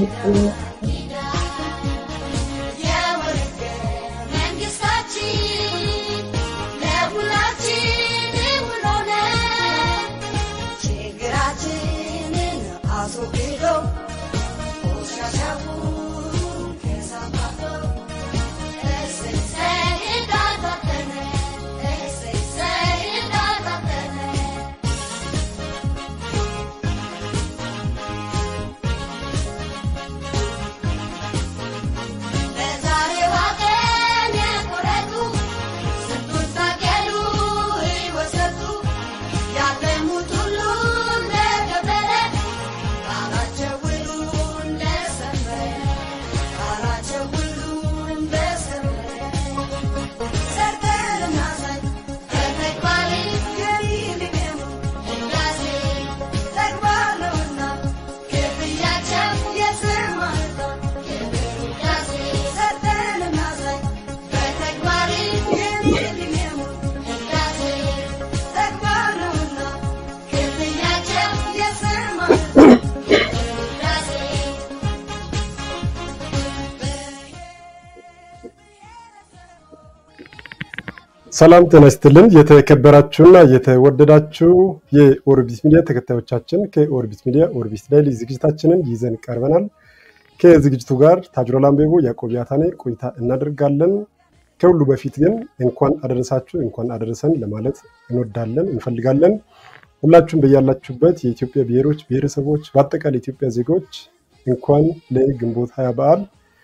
ሰላም ጤና ይስጥልን። የተከበራችሁና የተወደዳችሁ የኦርቢት ሚዲያ ተከታዮቻችን ከኦርቢት ሚዲያ ኦርቢት ዳይሊ ዝግጅታችንን ይዘን ቀርበናል። ከዝግጅቱ ጋር ታጅሮ ላምቤቦ፣ ያዕቆብ ያታኔ ቆይታ እናደርጋለን። ከሁሉ በፊት ግን እንኳን አደረሳችሁ እንኳን አደረሰን ለማለት እንወዳለን እንፈልጋለን። ሁላችሁም በያላችሁበት የኢትዮጵያ ብሔሮች፣ ብሔረሰቦች በአጠቃላይ የኢትዮጵያ ዜጎች እንኳን ለግንቦት ሀያ በዓል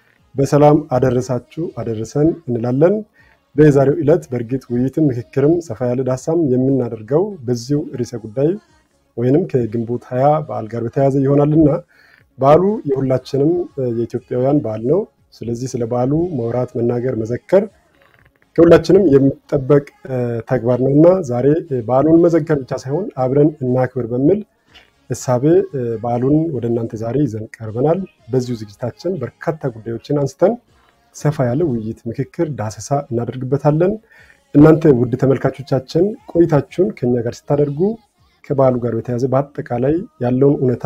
በሰላም አደረሳችሁ አደረሰን እንላለን። በዛሬው ዕለት በእርግጥ ውይይትም ምክክርም ሰፋ ያለ ዳሳም የምናደርገው በዚሁ ርዕሰ ጉዳይ ወይንም ከግንቦት ሀያ በዓል ጋር በተያያዘ ይሆናልና በዓሉ የሁላችንም የኢትዮጵያውያን በዓል ነው። ስለዚህ ስለ በዓሉ ማውራት፣ መናገር፣ መዘከር ከሁላችንም የሚጠበቅ ተግባር ነው እና ዛሬ በዓሉን መዘከር ብቻ ሳይሆን አብረን እናክብር በሚል እሳቤ በዓሉን ወደ እናንተ ዛሬ ይዘን ቀርበናል። በዚሁ ዝግጅታችን በርካታ ጉዳዮችን አንስተን ሰፋ ያለ ውይይት፣ ምክክር፣ ዳሰሳ እናደርግበታለን። እናንተ ውድ ተመልካቾቻችን ቆይታችሁን ከኛ ጋር ስታደርጉ ከበዓሉ ጋር በተያያዘ በአጠቃላይ ያለውን እውነታ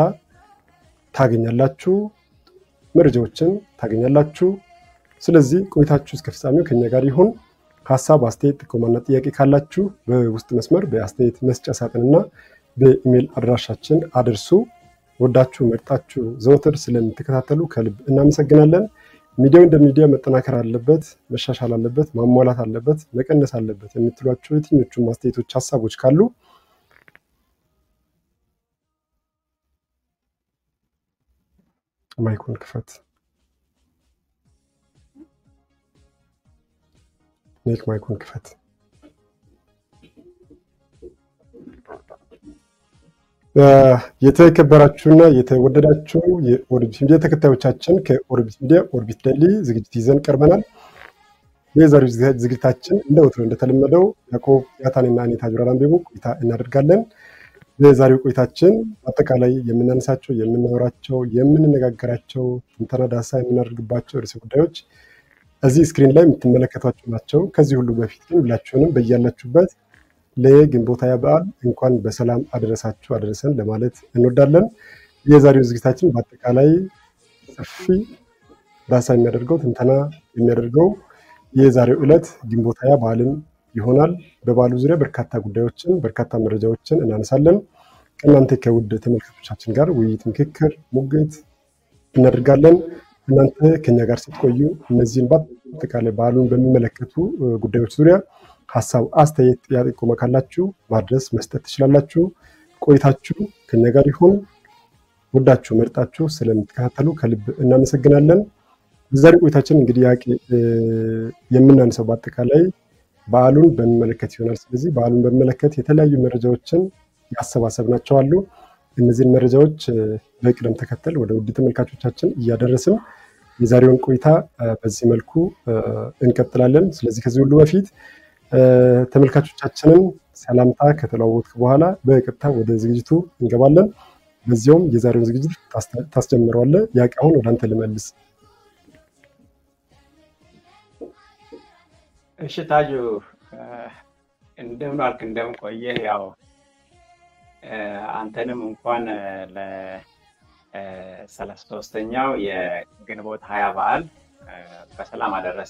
ታገኛላችሁ፣ መረጃዎችን ታገኛላችሁ። ስለዚህ ቆይታችሁ እስከ ፍጻሜው ከኛ ጋር ይሁን። ሀሳብ፣ አስተያየት፣ ጥቆማና ጥያቄ ካላችሁ በውስጥ መስመር በአስተያየት መስጫ ሳጥንና በኢሜይል አድራሻችን አድርሱ። ወዳችሁ መርጣችሁ ዘወትር ስለምትከታተሉ ከልብ እናመሰግናለን። ሚዲያው እንደ ሚዲያ መጠናከር አለበት፣ መሻሻል አለበት፣ ማሟላት አለበት፣ መቀነስ አለበት የምትሏቸው የትኞቹም አስተያየቶች፣ ሀሳቦች ካሉ ማይኩን ክፈት። ኔክ ማይኩን ክፈት። የተከበራችሁና የተወደዳችሁ የኦርቢት ሚዲያ ተከታዮቻችን ከኦርቢት ሚዲያ ኦርቢት ዳይሊ ዝግጅት ይዘን ቀርበናል። የዛሬው ዝግጅታችን እንደ ወትሮ እንደተለመደው ያዕቆብ ያታንና እኔ ታጅራ ላምቤቦ ቆይታ እናደርጋለን። በዛሬው ቆይታችን አጠቃላይ የምናነሳቸው፣ የምናወራቸው፣ የምንነጋገራቸው ትንተና ዳሳ የምናደርግባቸው ርዕሰ ጉዳዮች እዚህ ስክሪን ላይ የምትመለከቷቸው ናቸው። ከዚህ ሁሉ በፊት ግን ሁላችሁንም በያላችሁበት ለግንቦት ሃያ በዓል እንኳን በሰላም አደረሳችሁ አደረሰን ለማለት እንወዳለን። የዛሬው ዝግጅታችን በአጠቃላይ ሰፊ ዳሳ የሚያደርገው ትንተና የሚያደርገው የዛሬው ዕለት ግንቦት ሃያ በዓልን ይሆናል። በበዓሉ ዙሪያ በርካታ ጉዳዮችን በርካታ መረጃዎችን እናነሳለን። ከእናንተ ከውድ ተመልካቾቻችን ጋር ውይይት፣ ምክክር፣ ሙግት እናደርጋለን። እናንተ ከኛ ጋር ስትቆዩ እነዚህን በአጠቃላይ በዓሉን በሚመለከቱ ጉዳዮች ዙሪያ ሀሳብ፣ አስተያየት፣ ጥያቄ፣ ጥቆማ ካላችሁ ማድረስ መስጠት ትችላላችሁ። ቆይታችሁ ከኛ ጋር ይሁን። ወዳችሁ መርጣችሁ ስለምትከታተሉ ከልብ እናመሰግናለን። በዛሬ ቆይታችን እንግዲህ ያቄ የምናነሳው በአጠቃላይ በዓሉን በሚመለከት ይሆናል። ስለዚህ በዓሉን በሚመለከት የተለያዩ መረጃዎችን ያሰባሰብናቸው አሉ። እነዚህን መረጃዎች በቅደም ተከተል ወደ ውድ ተመልካቾቻችን እያደረስን የዛሬውን ቆይታ በዚህ መልኩ እንቀጥላለን። ስለዚህ ከዚህ ሁሉ በፊት ተመልካቾቻችንን ሰላምታ ከተለዋወጥክ በኋላ በቀጥታ ወደ ዝግጅቱ እንገባለን። በዚያውም የዛሬውን ዝግጅት ታስጀምረዋለህ። ያቄ አሁን ወደ አንተ ልመልስ። እሺ ታጁ እንደምን አልክ? እንደምን ቆየህ? ያው አንተንም እንኳን ሰላሳ ሶስተኛው የግንቦት ሀያ በዓል በሰላም አደረሰ።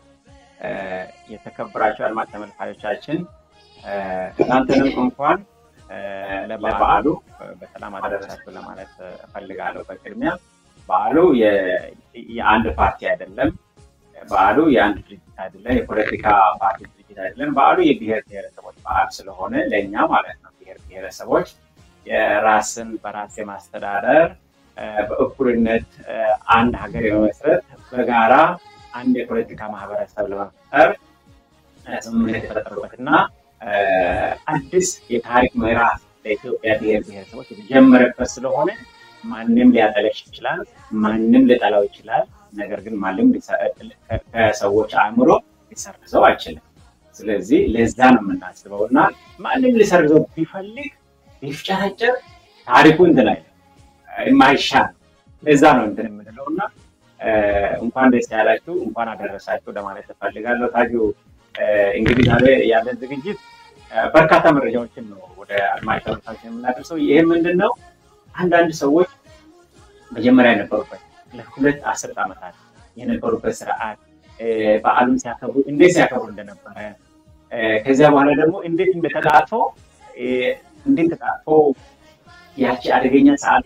የተከበራችሁ አድማጭ ተመልካቾቻችን እናንተንም እንኳን ለበዓሉ በሰላም አደረሳችሁ ለማለት እፈልጋለሁ። በቅድሚያ በዓሉ የአንድ ፓርቲ አይደለም። በዓሉ የአንድ ድርጅት አይደለም። የፖለቲካ ፓርቲ ድርጅት አይደለም። በዓሉ የብሔር ብሔረሰቦች በዓል ስለሆነ ለእኛ ማለት ነው ብሔር ብሔረሰቦች የራስን በራስ የማስተዳደር በእኩልነት አንድ ሀገር የመመስረት በጋራ አንድ የፖለቲካ ማህበረሰብ ለመፍጠር ስምምነት የተፈጠሩበት እና አዲስ የታሪክ ምዕራፍ ለኢትዮጵያ ብሔር ብሔረሰቦች የተጀመረበት ስለሆነ ማንም ሊያጠለሽ ይችላል፣ ማንም ሊጠላው ይችላል። ነገር ግን ማንም ከሰዎች አእምሮ ሊሰርዘው አይችልም። ስለዚህ ለዛ ነው የምናስበው እና ማንም ሊሰርዘው ቢፈልግ ቢፍጨረጨር ታሪኩ እንትን አይልም የማይሻል ለዛ ነው እንትን የምንለው እና እንኳን ደስ ያላችሁ እንኳን አደረሳችሁ ለማለት እፈልጋለሁ። ታጁ እንግዲህ ዛሬ ያለን ዝግጅት በርካታ መረጃዎችን ነው ወደ አድማጭ ተመልካቾች የምናደርሰው። ይህ ምንድን ነው? አንዳንድ ሰዎች መጀመሪያ የነበሩበት ለሁለት አስርት ዓመታት የነበሩበት ስርዓት በዓሉን ሲያከብሩ እንዴት ሲያከብሩ እንደነበረ ከዚያ በኋላ ደግሞ እንዴት እንደተጣጥፎ እንዴት ተጣጥፎ ያቺ አደገኛ ሰዓት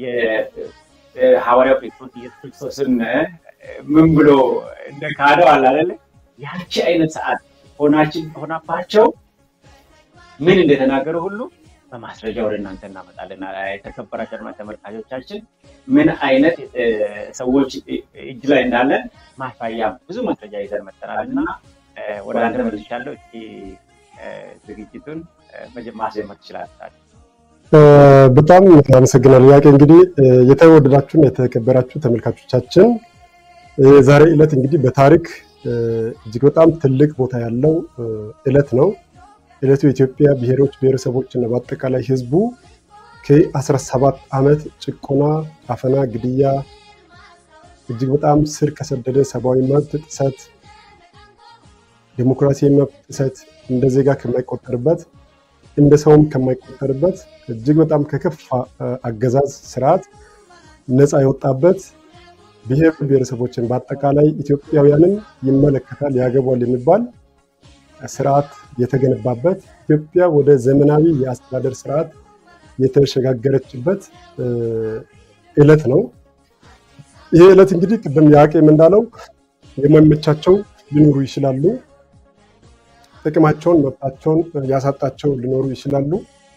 ሐዋርያው ጴጥሮስ ኢየሱስ ክርስቶስን ምን ብሎ እንደ ካደው አላለ ያቺ አይነት ሰዓት ሆናችን ሆናባቸው ምን እንደተናገሩ ሁሉ በማስረጃ ወደ እናንተ እናመጣለን። የተከበራችሁ አድማጭ ተመልካቾቻችን ምን አይነት ሰዎች እጅ ላይ እንዳለን ማሳያ ብዙ ማስረጃ ይዘን መጠናል እና ወደ አንተ መልሻለሁ። እስኪ ዝግጅቱን ማስጀመር ትችላላችሁ። በጣም አመሰግናለሁ። ያቄ እንግዲህ የተወደዳችሁና የተከበራችሁ ተመልካቾቻችን ዛሬ ዕለት እንግዲህ በታሪክ እጅግ በጣም ትልቅ ቦታ ያለው ዕለት ነው። ዕለቱ የኢትዮጵያ ብሔሮች ብሔረሰቦች እና በአጠቃላይ ሕዝቡ ከ17 ዓመት ጭቆና፣ አፈና፣ ግድያ እጅግ በጣም ስር ከሰደደ ሰብአዊ መብት ጥሰት፣ ዴሞክራሲያዊ መብት ጥሰት እንደ ዜጋ ከማይቆጠርበት እንደ ሰውም ከማይቆጠርበት እጅግ በጣም ከከፋ አገዛዝ ስርዓት ነፃ የወጣበት ብሔር ብሔረሰቦችን በአጠቃላይ ኢትዮጵያውያንን ይመለከታል ያገቧል የሚባል ስርዓት የተገነባበት ኢትዮጵያ ወደ ዘመናዊ የአስተዳደር ስርዓት የተሸጋገረችበት ዕለት ነው። ይህ ዕለት እንግዲህ ቅድም ያቄም እንዳለው የማይመቻቸው ሊኖሩ ይችላሉ። ጥቅማቸውን መብታቸውን ያሳጣቸው ሊኖሩ ይችላሉ።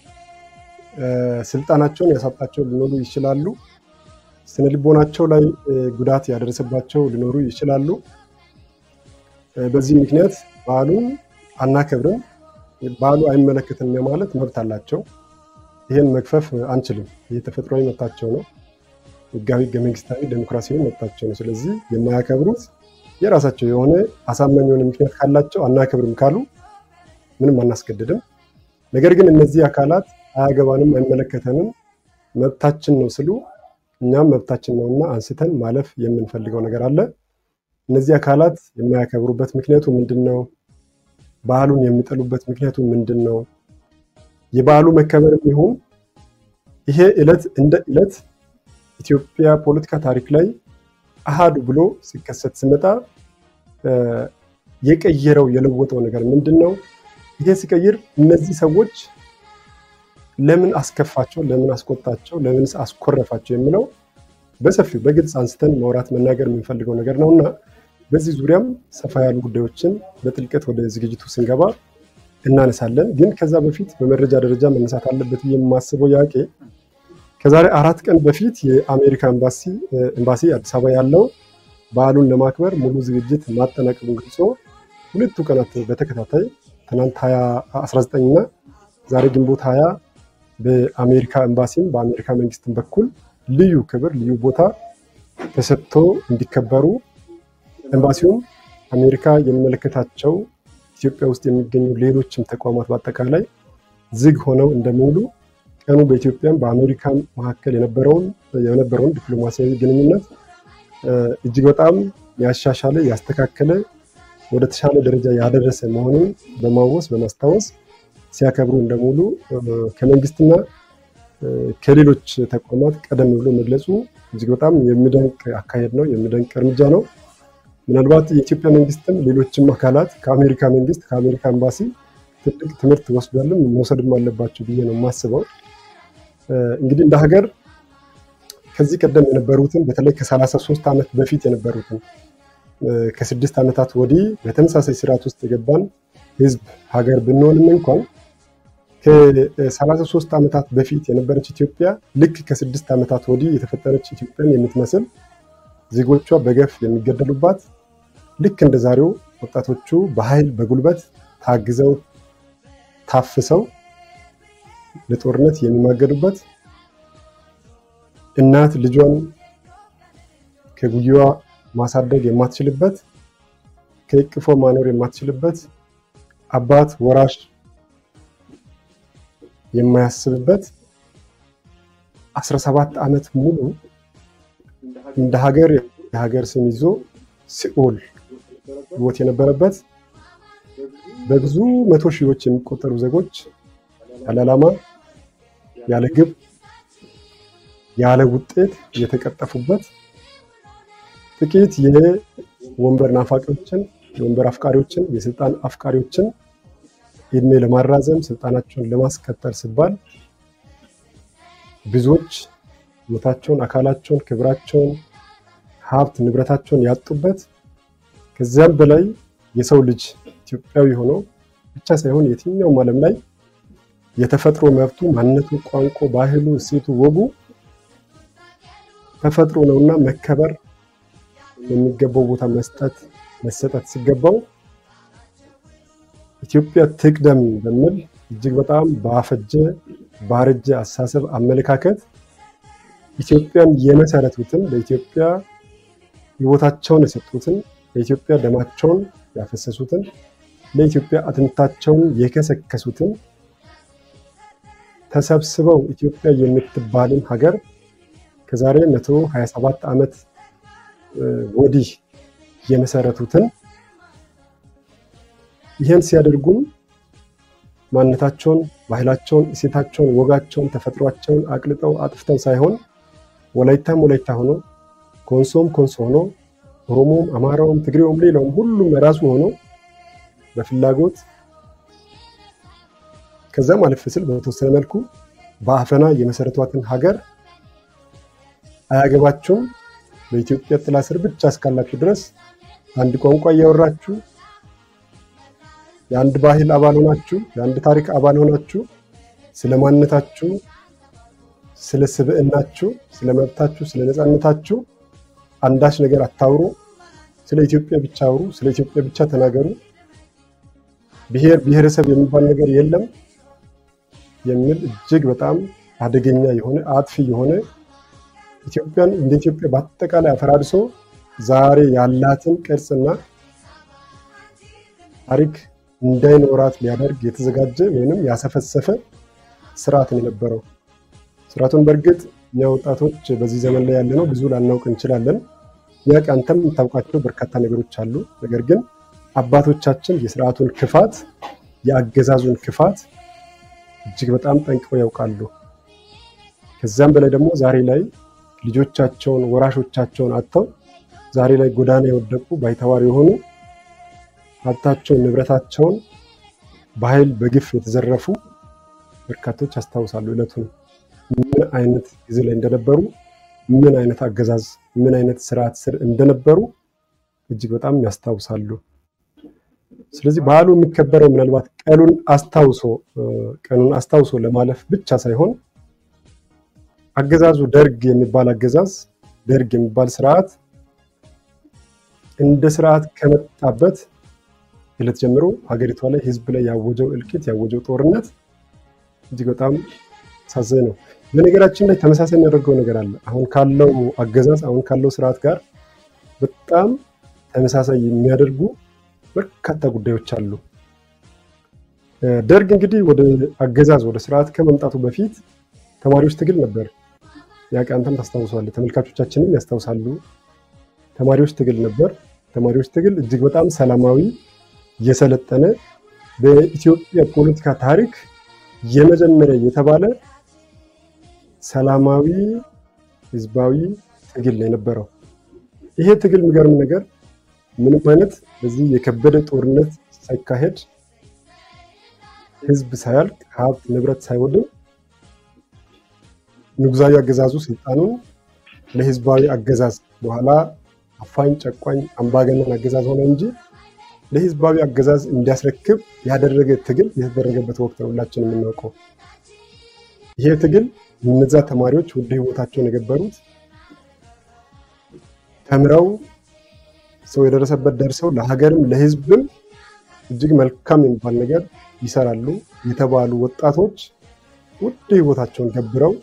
ስልጣናቸውን ያሳጣቸው ሊኖሩ ይችላሉ። ስነ ልቦናቸው ላይ ጉዳት ያደረሰባቸው ሊኖሩ ይችላሉ። በዚህ ምክንያት በዓሉን አናከብርም፣ በዓሉ አይመለከትም ማለት መብት አላቸው። ይህን መግፈፍ አንችልም። ይህ ተፈጥሯዊ መብታቸው ነው። ህጋዊ፣ ህገ መንግስታዊ፣ ዴሞክራሲያዊ መብታቸው ነው። ስለዚህ የማያከብሩት የራሳቸው የሆነ አሳማኝ የሆነ ምክንያት ካላቸው አናከብርም ካሉ ምንም አናስገድድም። ነገር ግን እነዚህ አካላት አያገባንም፣ አይመለከተንም፣ መብታችን ነው ስሉ እኛም መብታችን ነውና አንስተን ማለፍ የምንፈልገው ነገር አለ። እነዚህ አካላት የማያከብሩበት ምክንያቱ ምንድን ነው? ባህሉን የሚጠሉበት ምክንያቱ ምንድን ነው? የበዓሉ መከበርም ይሁን ይሄ ዕለት እንደ ዕለት ኢትዮጵያ ፖለቲካ ታሪክ ላይ አሃዱ ብሎ ሲከሰት ሲመጣ የቀየረው የለወጠው ነገር ምንድን ነው? ይሄ ሲቀይር እነዚህ ሰዎች ለምን አስከፋቸው፣ ለምን አስቆጣቸው፣ ለምን አስኮረፋቸው የሚለው በሰፊው በግልጽ አንስተን ማውራት መናገር የምንፈልገው ነገር ነው እና በዚህ ዙሪያም ሰፋ ያሉ ጉዳዮችን በጥልቀት ወደ ዝግጅቱ ስንገባ እናነሳለን። ግን ከዛ በፊት በመረጃ ደረጃ መነሳት አለበት ብዬ የማስበው ያቄ ከዛሬ አራት ቀን በፊት የአሜሪካ ኤምባሲ አዲስ አበባ ያለው በዓሉን ለማክበር ሙሉ ዝግጅት ማጠናቀቁን ገልጾ ሁለቱ ቀናት በተከታታይ ትናንት 19 እና ዛሬ ግንቦት 20 በአሜሪካ ኤምባሲም በአሜሪካ መንግስትም በኩል ልዩ ክብር ልዩ ቦታ ተሰጥቶ እንዲከበሩ ኤምባሲውም አሜሪካ የሚመለከታቸው ኢትዮጵያ ውስጥ የሚገኙ ሌሎችም ተቋማት በአጠቃላይ ዝግ ሆነው እንደሚውሉ ቀኑ በኢትዮጵያም በአሜሪካም መካከል የነበረውን የነበረውን ዲፕሎማሲያዊ ግንኙነት እጅግ በጣም ያሻሻለ ያስተካከለ ወደ ተሻለ ደረጃ ያደረሰ መሆኑን በማወስ በማስታወስ ሲያከብሩ እንደሙሉ ከመንግስትና ከሌሎች ተቋማት ቀደም ብሎ መግለጹ እጅግ በጣም የሚደንቅ አካሄድ ነው፣ የሚደንቅ እርምጃ ነው። ምናልባት የኢትዮጵያ መንግስትም ሌሎችም አካላት ከአሜሪካ መንግስት ከአሜሪካ ኤምባሲ ትልቅ ትምህርት ወስዷልም መውሰድም አለባቸው ብዬ ነው የማስበው። እንግዲህ እንደ ሀገር ከዚህ ቀደም የነበሩትን በተለይ ከሰላሳ ሶስት ዓመት በፊት የነበሩትን ከስድስት ዓመታት ወዲህ በተመሳሳይ ስርዓት ውስጥ የገባን ህዝብ ሀገር ብንሆንም እንኳን ከሰላሳ ሶስት ዓመታት በፊት የነበረች ኢትዮጵያ ልክ ከስድስት ዓመታት ወዲህ የተፈጠረች ኢትዮጵያን የምትመስል ዜጎቿ በገፍ የሚገደሉባት ልክ እንደ ዛሬው ወጣቶቹ በኃይል በጉልበት ታግዘው ታፍሰው ለጦርነት የሚማገዱበት እናት ልጇን ከጉያዋ ማሳደግ የማትችልበት ከእቅፎ ማኖር የማትችልበት አባት ወራሽ የማያስብበት 17 ዓመት ሙሉ እንደ ሀገር የሀገር ስም ይዞ ሲኦል ህይወት የነበረበት በብዙ መቶ ሺዎች የሚቆጠሩ ዜጎች ያለ ዓላማ ያለ ግብ ያለ ውጤት የተቀጠፉበት ጥቂት የወንበር ናፋቂዎችን የወንበር አፍቃሪዎችን የስልጣን አፍቃሪዎችን እድሜ ለማራዘም ስልጣናቸውን ለማስቀጠል ሲባል ብዙዎች ህይወታቸውን፣ አካላቸውን፣ ክብራቸውን፣ ሀብት ንብረታቸውን ያጡበት ከዚያም በላይ የሰው ልጅ ኢትዮጵያዊ ሆኖ ብቻ ሳይሆን የትኛውም ዓለም ላይ የተፈጥሮ መብቱ፣ ማንነቱ፣ ቋንቋ፣ ባህሉ፣ እሴቱ፣ ወጉ ተፈጥሮ ነውና መከበር የሚገባው ቦታ መስጠት መሰጠት ሲገባው ኢትዮጵያ ትቅደም በሚል እጅግ በጣም ባፈጀ ባረጀ አስተሳሰብ አመለካከት ኢትዮጵያን የመሰረቱትን ለኢትዮጵያ ህይወታቸውን የሰጡትን ለኢትዮጵያ ደማቸውን ያፈሰሱትን ለኢትዮጵያ አጥንታቸውን የከሰከሱትን ተሰብስበው ኢትዮጵያ የምትባልን ሀገር ከዛሬ 127 ዓመት ወዲህ የመሰረቱትን ይህን ሲያደርጉም ማንነታቸውን፣ ባህላቸውን፣ እሴታቸውን፣ ወጋቸውን፣ ተፈጥሯቸውን አቅልጠው አጥፍተው ሳይሆን ወላይታም ወላይታ ሆኖ ኮንሶም ኮንሶ ሆኖ ኦሮሞም፣ አማራውም፣ ትግሬውም ሌላውም ሁሉም ራሱ ሆኖ በፍላጎት ከዛም አለፍ ሲል በተወሰነ መልኩ በአፈና የመሰረቷትን ሀገር አያገባችሁም በኢትዮጵያ ጥላ ስር ብቻ እስካላችሁ ድረስ አንድ ቋንቋ እያወራችሁ የአንድ ባህል አባል ሆናችሁ የአንድ ታሪክ አባል ሆናችሁ ስለ ማንነታችሁ፣ ስለ ስብዕናችሁ፣ ስለ መብታችሁ፣ ስለ ነፃነታችሁ አንዳች ነገር አታውሩ። ስለ ኢትዮጵያ ብቻ አውሩ። ስለ ኢትዮጵያ ብቻ ተናገሩ። ብሔር ብሔረሰብ የሚባል ነገር የለም የሚል እጅግ በጣም አደገኛ የሆነ አጥፊ የሆነ ኢትዮጵያን እንደ ኢትዮጵያ በአጠቃላይ አፈራርሶ ዛሬ ያላትን ቅርጽና ታሪክ እንዳይኖራት ሊያደርግ የተዘጋጀ ወይንም ያሰፈሰፈ ስርዓትን የነበረው ስርዓቱን በእርግጥ እኛ ወጣቶች በዚህ ዘመን ላይ ያለነው ብዙ ላናውቅ እንችላለን። ያቅ አንተም የምታውቃቸው በርካታ ነገሮች አሉ። ነገር ግን አባቶቻችን የስርዓቱን ክፋት የአገዛዙን ክፋት እጅግ በጣም ጠንቅቀው ያውቃሉ። ከዚያም በላይ ደግሞ ዛሬ ላይ ልጆቻቸውን ወራሾቻቸውን አጥተው ዛሬ ላይ ጎዳና የወደቁ ባይተዋር የሆኑ ሀብታቸውን ንብረታቸውን በኃይል በግፍ የተዘረፉ በርካቶች ያስታውሳሉ። ዕለቱን ምን አይነት ጊዜ ላይ እንደነበሩ፣ ምን አይነት አገዛዝ፣ ምን አይነት ስርዓት ስር እንደነበሩ እጅግ በጣም ያስታውሳሉ። ስለዚህ በዓሉ የሚከበረው ምናልባት ቀኑን አስታውሶ ቀኑን አስታውሶ ለማለፍ ብቻ ሳይሆን አገዛዙ ደርግ የሚባል አገዛዝ ደርግ የሚባል ስርዓት እንደ ስርዓት ከመጣበት ዕለት ጀምሮ ሀገሪቷ ላይ ህዝብ ላይ ያወጀው እልቂት ያወጀው ጦርነት እጅግ በጣም አሳዛኝ ነው። በነገራችን ላይ ተመሳሳይ የሚያደርገው ነገር አለ። አሁን ካለው አገዛዝ አሁን ካለው ስርዓት ጋር በጣም ተመሳሳይ የሚያደርጉ በርካታ ጉዳዮች አሉ። ደርግ እንግዲህ ወደ አገዛዝ ወደ ስርዓት ከመምጣቱ በፊት ተማሪዎች ትግል ነበር። ያቅ አንተም ታስታውሰዋለህ፣ ተመልካቾቻችንም ያስታውሳሉ። ተማሪዎች ትግል ነበር። ተማሪዎች ትግል እጅግ በጣም ሰላማዊ የሰለጠነ በኢትዮጵያ ፖለቲካ ታሪክ የመጀመሪያ የተባለ ሰላማዊ ህዝባዊ ትግል ነው የነበረው። ይሄ ትግል የሚገርም ነገር ምንም አይነት በዚህ የከበደ ጦርነት ሳይካሄድ ህዝብ ሳያልቅ ሀብት ንብረት ሳይወድም ንጉሳዊ አገዛዙ ስልጣኑን ለህዝባዊ አገዛዝ በኋላ አፋኝ፣ ጨቋኝ፣ አምባገነን አገዛዝ ሆነ እንጂ ለህዝባዊ አገዛዝ እንዲያስረክብ ያደረገ ትግል የተደረገበት ወቅት ነው ሁላችን የምናውቀው። ይሄ ትግል እነዛ ተማሪዎች ውድ ህይወታቸውን የገበሩት ተምረው ሰው የደረሰበት ደርሰው ለሀገርም ለህዝብም እጅግ መልካም የሚባል ነገር ይሰራሉ የተባሉ ወጣቶች ውድ ህይወታቸውን ገብረው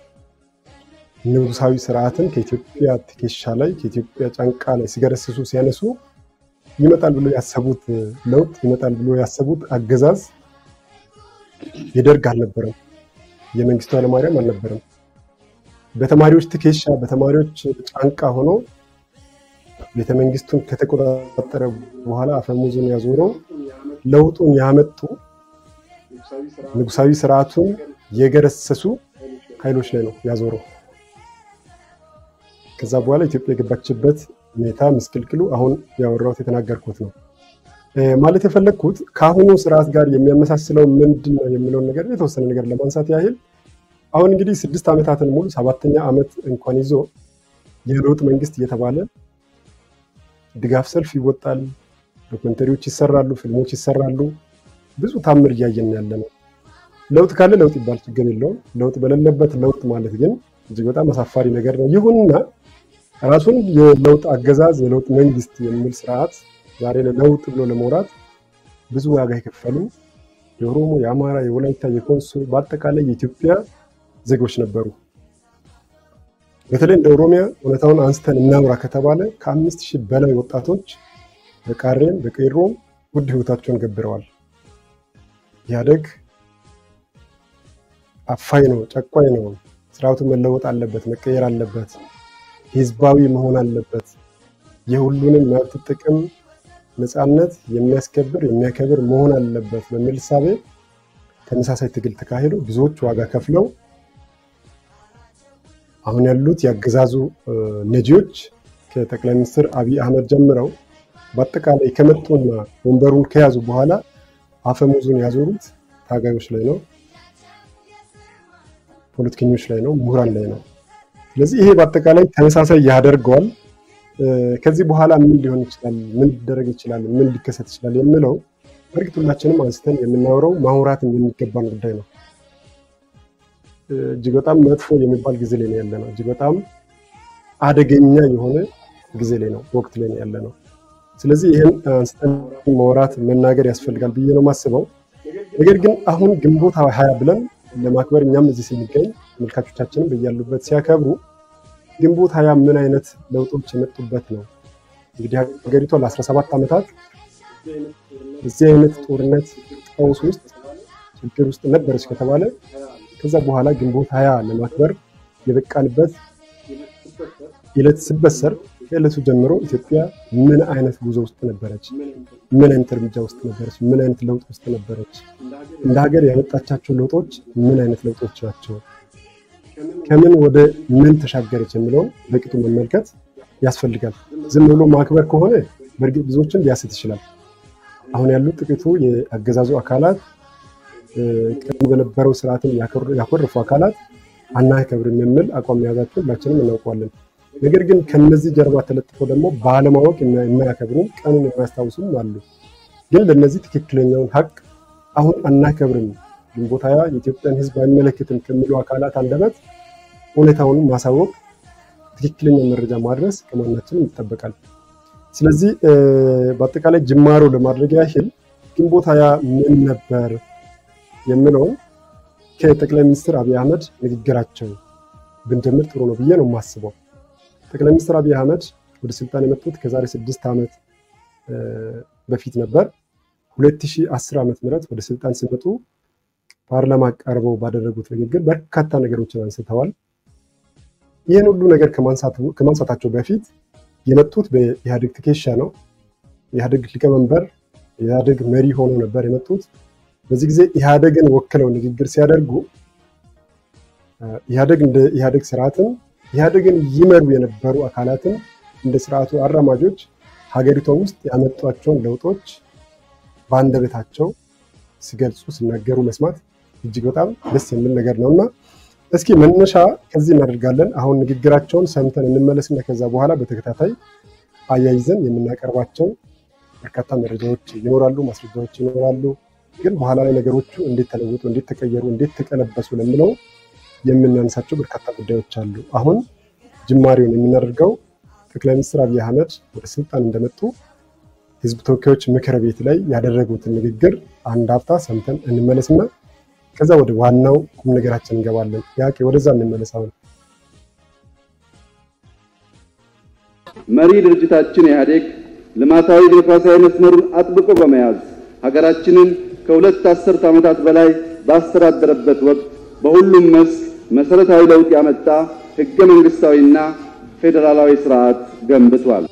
ንጉሳዊ ስርዓትን ከኢትዮጵያ ትከሻ ላይ ከኢትዮጵያ ጫንቃ ላይ ሲገረስሱ ሲያነሱ ይመጣል ብሎ ያሰቡት ለውጥ ይመጣል ብሎ ያሰቡት አገዛዝ የደርግ አልነበረም፣ የመንግስቱ ኃይለማርያም አልነበረም። በተማሪዎች ትከሻ በተማሪዎች ጫንቃ ሆኖ ቤተመንግስቱን ከተቆጣጠረ በኋላ አፈሙዙን ያዞረው ለውጡን ያመጡ ንጉሳዊ ስርዓቱን የገረሰሱ ኃይሎች ላይ ነው ያዞረው። ከዛ በኋላ ኢትዮጵያ የገባችበት ሁኔታ ምስቅልቅሉ አሁን ያወራሁት የተናገርኩት ነው። ማለት የፈለግኩት ከአሁኑ ስርዓት ጋር የሚያመሳስለው ምንድን ነው የሚለውን ነገር የተወሰነ ነገር ለማንሳት ያህል አሁን እንግዲህ ስድስት ዓመታትን ሙሉ ሰባተኛ ዓመት እንኳን ይዞ የለውጥ መንግስት እየተባለ ድጋፍ ሰልፍ ይወጣል፣ ዶክመንተሪዎች ይሰራሉ፣ ፊልሞች ይሰራሉ። ብዙ ታምር እያየን ያለ ነው። ለውጥ ካለ ለውጥ ይባል ችግር የለውም። ለውጥ በሌለበት ለውጥ ማለት ግን እጅግ በጣም አሳፋሪ ነገር ነው። ይሁንና ራሱን የለውጥ አገዛዝ የለውጥ መንግስት የሚል ስርዓት ዛሬ ለለውጥ ብሎ ለመውራት ብዙ ዋጋ የከፈሉ የኦሮሞ፣ የአማራ፣ የወላይታ፣ የኮንሶ በአጠቃላይ የኢትዮጵያ ዜጎች ነበሩ። በተለይ እንደ ኦሮሚያ እውነታውን አንስተን እናውራ ከተባለ ከአምስት ሺህ በላይ ወጣቶች በቃሬም በቄሮም ውድ ህይወታቸውን ገብረዋል። ኢህአዴግ አፋኝ ነው፣ ጨቋኝ ነው፣ ስርዓቱ መለወጥ አለበት፣ መቀየር አለበት፣ ህዝባዊ መሆን አለበት፣ የሁሉንም መብት ጥቅም ነፃነት የሚያስከብር የሚያከብር መሆን አለበት በሚል እሳቤ ተመሳሳይ ትግል ተካሂዶ ብዙዎች ዋጋ ከፍለው አሁን ያሉት የአገዛዙ ነጂዎች ከጠቅላይ ሚኒስትር አብይ አህመድ ጀምረው በአጠቃላይ ከመጡና ወንበሩን ከያዙ በኋላ አፈሙዙን ያዞሩት ታጋዮች ላይ ነው፣ ፖለቲከኞች ላይ ነው፣ ምሁራን ላይ ነው። ስለዚህ ይሄ በአጠቃላይ ተመሳሳይ ያደርገዋል። ከዚህ በኋላ ምን ሊሆን ይችላል፣ ምን ሊደረግ ይችላል፣ ምን ሊከሰት ይችላል የሚለው በእርግጥ ሁላችንም አንስተን የምናወራው ማውራትም የሚገባን ጉዳይ ነው። እጅግ በጣም መጥፎ የሚባል ጊዜ ላይ ነው ያለ ነው። እጅግ በጣም አደገኛ የሆነ ጊዜ ላይ ነው ወቅት ላይ ነው ያለ ነው። ስለዚህ ይህን አንስተን ማውራት መናገር ያስፈልጋል ብዬ ነው የማስበው። ነገር ግን አሁን ግንቦት ሀያ ብለን ለማክበር እኛም እዚህ ስንገኝ ተመልካቾቻችንም በያሉበት ሲያከብሩ ግንቦት ሀያ ምን አይነት ለውጦች የመጡበት ነው? እንግዲህ ሀገሪቷ ለ17 ዓመታት እዚህ አይነት ጦርነት ቀውስ ውስጥ ችግር ውስጥ ነበረች ከተባለ ከዛ በኋላ ግንቦት ሀያ ለማክበር የበቃንበት ዕለት ስበሰር ከዕለቱ ጀምሮ ኢትዮጵያ ምን አይነት ጉዞ ውስጥ ነበረች? ምን አይነት እርምጃ ውስጥ ነበረች? ምን አይነት ለውጥ ውስጥ ነበረች? እንደ ሀገር ያመጣቻቸው ለውጦች ምን አይነት ለውጦች ናቸው? ከምን ወደ ምን ተሻገረች የሚለውን በቅጡ መመልከት ያስፈልጋል። ዝም ብሎ ማክበር ከሆነ በእርግጥ ብዙዎችን ሊያስት ይችላል። አሁን ያሉት ጥቂቱ የአገዛዙ አካላት ቀድሞ በነበረው ስርዓትን ያኮረፉ አካላት አናከብርም የሚል አቋም መያዛቸው ሁላችንም እናውቀዋለን። ነገር ግን ከነዚህ ጀርባ ተለጥፈው ደግሞ ባለማወቅ የማያከብሩም ቀኑን የማያስታውሱም አሉ። ግን ለእነዚህ ትክክለኛውን ሀቅ አሁን አናከብርም፣ ግንቦት ሃያ የኢትዮጵያን ሕዝብ አይመለከትም ከሚሉ አካላት አንደበት እውነታውን ማሳወቅ፣ ትክክለኛ መረጃ ማድረስ ከማናችንም ይጠበቃል። ስለዚህ በአጠቃላይ ጅማሮ ለማድረግ ያህል ግንቦት ሃያ ምን ነበር የሚለውን ከጠቅላይ ሚኒስትር አብይ አህመድ ንግግራቸው ብንጀምር ጥሩ ነው ብዬ ነው የማስበው። ጠቅላይ ሚኒስትር አብይ አህመድ ወደ ስልጣን የመጡት ከዛሬ ስድስት ዓመት በፊት ነበር። 2010 ዓመት ምህረት ወደ ስልጣን ሲመጡ ፓርላማ ቀርበው ባደረጉት ንግግር በርካታ ነገሮችን አንስተዋል። ይህን ሁሉ ነገር ከማንሳታቸው በፊት የመጡት በኢህአዴግ ትከሻ ነው። ኢህአዴግ ሊቀመንበር የኢህአዴግ መሪ ሆነው ነበር የመጡት። በዚህ ጊዜ ኢህአዴግን ወክለው ንግግር ሲያደርጉ ኢህአደግ እንደ ኢህአደግ ስርዓትን ኢህአደግን ይመሩ የነበሩ አካላትን እንደ ስርዓቱ አራማጆች ሀገሪቷ ውስጥ ያመጧቸውን ለውጦች በአንደበታቸው ሲገልጹ ሲናገሩ መስማት እጅግ በጣም ደስ የሚል ነገር ነው እና እስኪ መነሻ ከዚህ እናደርጋለን። አሁን ንግግራቸውን ሰምተን እንመለስና ከዛ በኋላ በተከታታይ አያይዘን የምናቀርባቸው በርካታ መረጃዎች ይኖራሉ፣ ማስረጃዎች ይኖራሉ። ግን በኋላ ላይ ነገሮቹ እንዴት ተለወጡ፣ እንዴት ተቀየሩ፣ እንዴት ተቀለበሱ ለምለው የምናነሳቸው በርካታ ጉዳዮች አሉ። አሁን ጅማሬውን የምናደርገው ጠቅላይ ሚኒስትር አብይ አህመድ ወደ ስልጣን እንደመጡ ህዝብ ተወካዮች ምክር ቤት ላይ ያደረጉትን ንግግር አንድ ሀፍታ ሰምተን እንመለስና ከዛ ወደ ዋናው ቁም ነገራችን እንገባለን። ያቄ ወደዛ እንመለስ። አሁን መሪ ድርጅታችን ኢህአዴግ ልማታዊ ዲሞክራሲያዊ መስመሩን አጥብቆ በመያዝ ሀገራችንን ከሁለት አስርት ዓመታት በላይ ባስተዳደረበት ወቅት በሁሉም መስክ መሰረታዊ ለውጥ ያመጣ ህገ መንግስታዊና ፌዴራላዊ ስርዓት ገንብቷል።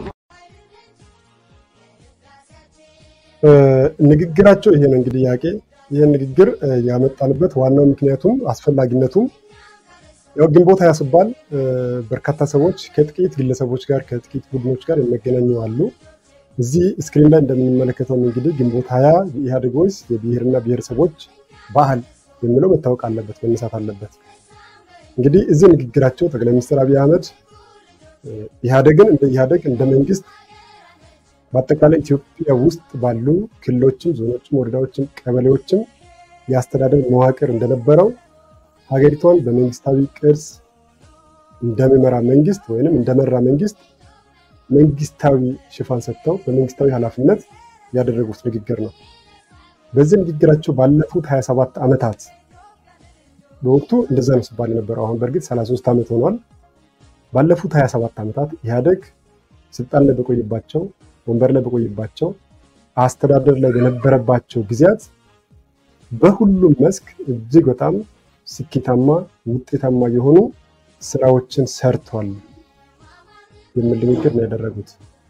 ንግግራቸው ይሄ ነው እንግዲህ ያቄ ይህን ንግግር ያመጣንበት ዋናው ምክንያቱም አስፈላጊነቱም ያው ግንቦት ሃያ ሲባል በርካታ ሰዎች ከጥቂት ግለሰቦች ጋር ከጥቂት ቡድኖች ጋር የሚገናኙ አሉ። እዚህ ስክሪን ላይ እንደምንመለከተውም እንግዲህ ግንቦት ሃያ የኢህአዴግ ወይስ የብሔርና ብሔረሰቦች ባህል የሚለው መታወቅ አለበት፣ መነሳት አለበት። እንግዲህ እዚህ ንግግራቸው ጠቅላይ ሚኒስትር አብይ አህመድ ኢህአዴግን እንደ ኢህአዴግ እንደ መንግስት በአጠቃላይ ኢትዮጵያ ውስጥ ባሉ ክልሎችም፣ ዞኖችም፣ ወረዳዎችም፣ ቀበሌዎችም የአስተዳደር መዋቅር እንደነበረው ሀገሪቷን በመንግስታዊ ቅርጽ እንደሚመራ መንግስት ወይንም እንደመራ መንግስት መንግስታዊ ሽፋን ሰጥተው በመንግስታዊ ኃላፊነት ያደረጉት ንግግር ነው። በዚህ ንግግራቸው ባለፉት 27 ዓመታት በወቅቱ እንደዛ ነው ሲባል የነበረው አሁን በእርግጥ 33 ዓመት ሆኗል። ባለፉት 27 ዓመታት ኢህአዴግ ስልጣን ላይ በቆየባቸው ወንበር ላይ በቆየባቸው አስተዳደር ላይ በነበረባቸው ጊዜያት በሁሉም መስክ እጅግ በጣም ስኬታማ ውጤታማ የሆኑ ስራዎችን ሰርቷል የሚል ንግግር ነው ያደረጉት።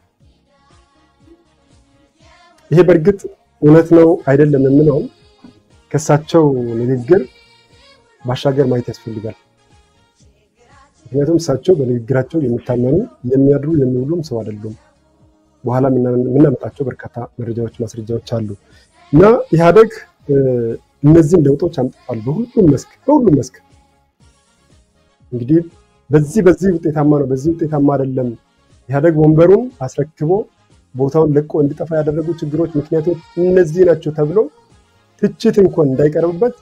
ይሄ በእርግጥ እውነት ነው አይደለም የምለውም ከእሳቸው ንግግር ባሻገር ማየት ያስፈልጋል። ምክንያቱም እሳቸው በንግግራቸው የሚታመኑ የሚያድሩ የሚውሉም ሰው አይደሉም። በኋላ የምናመጣቸው በርካታ መረጃዎች፣ ማስረጃዎች አሉ እና ኢህአዴግ እነዚህን ለውጦች አምጥቷል በሁሉም መስክ በሁሉም መስክ እንግዲህ በዚህ በዚህ ውጤታማ ነው፣ በዚህ ውጤታማ አይደለም። ኢህአዴግ ወንበሩን አስረክቦ ቦታውን ለቆ እንዲጠፋ ያደረጉ ችግሮች ምክንያቶች እነዚህ ናቸው ተብሎ ትችት እንኳን እንዳይቀርብበት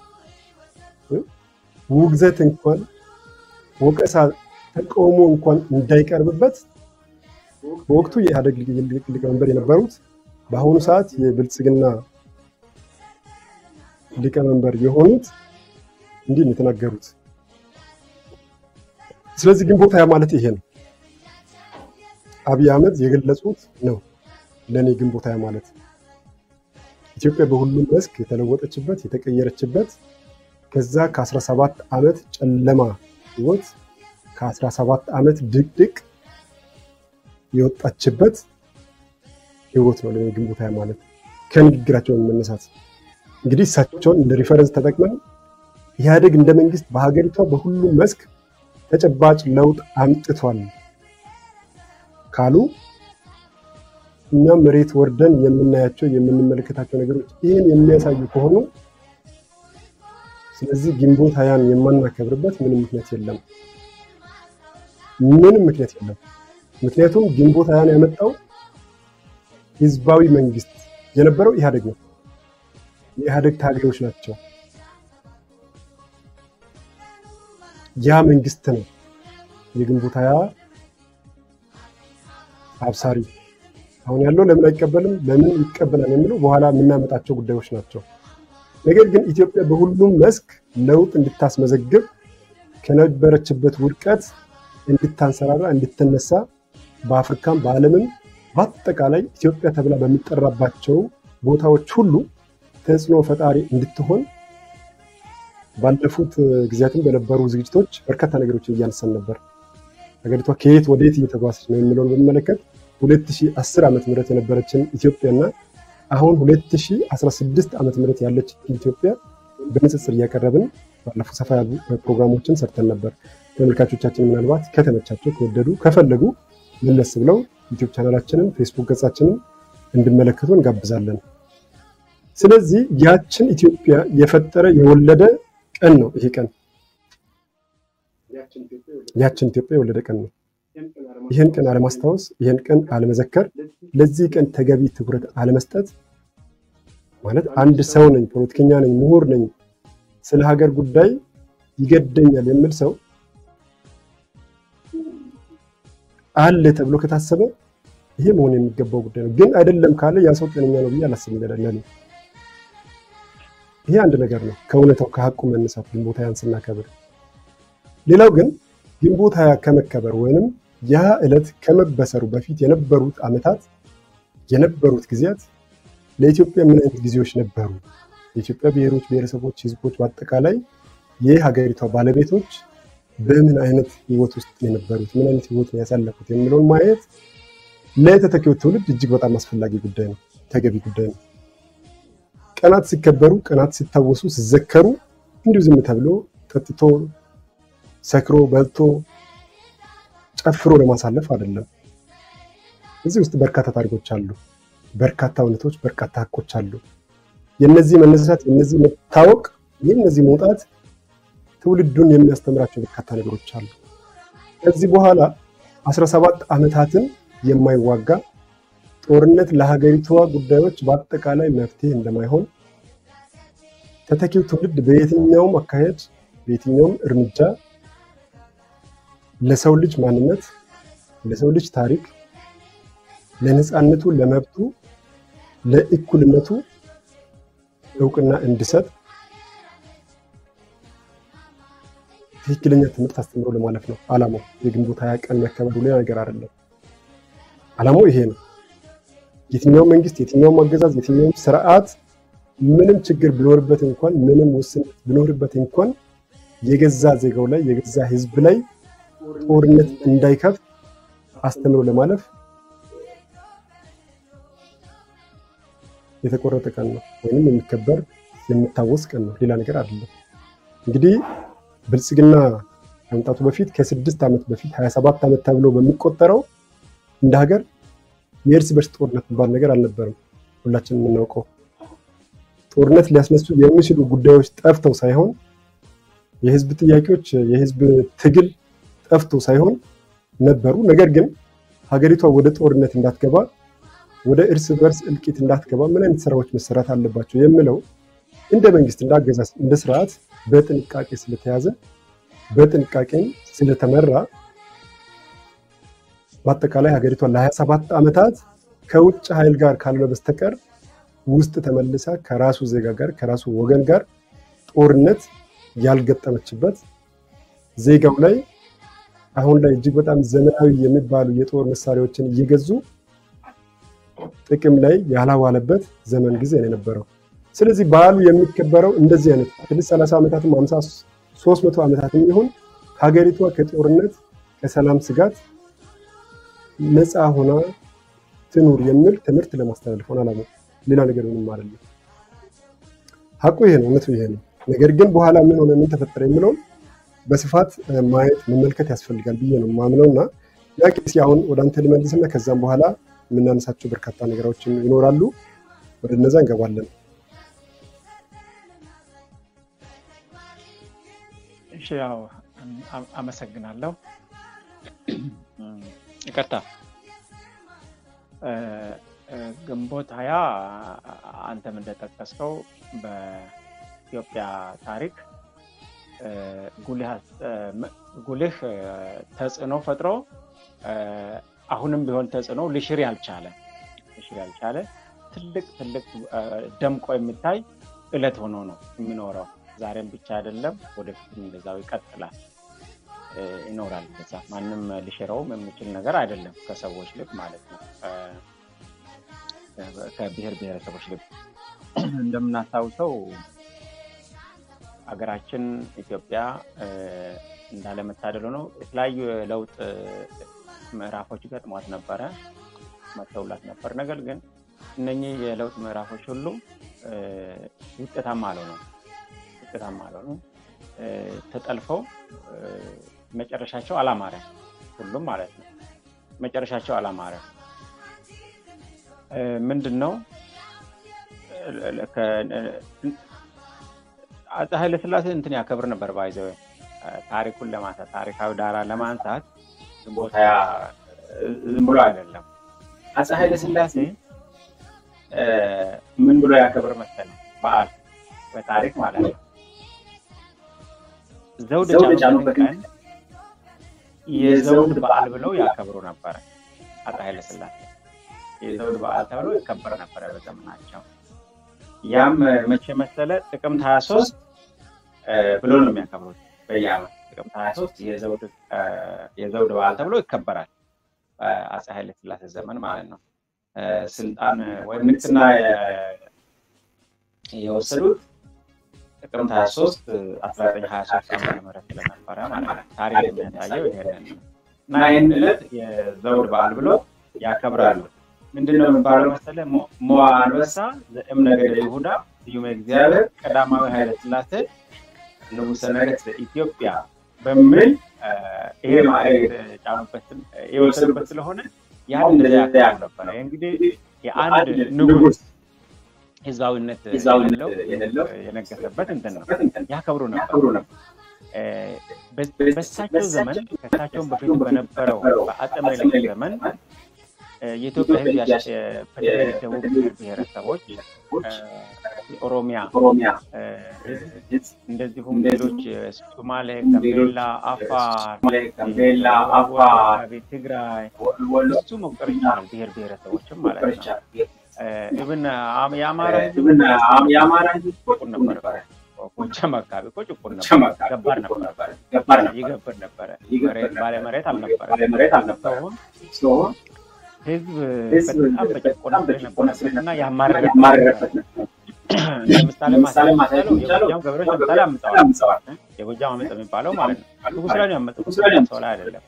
ውግዘት እንኳን ወቀሳ፣ ተቃውሞ እንኳን እንዳይቀርብበት በወቅቱ የኢህአዴግ ሊቀመንበር የነበሩት በአሁኑ ሰዓት የብልጽግና ሊቀመንበር የሆኑት እንዲህ ነው የተናገሩት። ስለዚህ ግንቦት ሃያ ማለት ይሄ ነው። አብይ አህመድ የገለጹት ነው። ለእኔ ግንቦት ሃያ ማለት ኢትዮጵያ በሁሉም መስክ የተለወጠችበት የተቀየረችበት ከዛ ከ17 ዓመት ጨለማ ህይወት ከ17 ዓመት ድቅድቅ የወጣችበት ህይወት ነው ለእኔ ግንቦት ሃያ ማለት ከንግግራቸውን መነሳት እንግዲህ እሳቸውን እንደ ሪፈረንስ ተጠቅመን ኢህአዴግ እንደ መንግስት በሀገሪቷ በሁሉም መስክ ተጨባጭ ለውጥ አምጥቷል ካሉ እኛ መሬት ወርደን የምናያቸው የምንመለከታቸው ነገሮች ይህን የሚያሳዩ ከሆኑ ስለዚህ ግንቦት ሃያን የማናከብርበት ምንም ምክንያት የለም። ምንም ምክንያት የለም። ምክንያቱም ግንቦት ሃያን ያመጣው ህዝባዊ መንግስት የነበረው ኢህአዴግ ነው። የኢህአዴግ ታጋዮች ናቸው። ያ መንግስት ነው የግንቦት ሃያ አብሳሪ። አሁን ያለው ለምን አይቀበልም፣ ለምን ይቀበላል የሚለው በኋላ የምናመጣቸው ጉዳዮች ናቸው። ነገር ግን ኢትዮጵያ በሁሉም መስክ ለውጥ እንድታስመዘግብ ከነበረችበት ውድቀት እንድታንሰራራ እንድትነሳ በአፍሪካም በዓለምም በአጠቃላይ ኢትዮጵያ ተብላ በሚጠራባቸው ቦታዎች ሁሉ ተጽዕኖ ፈጣሪ እንድትሆን ባለፉት ጊዜያትም በነበሩ ዝግጅቶች በርካታ ነገሮችን እያነሳን ነበር። ሀገሪቷ ከየት ወደ የት እየተጓዘች ነው የሚለውን በሚመለከት 2010 ዓመተ ምህረት የነበረችን ኢትዮጵያና አሁን 2016 ዓመተ ምህረት ያለች ኢትዮጵያ በንጽጽር እያቀረብን ባለፉት ሰፋ ያሉ ፕሮግራሞችን ሰርተን ነበር። ተመልካቾቻችን ምናልባት ከተመቻቸው ከወደዱ ከፈለጉ መለስ ብለው ዩቲዩብ ቻናላችንን ፌስቡክ ገጻችንን እንዲመለከቱ እንጋብዛለን። ስለዚህ ያችን ኢትዮጵያ የፈጠረ የወለደ ቀን ነው ይሄ ቀን። ያችን ኢትዮጵያ የወለደ ቀን ነው። ይህን ቀን አለማስታወስ፣ ይህን ቀን አለመዘከር፣ ለዚህ ቀን ተገቢ ትኩረት አለመስጠት ማለት አንድ ሰው ነኝ፣ ፖለቲከኛ ነኝ፣ ምሁር ነኝ፣ ስለ ሀገር ጉዳይ ይገደኛል የሚል ሰው አለ ተብሎ ከታሰበ ይሄ መሆን የሚገባው ጉዳይ ነው። ግን አይደለም ካለ ያ ሰው ጤነኛ ነው ብዬ አላስብም። ለኔ ይሄ አንድ ነገር ነው፣ ከእውነታው ከሀቁ መነሳት ግንቦት ሃያን ስናከብር። ሌላው ግን ግንቦት ሃያ ከመከበር ወይንም ያ ዕለት ከመበሰሩ በፊት የነበሩት ዓመታት የነበሩት ጊዜያት ለኢትዮጵያ ምን አይነት ጊዜዎች ነበሩ? የኢትዮጵያ ብሔሮች፣ ብሔረሰቦች፣ ህዝቦች በአጠቃላይ የሀገሪቷ ባለቤቶች በምን አይነት ህይወት ውስጥ የነበሩት ምን አይነት ህይወት ነው ያሳለፉት የሚለውን ማየት ለተተኪው ትውልድ እጅግ በጣም አስፈላጊ ጉዳይ ነው፣ ተገቢ ጉዳይ ነው። ቀናት ሲከበሩ፣ ቀናት ሲታወሱ፣ ሲዘከሩ እንዲሁ ዝም ተብሎ ጠጥቶ ሰክሮ በልቶ ጨፍሮ ለማሳለፍ አይደለም። እዚህ ውስጥ በርካታ ታሪኮች አሉ፣ በርካታ እውነቶች፣ በርካታ ሀቆች አሉ። የነዚህ መነሳት፣ የነዚህ መታወቅ፣ የነዚህ መውጣት ትውልዱን የሚያስተምራቸው በርካታ ነገሮች አሉ። ከዚህ በኋላ 17 ዓመታትን የማይዋጋ ጦርነት ለሀገሪቷ ጉዳዮች በአጠቃላይ መፍትሄ እንደማይሆን ተተኪው ትውልድ በየትኛውም አካሄድ በየትኛውም እርምጃ ለሰው ልጅ ማንነት፣ ለሰው ልጅ ታሪክ፣ ለነፃነቱ፣ ለመብቱ፣ ለእኩልነቱ እውቅና እንዲሰጥ ትክክለኛ ትምህርት አስተምሮ ለማለፍ ነው ዓላማው። የግንቦት ሃያ ቀን መከበሩ ሌላ ነገር አይደለም። ዓላማው ይሄ ነው። የትኛውም መንግስት፣ የትኛውም አገዛዝ፣ የትኛውም ስርዓት ምንም ችግር ቢኖርበት እንኳን ምንም ውስንነት ቢኖርበት እንኳን የገዛ ዜጋው ላይ የገዛ ህዝብ ላይ ጦርነት እንዳይከፍት አስተምሮ ለማለፍ የተቆረጠ ቀን ነው፣ ወይም የሚከበር የሚታወስ ቀን ነው። ሌላ ነገር አይደለም። እንግዲህ ብልጽግና ከመምጣቱ በፊት ከስድስት ዓመት በፊት 27 ዓመት ተብሎ በሚቆጠረው እንደ ሀገር የእርስ በርስ ጦርነት የሚባል ነገር አልነበረም። ሁላችንም የምናውቀው ጦርነት ሊያስነሱ የሚችሉ ጉዳዮች ጠፍተው ሳይሆን የህዝብ ጥያቄዎች የህዝብ ትግል ጠፍቶ ሳይሆን ነበሩ። ነገር ግን ሀገሪቷ ወደ ጦርነት እንዳትገባ ወደ እርስ በርስ እልቂት እንዳትገባ ምን አይነት ስራዎች መሰራት አለባቸው የሚለው እንደ መንግስት እንደ አገዛዝ እንደ ስርዓት በጥንቃቄ ስለተያዘ በጥንቃቄም ስለተመራ በአጠቃላይ ሀገሪቷ ለ27 ዓመታት ከውጭ ኃይል ጋር ካልሆነ በስተቀር ውስጥ ተመልሳ ከራሱ ዜጋ ጋር ከራሱ ወገን ጋር ጦርነት ያልገጠመችበት ዜጋው ላይ አሁን ላይ እጅግ በጣም ዘመናዊ የሚባሉ የጦር መሳሪያዎችን እየገዙ ጥቅም ላይ ያላዋለበት ዘመን ጊዜ ነው የነበረው። ስለዚህ በዓሉ የሚከበረው እንደዚህ አይነት ስድስት ሰላሳ ዓመታትም ሀምሳ ሶስት መቶ ዓመታትም ይሁን ሀገሪቷ ከጦርነት ከሰላም ስጋት ነፃ ሆና ትኑር የሚል ትምህርት ለማስተላለፍ ሆነ ዓላማው። ሌላ ነገር ምንም አይደለም። ሀቁ ይሄ ነው፣ እውነቱ ይሄ ነው። ነገር ግን በኋላ ምን ሆነ ምን ተፈጠረ የሚለውን በስፋት ማየት መመልከት ያስፈልጋል ብዬ ነው ማምነው እና ያ ቄስ አሁን ወደ አንተ ልመልስና ከዛም በኋላ የምናነሳቸው በርካታ ነገሮች ይኖራሉ። ወደ እነዛ እንገባለን። እሺ፣ ያው አመሰግናለሁ። ይቅርታ ግንቦት ሀያ አንተም እንደጠቀስከው በኢትዮጵያ ታሪክ ጉልህ ተጽዕኖ ፈጥሮ አሁንም ቢሆን ተጽዕኖ ልሽር ያልቻለ ልሽር ያልቻለ ትልቅ ትልቅ ደምቆ የሚታይ እለት ሆኖ ነው የሚኖረው። ዛሬም ብቻ አይደለም፣ ወደፊትም እንደዛው ይቀጥላል ይኖራል። በዛ ማንም ሊሽረውም የሚችል ነገር አይደለም። ከሰዎች ልብ ማለት ነው፣ ከብሔር ብሔረሰቦች ልብ እንደምናስታውሰው ሀገራችን ኢትዮጵያ እንዳለመታደሉ ነው የተለያዩ የለውጥ ምዕራፎች ገጥሟት ነበረ፣ መተውላት ነበር። ነገር ግን እነኚህ የለውጥ ምዕራፎች ሁሉ ውጤታማ አልሆኑም ውጤታማ አልሆኑም። ተጠልፈው መጨረሻቸው አላማረም። ሁሉም ማለት ነው። መጨረሻቸው አላማረም። ምንድን ነው አፄ ኃይለስላሴ እንትን ያከብር ነበር ባይዘው ታሪኩን ለማንሳት ታሪካዊ ዳራ ለማንሳት ቦታ ዝም ብሎ አይደለም። አፄ ኃይለስላሴ ምን ብሎ ያከብር መሰለ በዓል በታሪክ ማለት ነው። ዘውድ የጫኑበት ቀን የዘውድ በዓል ብለው ያከብሩ ነበረ። አፄ ኃይለስላሴ የዘውድ በዓል ተብሎ ይከበር ነበረ በዘመናቸው። ያም መቼ መሰለ ጥቅምት ሀያ ሶስት ብሎ ነው የሚያከብሩት በየዓመት ጥቅምት ሀያ ሶስት የዘውድ በዓል ተብሎ ይከበራል። በአፄ ኃይለስላሴ ዘመን ማለት ነው። ስልጣን ወይም ንግስና የወሰዱት ጥቅምት ሀያ ሶስት አስራ ዘጠኝ ሀያ ሶስት ዓመተ ምህረት ስለነበረ ማለት ነው። ታሪክ የሚያሳየው ይሄንን ነው እና ይህን ዕለት የዘውድ በዓል ብሎ ያከብራሉ። ምንድነው የሚባለው መሰለ ሞዓ አንበሳ ዘእምነገደ ይሁዳ ስዩመ እግዚአብሔር ቀዳማዊ ኃይለ ሥላሴ ንጉሠ ነገሥት ኢትዮጵያ በሚል ይሄ የተጫኑበት የወሰዱበት ስለሆነ ያን እንደዚያ ያከብሩ ነበረ። እንግዲህ የአንድ ንጉሥ ህዝባዊነት የሌለው የነገሰበት እንትን ነው ያከብሩ ነበር። በእሳቸው ዘመን ከእሳቸውን በፊት በነበረው በአፄ ምኒልክ ዘመን የኢትዮጵያ ህዝብ በተለይ ደቡብ ብሔረሰቦች የኦሮሚያ እንደዚሁም ሌሎች ሶማሌ፣ ጋምቤላ፣ አፋር፣ ትግራይ እሱ መቁጠር ይቻላል። ብሔር ብሔረሰቦችም ማለት ነው። ኢብን የአማራ ህዝብ ጭቁን ነበር። ጎጃም አካባቢ እኮ ጭቁን ነበር፣ ገባር ነበር፣ ይገብር ነበረ። ባለ መሬት አልነበረ። ህዝብ በጣም በጭቆና ነበረበት እና ያማረረበት ለምሳሌ ማሳለ ማሳለው የጎጃም ገበሬዎች ለምሳሌ አምፀዋል። የጎጃም አመፅ የሚባለው ማለት ነው። ንጉሥ ላይ ነው ያመፁት፣ ሰው ላይ አይደለም።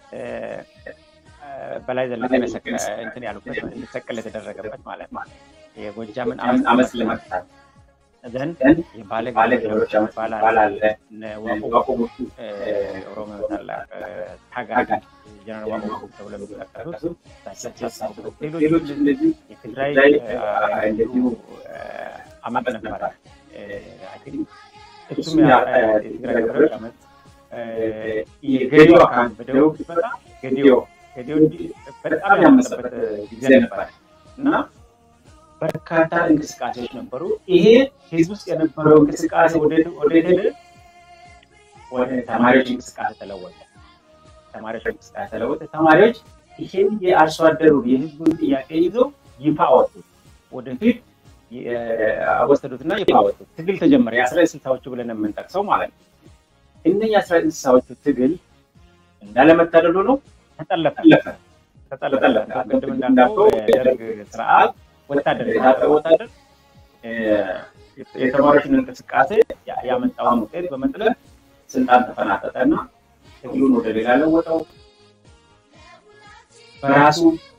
በላይ ዘለቀ እንትን ያሉበት እንዲሰቀል የተደረገበት ማለት ነው። የጎጃምን አመፅ ለመቅጣት ዘንድ የባለ ገበሬዎች የሚባል አለ። ዋቆ ኦሮሞ ታላቅ ታጋይ ጀነራል ዋቆ ተብሎ የሚጠቀሱት ሌሎች እንደዚህ የትግራይ እንደዚሁ አመፅ ነበረ። እሱም የትግራይ ገበሬዎች አመፅ የገዲዮ አካባቢ በደቡብ ሲመጣ ገዲዮ ገዲዮ በጣም ያመፀበት ጊዜ ነበረ እና በርካታ እንቅስቃሴዎች ነበሩ። ይሄ ህዝብ ውስጥ የነበረው እንቅስቃሴ ወዴት ሄደ? ወደ ተማሪዎች እንቅስቃሴ ተለወጠ። ተማሪዎች እንቅስቃሴ ተለወጠ። ተማሪዎች ይሄን የአርሶ አደሩ የህዝቡን ጥያቄ ይዘው ይፋ አወጡት። ወደፊት ወሰዱትና ይፋ አወጡት። ትግል ተጀመረ። የአስራ ስልሳዎቹ ብለን የምንጠቅሰው ማለት ነው። እነዚህ የአስራ ስልሳዎቹ ትግል እንዳለመታደሉ ነው ተጠለፈ ተጠለፈ። ቅድም እንዳልከው የደርግ ስርዓት ወታደር የታጠቀ ወታደር የተማሪዎችን እንቅስቃሴ ያመጣውን ውጤት በመጥለፍ ስልጣን ተፈናጠጠና ትግሉን ወደ ሌላ ለወጠው። በራሱ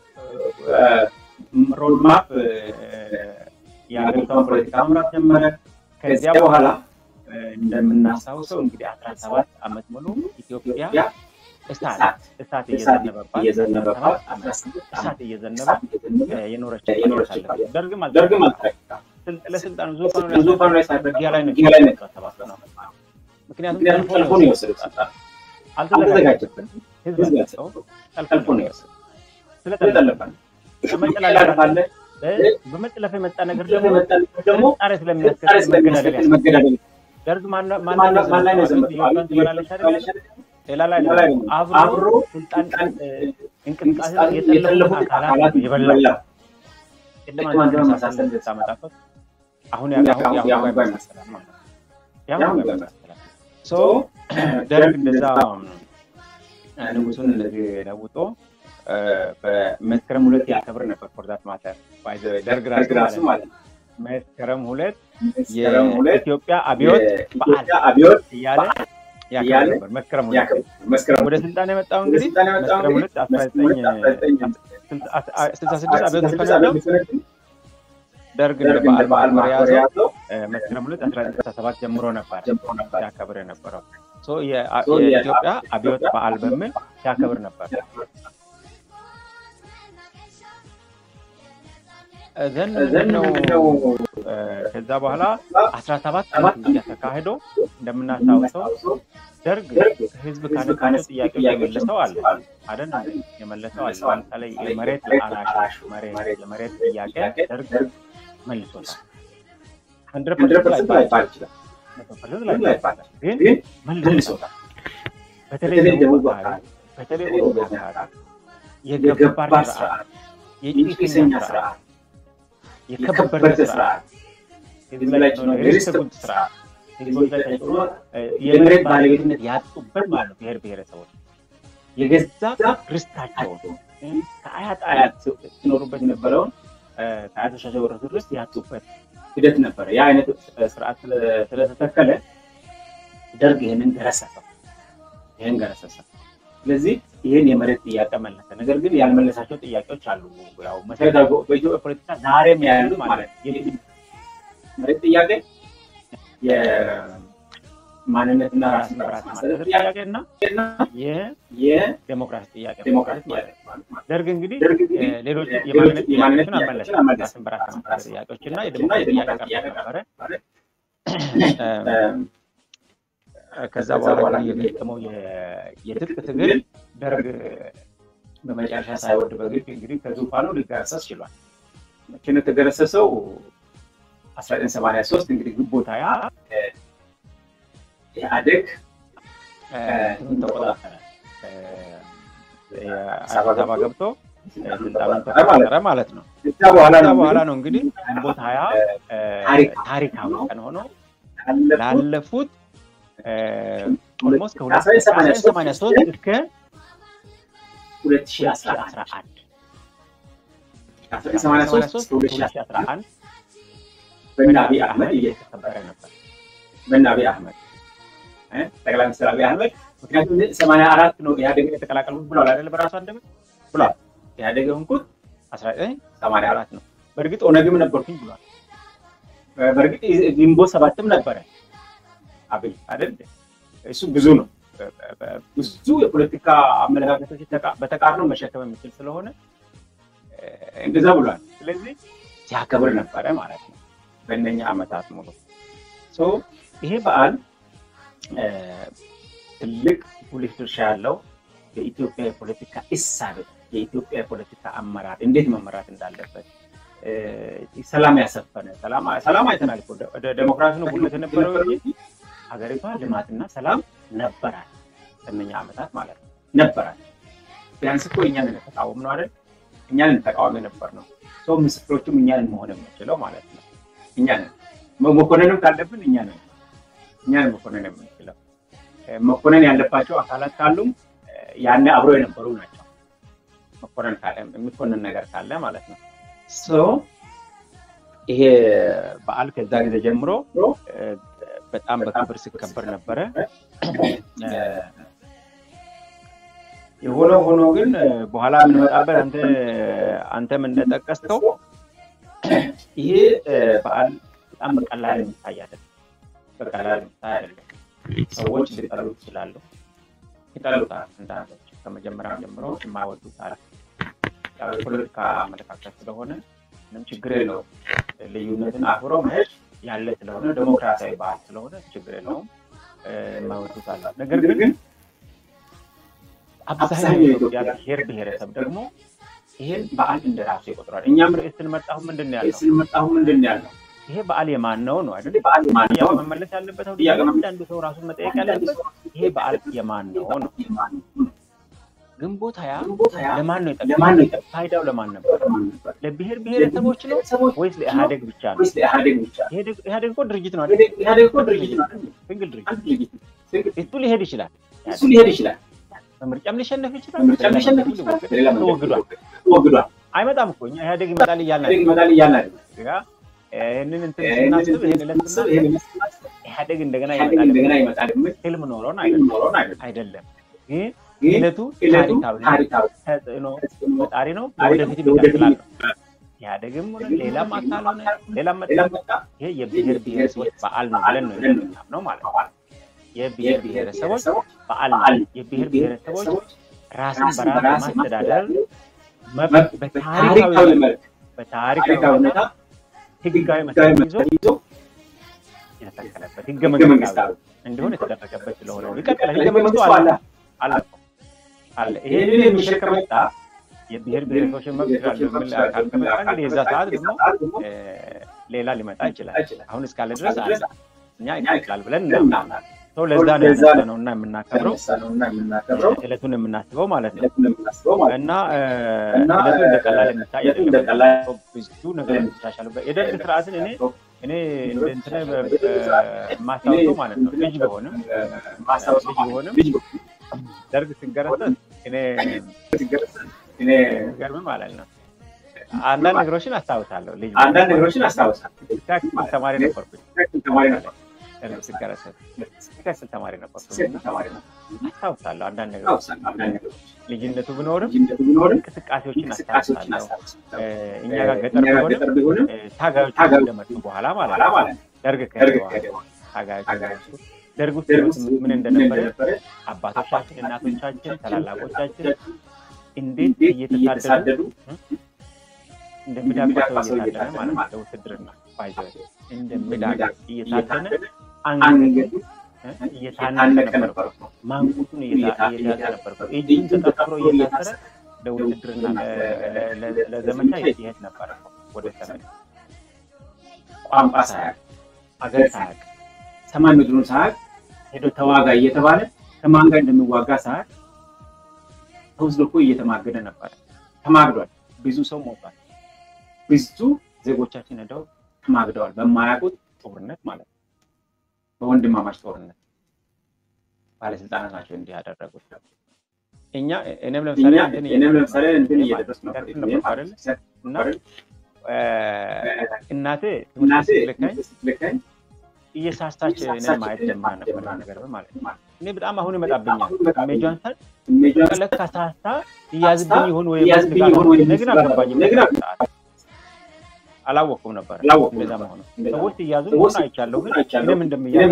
ሮድማፕ የሀገሪቷን ፖለቲካ መምራት ጀመረ። ከዚያ በኋላ እንደምናስታውሰው እንግዲህ አስራ ሰባት ዓመት ሙሉ ኢትዮጵያ እሳት እሳት እየዘነበባት እሳት እየዘነበ የኖረች ደርግም ደርግም ለስልጣኑ ዙፋኑ ላይ ሳደርጊያ ላይ ነው ነው ምክንያቱም ጠልፎ ነው የወሰዱት አልተዘጋጀበትም ህዝብ ሰው ጠልፎ ነው የወሰዱት ስለጠለፈ መጠላለፍ አለ በመጠለፍ የመጣ ነገር ደግሞ ጣሪ ስለሚያስከትል መገዳደል ደርግ ማን ላይ ነው ዘመት ትበላለች አይደለች ሌላ ላይ አብሮ ስልጣን እንቅስቃሴ የጠለፉ አካላት የበላ ቅድም አንተ መሳሰል ታመጣበት አሁን ያሁን ይመሰላል ማለት ነው። ያሁን ይመሰላል። ሶ ደርግ እንደዛ ንጉሱን እንደዚህ ለውጦ በመስከረም ሁለት ያከብር ነበር። ፎርዛት ማተር ደርግ ራሱ ማለት ነው። መስከረም ሁለት የኢትዮጵያ አብዮት በዓል እያለ ያከብር ነበር። መስከረም ሁለት ወደ ስልጣን የመጣው እንግዲህ መስከረም ሁለት አስራ ዘጠኝ ስልሳ ስድስት አብዮት ተፈነዳው ደርግ እንደ በዓል ማክበር የያዘው መስከረም ሁለት አስራ ዘጠኝ ስልሳ ሰባት ጀምሮ ነበር ሲያከብር የነበረው የኢትዮጵያ አብዮት በዓል በሚል ሲያከብር ነበር። ዘን ነው ከዛ በኋላ አስራ ሰባት ዓመት ተካሂዶ እንደምናስታውሰው ደርግ ህዝብ ካነሳቸው ጥያቄዎች የመለሰው አለ አይደል? የመለሰው አለ። ለምሳሌ የመሬት ላራሽ መሬት የመሬት ጥያቄ ደርግ መልሶታል። ሀንድረድ ፐርሰንት ላይባል ይችላል፣ መቶ ፐርሰንት ላይባል ይችላል፣ ግን መልሶታል። በተለይ ደቡብ አካባቢ፣ በተለይ ኦሮሚያ አካባቢ የገባር ስርዓት፣ የጭሰኛ ስርዓት፣ የከበረ ስርዓት፣ ህዝብ ላይ ሪስት ጉድ ስርዓት ህዝቦች ላይ ተጭኖ የመሬት ባለቤትነት ያጡበት ማለት ነው። ብሔር ብሔረሰቦች የገዛ ርስታቸውን ከአያት አያት ሲኖሩበት የነበረውን ከአያቶቻቸው የወረሱት ርስት ያጡበት ሂደት ነበረ። ያ አይነት ስርዓት ስለተተከለ ደርግ ይህንን ገረሰሰው፣ ይህን ገረሰሰው። ስለዚህ ይህን የመሬት ጥያቄ መለሰ። ነገር ግን ያልመለሳቸው ጥያቄዎች አሉ። ያው መሰረታዊ በኢትዮጵያ ፖለቲካ ዛሬም ያሉ ማለት መሬት ጥያቄ የማንነትና ራስን በራስ ማስተዳደር ጥያቄ እና የዴሞክራሲ ጥያቄ ማለት ነው። ደርግ እንግዲህ ሌሎች የማንነት ጥያቄዎችን አልመለሰም። ራስን በራስ ማስተዳደር ጥያቄዎች እና የዴሞክራሲ ጥያቄ ቀርቦ ነበረ። ከዛ በኋላ የገጠመው የትጥቅ ትግል ደርግ በመጨረሻ ሳይወድ በግድ እንግዲህ ከዙፋኑ ሊገረሰስ ችሏል። መቼ ነው የተገረሰሰው? 1983 እንግዲህ ግንቦት ሃያ ኢህአዴግ ተቆጣጠረ። አዲስ አበባ ገብቶ ስልጣኑን ተቆጣጠረ ማለት ነው። ከዛ በኋላ ነው እንግዲህ ግንቦት ሃያ ታሪካዊ ቀን ሆኖ ላለፉት ኦልሞስት ከ1983 እስከ 2011 2011 በእነ አብይ አህመድ እየተከበረ ነበር። በእነ አብይ አህመድ ጠቅላይ ሚኒስትር አብይ አህመድ ምክንያቱም ሰማንያ አራት ነው ኢህአዴግን የተቀላቀልኩት ብሏል አይደለ? በራሱ አንደበት ብሏል። ኢህአዴግ የሆንኩት አስራ ዘጠኝ ሰማንያ አራት ነው። በእርግጥ ኦነግም ነበርኩኝ ብሏል። በእርግጥ ግንቦት ሰባትም ነበረ አብይ አይደል? እሱ ብዙ ነው። ብዙ የፖለቲካ አመለካከቶች በተቃርኖ መሸከም የሚችል ስለሆነ እንደዛ ብሏል። ስለዚህ ሲያከብር ነበረ ማለት ነው በእነኛ ዓመታት ሙሉ ይሄ በዓል ትልቅ ጉልህ ድርሻ ያለው የኢትዮጵያ የፖለቲካ እሳቤ የኢትዮጵያ የፖለቲካ አመራር እንዴት መመራት እንዳለበት ሰላም ያሰፈነ ሰላም አይተናል። ዴሞክራሲ ነው ጉልህ የነበረው እንጂ ሀገሪቷ ልማትና ሰላም ነበራል። በእነኛ ዓመታት ማለት ነው ነበራል። ቢያንስ እኮ እኛን ተቃወም ነው አይደል? እኛን ተቃዋሚ ነበር ነው ሰው ምስክሮቹም እኛን መሆን የምንችለው ማለት ነው። እኛ ነን መኮንንም ካለብን እኛ ነን እኛ ነን መኮንን የምንችለው። መኮንን ያለባቸው አካላት ካሉም ያኔ አብሮ የነበሩ ናቸው። መኮንን ካለ የሚኮንን ነገር ካለ ማለት ነው። ይሄ በዓል ከዛ ጊዜ ጀምሮ በጣም በክብር ሲከበር ነበረ። የሆነ ሆኖ ግን በኋላ የምንመጣበት አንተ አንተም እንደጠቀስከው ይሄ በዓል በጣም በቀላል የሚታይ አይደለም። በቀላል የሚታይ አይደለም። ሰዎች ሊጠሉት ይችላሉ፣ ይጠሉታል። አንዳንዶች ከመጀመሪያም ጀምሮ የማይወዱታል። የፖለቲካ አመለካከት ስለሆነ ምንም ችግር የለውም። ልዩነትን አክብሮ መሄድ ያለ ስለሆነ ዴሞክራሲያዊ ባህል ስለሆነ ችግር የለውም። የማይወዱታል። ነገር ግን አብዛኛው የኢትዮጵያ ብሔር ብሔረሰብ ደግሞ ይሄን በዓል እንደ ራሱ ይቆጥራል። እኛም ርዕስ ስንመጣሁ ምንድን ነው ያለው? ስንመጣሁ ምንድን ነው ያለው? ይሄ በዓል የማን ነው ነው አይደል? በዓል የማን ነው መመለስ ያለበት አሁን እያንዳንዱ ሰው ራሱን መጠየቅ ያለበት ይሄ በዓል የማን ነው ነው። ግንቦት ሀያ ለማን ነው የጠቀመው? ፋይዳው ለማን ነበር? ለብሔር ብሔረሰቦች ነው ወይስ ለኢህአዴግ ብቻ ነው? ኢህአዴግ እኮ ድርጅት ነው አይደል? ኢህአዴግ እኮ ድርጅት ነው አይደል? ሲንግል ድርጅት እሱ ሊሄድ ይችላል እሱ ሊሄድ ይችላል በምርጫም ሊሸነፍ ይችላል። ምርጫም ሊሸነፍ ይችላል። ተወግዷል ተወግዷል። አይመጣም እኮ እኛ ኢህአዴግ ይመጣል እያልን ይመጣል እያልን ይህንን እንትን ስናስብ ይህን ዕለት ስናስብ ኢህአዴግ እንደገና ይመጣል እንደገና ይመጣል ህልም ኖሮን አይደለም። ግን ዕለቱ ታሪካዊ ተጽዕኖ ፈጣሪ ነው። ወደፊት ይቀጥላል። ኢህአዴግም ሆነ ሌላም አካል ሆነ ሌላም መጣ ይሄ የብሔር ብሔረሰቦች በዓል ነው ብለን ነው የምናምነው ማለት ነው። የብሔር ብሔረሰቦች በዓል ነው። የብሔር ብሔረሰቦች ራስን በራስ ማስተዳደር መብት በታሪካዊ መልክ በታሪካዊ ሁኔታ ህጋዊ መሰረት ይዞ የተተከለበት ህገ መንግስታዊ እንዲሆን የተደረገበት ስለሆነ ይቀጥላል። ህገ መንግስቱ አለ አለ አለ። ይሄንን የሚሽር ከመጣ የብሔር ብሔረሰቦችን መብት ይላሉ የሚል አካል ከመጣ እንግዲህ የዛ ሰዓት ደግሞ ሌላ ሊመጣ ይችላል። አሁን እስካለ ድረስ አለ እኛ ይቀጥላል ብለን እናምናለን። ሰው ለዛ ነው ያነሳነው እና የምናከብረው እለቱን የምናስበው ማለት ነው። እና እለቱ እንደ ቀላል የሚታይ አይደለም። ብዙ ነገር የሚሻሻሉበት የደርግ ስርዓትን እኔ እኔ እንትን የማስታውሰው ማለት ነው ልጅ በሆንም ልጅ በሆንም ደርግ ሲገረሰስ እኔ ገርም ማለት ነው አንዳንድ ነገሮችን አስታውሳለሁ። ልጅ አንዳንድ ነገሮችን አስታውሳለሁ። ተማሪ ነበርኩኝ ተማሪ ነበር ደርግ ሲገረሰስ ክፍል ተማሪ ነበርኩኝ። አስታውሳለሁ አንዳንድ ነገሮች ልጅነቱ ቢኖርም እንቅስቃሴዎችን አስታውሳለሁ። እኛ ጋር ገጠር ቢሆንም ታጋዮች እንደመጡ በኋላ ማለት ነው ደርግ ከሄደ በኋላ ታጋዮች እንደመጡ ደርግ ውስጥ ምን እንደነበረ አባቶቻችን፣ እናቶቻችን፣ ታላላቆቻችን እንዴት እየተሳደዱ እንደሚዳቆሰው እየታደነ ማለት ነው ለውትድርና ባይዘ እንደሚዳቅ እየታደነ አንገቱ እየታነቀ ነበር። ማንቁቱን እየያዘ ነበር። እጁን ተጠፍሮ እየታሰረ ለውትድርና ለዘመቻ ይሄድ ነበር ወደ ሰሜን። ቋንቋ ሳያቅ አገር ሳያቅ ሰማይ ምድሩን ሳያቅ ሄዶ ተዋጋ እየተባለ ከማን ጋር እንደሚዋጋ ሳያቅ ተወስዶ እኮ እየተማገደ ነበር። ተማግዷል። ብዙ ሰው ሞቷል። ብዙ ዜጎቻችን ሄደው ተማግደዋል። በማያውቁት ጦርነት ማለት ነው። በወንድማማች ጦርነት ባለስልጣናት ናቸው እንዲህ ያደረጉት። እኛ እኔም ለምሳሌ እኔም ለምሳሌ እንትን እየደረስ ነበር እና እናቴ እናቴ ልካኝ እየሳሳች እኔን ማየት ጀምራ ነበር ነገር ማለት ነው። እኔ በጣም አሁን ይመጣብኛል ሜጇን ሳል ለካ ሳሳ እያዝብኝ ይሆን ወይ ግን አልገባኝም። አላወቅኩም ነበር እንደዛ መሆኑ። ሰዎች እያዙ መሆን አይቻለሁ፣ ግን እኔም እንደምያዝ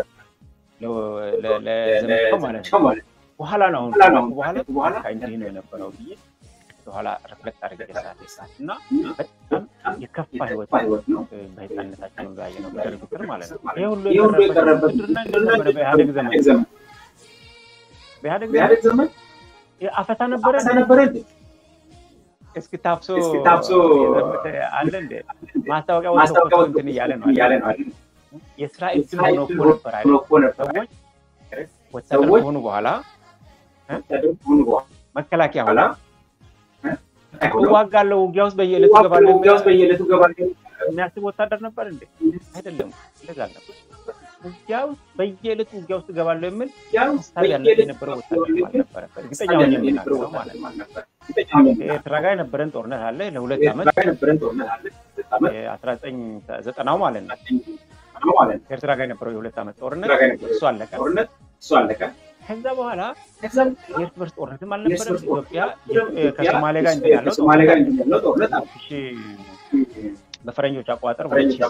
ለዘመቻው ማለት ነው። በኋላ ነው አሁን በኋላ እንዲህ ነው የነበረው ብዬ በኋላ ሪፍሌክት አድርጌ ሳት እና በጣም የከፋ ህይወት ነው በህፃንነታችን ያየ ነው በደርግ ስር ማለት ነው። ይህ ሁሉ የቀረበት ውትድርና እንደነበረ በኢህአዴግ ዘመን በኢህአዴግ ዘመን አፈሳ ነበረ ነበረ እስኪ ታፍሶ ታፍሶ አለ እንደ ማስታወቂያ ወጥቶ እንትን እያለ ነው እያለ ነው የስራ እድል ሆኖ እኮ ነበር አይደል? ሰዎች ወታደር ከሆኑ በኋላ መከላከያ ሆና እዋጋለሁ፣ ውጊያ ውስጥ በየዕለቱ እገባለሁ ውጊያ ውስጥ በየዕለቱ እገባለሁ የሚያስብ ወታደር ነበር እንዴ? አይደለም፣ እንደዛ አልነበር። ውጊያ ውስጥ በየዕለቱ ውጊያ ውስጥ እገባለሁ የሚል ሀሳብ ያለ የነበረው ወታደር አልነበረ። እርግጠኛ ሆኜ የምናገረው ማለት ነው። ኤርትራ ጋር የነበረን ጦርነት አለ ለሁለት ዓመት አስራ ዘጠኝ ዘጠናው ማለት ነው። ኤርትራ ጋር የነበረው የሁለት ዓመት ጦርነት እሱ አለቀ። እሱ አለቀ። ከዛ በኋላ የእርስ በርስ ጦርነትም አልነበረም። ኢትዮጵያ ከሶማሌ ጋር እንትን ያለው ሶማሌ ጋር እንትን ያለው ጦርነት በፈረንጆች አቆጣጠር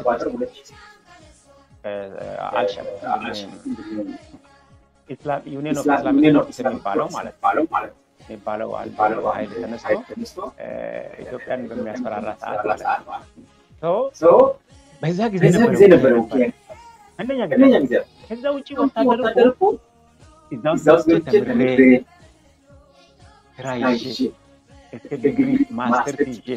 አልሸባብ ዩኒየን ኦፍ ኢስላሚክ ፎርስስ የሚባለው ማለት ነው የሚባለው ኃይል ተነስቶ ኢትዮጵያን በሚያስፈራራ ሰዓት ማለት ነው። በዛ ጊዜ ነበረ አንደኛ ጊዜ ከዛ ውጭ ወታደር እኮ እዛ ውስጥ ተምሬ ስራ ይዤ እስከ ዲግሪ ማስተር ይዤ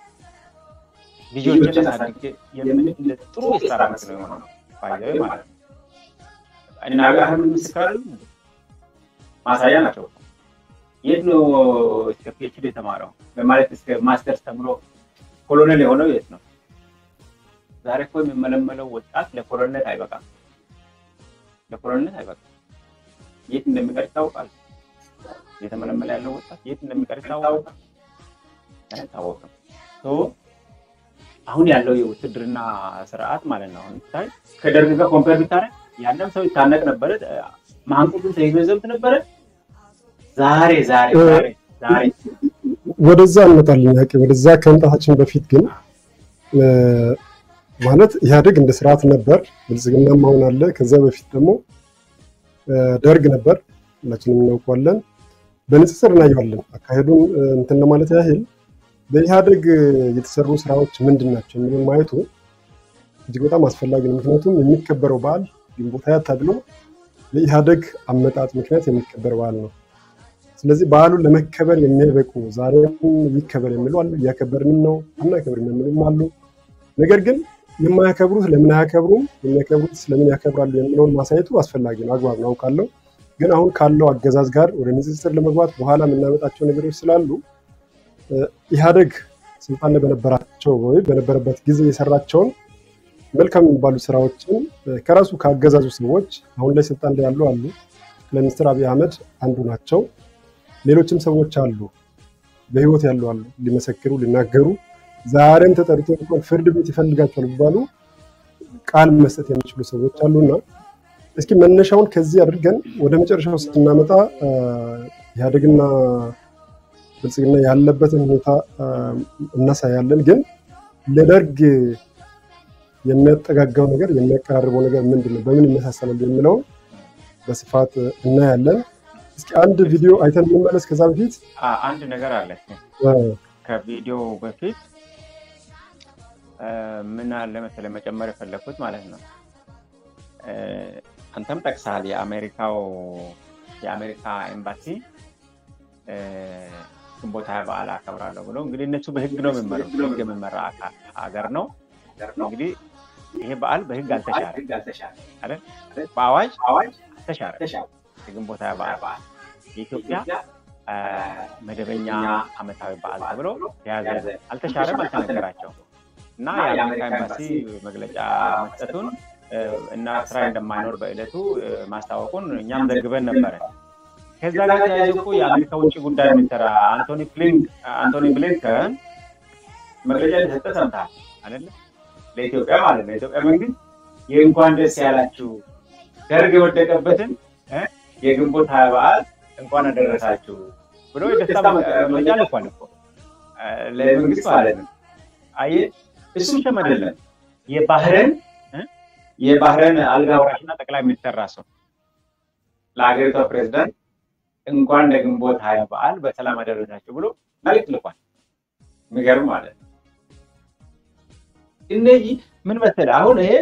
ልጆችን አሳድጌ ጥሩ የስራ ዓመት ነው የሆነው ባይዘ ማለት ነው። እና አሁን ምስክራሉ ማሳያ ናቸው። የት ነው እስከ ፒኤችዲ የተማረው በማለት እስከ ማስተርስ ተምሮ ኮሎኔል የሆነው የት ነው? ዛሬ እኮ የሚመለመለው ወጣት ለኮሎኔል አይበቃም፣ ለኮሎኔል አይበቃም። የት እንደሚቀር ይታወቃል። እየተመለመለ ያለው ወጣት የት እንደሚቀር ይታወቃል፣ አይታወቅም። አሁን ያለው የውትድርና ስርዓት ማለት ነው። አሁን ታይ ከደርግ ጋር ኮምፔር ብታረግ ያንም ሰው ይታነቅ ነበረ፣ ማንቁቱን ተይዞ ይዘምት ነበረ። ዛሬ ዛሬ ዛሬ ዛሬ ወደዛ እንመጣለን። ያቄ ወደዛ ከመምጣታችን በፊት ግን ማለት ኢህአዴግ እንደ ስርዓት ነበር፣ ብልጽግናም አሁን አለ። ከዛ በፊት ደግሞ ደርግ ነበር፣ ሁላችንም እናውቀዋለን። በንጽጽር እናየዋለን። አካሄዱን እንትን ለማለት ያህል በኢህአዴግ የተሰሩ ስራዎች ምንድን ናቸው የሚለውን ማየቱ እጅግ በጣም አስፈላጊ ነው። ምክንያቱም የሚከበረው በዓል ግንቦት ሃያ ተብሎ በኢህአዴግ አመጣጥ ምክንያት የሚከበር በዓል ነው። ስለዚህ በዓሉን ለመከበር የሚያበቁ ዛሬም ይከበር የሚሉ አሉ፣ እያከበርንም ነው፣ አናከብርም የሚሉም አሉ። ነገር ግን የማያከብሩት ለምን አያከብሩም፣ የሚያከብሩት ለምን ያከብራሉ የሚለውን ማሳየቱ አስፈላጊ ነው፣ አግባብ ነው፣ አውቃለሁ። ግን አሁን ካለው አገዛዝ ጋር ወደ ንጽጽር ለመግባት በኋላ የምናመጣቸው ነገሮች ስላሉ ኢህአዴግ ስልጣን ላይ በነበራቸው ወይ በነበረበት ጊዜ የሰራቸውን መልካም የሚባሉ ስራዎችን ከራሱ ከአገዛዙ ሰዎች አሁን ላይ ስልጣን ላይ ያሉ አሉ። ጠቅላይ ሚኒስትር አብይ አህመድ አንዱ ናቸው። ሌሎችም ሰዎች አሉ፣ በህይወት ያሉ አሉ፣ ሊመሰክሩ ሊናገሩ ዛሬም ተጠርቶ እንኳን ፍርድ ቤት ይፈልጋቸዋል ቢባሉ ቃል መስጠት የሚችሉ ሰዎች አሉና እስኪ መነሻውን ከዚህ አድርገን ወደ መጨረሻው ስናመጣ ኢህአዴግና ብልጽግና ያለበትን ሁኔታ እናሳያለን። ግን ለደርግ የሚያጠጋጋው ነገር የሚያቀራርበው ነገር ምንድን ነው፣ በምን ይመሳሰላሉ የሚለውን በስፋት እናያለን። እስኪ አንድ ቪዲዮ አይተን እንመለስ። ከዛ በፊት አንድ ነገር አለ። ከቪዲዮ በፊት ምን አለ መሰለህ መጨመር የፈለግኩት ማለት ነው። አንተም ጠቅሰሃል። የአሜሪካው የአሜሪካ ኤምባሲ ግንቦት ሃያ በዓል አከብራለሁ ብሎ እንግዲህ እነሱ በህግ ነው የሚመሩት፣ በህግ የሚመራ ሀገር ነው። እንግዲህ ይሄ በዓል በህግ አልተሻረ አይደል? በአዋጅ አልተሻረ። የግንቦት ሃያ በዓል የኢትዮጵያ መደበኛ ዓመታዊ በዓል ተብሎ ተያዘ። አልተሻረም፣ አልተነገራቸውም እና የአሜሪካ ኤምባሲ መግለጫ መስጠቱን እና ስራ እንደማይኖር በዕለቱ ማስታወቁን እኛም ዘግበን ነበረ። ከዛ ጋር ተያይዞ እኮ የአሜሪካ ውጭ ጉዳይ ሚኒስትር አንቶኒ ብሊንከን መግለጫ እንደሰጠ ሰምተሃል አይደለ? ለኢትዮጵያ ማለት ነው። የኢትዮጵያ መንግስት የእንኳን ደስ ያላችሁ ደርግ የወደቀበትን የግንቦት ሃያ በዓል እንኳን አደረሳችሁ ብሎ የደስታ መግለጫ ልኳል እኮ ለመንግስት ማለት ነው። አየህ እሱ ብቻም አይደለም የባህረን የባህረን አልጋ ወራሽና ጠቅላይ ሚኒስትር ራሱ ለሀገሪቷ ፕሬዚዳንት እንኳን ለግንቦት ሃያ በዓል በሰላም አደረሳችሁ ብሎ መልዕክት ልኳል። የሚገርም ማለት ነው። እነዚህ ምን መሰለህ አሁን ይሄ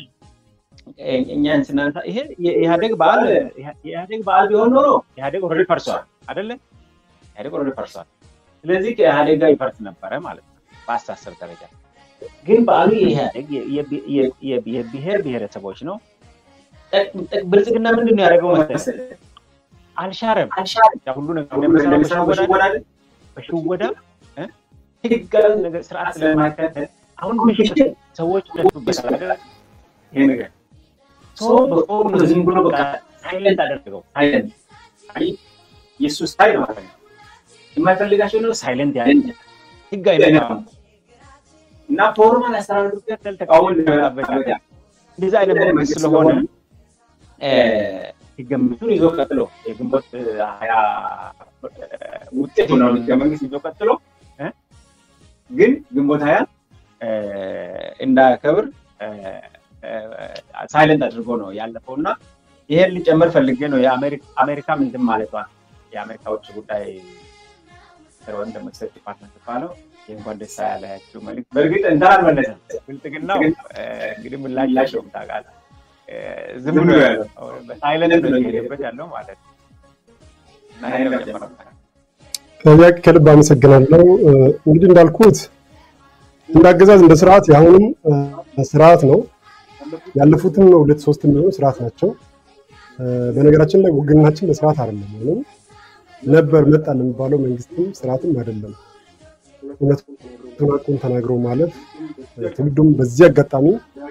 እኛን ስናነሳ ይሄ የኢህአዴግ በዓል የኢህአዴግ በዓል ቢሆን ኖሮ ኢህአዴግ ኦልሬዲ ፈርሷል አይደለ? ኢህአዴግ ኦልሬዲ ፈርሷል። ስለዚህ ከኢህአዴግ ጋር ይፈርስ ነበረ ማለት ነው በአስተሳሰብ ደረጃ። ግን በዓሉ የኢህአዴግ የብሔር ብሔረሰቦች ነው። ብልጽግና ምንድን ነው ያደረገው መሰለህ? አልሻረም። ሁሉ ነገር በሽወዳ ህጋዊ ነገር ስርዓት ስለማይከተል አሁን ምሽት ሰዎች ደሱበታል። ይሄ ነገር በቆም ዝም ብሎ በቃ ሳይለንት አደረገው። ሳይለንት የእሱ ስታይል ማለት ነው። የማይፈልጋቸው ነው ሳይለንት ያለ ህጋዊ ነገር እና ፎርማል አሰራር ከተል ተቃውሞ እንደመጣበት እንደዛ አይነት መንግስት ስለሆነ ህገ መንግስቱን ይዞ ቀጥሎ የግንቦት ሀያ ውጤት ነው ህገ መንግስት ይዞ ቀጥሎ ግን ግንቦት ሀያ እንዳያከብር ሳይለንት አድርጎ ነው ያለፈው እና ይሄን ሊጨምር ፈልጌ ነው የአሜሪካ ምንድን ማለቷ የአሜሪካ ውጭ ጉዳይ ወይም ደግሞ ስቴት ዲፓርትመንት ባለው የእንኳን ደስ ያላችሁ መልዕክት በእርግጥ እንትን አልመለሰም። ብልጽግናው እንግዲህ ምላሻቸው ታውቃለህ ዝም ብሎ ያለው በሳይለንት ነው የሄደበት ያለው ማለት ነው። ያቅ ከልብ አመሰግናለሁ። እንግዲህ እንዳልኩት እንደ አገዛዝ እንደ ስርዓት የአሁኑም ስርዓት ነው። ያለፉትም ሁለት ሶስት የሚሆኑ ስርዓት ናቸው። በነገራችን ላይ ውግናችን በስርዓት አይደለም ወይም ነበር መጣ የሚባለው መንግስትም ስርዓትም አይደለም። እውነቱን አቁም ተናግሮ ማለፍ ትውልዱም በዚህ አጋጣሚ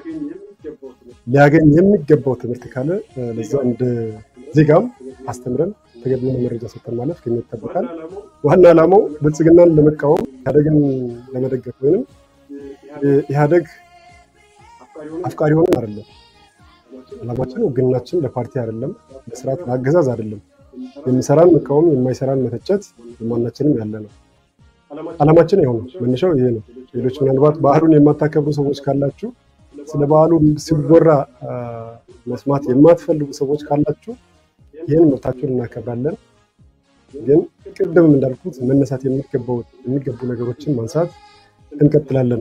ሊያገኝ የሚገባው ትምህርት ካለ ለዛ እንደ ዜጋም አስተምረን ተገቢውን መረጃ ሰጠን ማለፍ ከኛ ይጠበቃል። ዋና ዓላማው ብልጽግናን ለመቃወም ኢህአዴግን ለመደገፍ ወይም ኢህአዴግ አፍቃሪ ሆነን አይደለም። ዓላማችን ውግናችን ለፓርቲ አይደለም፣ ለስርዓት ለአገዛዝ አይደለም። የሚሰራን መቃወም፣ የማይሰራን መተቸት የማናችንም ያለ ነው። አላማችን ይኸው ነው። መነሻው ይሄ ነው። ሌሎች ምናልባት ባህሉን የማታከብሩ ሰዎች ካላችሁ፣ ስለ ባህሉ ሲወራ መስማት የማትፈልጉ ሰዎች ካላችሁ ይህን መብታችሁን እናከብራለን። ግን ቅድምም እንዳልኩት መነሳት የሚገቡ ነገሮችን ማንሳት እንቀጥላለን።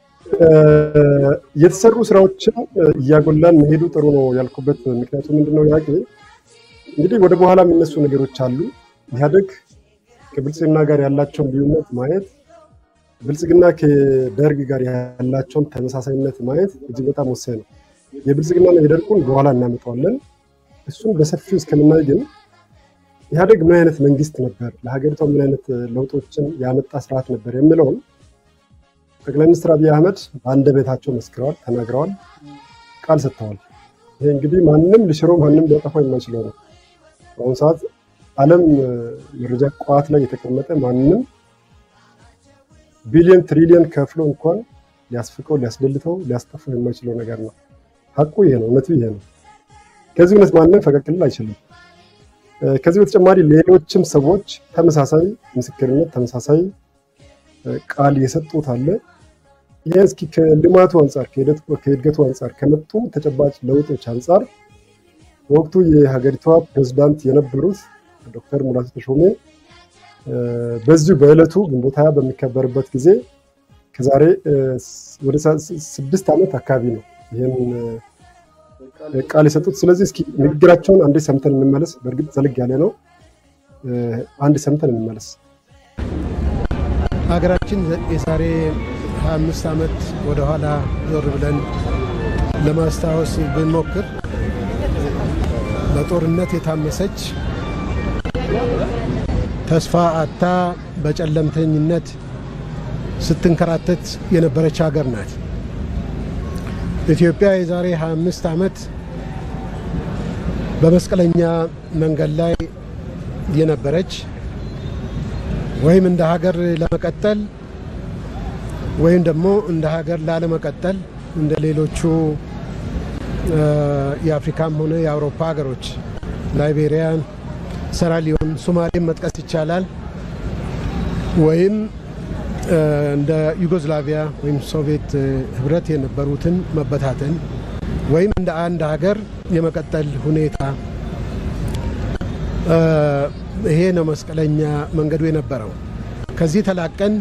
የተሰሩ ስራዎችን እያጎላን መሄዱ ጥሩ ነው ያልኩበት ምክንያቱ ምንድነው? ያቄ እንግዲህ ወደ በኋላ የሚነሱ ነገሮች አሉ። ኢህአዴግ ከብልጽግና ጋር ያላቸውን ልዩነት ማየት፣ ብልጽግና ከደርግ ጋር ያላቸውን ተመሳሳይነት ማየት እጅግ በጣም ወሳኝ ነው። የብልጽግና የደርጉን በኋላ እናመጣዋለን። እሱን በሰፊው እስከምናይ ግን ኢህአዴግ ምን አይነት መንግስት ነበር፣ ለሀገሪቷ ምን አይነት ለውጦችን ያመጣ ስርዓት ነበር የሚለውን ጠቅላይ ሚኒስትር አብይ አህመድ በአንደበታቸው መስክረዋል፣ ተናግረዋል፣ ቃል ሰጥተዋል። ይሄ እንግዲህ ማንም ሊሽሮ ማንም ሊያጠፋው የማይችለው ነው። በአሁኑ ሰዓት ዓለም መረጃ ቋት ላይ የተቀመጠ ማንም ቢሊዮን ትሪሊዮን ከፍሎ እንኳን ሊያስፍቀው፣ ሊያስደልተው፣ ሊያስጠፋው የማይችለው ነገር ነው። ሀቁ ይሄ ነው። እውነቱ ይሄ ነው። ከዚህ እውነት ማንም ፈቀቅ ሊል አይችልም። ከዚህ በተጨማሪ ሌሎችም ሰዎች ተመሳሳይ ምስክርነት ተመሳሳይ ቃል የሰጡት አለ። ይህ እስኪ ከልማቱ አንጻር ከእድገቱ አንጻር ከመጡ ተጨባጭ ለውጦች አንጻር በወቅቱ የሀገሪቷ ፕሬዝዳንት የነበሩት ዶክተር ሙላቱ ተሾሜ በዚሁ በዕለቱ ግንቦት ሃያ በሚከበርበት ጊዜ ከዛሬ ወደ ስድስት ዓመት አካባቢ ነው ይህን ቃል የሰጡት። ስለዚህ እስኪ ንግግራቸውን አንዴ ሰምተን እንመለስ። በእርግጥ ዘልግ ያለ ነው። አንድ ሰምተን እንመለስ። ሀገራችን የዛሬ 25 ዓመት ወደኋላ ዞር ብለን ለማስታወስ ብንሞክር በጦርነት የታመሰች ተስፋ አታ በጨለምተኝነት ስትንከራተት የነበረች ሀገር ናት። ኢትዮጵያ የዛሬ 25 ዓመት በመስቀለኛ መንገድ ላይ የነበረች ወይም እንደ ሀገር ለመቀጠል ወይም ደግሞ እንደ ሀገር ላለመቀጠል እንደ ሌሎቹ የአፍሪካም ሆነ የአውሮፓ ሀገሮች ላይቤሪያን፣ ሰራሊዮን፣ ሶማሌን መጥቀስ ይቻላል። ወይም እንደ ዩጎዝላቪያ ወይም ሶቪየት ህብረት የነበሩትን መበታተን ወይም እንደ አንድ ሀገር የመቀጠል ሁኔታ ይሄ ነው መስቀለኛ መንገዱ የነበረው። ከዚህ ተላቀን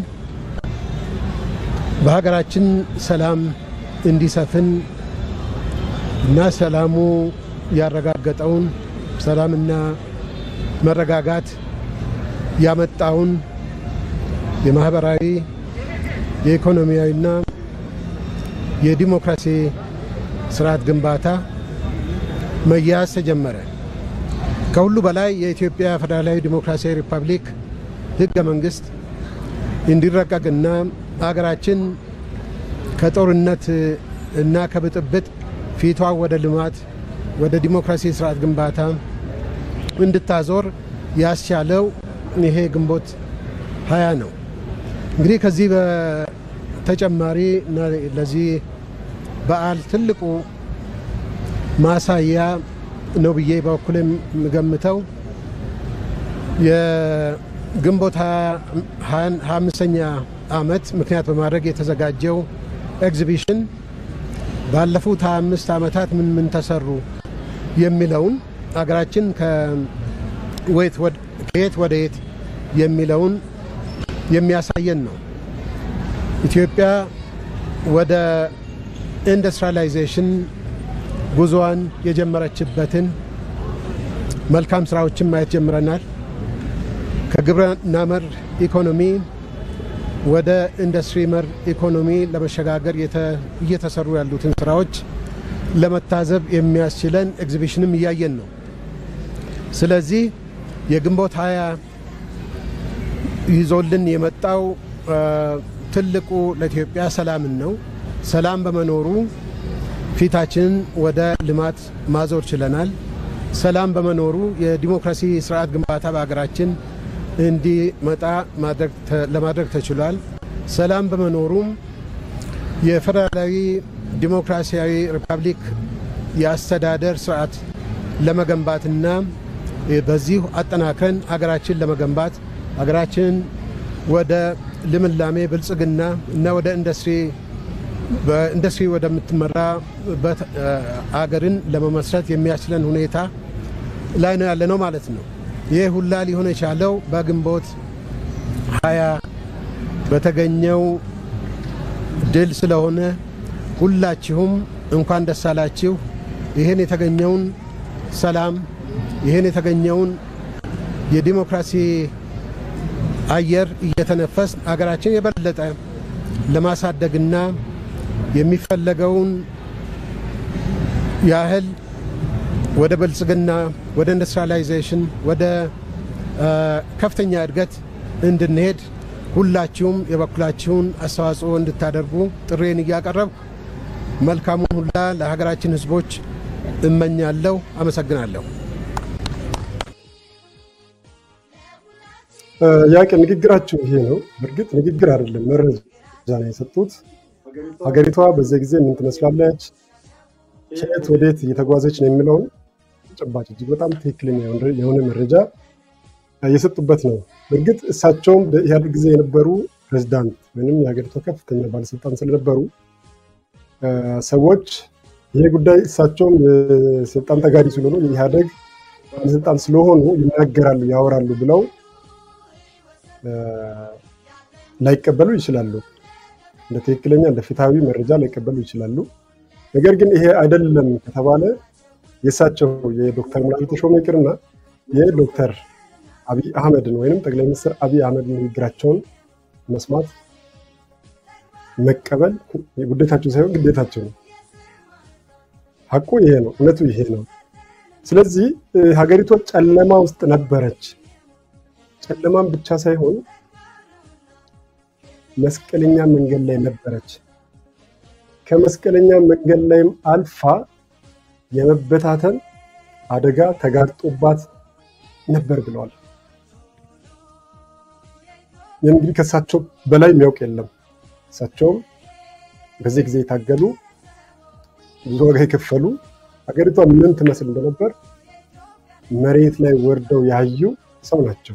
በሀገራችን ሰላም እንዲሰፍን እና ሰላሙ ያረጋገጠውን ሰላምና መረጋጋት ያመጣውን የማህበራዊ የኢኮኖሚያዊና የዲሞክራሲ ስርዓት ግንባታ መያዝ ተጀመረ። ከሁሉ በላይ የኢትዮጵያ ፌዴራላዊ ዲሞክራሲያዊ ሪፐብሊክ ህገ መንግስት እንዲረቀቅና አገራችን ከጦርነት እና ከብጥብጥ ፊቷ ወደ ልማት ወደ ዲሞክራሲ ስርዓት ግንባታ እንድታዞር ያስቻለው ይሄ ግንቦት ሀያ ነው። እንግዲህ ከዚህ በተጨማሪ እና ለዚህ በዓል ትልቁ ማሳያ ነው ብዬ በኩል የምገምተው የግንቦት ሀያ አምስተኛ ዓመት ምክንያት በማድረግ የተዘጋጀው ኤግዚቢሽን ባለፉት 25 ዓመታት ምን ምን ተሰሩ የሚለውን አገራችን ከየት ወደ የት የሚለውን የሚያሳየን ነው። ኢትዮጵያ ወደ ኢንዱስትሪያላይዜሽን ጉዞዋን የጀመረችበትን መልካም ስራዎችን ማየት ጀምረናል። ከግብርና መር ኢኮኖሚ ወደ ኢንዱስትሪ መር ኢኮኖሚ ለመሸጋገር እየተሰሩ ያሉትን ስራዎች ለመታዘብ የሚያስችለን ኤግዚቢሽንም እያየን ነው። ስለዚህ የግንቦት ሀያ ይዞልን የመጣው ትልቁ ለኢትዮጵያ ሰላምን ነው። ሰላም በመኖሩ ፊታችንን ወደ ልማት ማዞር ችለናል። ሰላም በመኖሩ የዲሞክራሲ ስርዓት ግንባታ በሀገራችን እንዲመጣ ለማድረግ ተችሏል። ሰላም በመኖሩም የፌዴራላዊ ዲሞክራሲያዊ ሪፐብሊክ የአስተዳደር ስርዓት ለመገንባትና በዚሁ አጠናክረን ሀገራችን ለመገንባት ሀገራችንን ወደ ልምላሜ ብልጽግና እና ወደ ኢንዱስትሪ በኢንዱስትሪ ወደምትመራ አገርን ለመመስረት የሚያስችለን ሁኔታ ላይ ነው ያለ ነው ማለት ነው። ይህ ሁላ ሊሆን የቻለው በግንቦት ሀያ በተገኘው ድል ስለሆነ ሁላችሁም እንኳን ደስ አላችሁ። ይህን የተገኘውን ሰላም ይህን የተገኘውን የዲሞክራሲ አየር እየተነፈስ አገራችን የበለጠ ለማሳደግና የሚፈለገውን ያህል ወደ ብልጽግና፣ ወደ ኢንዱስትሪያላይዜሽን፣ ወደ ከፍተኛ እድገት እንድንሄድ ሁላችሁም የበኩላችሁን አስተዋጽኦ እንድታደርጉ ጥሬን እያቀረብኩ መልካሙን ሁላ ለሀገራችን ሕዝቦች እመኛለሁ። አመሰግናለሁ። ያቄ ንግግራቸው ይሄ ነው። በእርግጥ ንግግር አይደለም መረጃ ነው የሰጡት። ሀገሪቷ በዚህ ጊዜ ምን ትመስላለች፣ ከየት ወዴት እየተጓዘች ነው የሚለውን ተጨባጭ እጅግ በጣም ትክክለኛ የሆነ መረጃ የሰጡበት ነው። በእርግጥ እሳቸውም በኢህአዴግ ጊዜ የነበሩ ፕሬዚዳንት ወይም የሀገሪቷ ከፍተኛ ባለስልጣን ስለነበሩ ሰዎች ይሄ ጉዳይ እሳቸውም የስልጣን ተጋሪ ስለሆኑ የኢህአዴግ ባለስልጣን ስለሆኑ ይናገራሉ፣ ያወራሉ ብለው ላይቀበሉ ይችላሉ። እንደ ትክክለኛ እንደ ፍትሐዊ መረጃ ላይቀበሉ ይችላሉ። ነገር ግን ይሄ አይደለም ከተባለ የእሳቸው የዶክተር ሙላቱ ተሾመ ይቅርና የዶክተር አብይ አህመድን ወይም ጠቅላይ ሚኒስትር አብይ አህመድ ንግግራቸውን መስማት መቀበል ውዴታቸው ሳይሆን ግዴታቸው ነው። ሀቁ ይሄ ነው። እውነቱ ይሄ ነው። ስለዚህ ሀገሪቷ ጨለማ ውስጥ ነበረች። ጨለማም ብቻ ሳይሆን መስቀለኛ መንገድ ላይ ነበረች። ከመስቀለኛ መንገድ ላይም አልፋ የመበታተን አደጋ ተጋርጦባት ነበር ብለዋል። ይህ እንግዲህ ከእሳቸው በላይ የሚያውቅ የለም። እሳቸውም በዚህ ጊዜ የታገሉ ብዙ ዋጋ የከፈሉ ሀገሪቷ ምን ትመስል እንደነበር መሬት ላይ ወርደው ያዩ ሰው ናቸው።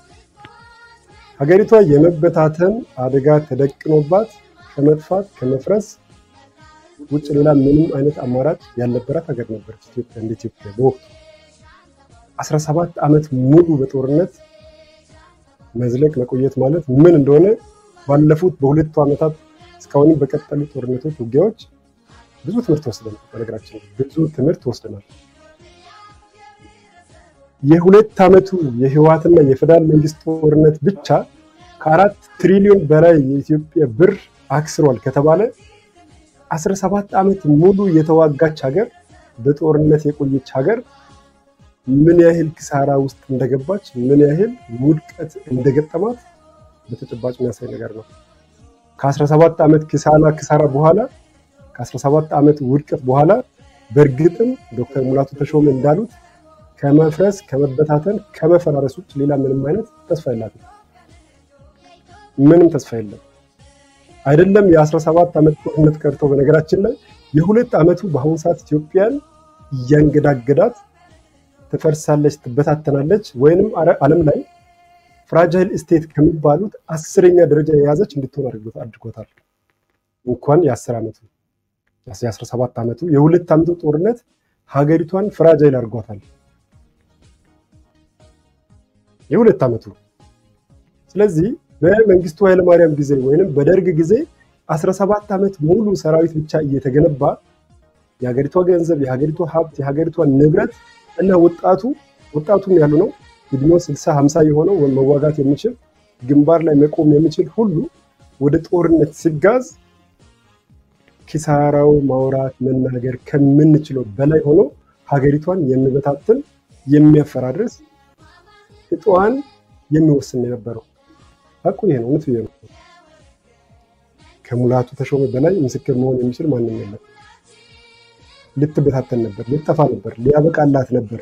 ሀገሪቷ የመበታተን አደጋ ተደቅኖባት ከመጥፋት ከመፍረስ ውጭ ሌላ ምንም አይነት አማራጭ ያልነበራት ሀገር ነበረች ኢትዮጵያ። እንደ ኢትዮጵያ በወቅቱ 17 ዓመት ሙሉ በጦርነት መዝለቅ መቆየት ማለት ምን እንደሆነ ባለፉት በሁለቱ ዓመታት እስካሁንም በቀጠሉ ጦርነቶች፣ ውጊያዎች ብዙ ትምህርት ወስደናል። በነገራችን ብዙ ትምህርት ወስደናል። የሁለት ዓመቱ የህወሓትና የፌዴራል መንግስት ጦርነት ብቻ ከአራት ትሪሊዮን በላይ የኢትዮጵያ ብር አክስሯል ከተባለ 17 ዓመት ሙሉ የተዋጋች ሀገር በጦርነት የቆየች ሀገር ምን ያህል ክሳራ ውስጥ እንደገባች ምን ያህል ውድቀት እንደገጠማት በተጨባጭ የሚያሳይ ነገር ነው። ከ17 ዓመት ክሳና ክሳራ በኋላ ከ17 ዓመት ውድቀት በኋላ በእርግጥም ዶክተር ሙላቱ ተሾመ እንዳሉት ከመፍረስ ከመበታተን ከመፈራረስ ውጭ ሌላ ምንም አይነት ተስፋ የላትም። ምንም ተስፋ የለም። አይደለም የ17 ዓመት ጦርነት ቀርቶ በነገራችን ላይ የሁለት ዓመቱ በአሁኑ ሰዓት ኢትዮጵያን እያንገዳገዳት ትፈርሳለች፣ ትበታተናለች ወይንም ዓለም ላይ ፍራጃይል ስቴት ከሚባሉት አስረኛ ደረጃ የያዘች እንድትሆን አድርጎታል። እንኳን የአስር ዓመቱ የ17 ዓመቱ የሁለት ዓመቱ ጦርነት ሀገሪቷን ፍራጃይል አድርጓታል። የሁለት ዓመቱ ስለዚህ በመንግስቱ ኃይለማርያም ጊዜ ወይንም በደርግ ጊዜ 17 ዓመት ሙሉ ሰራዊት ብቻ እየተገነባ የሀገሪቷ ገንዘብ፣ የሀገሪቷ ሀብት፣ የሀገሪቷ ንብረት እና ወጣቱ ወጣቱም ያሉ ነው እድሜው 60 50 የሆነው መዋጋት የሚችል ግንባር ላይ መቆም የሚችል ሁሉ ወደ ጦርነት ሲጋዝ ኪሳራው ማውራት መናገር ከምንችለው በላይ ሆኖ ሀገሪቷን የሚበታትን የሚያፈራርስ እጣዋን የሚወስን የነበረው ሀቁ ይሄ ነው። እውነቱ ይሄ ነው። ከሙላቱ ተሾመ በላይ ምስክር መሆን የሚችል ማንም የለም። ልትበታተን ነበር፣ ልትጠፋ ነበር፣ ሊያበቃላት ነበር።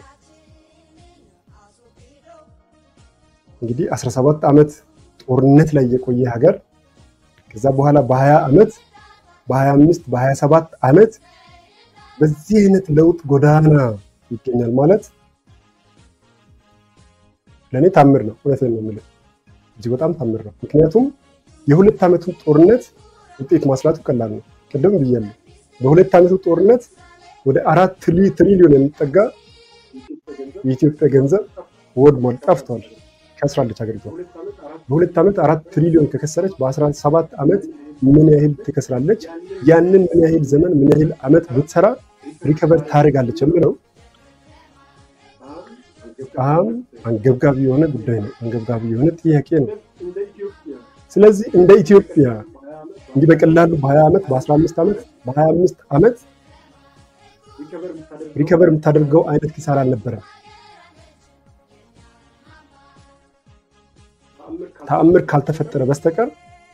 እንግዲህ 17 ዓመት ጦርነት ላይ የቆየ ሀገር ከዛ በኋላ በ20 ዓመት በ25 በ27 ዓመት በዚህ አይነት ለውጥ ጎዳና ይገኛል ማለት ለእኔ ታምር ነው። እውነትን ነው የምልህ። እጅግ በጣም ታምር ነው። ምክንያቱም የሁለት ዓመቱን ጦርነት ውጤት ማስላቱ ቀላል ነው። ቅድም ብያለሁ። በሁለት ዓመቱ ጦርነት ወደ አራት ትሪሊዮን የሚጠጋ የኢትዮጵያ ገንዘብ ወድሟል፣ ጠፍቷል፣ ከስራለች ሀገሪቷ። በሁለት ዓመት አራት ትሪሊዮን ከከሰረች በአስራ ሰባት ዓመት ምን ያህል ትከስራለች? ያንን ምን ያህል ዘመን ምን ያህል ዓመት ብትሰራ ሪከቨር ታደርጋለች የምለው በጣም አንገብጋቢ የሆነ ጉዳይ ነው። አንገብጋቢ የሆነ ጥያቄ ነው። ስለዚህ እንደ ኢትዮጵያ እንዲህ በቀላሉ በ20 ዓመት በ15 ዓመት በ25 ዓመት ሪከቨር የምታደርገው አይነት ኪሳራ አልነበረም። ተአምር ካልተፈጠረ በስተቀር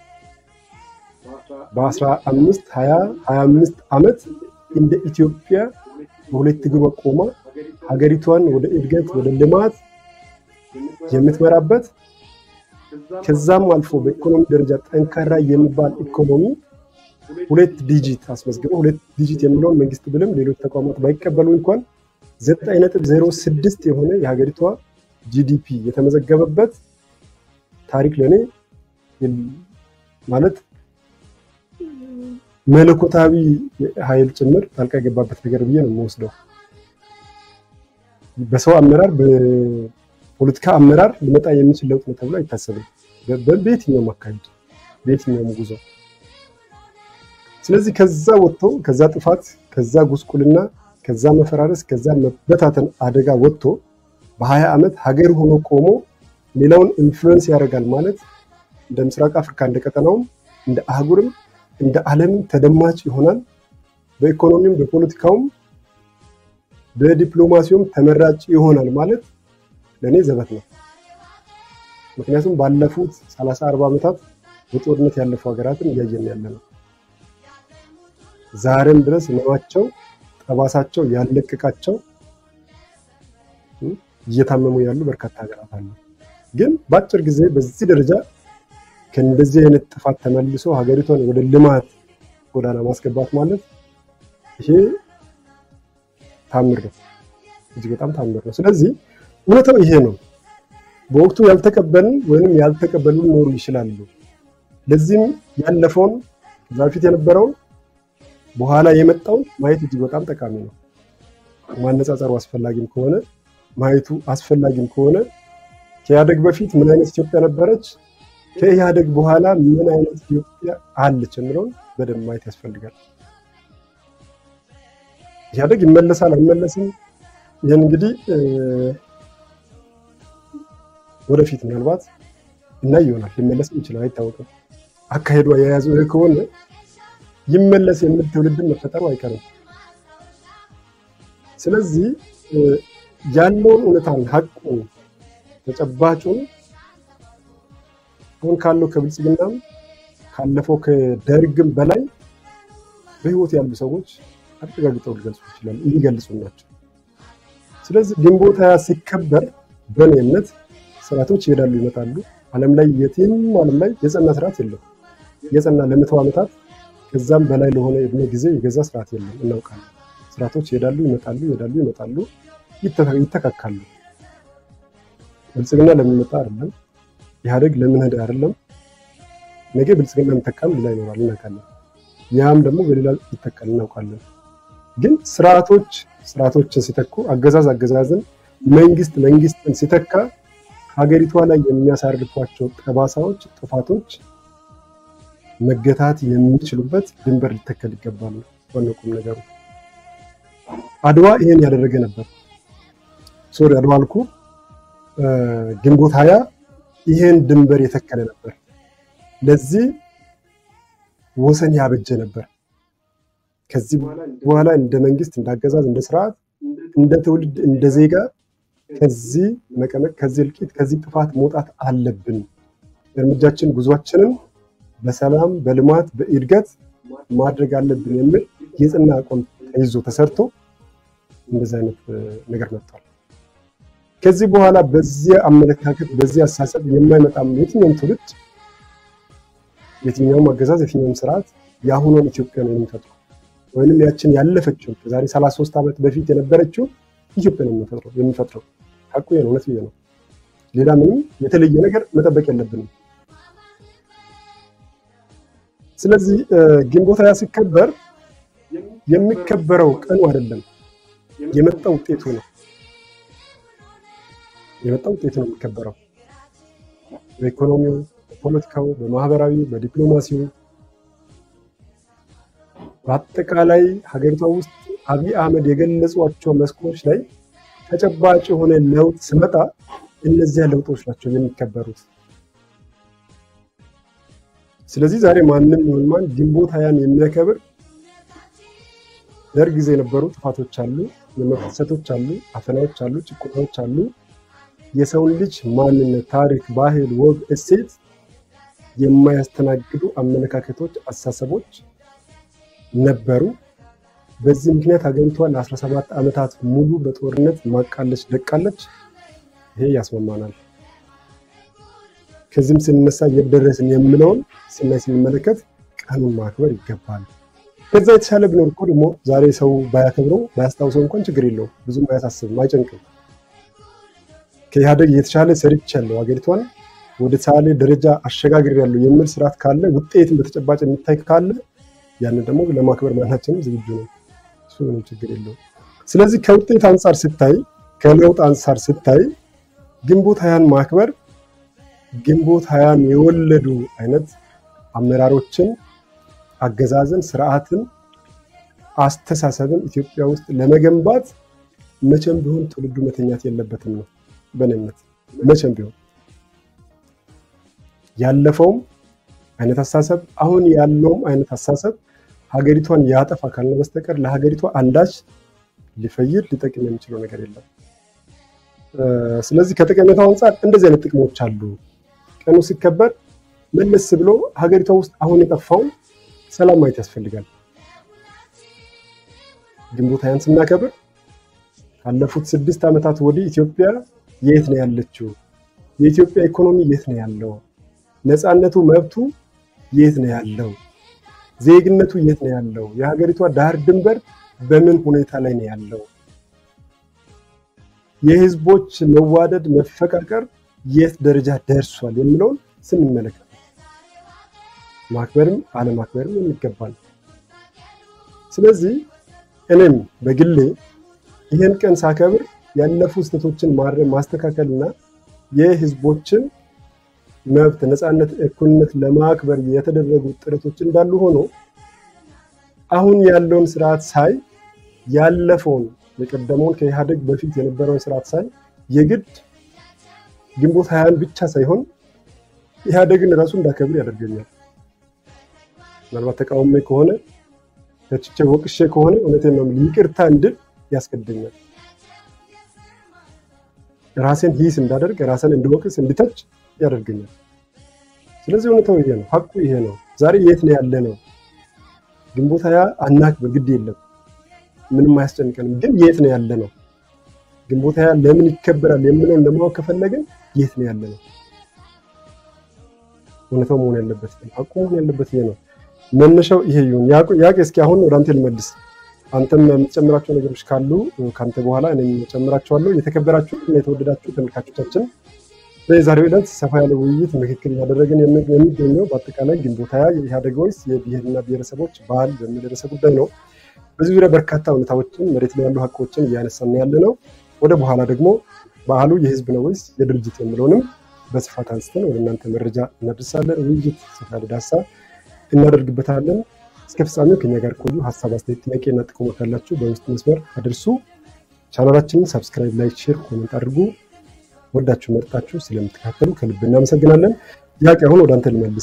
በ15 20 25 ዓመት እንደ ኢትዮጵያ በሁለት እግሯ ቆማ ሀገሪቷን ወደ እድገት ወደ ልማት የምትመራበት ከዛም አልፎ በኢኮኖሚ ደረጃ ጠንካራ የሚባል ኢኮኖሚ ሁለት ዲጂት አስመዝግበው ሁለት ዲጂት የሚለውን መንግስት ብልም ሌሎች ተቋማት ባይቀበሉ እንኳን ዘጠኝ ነጥብ ዜሮ ስድስት የሆነ የሀገሪቷ ጂዲፒ የተመዘገበበት ታሪክ ለእኔ ማለት መለኮታዊ ኃይል ጭምር ጣልቃ የገባበት ነገር ብዬ ነው የምወስደው። በሰው አመራር በፖለቲካ አመራር ሊመጣ የሚችል ለውጥ ነው ተብሎ አይታሰብም፣ በየትኛውም አካሄድ በየትኛውም ጉዞ። ስለዚህ ከዛ ወጥቶ ከዛ ጥፋት፣ ከዛ ጉስቁልና፣ ከዛ መፈራረስ፣ ከዛ መበታተን አደጋ ወጥቶ በሀያ ዓመት ሀገር ሆኖ ቆሞ ሌላውን ኢንፍሉዌንስ ያደርጋል ማለት እንደ ምስራቅ አፍሪካ እንደ ቀጠናውም እንደ አህጉርም እንደ ዓለምም ተደማጭ ይሆናል። በኢኮኖሚም በፖለቲካውም በዲፕሎማሲውም ተመራጭ ይሆናል ማለት ለእኔ ዘበት ነው። ምክንያቱም ባለፉት 30 40 ዓመታት በጦርነት ያለፉ ሀገራትን እያየን ያለ ነው። ዛሬም ድረስ ህመማቸው ጠባሳቸው ያለቀቃቸው እየታመሙ ያሉ በርካታ ሀገራት አሉ። ግን በአጭር ጊዜ በዚህ ደረጃ ከእንደዚህ አይነት ጥፋት ተመልሶ ሀገሪቷን ወደ ልማት ጎዳና ማስገባት ማለት ይሄ ታምር ነው፣ እጅግ በጣም ታምር ነው። ስለዚህ እውነታው ይሄ ነው። በወቅቱ ያልተቀበልን ወይንም ያልተቀበሉ ሊኖሩ ይችላሉ። ለዚህም ያለፈውን ከዛ በፊት የነበረውን በኋላ የመጣውን ማየት እጅግ በጣም ጠቃሚ ነው። ማነጻጸሩ አስፈላጊም ከሆነ ማየቱ አስፈላጊም ከሆነ ከኢህአደግ በፊት ምን አይነት ኢትዮጵያ ነበረች፣ ከኢህአደግ በኋላ ምን አይነት ኢትዮጵያ አለች የሚለውን በደንብ ማየት ያስፈልጋል። ኢህአደግ ይመለሳል አይመለስም፣ ይህን እንግዲህ ወደፊት ምናልባት እናይ ይሆናል። ሊመለስም ይችላል፣ አይታወቅም። አካሄዷ የያዘው ይህ ከሆነ ይመለስ የሚል ትውልድን መፈጠሩ አይቀርም። ስለዚህ ያለውን እውነታን ሀቁን ተጨባጩን አሁን ካለው ከብልጽግናም ካለፈው ከደርግም በላይ በህይወት ያሉ ሰዎች አረጋግጠው ሊገልጹ ይችላሉ፣ የሚገልጹ ናቸው። ስለዚህ ግንቦት ሃያ ሲከበር በእኔ እምነት ስርዓቶች ይሄዳሉ ይመጣሉ። ዓለም ላይ የትም ዓለም ላይ የጸና ስርዓት የለም። የጸና ለመቶ ዓመታት ከዛም በላይ ለሆነ እድሜ ጊዜ የገዛ ስርዓት የለም፣ እናውቃለን። ስርዓቶች ይሄዳሉ ይመጣሉ፣ ይሄዳሉ ይመጣሉ፣ ይተካካሉ። ብልጽግና ለሚመጣ አይደለም፣ ኢህአዴግ ለምን ሄደ አይደለም። ነገ ብልጽግና የሚተካም ሌላ ይኖራል እናውቃለን። ያም ደግሞ በሌላ ይተካል እናውቃለን። ግን ስርዓቶች ስርዓቶችን ሲተኩ፣ አገዛዝ አገዛዝን፣ መንግስት መንግስትን ሲተካ ሀገሪቷ ላይ የሚያሳርፏቸው ጠባሳዎች፣ ጥፋቶች መገታት የሚችሉበት ድንበር ሊተከል ይገባል። ዋናው ቁም ነገሩ አድዋ ይሄን ያደረገ ነበር። ሶሪ አድዋ አልኩ። ግንቦት ሀያ ይሄን ድንበር የተከለ ነበር። ለዚህ ወሰን ያበጀ ነበር። ከዚህ በኋላ እንደ መንግስት፣ እንደ አገዛዝ፣ እንደ ስርዓት፣ እንደ ትውልድ፣ እንደ ዜጋ ከዚህ መቀመቅ፣ ከዚህ እልቂት፣ ከዚህ ጥፋት መውጣት አለብን። እርምጃችን ጉዟችንን በሰላም በልማት በእድገት ማድረግ አለብን የሚል የጽና አቋም ተይዞ ተሰርቶ እንደዚህ አይነት ነገር መጥቷል። ከዚህ በኋላ በዚህ አመለካከት በዚህ አሳሰብ የማይመጣም የትኛውም ትውልድ የትኛውም አገዛዝ የትኛውም ስርዓት የአሁኗን ኢትዮጵያ ነው የሚፈጥረው ወይንም ያችን ያለፈችው ከዛሬ 33 ዓመት በፊት የነበረችው ኢትዮጵያ ነው የሚፈጥረው። ሀቁ ነው፣ እውነት ነው። ሌላ ምንም የተለየ ነገር መጠበቅ የለብንም። ስለዚህ ግንቦት ሃያ ሲከበር የሚከበረው ቀኑ አይደለም፣ የመጣ ውጤቱ ነው። የመጣ ውጤቱ ነው የሚከበረው በኢኮኖሚው፣ በፖለቲካው፣ በማህበራዊ፣ በዲፕሎማሲው በአጠቃላይ ሀገሪቷ ውስጥ አብይ አህመድ የገለጿቸው መስኮች ላይ ተጨባጭ የሆነ ለውጥ ስመጣ እነዚያ ለውጦች ናቸው የሚከበሩት። ስለዚህ ዛሬ ማንም ይሁን ማን ግንቦት ሃያን የሚያከብር ደርግ ጊዜ የነበሩ ጥፋቶች አሉ፣ የመብት ጥሰቶች አሉ፣ አፈናዎች አሉ፣ ጭቆናዎች አሉ። የሰውን ልጅ ማንነት፣ ታሪክ፣ ባህል፣ ወግ፣ እሴት የማያስተናግዱ አመለካከቶች፣ አስተሳሰቦች ነበሩ። በዚህ ምክንያት ሀገሪቷ ለ17 ዓመታት ሙሉ በጦርነት ማቃለች ደቃለች። ይሄ ያስማማናል። ከዚህም ስንነሳ የደረስን የምለውን ስናይ ስንመለከት ቀኑን ማክበር ይገባል። ከዛ የተሻለ ቢኖር እኮ ደግሞ ዛሬ ሰው ባያከብረው ባያስታውሰው እንኳን ችግር የለውም፣ ብዙም አያሳስብም፣ አይጨንቅም። ከኢህአደግ የተሻለ ሰርቻለሁ፣ ሀገሪቷን ወደ ተሻለ ደረጃ አሸጋግሬያለሁ የሚል ስርዓት ካለ ውጤትን በተጨባጭ የሚታይ ካለ ያንን ደግሞ ለማክበር ማናችንም ዝግጁ ነው። እሱ ምንም ችግር የለውም። ስለዚህ ከውጤት አንጻር ስታይ፣ ከለውጥ አንጻር ስታይ ግንቦት ሃያን ማክበር ግንቦት ሃያን የወለዱ አይነት አመራሮችን፣ አገዛዝን፣ ስርዓትን፣ አስተሳሰብን ኢትዮጵያ ውስጥ ለመገንባት መቼም ቢሆን ትውልዱ መተኛት የለበትም ነው በእኔ እምነት። መቼም ቢሆን ያለፈውም አይነት አስተሳሰብ አሁን ያለውም አይነት አስተሳሰብ ሀገሪቷን ያጠፋ ካልነ በስተቀር ለሀገሪቷ አንዳች ሊፈይድ ሊጠቅም የሚችለው ነገር የለም። ስለዚህ ከጠቀሜታው አንጻር እንደዚህ አይነት ጥቅሞች አሉ። ቀኑ ሲከበር መለስ ብሎ ሀገሪቷ ውስጥ አሁን የጠፋውን ሰላም ማየት ያስፈልጋል። ግንቦት ሃያን ስናከብር ካለፉት ስድስት ዓመታት ወዲህ ኢትዮጵያ የት ነው ያለችው? የኢትዮጵያ ኢኮኖሚ የት ነው ያለው? ነፃነቱ፣ መብቱ የት ነው ያለው? ዜግነቱ የት ነው ያለው? የሀገሪቷ ዳር ድንበር በምን ሁኔታ ላይ ነው ያለው? የህዝቦች መዋደድ፣ መፈቃቀር የት ደረጃ ደርሷል የሚለውን ስንመለከት ማክበርም አለማክበርም የሚገባል። ስለዚህ እኔም በግሌ ይህን ቀን ሳከብር ያለፉ ስህተቶችን ማረም ማስተካከልና የህዝቦችን መብት፣ ነፃነት፣ እኩልነት ለማክበር የተደረጉ ጥረቶች እንዳሉ ሆኖ አሁን ያለውን ስርዓት ሳይ ያለፈውን የቀደመውን ከኢህአደግ በፊት የነበረውን ስርዓት ሳይ የግድ ግንቦት ሃያን ብቻ ሳይሆን ኢህአደግን ራሱ እንዳከብር ያደርገኛል። ምናልባት ተቃውሞ ከሆነ ተችቼ ወቅሼ ከሆነ እውነቴን ነው ይቅርታ እንድል ያስገድደኛል። ራሴን ሂስ እንዳደርግ ራሴን እንድወቅስ እንድተች ያደርገኛል። ስለዚህ እውነታው ይሄ ነው፣ ሀቁ ይሄ ነው። ዛሬ የት ነው ያለ ነው? ግንቦት ሃያ አናክብር፣ ግድ የለም ምንም አያስጨንቀንም። ግን የት ነው ያለ ነው? ግንቦት ሃያ ለምን ይከበራል የምለውን ለማወቅ ከፈለግን የት ነው ያለ ነው? እውነታው መሆን ያለበት ሀቁ መሆን ያለበት ይሄ ነው። መነሻው ይሄ ይሁን። ያቄ እስኪ አሁን ወደ አንተ ልመልስ። አንተም የምትጨምራቸው ነገሮች ካሉ ከአንተ በኋላ እኔም ጨምራቸዋለሁ። የተከበራችሁ እና የተወደዳችሁ ተመልካቾቻችን በዛሬው ዕለት ሰፋ ያለ ውይይት ምክክል እያደረግን የሚገኘው በአጠቃላይ ግንቦት ሃያ የኢህአዴግ ወይስ የብሔርና ብሔረሰቦች ባህል በሚል ርዕሰ ጉዳይ ነው። በዚህ ዙሪያ በርካታ እውነታዎችን መሬት ላይ ያሉ ሀቆችን እያነሳን ያለ ነው። ወደ በኋላ ደግሞ በዓሉ የህዝብ ነው ወይስ የድርጅት የሚለውንም በስፋት አንስተን ወደ እናንተ መረጃ እናደርሳለን። ውይይት ሰፋ ያለ ዳሳ እናደርግበታለን። እስከ ፍጻሜው ከኛ ጋር ቆዩ። ሀሳብ፣ አስተያየት፣ ጥያቄና ጥቆማ ካላችሁ በውስጥ መስመር አድርሱ። ቻናላችንን ሰብስክራይብ፣ ላይክ፣ ሼር፣ ኮሜንት አድርጉ። ወዳችሁ መርጣችሁ ስለምትከታተሉ ከልብ እናመሰግናለን። ጥያቄ አሁን ወደ አንተ ልመልስ።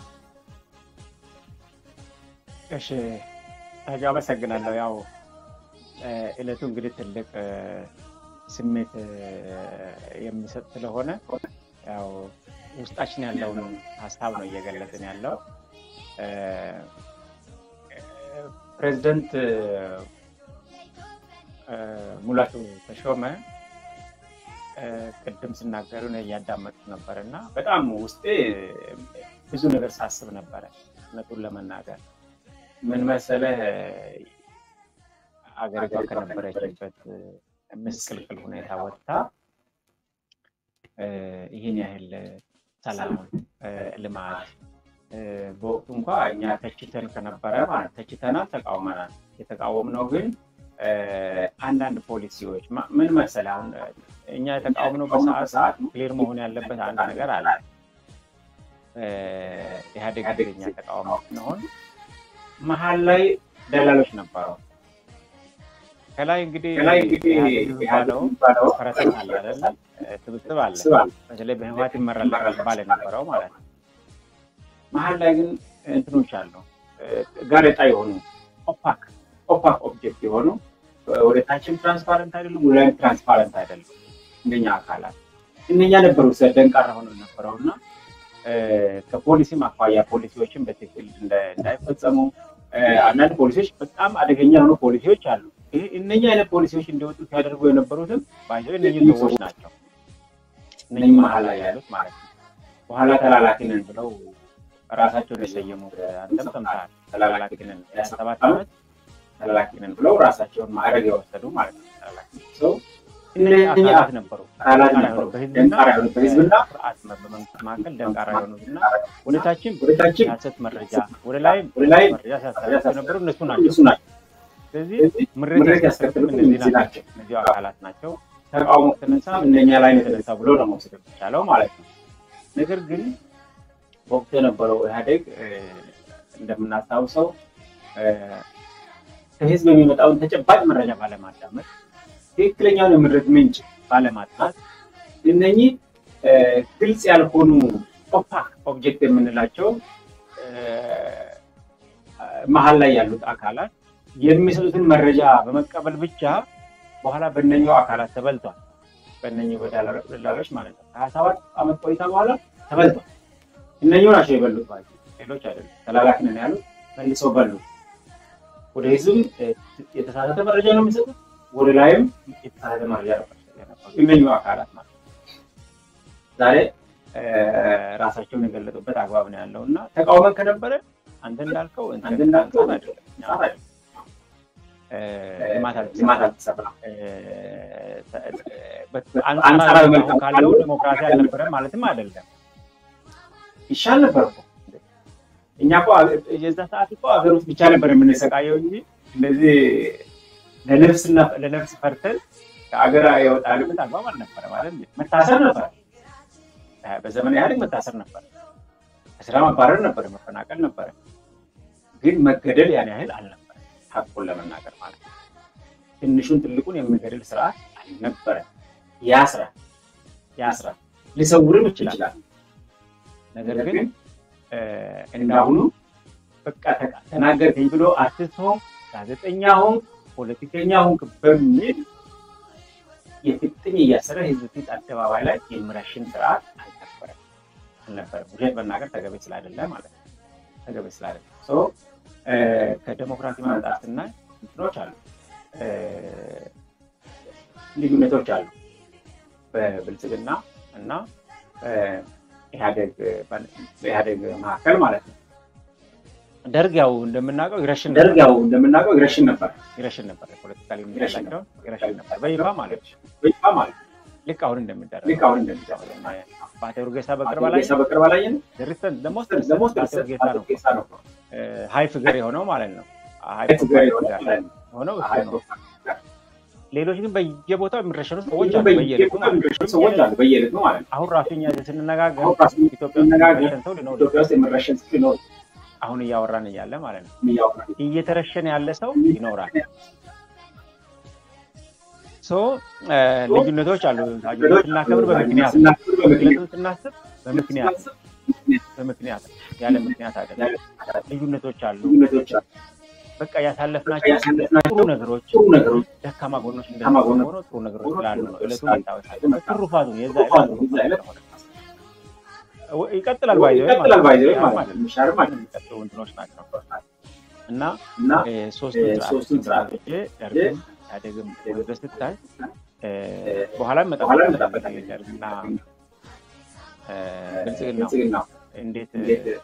እሺ ታጁ አመሰግናለሁ። ያው እለቱ እንግዲህ ትልቅ ስሜት የሚሰጥ ስለሆነ ያው ውስጣችን ያለውን ሀሳብ ነው እየገለጽን ያለው። ፕሬዚደንት ሙላቱ ተሾመ ቅድም ሲናገሩ እያዳመጥኩ ነበር እና በጣም ውስጤ ብዙ ነገር ሳስብ ነበረ። እውነቱን ለመናገር ምን መሰለህ አገሪቷ ከነበረችበት ምስቅልቅል ሁኔታ ወጥታ ይህን ያህል ሰላም፣ ልማት በወቅቱ እንኳ እኛ ተችተን ከነበረ ማለት ተችተናል፣ ተቃውመናል። የተቃወምነው ግን አንዳንድ ፖሊሲዎች ምን መሰለህ፣ አሁን እኛ የተቃወምነው በሰዓት ሰዓት ክሊር መሆን ያለበት አንድ ነገር አለ። ኢህአዴግ እኛ ተቃውሞ ስንሆን መሀል ላይ ደላሎች ነበሩ። ከላይ እንግዲህ የሚባለው ፈረሰኛ አለ አይደለ? ስብስብ አለ። በተለይ በህወሓት ይመራል ይባል የነበረው ማለት ነው። መሀል ላይ ግን እንትኖች አሉ፣ ጋሬጣ የሆኑ ኦፓክ ኦፓክ ኦብጀክት የሆኑ ወደ ታችም ትራንስፓረንት አይደሉም፣ ወደ ላይም ትራንስፓረንት አይደሉም። እንደኛ አካላት እነኛ ነበሩ ደንቃራ ሆነው ነበረው እና ከፖሊሲም አኳያ ፖሊሲዎችን በትክክል እንዳይፈጸሙ አንዳንድ ፖሊሲዎች በጣም አደገኛ የሆኑ ፖሊሲዎች አሉ። እነኛ አይነት ፖሊሲዎች እንዲወጡ ሲያደርጉ የነበሩትም ባይዘው እነዚህ ሰዎች ናቸው። እነዚህ መሀል ላይ ያሉት ማለት ነው። በኋላ ተላላኪ ነን ብለው ራሳቸውን የሰየሙት አንተም ሰምተሃል። ተላላኪ ነን ሰባት ዓመት ተላላኪ ነን ብለው ራሳቸውን ማዕረግ የወሰዱ ማለት ነው። ተላላኪ ሰው እነዚህ አካላት ነበሩ። በህዝብና ስርዓት በመንግስት መካከል ደንቃራ የሆኑትና ወደታችን የሀሰት መረጃ ወደ ላይ መረጃ ሲያስተላልፉ የነበሩ እነሱ ናቸው። ስለዚህ ምሬት ያስከትሉ እነዚህ ናቸው፣ እነዚህ አካላት ናቸው። ተቃውሞ ተነሳ እነኛ ላይ የተነሳ ብሎ ነው መውሰድ የሚቻለው ማለት ነው። ነገር ግን በወቅቱ የነበረው ኢህአዴግ እንደምናስታውሰው ከህዝብ የሚመጣውን ተጨባጭ መረጃ ባለማዳመጥ ትክክለኛውን የምድረት ምንጭ ባለማጥናት እነኚህ ግልጽ ያልሆኑ ኦፓክ ኦብጀክት የምንላቸው መሀል ላይ ያሉት አካላት የሚሰጡትን መረጃ በመቀበል ብቻ በኋላ በእነኛው አካላት ተበልቷል። በእነኚህ ደላሎች ማለት ነው። ከሀያ ሰባት ዓመት ቆይታ በኋላ ተበልቷል። እነኚሁ ናቸው የበሉት ባይ ሌሎች አይደሉም። ተላላኪ ነን ያሉት መልሰው በሉ። ወደ ህዝብም የተሳሳተ መረጃ ነው የሚሰጡት ወደ ላይም የተሳሳተ መረጃ ነበር እነኙ አካላት ማለት ዛሬ ራሳቸውን የገለጡበት አግባብ ነው ያለው እና ተቃውመን ከነበረ አንተ እንዳልከው አንተ እንዳልከው ልማት አልተሰራም። አንጻራዊ መልክ ካለው ዲሞክራሲ አልነበረም ማለትም አይደለም። ይሻል ነበር እኮ እኛ እኮ የዛ ሰዓት እኮ ሀገር ውስጥ ብቻ ነበር የምንሰቃየው እንጂ እንደዚህ ለነፍስና ለነፍስ ፈርተን ከሀገር የወጣንበት አግባብ አልነበረ ማለት መታሰር ነበር። በዘመን ኢህአዴግ መታሰር ነበር፣ ከስራ መባረር ነበር፣ መፈናቀል ነበረ። ግን መገደል ያን ያህል አልነበረ፣ ሀቁን ለመናገር ማለት ነው። ትንሹን ትልቁን የሚገድል ስርዓት አልነበረ። ያስራል፣ ያስራል፣ ሊሰውርም ይችላል። ነገር ግን እንዳሁኑ በቃ ተናገርከኝ ብሎ አርቲስት ሆንክ፣ ጋዜጠኛ ሆንክ፣ ፖለቲከኛ ሆንክ በሚል የፍጥኝ እያሰረ ህዝብ ፊት አደባባይ ላይ የሚረሽን ስርዓት አልነበረም አልነበረም። ውሸት መናገር ተገቢ ስላይደለ ማለት ነው። ተገቢ ስላይደለ ከዴሞክራሲ መምጣት ስናይ እንትኖች አሉ፣ ልዩነቶች አሉ በብልጽግና እና በኢህአዴግ መካከል ማለት ነው። ደርግ ያው እንደምናውቀው ይረሽን ደርግ ያው እንደምናውቀው ይረሽን ነበር ይረሽን ነበር ፖለቲካ ሊሚላቸውን ይረሽን ነበር በይፋ ማለት በይፋ ማለት ልክ አሁን እንደሚደረግ ልክ አሁን እንደሚደረግ በአቶ ኡርጌሳ በቅርብ ላይ በቅርብ ላይ ሪሰንት ለሞስት ለሞስት አቶ ኡርጌሳ ነው ሀይ ፊገር የሆነው ማለት ነው ሀይ ፊገር የሆነው እሱ ነው። ሌሎች ግን በየቦታው የሚረሸኑ ሰዎች አሉ፣ በየዕለቱ ሰዎች አሉ፣ በየዕለቱ ማለት ነው። አሁን ራሱ እኛ ስንነጋገር ኢትዮጵያ ውስጥ የሚረሸን ሰው ሊኖር ኢትዮጵያ ውስጥ የሚረሸን ሰው ሊኖር አሁን እያወራን እያለ ማለት ነው እየተረሸነ ያለ ሰው ይኖራል። ሶ ልዩነቶች አሉ። ስናከብር በምክንያት ልዩነቱን ስናስብ በምክንያት በምክንያት ያለ ምክንያት አይደለም። ልዩነቶች አሉ። በቃ ያሳለፍናቸው ጥሩ ነገሮች ደካማ ጎኖች እንደሆነ ጥሩ ነገሮች ስላሉ ነው እለቱ መታወስ አለበት። ትሩፋቱ የዛ ዕለት ይቀጥላል ባይዘ ይቀጥላል ባይዘ የሚሻርም የሚቀጥሉ እንትኖች ናቸው እና ሶስቱ ስርዓቶች ደርግም ኢህአዴግም ወደ ስታይ በኋላም መጠበቅ ደርግና ብልጽግና እንዴት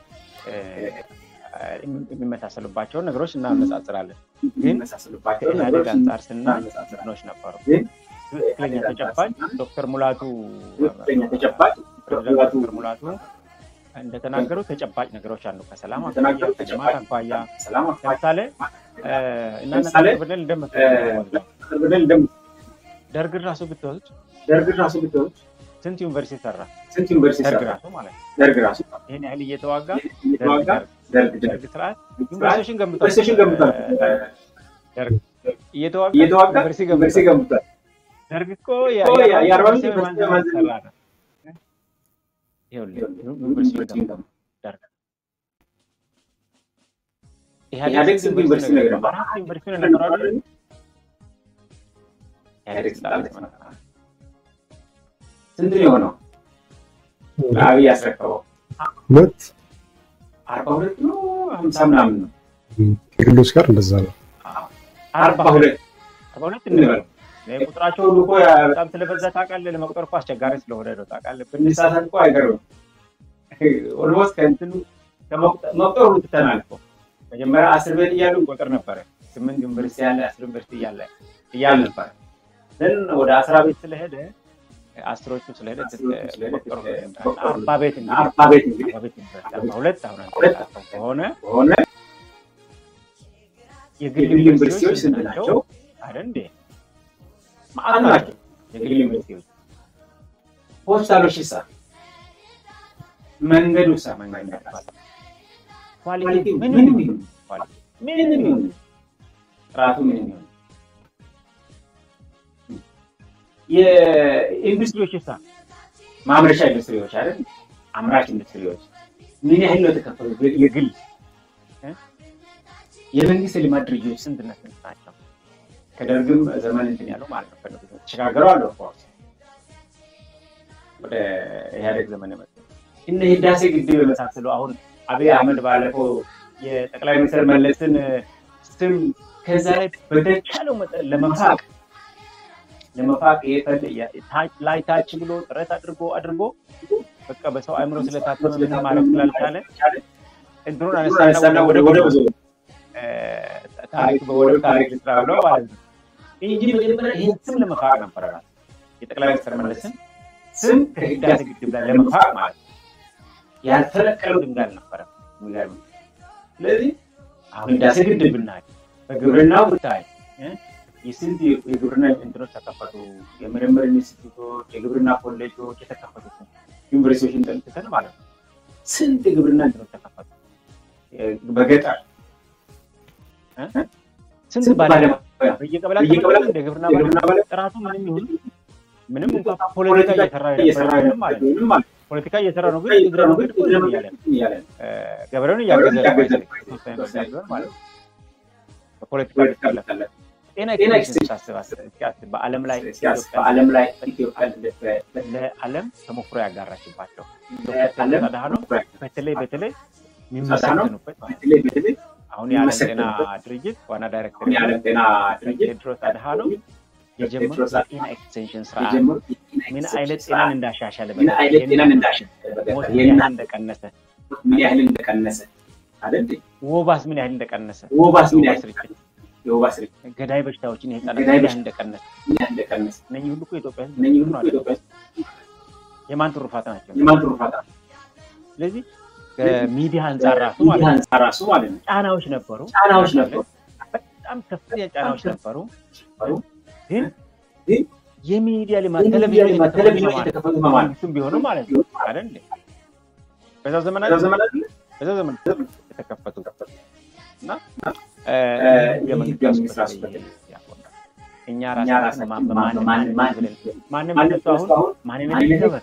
የሚመሳሰሉባቸውን ነገሮች እናነጻጽራለን። ግን ከኢህአዴግ አንጻር ስናይ እንትኖች ነበሩ ትክክለኛ ተጨባጭ ዶክተር ሙላቱ ትክክለኛ ተጨባጭ ፕሬዚዳንት ዶክተር ሙላቱ እንደተናገሩ ተጨባጭ ነገሮች አሉ። ከሰላም አኳያ የተናገሩ ከልማት ተጨባጭ አኳያ ሰላም ለምሳሌ እናነሳ ለምሳሌ ብንል እንደምት ብለን እንደም ደርግን ራሱ ብትወስድ ደርግ ራሱ ብትወስድ ስንት ዩኒቨርሲቲ ሰራ? ስንት ዩኒቨርሲቲ ደርግ ሰራ? ራሱ ማለት ነው። ደርግ ራሱ ይህን ያህል እየተዋጋ እየተዋጋ ደርግ ደርግ ደርግ ደርግ ስርዓት ዩኒቨርሲቲዎችን ገንብቷል። ዩኒቨርሲቲዎችን ገንብቷል። ደርግ እየተዋጋ እየተዋጋ ዩኒቨርሲቲ ዩኒቨርሲቲ ገንብቷል። ገንብቷል። ደርግ እኮ እኮ የ- የአርባ አምስት ዩኒቨርሲቲ ዩኒቨርሲቲ ማንዘር ማንዘር ሰራ ነው። ይኸውልህ ዩኒቨርሲቲ ገንብቷል። ደርግ ኢህአዴግ ስንት ዩኒቨርሲቲ ነው የገነባው? አራት ዩኒቨርሲቲ ነው የነበረው አይደል? ኢህአዴግ ስልጣን ላይ ሲመጣ ስንት ነው የሆነው? ለአብይ ያስረከበው ሁለት አርባ ሁለት ነው ሀምሳ ምናምን ነው። ከግሎች ጋር እንደዛ ነው። አርባ ሁለት አርባ ሁለት እንበል እንበል። ይሄ ቁጥራቸው ሁሉ እኮ ያ- በጣም ስለበዛ ታውቃለህ፣ ለመቁጠር እኮ አስቸጋሪ ስለሆነ ነው ታውቃለህ። ብንሳሳት እኮ አይገርምም። ኦልሞስት ከእንትኑ ከመቁጠ- መቁጠር ሁሉ ትተናል እኮ መጀመሪያ አስር ቤት እያሉ እንቆጥር ነበረ። ስምንት ዩኒቨርሲቲ ያለ አስር ዩኒቨርሲቲ እያለ እያለ ነበረ። ግን ወደ አስራ ቤት ስለሄደ አስሮቹ ስለሄደ መቁጠር አርባ ቤት እንግዲህ አርባ ቤት እንግዲህ አርባ ቤት ዩኒቨርሲቲ አርባ ሁለት አሁን አንተ ሁለት እንዳልከው ከሆነ ከሆነ የግል የግል ዩኒቨርሲቲዎች ስንት ናቸው? ናቸው? አይደል እንዴ? ማአት ማአት ናቸው። ናቸው የግል ዩኒቨርሲቲዎች። ሆስፒታሎች ይሳ መንገዱ ሳ መንገድ ያልፋል። ኳሊቲ ኳሊቲ ምንም ምንም ይሁን ይሁን ኳሊቲ ምንም ይሁን ጥራቱ ምንም ይሁን የኢንዱስትሪዎች ይሳ ማምረቻ ኢንዱስትሪዎች አይደል አምራች ኢንዱስትሪዎች ምን ያህል ነው የተከፈሉት? የግል እ? የመንግስት የልማት ድርጅቶች ስንትና ስንት ናቸው? ከደርግም ዘመን እንትን ያለው ማለት ነው ከደርግ ዘመን ተሸጋግረው አለ ኦፍኮርስ ወደ ኢህአዴግ ዘመን የመጡ እነ ህዳሴ ግድብ የመሳሰሉ አሁን አብይ አህመድ ባለፈው የጠቅላይ ሚኒስትር መለስን ስም ከዛ ላይ በተቻለው መጠን ለመፋቅ ለመፋቅ የፈለ- ያ- ታች- ላይ ታች ብሎ ጥረት አድርጎ አድርጎ በቃ በሰው አእምሮ ስለታተመ ምንም ማድረግ ስላልቻለ እንትኑን አነሳና ወደ ወደ እ፣ ታሪክ በወደብ ታሪክ ስራ ብለው ማለት ነው እንጂ መጀመሪያ ይህን ስም ለመፋቅ ነበረ ራሱ የጠቅላይ ሚኒስትር መለስን ስም ከህዳሴ ግድብ ላይ ለመፋቅ ማለት ነው። ያልተለቀሉ ድንጋይ አልነበረም። የሚገርም ነው። ስለዚህ አሁን ህዳሴ ግድብ ብናይ በግብርናው ብታይ እ፣ የስንት የግብርና እንትኖች ተከፈቱ፣ የምርምር ኢንስቲትዩቶች፣ የግብርና ኮሌጆች የተከፈቱት ዩኒቨርሲቲዎችን ጠልጥተን ማለት ነው። ስንት የግብርና እንትኖች ተከፈቱ እ፣ በገጠር እ? ስንት ባለሙያ በየቀበሌያት በየቀበሌያት እንደ ግብርና የግብርና ባለሙያ ባለ- ጥራቱ ምንም ይሁን ምንም እንኳን ፖለቲካ እየሰራ እየሰራ የነበረ ማለት ነው። ምንም ማለት ፖለቲካ እየሰራ ነው፣ ግን ነው። እግረ መንገድ እኮ እንትን እያለ ነው። እያለ ነው። እ፣ ገበሬውን እያገዘ ነው እያገዘ ነው። የተወሰነ ደረጃ ቢሆን ማለት ነው። በፖለቲካ ፖለቲካ ሊታለፍ ሊታለፍ ጤና ጤና ኤክስቴንሽን ኤክስቴንሽን ሳስብ አስብ እስኪ አስብ። በዓለም ላይ ሲያስ ኢትዮጵያ በዓለም ላይ ኢትዮጵያ ለዓለም ተሞክሮ ያጋራችባቸው ዓለም አድሃኖም በተለይ በተለይ አድሃኖም የሚመሰገኑበት ማለት ነው። በተለይ በተለይ አሁን የዓለም ጤና የሚመሰገኑበት ድርጅት ዋና ዳይሬክተር አሁን የዓለም ጤና ድርጅት ቴድሮስ አድሃኖም የጀመሩት ቴድሮስ የጤና ኤክስቴንሽን ስርዓት የጀመሩት ምን የጤና አይነት ስርዓት ጤናን እንዳሻሻለ ምን አይነት ጤናን እንዳሸነፈ ሞት በገጠር ምን የእናት ያህል እንደቀነሰ ምን ያህል እንደቀነሰ አይደል እንዴ? ወባስ ምን ያህል እንደቀነሰ ወባስ ምን ያህል ስርጭት የወባ ስርጭት ገዳይ በሽታዎችን የህፃናት ገዳይ ምን ያህል በሽታ- እንደቀነሰ ምን ያህል እንደቀነሰ እነኚህ ሁሉ እኮ የኢትዮጵያ ህዝብ እነኚህ ሁሉ ነው አይደል? ኢትዮጵያ ውስጥ የማን ትሩፋት ናቸው? የማን ትሩፋት ነው? ስለዚህ ከሚዲያ አንጻር ራሱ ማለት ሚዲያ ነው አንጻር ራሱ ማለት ነው ጫናዎች ነበሩ፣ ጫናዎች ነበሩ። በጣም ከፍተኛ ጫናዎች ነበሩ። ነበሩ። ግን ግን የሚዲያ ልማት የሚዲያ ቴሌቪዥን ልማት ቴሌቪዥኖች የተከፈቱ የተከፈቱት በማን ነው? መንግስቱም ቢሆንም ማለት ነው አይደል እንዴ? በዛው ዘመን በዛ አይደል? ዘመን አይደለ? በዛው ዘመን የተከፈቱ እና እ፣ ህገ ይህ መንግስት ህገ መንግስት ራሱ በተለይ ያቆማል። እኛ እኛ ራሳችን ራሳችን ማን ማን ማን ማን ብለን ማንም ማንም እነሱ አሁን አሁን ማንነት ማንነት ይከበር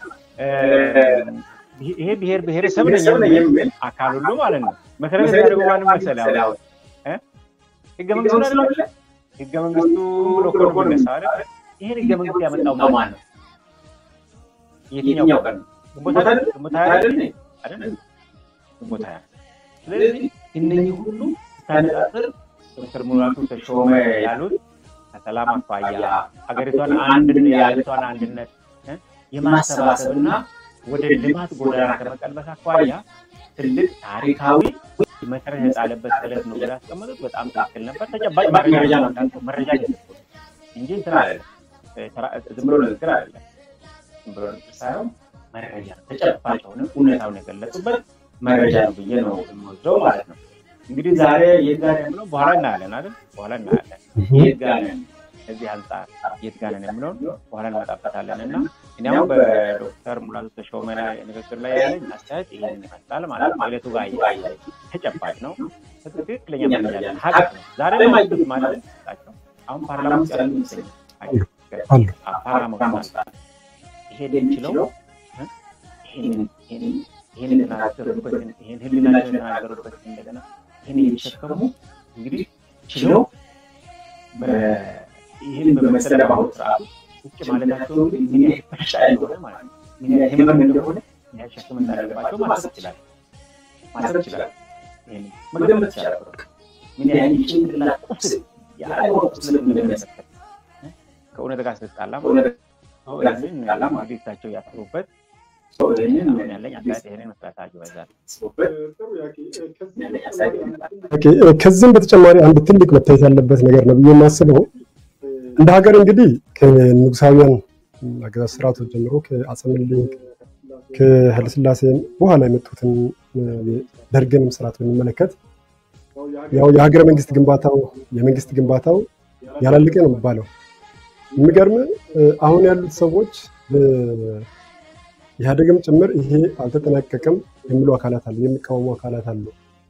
ይሄ ብሔር ብሔረሰብ ነኝ ብሔረሰብ ነኝ የሚል የሚል አካል ሁሉ ማለት ነው መሰረት መሰረት የሚያደርገው ማንም ማንም መሰለህ መሰለህ አሁን አሁን ህገ መንግስቱ አይደለ አይደለ? ህገ መንግስቱ ብሎ እኮ ነው የሚነሳው አይደል ይሄን ህገ መንግስት ያመጣው ማን ማን ነው ነው? የትኛው የትኛው ቀን ቀን ነው? ግንቦት አይደል ግንቦት ሀያ አይደል አይደለ? አይደል ግንቦት ሀያ ስለዚህ እነኚህ ሁሉ ስታነጻጽር ዶክተር ሙላቱ ተሾመ ያሉት ከሰላም አኳያ ሀገሪቷን አንድ የሀገሪቷን አንድነት እ የማሰባሰብና ወደ ልማት ጎዳና ከመቀልበስ አኳያ ትልቅ ታሪካዊ መሰረት የጣለበት ዕለት ነው ብለው ያስቀመጡት በጣም ትክክል ነበር። ተጨባጭ መረጃ ነው እንዳልከው መረጃ እየሰጡ ነው እንጂ እንትን አለ ዝም ብሎ ንግግር አይደለም። ዝም ብሎ ንግግር ሳይሆን መረጃ ተጨባጭ ሆነ እውነታውን የገለጹበት መረጃ ነው ብዬ ነው የምወስደው ማለት ነው። እንግዲህ ዛሬ የት ጋር ነን ብለው በኋላ እናያለን አይደል? በኋላ እናያለን የት ጋር ነን ከዚህ አንጻር የት ጋር ነን የምለውን በኋላ እንመጣበታለን እና እኔ አሁን በዶክተር ሙላቱ ተሾመ ንግግር ላይ ያለኝ አስተያየት ይህን ይመስላል ማለት ነው። ዕለቱ ጋር ተጨባጭ ነው፣ ትክክለኛ መረጃ ያለን ሀቅ ነው። ዛሬ ማይቱት ማለት ናቸው። አሁን ፓርላማ ውስጥ ያሉ ይመስለኛል ፓርላማ ውስጥ ይሄን የሚችለው ይህን የተናገሩበትን ይህን ህሊናቸውን የተናገሩበትን እንደገና ይህን የሚሸከሙ እንግዲህ ችለው ይህን በመሰለ በአሁኑ ስርዓቱ ውጭ ማለታቸው እንግዲህ ምን ያህል በሽታ እንደሆነ ማለት ነው፣ ምን ያህል ህመም እንደሆነ ምን ያህል ሸክም እንዳለባቸው ማሰብ ይችላል ማሰብ ይችላል። ይህን መገመት ይችላል። ምን ያህል የጭንቅላት ቁስል የአእምሮ ቁስል እንደሚያሰከት ከእውነት ጋር ስትጣላ ማለት ነው። ይህንን እንግዲህ እሳቸው ያስሩበት ይህንን ያለኝ አስተያየት ይህንን መስራታቸው ይበዛል። ከዚህም በተጨማሪ አንድ ትልቅ መታየት ያለበት ነገር ነው ብዬ የማስበው እንደ ሀገር እንግዲህ ከንጉሳውያን አገዛዝ ስርዓቶች ጀምሮ ከአፄ ምኒልክ ከኃይለሥላሴ በኋላ የመጡትን ደርግንም ስርዓት ብንመለከት ያው የሀገረ መንግስት ግንባታው የመንግስት ግንባታው ያላለቀ ነው የሚባለው። የሚገርም አሁን ያሉት ሰዎች ኢህአዴግም ጭምር ይሄ አልተጠናቀቀም የሚሉ አካላት አሉ፣ የሚቃወሙ አካላት አሉ።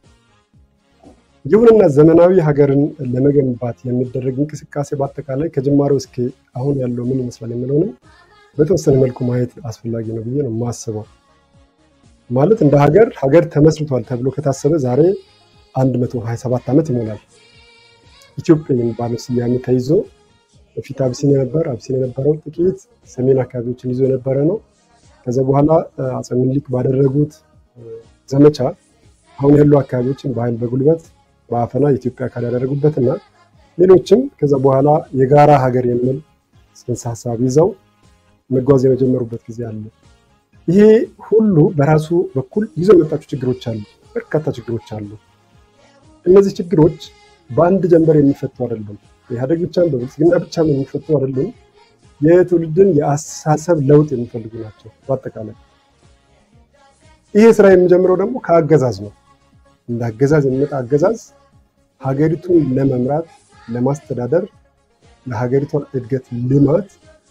ይሁንና ዘመናዊ ሀገርን ለመገንባት የሚደረግ እንቅስቃሴ በአጠቃላይ ከጅማሬው እስከ አሁን ያለው ምን ይመስላል የሚለውንም በተወሰነ መልኩ ማየት አስፈላጊ ነው ብዬ ነው የማስበው። ማለት እንደ ሀገር ሀገር ተመስርቷል ተብሎ ከታሰበ ዛሬ 127 ዓመት ይሞላል። ኢትዮጵያ የሚባለው ስያሜ ተይዞ በፊት አብሲኒያ ነበር። አብሲኒያ የነበረው ጥቂት ሰሜን አካባቢዎችን ይዞ የነበረ ነው። ከዛ በኋላ አፄ ምኒልክ ባደረጉት ዘመቻ አሁን ያሉ አካባቢዎችን በኃይል በጉልበት በአፈና የኢትዮጵያ አካል ያደረጉበት እና ሌሎችም ከዛ በኋላ የጋራ ሀገር የሚል ጽንሰ ሀሳብ ይዘው መጓዝ የመጀመሩበት ጊዜ አለ። ይሄ ሁሉ በራሱ በኩል ይዞ የመጣቸው ችግሮች አሉ፣ በርካታ ችግሮች አሉ። እነዚህ ችግሮች በአንድ ጀንበር የሚፈቱ አይደሉም። በኢህአዴግ ብቻም በብልጽግና ብቻም የሚፈቱ አይደሉም። የትውልድን የአስተሳሰብ ለውጥ የሚፈልጉ ናቸው። በአጠቃላይ ይሄ ስራ የሚጀምረው ደግሞ ከአገዛዝ ነው። እንደ አገዛዝ የሚመጣ አገዛዝ ሀገሪቱን ለመምራት ለማስተዳደር፣ ለሀገሪቷን እድገት ልማት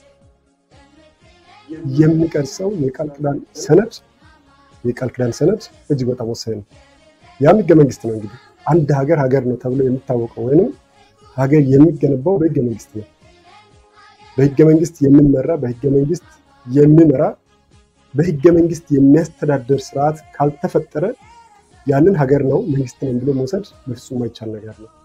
የሚቀርጸው የቃል ኪዳን ሰነድ የቃል ኪዳን ሰነድ እጅግ በጣም ወሳኝ ነው። ያም ህገ መንግስት ነው። እንግዲህ አንድ ሀገር ሀገር ነው ተብሎ የሚታወቀው ወይንም ሀገር የሚገነባው በህገ መንግስት ነው። በህገ መንግስት የሚመራ በህገ መንግስት የሚመራ በህገ መንግስት የሚያስተዳደር ስርዓት ካልተፈጠረ ያንን ሀገር ነው መንግስት ነው ብሎ መውሰድ በፍጹም አይቻል ነገር ነው።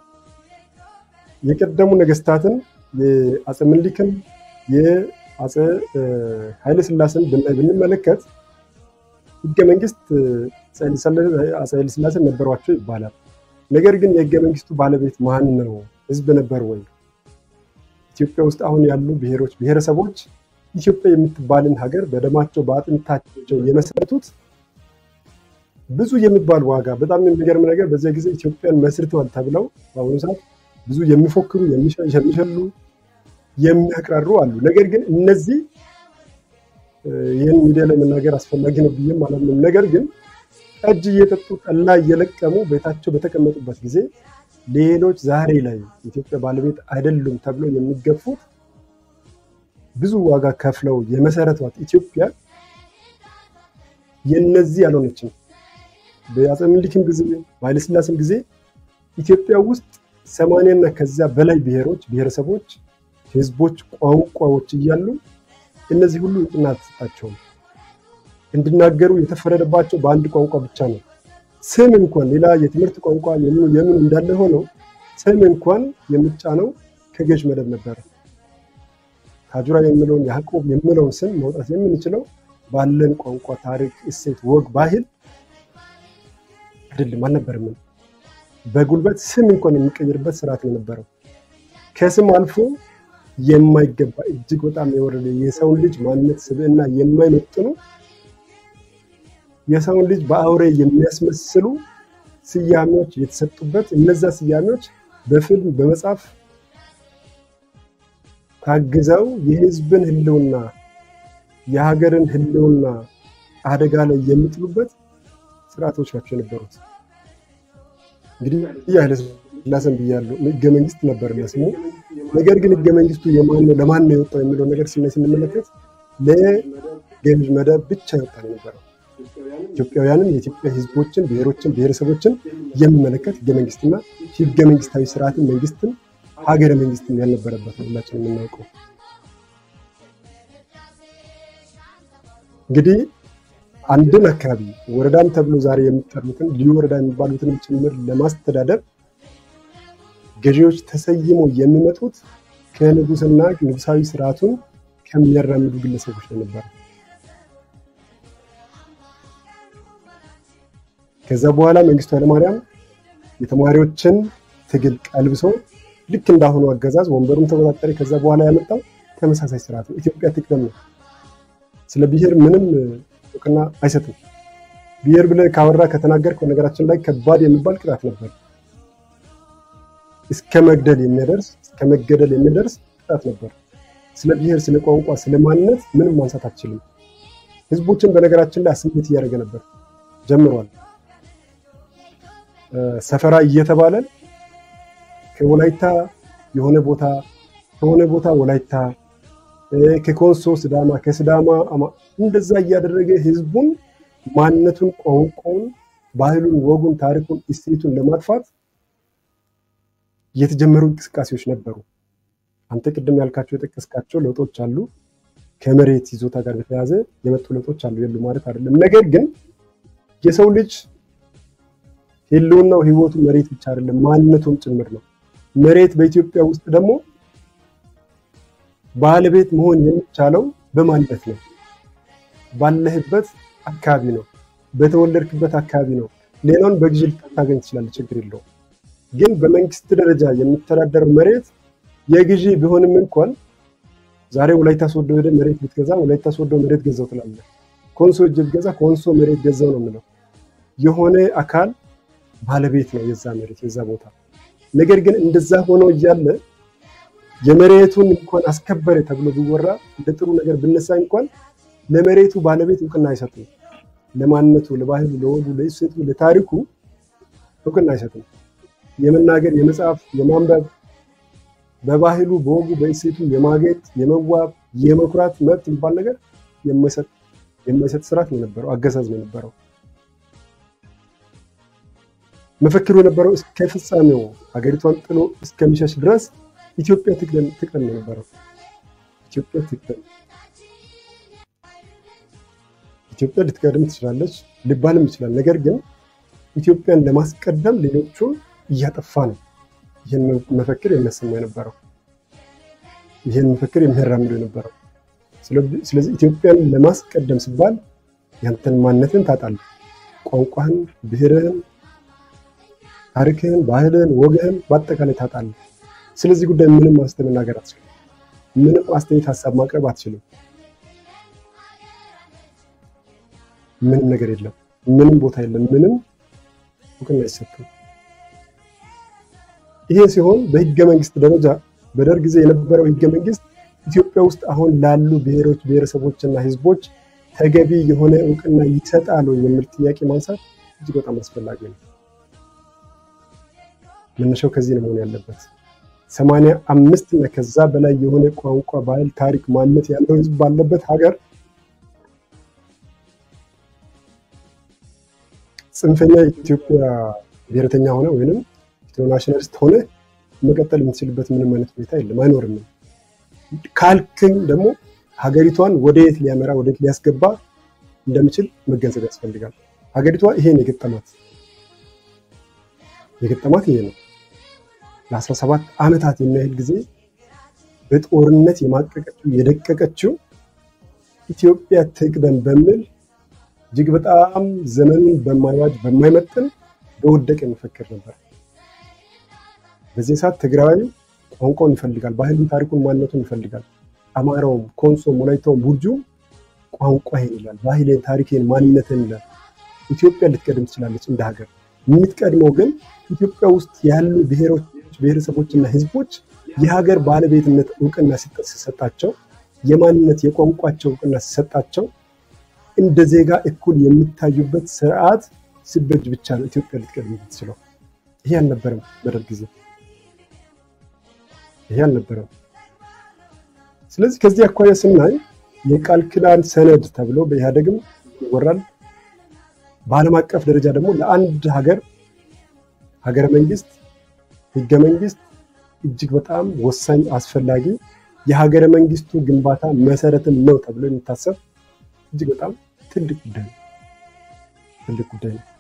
የቀደሙ ነገስታትን የአፄ ምኒልክን የአፄ ኃይለ ስላሴን ብንመለከት ህገ መንግስት አፄ ኃይለ ስላሴን ነበሯቸው ይባላል። ነገር ግን የህገ መንግስቱ ባለቤት ማን ነው? ህዝብ ነበር ወይ? ኢትዮጵያ ውስጥ አሁን ያሉ ብሔሮች፣ ብሔረሰቦች ኢትዮጵያ የምትባልን ሀገር በደማቸው በአጥንታቸው የመሰረቱት ብዙ የሚባል ዋጋ በጣም የሚገርም ነገር በዚያ ጊዜ ኢትዮጵያን መስርተዋል ተብለው በአሁኑ ሰዓት ብዙ የሚፎክሩ የሚሸሉ የሚያቅራሩ አሉ። ነገር ግን እነዚህ ይህን ሚዲያ ላይ መናገር አስፈላጊ ነው ብዬም አላምንም። ነገር ግን ጠጅ እየጠጡ ጠላ እየለቀሙ ቤታቸው በተቀመጡበት ጊዜ ሌሎች ዛሬ ላይ የኢትዮጵያ ባለቤት አይደሉም ተብለው የሚገፉት ብዙ ዋጋ ከፍለው የመሰረቷት ኢትዮጵያ የነዚህ ያልሆነችም በአፄ ምኒልክም ጊዜ በኃይለስላሴም ጊዜ ኢትዮጵያ ውስጥ ሰማንያና ከዚያ በላይ ብሔሮች፣ ብሔረሰቦች፣ ህዝቦች፣ ቋንቋዎች እያሉ እነዚህ ሁሉ እውቅና አልተሰጣቸውም። እንዲናገሩ የተፈረደባቸው በአንድ ቋንቋ ብቻ ነው። ስም እንኳን ሌላ የትምህርት ቋንቋ የምኑ የምኑ እንዳለ ሆነው ስም እንኳን የሚጫነው ከገዥ መደብ ነበረ። ታጁራ የሚለውን ያዕቆብ የሚለውን ስም ማውጣት የምንችለው ባለን ቋንቋ፣ ታሪክ፣ እሴት፣ ወግ፣ ባህል አይደለም አልነበርም። በጉልበት ስም እንኳን የሚቀይርበት ስርዓት ነው የነበረው። ከስም አልፎ የማይገባ እጅግ በጣም የወረደ የሰውን ልጅ ማንነት ስብዕና የማይመጥኑ የሰውን ልጅ በአውሬ የሚያስመስሉ ስያሜዎች የተሰጡበት እነዛ ስያሜዎች በፊልም በመጽሐፍ ታግዘው የህዝብን ህልውና የሀገርን ህልውና አደጋ ላይ የሚጥሉበት ስርዓቶች ናቸው የነበሩት። እንግዲህ ኃይለ ሥላሴን ብያለሁ፣ ህገ መንግስት ነበር ለስሙ። ነገር ግን ህገ መንግስቱ የማን ነው ለማን ነው የወጣው የሚለው ነገር ስናይ ስንመለከት ለገዥ መደብ ብቻ የወጣ ነው የነበረው። ኢትዮጵያውያንን የኢትዮጵያ ህዝቦችን፣ ብሔሮችን፣ ብሔረሰቦችን የሚመለከት ህገ መንግስትና ህገ መንግስታዊ ስርዓትን መንግስትን ሀገረ መንግስትን ያልነበረበት ነው ሁላችን የምናውቀው። እንግዲህ አንድን አካባቢ ወረዳም ተብሎ ዛሬ የሚጠሩትን ልዩ ወረዳ የሚባሉትን ጭምር ለማስተዳደር ገዢዎች ተሰይመው የሚመጡት ከንጉስና ንጉሳዊ ስርዓቱን ከሚያራምዱ ግለሰቦች ነው ነበረ። ከዛ በኋላ መንግስቱ ኃይለማርያም የተማሪዎችን ትግል ቀልብሶ ልክ እንዳሁኑ አገዛዝ ወንበሩን ተቆጣጠረ። ከዛ በኋላ ያመጣው ተመሳሳይ ስርዓት ነው። ኢትዮጵያ ትቅደም ነው። ስለ ብሔር ምንም እውቅና አይሰጥም። ብሔር ብለህ ካወራ ከተናገርክ በነገራችን ላይ ከባድ የሚባል ቅጣት ነበር። እስከ መግደል የሚያደርስ እስከ መገደል የሚደርስ ቅጣት ነበር። ስለ ብሔር፣ ስለ ቋንቋ፣ ስለ ማንነት ምንም ማንሳት አትችልም። ህዝቦችን በነገራችን ላይ አስሜት እያደረገ ነበር ጀምሯል። ሰፈራ እየተባለ ከወላይታ የሆነ ቦታ ከሆነ ቦታ ወላይታ ከኮንሶ ስዳማ ከስዳማ እንደዛ እያደረገ ህዝቡን ማንነቱን፣ ቋንቋውን፣ ባህሉን፣ ወጉን፣ ታሪኩን፣ እሴቱን ለማጥፋት የተጀመሩ እንቅስቃሴዎች ነበሩ። አንተ ቅድም ያልካቸው የጠቀስካቸው ለውጦች አሉ። ከመሬት ይዞታ ጋር በተያያዘ የመጡ ለውጦች አሉ የሉ ማለት አይደለም። ነገር ግን የሰው ልጅ ህልውናው ህይወቱ መሬት ብቻ አይደለም፣ ማንነቱም ጭምር ነው። መሬት በኢትዮጵያ ውስጥ ደግሞ ባለቤት መሆን የሚቻለው በማንነት ነው። ባለህበት አካባቢ ነው፣ በተወለድክበት አካባቢ ነው። ሌላውን በግዢ ልታገኝ ትችላለህ፣ ችግር የለውም። ግን በመንግስት ደረጃ የሚተዳደረው መሬት የግዢ ቢሆንም እንኳን ዛሬ ወላይታ ሶዶ ሄደህ መሬት ብትገዛ ወላይታ ሶዶ መሬት ገዛው ትላለህ። ኮንሶ እጅ ብትገዛ ኮንሶ መሬት ገዛው ነው የምለው። የሆነ አካል ባለቤት ነው የዛ መሬት የዛ ቦታ። ነገር ግን እንደዛ ሆኖ እያለ የመሬቱን እንኳን አስከበረ ተብሎ ቢወራ እንደ ጥሩ ነገር ብነሳ እንኳን ለመሬቱ ባለቤት እውቅና አይሰጥም። ለማንነቱ፣ ለባህሉ፣ ለወጉ፣ ለእሴቱ፣ ለታሪኩ እውቅና አይሰጥም። የመናገር፣ የመጻፍ፣ የማንበብ በባህሉ በወጉ በእሴቱ የማጌጥ፣ የመዋብ፣ የመኩራት መብት የሚባል ነገር የማይሰጥ ስርዓት ነው የነበረው፣ አገዛዝ ነው የነበረው። መፈክሩ የነበረው እስከ ፍጻሜው ሀገሪቷን ጥሎ እስከሚሸሽ ድረስ ኢትዮጵያ ትቅደም ትቅደም ነው የነበረው። ኢትዮጵያ ትቅደም፣ ኢትዮጵያ ልትቀድም ትችላለች ሊባልም ይችላል። ነገር ግን ኢትዮጵያን ለማስቀደም ሌሎቹን እያጠፋ ነው ይህን መፈክር የሚያሰማ የነበረው ይህን መፈክር የሚያራምዱ የነበረው። ስለዚህ ኢትዮጵያን ለማስቀደም ሲባል ያንተን ማንነትን ታጣለህ፣ ቋንቋህን፣ ብሔርህን፣ ታሪክህን፣ ባህልህን፣ ወግህን በአጠቃላይ ታጣለህ። ስለዚህ ጉዳይ ምንም ማስተ መናገር አትችልም። ምንም አስተያየት ሀሳብ ማቅረብ አትችልም። ምንም ነገር የለም። ምንም ቦታ የለም። ምንም እውቅና አይሰጥም። ይሄ ሲሆን በህገ መንግስት ደረጃ በደርግ ጊዜ የነበረው ህገ መንግስት ኢትዮጵያ ውስጥ አሁን ላሉ ብሔሮች ብሔረሰቦችና ህዝቦች ተገቢ የሆነ እውቅና ይሰጣል የሚል ጥያቄ ማንሳት እጅግ በጣም አስፈላጊ ነው። መነሻው ከዚህ ነው መሆን ያለበት። ሰማንያ አምስት እና ከዛ በላይ የሆነ ቋንቋ፣ ባህል፣ ታሪክ፣ ማንነት ያለው ህዝብ ባለበት ሀገር ጽንፈኛ የኢትዮጵያ ብሔረተኛ ሆነ ወይንም ኢንተርናሽናሊስት ሆነ መቀጠል የምትችልበት ምንም አይነት ሁኔታ የለም፣ አይኖርም። ካልክም ደግሞ ሀገሪቷን ወደየት ሊያመራ ወደየት ሊያስገባ እንደሚችል መገንዘብ ያስፈልጋል። ሀገሪቷ ይሄን የገጠማት የገጠማት ይሄ ነው። ለአስራ ሰባት ዓመታት የሚያህል ጊዜ በጦርነት የማቀቀችው የደቀቀችው ኢትዮጵያ ትቅደም በሚል እጅግ በጣም ዘመኑን በማይዋጅ በማይመጥን በወደቀ መፈክር ነበር። በዚህ ሰዓት ትግራዊ ቋንቋውን ይፈልጋል፣ ባህሉን፣ ታሪኩን፣ ማንነቱን ይፈልጋል። አማራውም፣ ኮንሶም፣ ወላይታውም፣ ቡርጁም ቋንቋዬን ይላል፣ ባህሌን፣ ታሪኬን፣ ማንነትን ይላል። ኢትዮጵያ ልትቀድም ትችላለች እንደ ሀገር። የምትቀድመው ግን ኢትዮጵያ ውስጥ ያሉ ብሔሮች፣ ብሔረሰቦችና ህዝቦች የሀገር ባለቤትነት እውቅና ሲሰጣቸው፣ የማንነት የቋንቋቸው እውቅና ሲሰጣቸው እንደ ዜጋ እኩል የሚታዩበት ስርዓት ሲበጅ ብቻ ነው ኢትዮጵያ ልትቀድም የምትችለው። ይሄ አልነበረም በደርግ ጊዜ፣ ይሄ አልነበረም። ስለዚህ ከዚህ አኳያ ስናይ የቃል ኪዳን ሰነድ ተብሎ በኢህአደግም ይወራል። በዓለም አቀፍ ደረጃ ደግሞ ለአንድ ሀገር ሀገረ መንግስት ህገ መንግስት እጅግ በጣም ወሳኝ አስፈላጊ የሀገረ መንግስቱ ግንባታ መሰረትም ነው ተብሎ የሚታሰብ እጅግ በጣም ትልቅ ጉዳይ ነው። ትልቅ ጉዳይ ነው።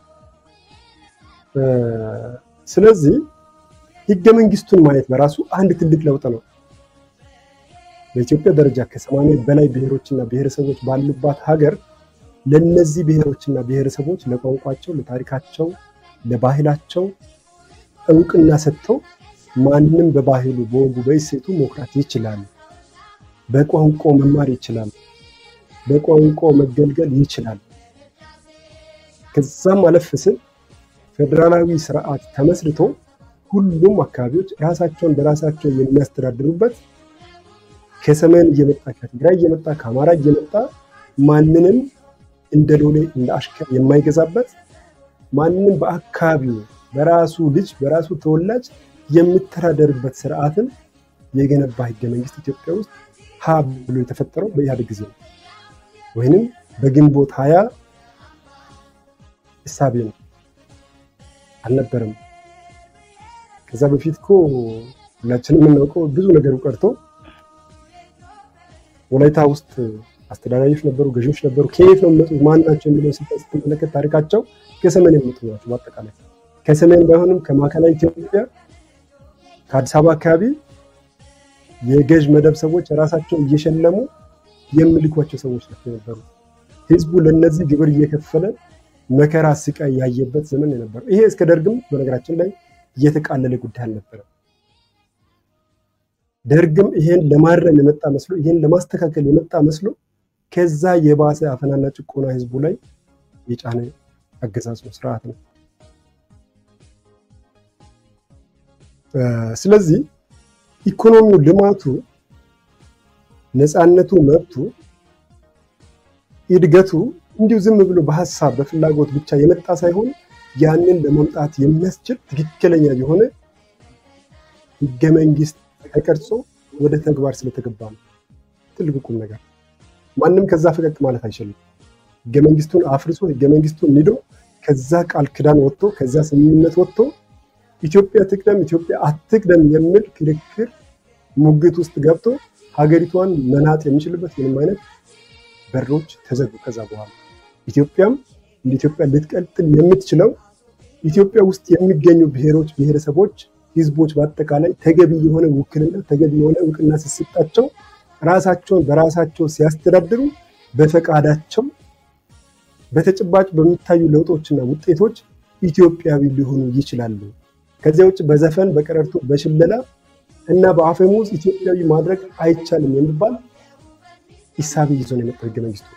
ስለዚህ ህገ መንግስቱን ማየት በራሱ አንድ ትልቅ ለውጥ ነው። በኢትዮጵያ ደረጃ ከሰማንያ በላይ ብሔሮችና ብሔረሰቦች ባሉባት ሀገር ለነዚህ ብሔሮችና ብሔረሰቦች ለቋንቋቸው፣ ለታሪካቸው፣ ለባህላቸው እውቅና ሰጥተው ማንም በባህሉ በወጉ በእሴቱ መኩራት ይችላል። በቋንቋው መማር ይችላል። በቋንቋው መገልገል ይችላል። ከዛም አለፍ ስል ፌዴራላዊ ስርዓት ተመስርቶ ሁሉም አካባቢዎች ራሳቸውን በራሳቸው የሚያስተዳድሩበት ከሰሜን እየመጣ ከትግራይ እየመጣ ከአማራ እየመጣ ማንንም እንደ ሎሌ እንደ አሽከር የማይገዛበት ማንንም በአካባቢው በራሱ ልጅ በራሱ ተወላጅ የሚተዳደርበት ስርዓትን የገነባ ህገ መንግስት ኢትዮጵያ ውስጥ ሀ ብሎ የተፈጠረው በኢህአዴግ ጊዜ ነው፣ ወይንም በግንቦት ሀያ እሳቤ ነው አልነበረም። ከዛ በፊት እኮ ሁላችንም የምናውቀው ብዙ ነገሩ ቀርቶ ወላይታ ውስጥ አስተዳዳሪዎች ነበሩ፣ ገዢዎች ነበሩ። ከየት ነው የሚመጡት ማን ናቸው የሚለውን ስትመለከት ታሪካቸው ከሰሜን የሚመጡ ናቸው። በአጠቃላይ ከሰሜን ባይሆንም ከማዕከላዊ ኢትዮጵያ ከአዲስ አበባ አካባቢ የገዥ መደብ ሰዎች ራሳቸው እየሸለሙ የሚልኳቸው ሰዎች ናቸው የነበሩት። ህዝቡ ለነዚህ ግብር እየከፈለ መከራ ስቃይ ያየበት ዘመን የነበረው ይሄ እስከ ደርግም በነገራችን ላይ እየተቃለለ ጉዳይ አልነበረም። ደርግም ይሄን ለማረም የመጣ መስሎ ይሄን ለማስተካከል የመጣ መስሎ ከዛ የባሰ አፈናና ጭቆና ህዝቡ ላይ የጫነ አገዛዝ ነው፣ ስርዓት ነው። ስለዚህ ኢኮኖሚው፣ ልማቱ፣ ነፃነቱ፣ መብቱ፣ እድገቱ እንዲሁ ዝም ብሎ በሀሳብ በፍላጎት ብቻ የመጣ ሳይሆን ያንን ለመምጣት የሚያስችል ትክክለኛ የሆነ ህገ መንግስት ተቀርጾ ወደ ተግባር ስለተገባ ነው። ትልቁ ቁም ነገር ማንም ከዛ ፈቀቅ ማለት አይችልም። ህገ መንግስቱን አፍርሶ ህገ መንግስቱን ንዶ ከዛ ቃል ክዳን ወጥቶ ከዛ ስምምነት ወጥቶ ኢትዮጵያ ትቅደም ኢትዮጵያ አትቅደም የሚል ክርክር ሙግት ውስጥ ገብቶ ሀገሪቷን መናጥ የሚችልበት ምንም አይነት በሮች ተዘጉ። ከዛ በኋላ ኢትዮጵያም እንደ ኢትዮጵያ ልትቀጥል የምትችለው ኢትዮጵያ ውስጥ የሚገኙ ብሔሮች፣ ብሔረሰቦች፣ ህዝቦች በአጠቃላይ ተገቢ የሆነ ውክልና ተገቢ የሆነ እውቅና ሲሰጣቸው ራሳቸውን በራሳቸው ሲያስተዳድሩ በፈቃዳቸው በተጨባጭ በሚታዩ ለውጦችና ውጤቶች ኢትዮጵያዊ ሊሆኑ ይችላሉ። ከዚያ ውጭ በዘፈን በቀረርቶ በሽለላ እና በአፈሙዝ ኢትዮጵያዊ ማድረግ አይቻልም የሚባል ኢሳቤ ይዞ ነው የመጣው ህገ መንግስቱ።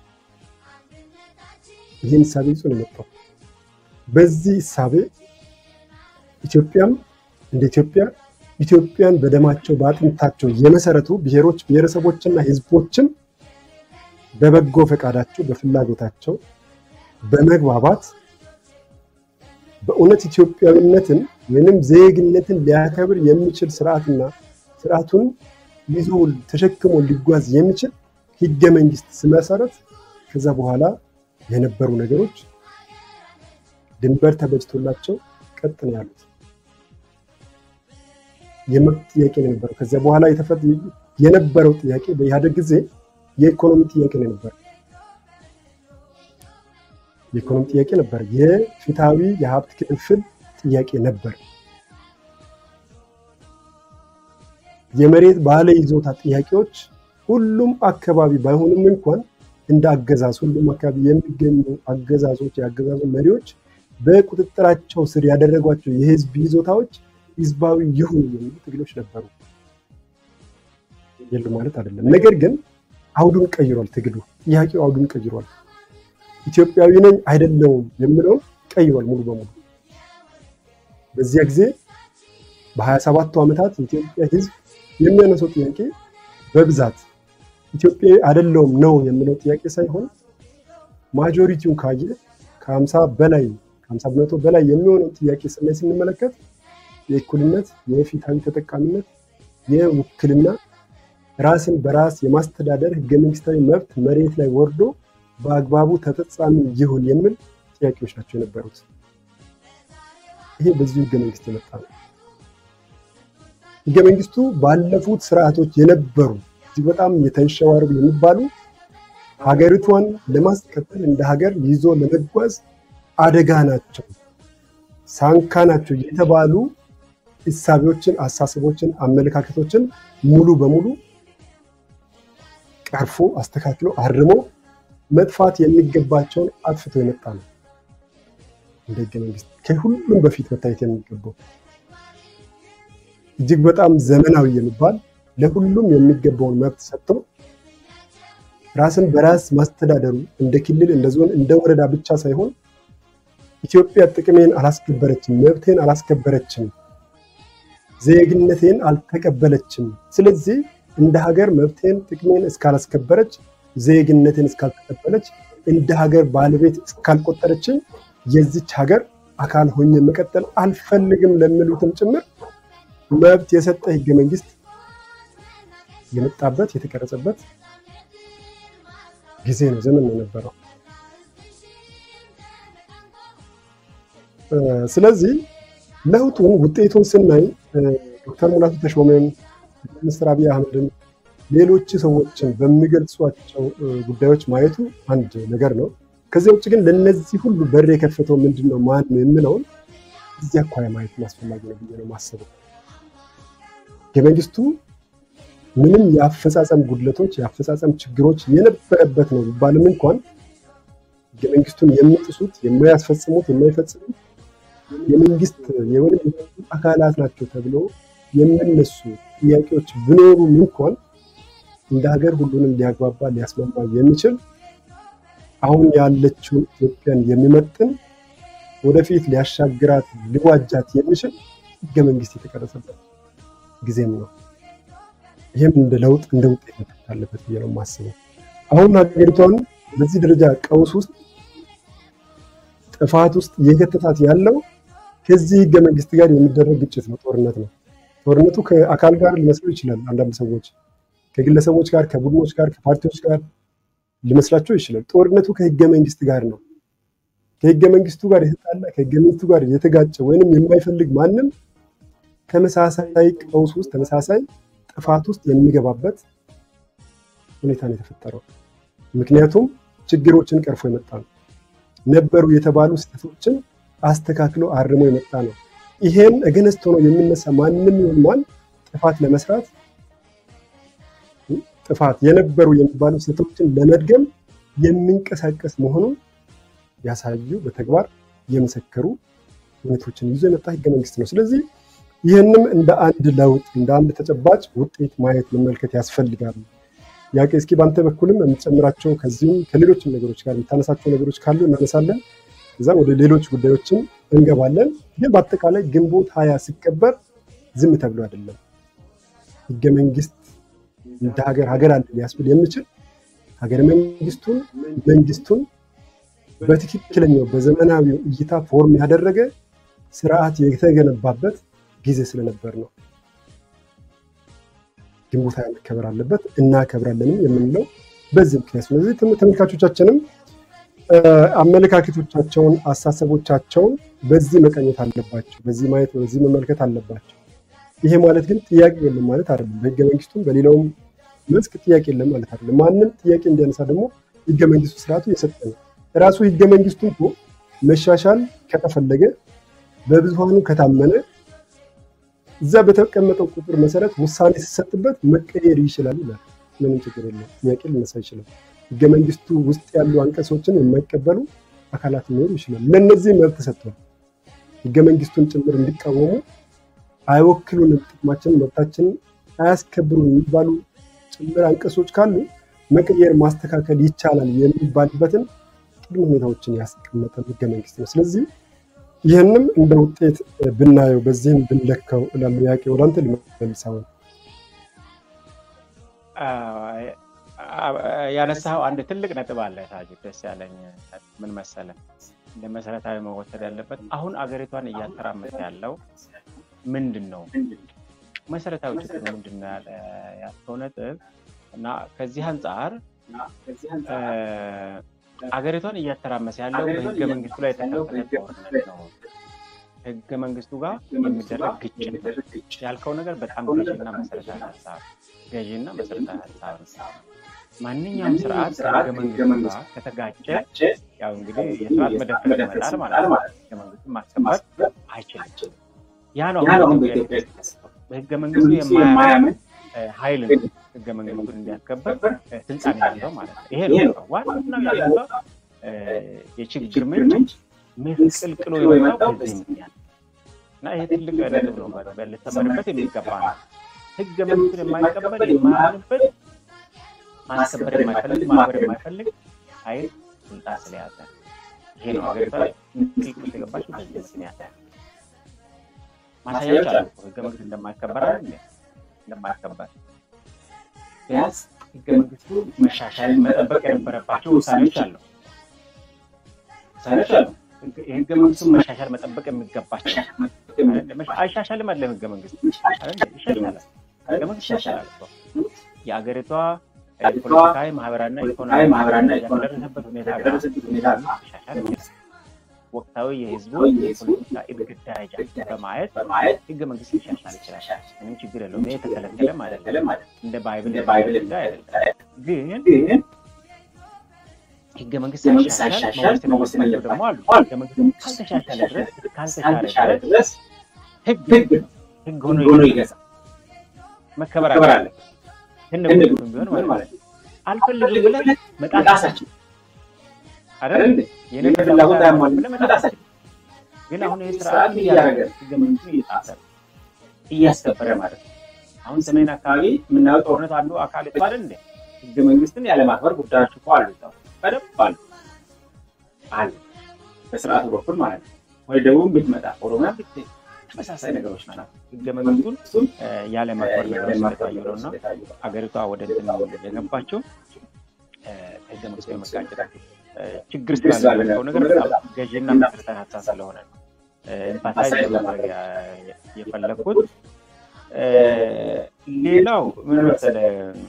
ይህን ኢሳቤ ይዞ ነው የመጣው። በዚህ ኢሳቤ ኢትዮጵያም እንደ ኢትዮጵያ ኢትዮጵያን በደማቸው በአጥንታቸው የመሰረቱ ብሔሮች ብሔረሰቦችና ህዝቦችም በበጎ ፈቃዳቸው በፍላጎታቸው በመግባባት በእውነት ኢትዮጵያዊነትን ወይንም ዜግነትን ሊያከብር የሚችል ስርዓትና ስርዓቱን ይዞ ተሸክሞ ሊጓዝ የሚችል ህገ መንግስት ስመሰረት ከዛ በኋላ የነበሩ ነገሮች ድንበር ተበጅቶላቸው ቀጥ ነው ያሉት። የመብት ጥያቄ ነው የነበረው። ከዚያ በኋላ የነበረው ጥያቄ በኢህአደግ ጊዜ የኢኮኖሚ ጥያቄ ነው የነበረው። የኢኮኖሚ ጥያቄ ነበር። የፍትሃዊ የሀብት ክፍፍል ጥያቄ ነበር። የመሬት ባለ ይዞታ ጥያቄዎች ሁሉም አካባቢ ባይሆንም እንኳን እንደ አገዛዝ ሁሉም አካባቢ የሚገኙ አገዛዞች የአገዛዙ መሪዎች በቁጥጥራቸው ስር ያደረጓቸው የህዝብ ይዞታዎች ህዝባዊ ይሁኑ የሚሉ ትግሎች ነበሩ። የሉ ማለት አይደለም። ነገር ግን አውዱን ቀይሯል። ትግሉ ጥያቄው አውዱን ቀይሯል። ኢትዮጵያዊ ነኝ አይደለውም የሚለውን ቀይሯል ሙሉ በሙሉ። በዚያ ጊዜ በሀያ ሰባቱ ዓመታት የኢትዮጵያ ህዝብ የሚያነሰው ጥያቄ በብዛት ኢትዮጵያዊ አይደለውም ነው የምለው ጥያቄ ሳይሆን ማጆሪቲውን ካየ ከሀምሳ በላይ ከሀምሳ በመቶ በላይ የሚሆነውን ጥያቄ ስናይ ስንመለከት የእኩልነት፣ የፍትሃዊ ተጠቃሚነት፣ የውክልና ራስን በራስ የማስተዳደር ህገ መንግስታዊ መብት መሬት ላይ ወርዶ በአግባቡ ተፈጻሚ ይሁን የሚል ጥያቄዎች ናቸው የነበሩት። ይሄ በዚሁ ህገ መንግስት የመጣ ነው። ህገ መንግስቱ ባለፉት ስርዓቶች የነበሩ እጅግ በጣም የተንሸዋረሩ የሚባሉ ሀገሪቷን ለማስቀጠል እንደ ሀገር ይዞ ለመጓዝ አደጋ ናቸው፣ ሳንካ ናቸው የተባሉ እሳቤዎችን፣ አሳስቦችን፣ አመለካከቶችን ሙሉ በሙሉ ቀርፎ አስተካክሎ አርሞ መጥፋት የሚገባቸውን አጥፍቶ የመጣ ነው። እንደ ህገ መንግስት ከሁሉም በፊት መታየት የሚገባው እጅግ በጣም ዘመናዊ የሚባል ለሁሉም የሚገባውን መብት ሰጥቶ ራስን በራስ ማስተዳደሩ እንደ ክልል፣ እንደ ዞን፣ እንደ ወረዳ ብቻ ሳይሆን ኢትዮጵያ ጥቅሜን አላስከበረችም፣ መብቴን አላስከበረችም፣ ዜግነቴን አልተቀበለችም። ስለዚህ እንደ ሀገር መብቴን ጥቅሜን እስካላስከበረች፣ ዜግነቴን እስካልተቀበለች፣ እንደ ሀገር ባለቤት እስካልቆጠረችኝ የዚች ሀገር አካል ሆኜ መቀጠል አልፈልግም ለሚሉትም ጭምር መብት የሰጠ ህገ መንግስት የመጣበት የተቀረጸበት ጊዜ ነው፣ ዘመን ነው የነበረው። ስለዚህ ለውጡን ውጤቱን ስናይ ዶክተር ሙላቱ ተሾመን፣ ሚኒስትር አብይ አህመድን፣ ሌሎች ሰዎችን በሚገልጿቸው ጉዳዮች ማየቱ አንድ ነገር ነው። ከዚያ ውጭ ግን ለነዚህ ሁሉ በር የከፈተው ምንድን ነው ማን ነው የምለውን እዚህ አኳያ ማየት አስፈላጊ ነው ብዬ ነው የማስበው። ህገ መንግስቱ ምንም የአፈጻጸም ጉድለቶች የአፈጻጸም ችግሮች የነበረበት ነው ቢባልም እንኳን ህገ መንግስቱን የሚጥሱት የማያስፈጽሙት የማይፈጽሙት የመንግስት የወይም አካላት ናቸው ተብሎ የሚነሱ ጥያቄዎች ቢኖሩም እንኳን እንደ ሀገር ሁሉንም ሊያግባባ ሊያስማማ የሚችል አሁን ያለችውን ኢትዮጵያን የሚመጥን ወደፊት ሊያሻግራት ሊዋጃት የሚችል ህገ መንግስት የተቀረጸበት ጊዜም ነው። ይህም እንደ ለውጥ እንደ ውጤት መታየት አለበት ብዬ ነው የማስበው። አሁን ሀገሪቷን በዚህ ደረጃ ቀውስ ውስጥ ጥፋት ውስጥ እየከተታት ያለው ከዚህ ህገ መንግስት ጋር የሚደረግ ግጭት ነው፣ ጦርነት ነው። ጦርነቱ ከአካል ጋር ሊመስለው ይችላል። አንዳንድ ሰዎች ከግለሰቦች ጋር፣ ከቡድኖች ጋር፣ ከፓርቲዎች ጋር ሊመስላቸው ይችላል። ጦርነቱ ከህገ መንግስት ጋር ነው። ከህገ መንግስቱ ጋር የተጣላ ከህገ መንግስቱ ጋር የተጋጨ ወይንም የማይፈልግ ማንም ተመሳሳይ ቀውስ ውስጥ ተመሳሳይ ጥፋት ውስጥ የሚገባበት ሁኔታ ነው የተፈጠረው። ምክንያቱም ችግሮችን ቀርፎ የመጣ ነው። ነበሩ የተባሉ ስህተቶችን አስተካክሎ አርሞ የመጣ ነው። ይሄን እገነስት ሆኖ የሚነሳ ማንም ይሁን ማን ጥፋት ለመስራት ጥፋት የነበሩ የሚባሉ ስህተቶችን ለመድገም የሚንቀሳቀስ መሆኑን ያሳዩ በተግባር የመሰከሩ እውነቶችን ይዞ የመጣ ህገ መንግስት ነው። ስለዚህ ይህንም እንደ አንድ ለውጥ እንደ አንድ ተጨባጭ ውጤት ማየት መመልከት ያስፈልጋል። ያቄ እስኪ በአንተ በኩልም የምትጨምራቸው ከዚሁም ከሌሎችም ነገሮች ጋር የምታነሳቸው ነገሮች ካሉ እናነሳለን። ከዛ ወደ ሌሎች ጉዳዮችን እንገባለን። ግን በአጠቃላይ ግንቦት ሀያ ሲከበር ዝም ተብሎ አይደለም። ህገ መንግስት እንደ ሀገር ሀገር አለ ሊያስብል የሚችል ሀገረ መንግስቱን መንግስቱን በትክክለኛው በዘመናዊው እይታ ፎርም ያደረገ ስርዓት የተገነባበት ጊዜ ስለነበር ነው። ግንቦት ሃያ መከበር አለበት እናከብራለንም የምንለው በዚህ ምክንያት። ስለዚህ ተመልካቾቻችንም አመለካከቶቻቸውን፣ አሳሰቦቻቸውን በዚህ መቀኘት አለባቸው፣ በዚህ ማየት፣ በዚህ መመልከት አለባቸው። ይሄ ማለት ግን ጥያቄ የለም ማለት አይደለም። በህገ መንግስቱም በሌላውም መስክ ጥያቄ የለም ማለት አይደለም። ማንም ጥያቄ እንዲያነሳ ደግሞ ህገ መንግስቱ ስርዓቱ የሰጠ ነው። ራሱ ህገ መንግስቱ እኮ መሻሻል ከተፈለገ በብዙሃኑ ከታመነ እዛ በተቀመጠው ቁጥር መሰረት ውሳኔ ሲሰጥበት መቀየር ይችላል ይላል። ምንም ችግር የለም። ጥያቄ ሊነሳ ይችላል። ህገ መንግስቱ ውስጥ ያሉ አንቀጾችን የማይቀበሉ አካላት ሊኖሩ ይችላል። ለእነዚህ መብት ተሰጥቷል። ህገ መንግስቱን ጭምር እንዲቃወሙ አይወክሉንም፣ ጥቅማችንን፣ መብታችንን አያስከብሩን የሚባሉ ጭምር አንቀጾች ካሉ መቀየር ማስተካከል ይቻላል የሚባልበትን ቅድመ ሁኔታዎችን ያስቀመጠ ህገ መንግስት ነው። ስለዚህ ይህንም እንደ ውጤት ብናየው በዚህም ብንለካው ለጥያቄ ወደ አንተ ልመልሰው ነው። ያነሳው አንድ ትልቅ ነጥብ አለ ታጁ፣ ደስ ያለኝ ምን መሰለ፣ እንደ መሰረታዊ መወሰድ ያለበት አሁን አገሪቷን እያተራመሰ ያለው ምንድን ነው? መሰረታዊ ችግር ምንድን ነው ያልከው ነጥብ እና ከዚህ አንጻር አገሪቷን እያተራመሰ ያለው በህገ መንግስቱ ላይ የተከፈተ ጦርነት ነው። ህገ መንግስቱ ጋር የሚደረግ ግጭት ያልከው ነገር በጣም ገዢና መሰረታዊ ሀሳብ ገዢና መሰረታዊ ሀሳብ ነው። ማንኛውም ስርዓት ከህገ መንግስቱ ጋር ከተጋጨ ያው እንግዲህ የስርዓት መደፈር ይመጣል ማለት ነው። ህገ መንግስቱን ማስከበር አይችልም። ያ ነው አሁን በኢትዮጵያ የተከሰተው። በህገ መንግስቱ የማያምን ኃይል ነው ህገ መንግስቱን እንዲያስከበር ስልጣን ያለው ማለት ነው። ይሄ ነው ዋና ያለው የችግር ምንጭ ምስቅልቅሎ የወጣው በዚህ ምክንያት እና ይሄ ትልቅ ነጥብ ነው፣ ልተመንበት የሚገባ ነው። ህገ መንግስቱን የማይቀበል የማያምንበት ማስከበር የማይፈልግ ማክበር የማይፈልግ ኃይል ስልጣን ስለያዘ ይሄ ነው ሀገሪቷ ምስቅልቅል የገባችው በዚህ ምክንያት። ማሳያዎች አሉ ህገ መንግስት እንደማይከበር እንደማይከበር ቢያንስ ህገ መንግስቱ መሻሻል መጠበቅ የነበረባቸው ውሳኔዎች አሉ ውሳኔዎች አሉ። የህገ መንግስቱን መሻሻል መጠበቅ የሚገባቸው አይሻሻልም አለ ህገ መንግስት ይሻሻላል። ህገ መንግስት ይሻሻላል። የአገሪቷ ፖለቲካዊ፣ ማህበራዊና ኢኮኖሚ ደረሰበት ሁኔታ ይሻሻል። ወቅታዊ የህዝቡ የፖለቲካ እድገት ደረጃ በማየት ህገ መንግስት ሊሻሻል ይችላል። ምንም ችግር የለውም። ይሄ የተከለከለም አይደለም። እንደ ባይብል አይደለም። ግን ህገ መንግስት ሳይሻሻል መወሰን የሚፈልገው ደግሞ አሉ። ህገ መንግስት ካልተሻሻለ ድረስ ካልተሻለ ድረስ ህግ ህግ ሆኖ ይገዛል፣ መከበር አለ። ህነ ቢሆን ማለት ነው። አልፈልግም ብለህ መጣሳችን አይደል የኔ ፍላጎት አያሟልም ብለህ መጣሳችን። ግን አሁን ይህ ስርዓት እያደረገ ህገ መንግስቱ እየጣሰ እያስከበረ ማለት ነው። አሁን ሰሜን አካባቢ የምናየው ጦርነት አንዱ አካል ይባል እንደ ህገ መንግስትን ያለማክበር ጉዳዮች እኮ አሉ በደንብ አሉ አሉ በስርዓቱ በኩል ማለት ነው። ወደ ደቡብ ብትመጣ ኦሮሚያ ብትሄድ ተመሳሳይ ነገሮች ናቸው። ህገ መንግስቱን ያለማክበር ነገሮች ስለታዩ ነው እና አገሪቷ ወደ እንትን የገባቸው ህገ መንግስቱ የመጋጨት ችግር ስላለበት ነገር በጣም ገዢና መሰረታዊ ሀሳብ ስለሆነ ነው ኤምፓታይዝ ለማድረግ የፈለግኩት። ሌላው ምን መሰለህ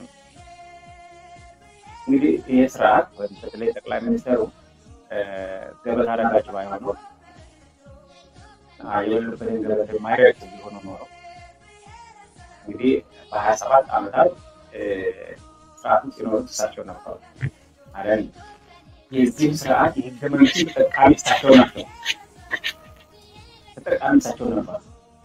እንግዲህ ይህ ስርዓት ወይም በተለይ ጠቅላይ ሚኒስትሩ ገበታ ረጋጭ ባይሆኑ የሌሉበትን ገበት የማይረግ ቢሆኑ ኖሮ እንግዲህ በሀያ ሰባት ዓመታት ስርዓቱ ሲኖሩት እሳቸው ነበሩ አይደል? የዚህም ስርዓት የህገ መንግስት ተጠቃሚ እሳቸው ናቸው። ተጠቃሚ እሳቸው ነበሩ።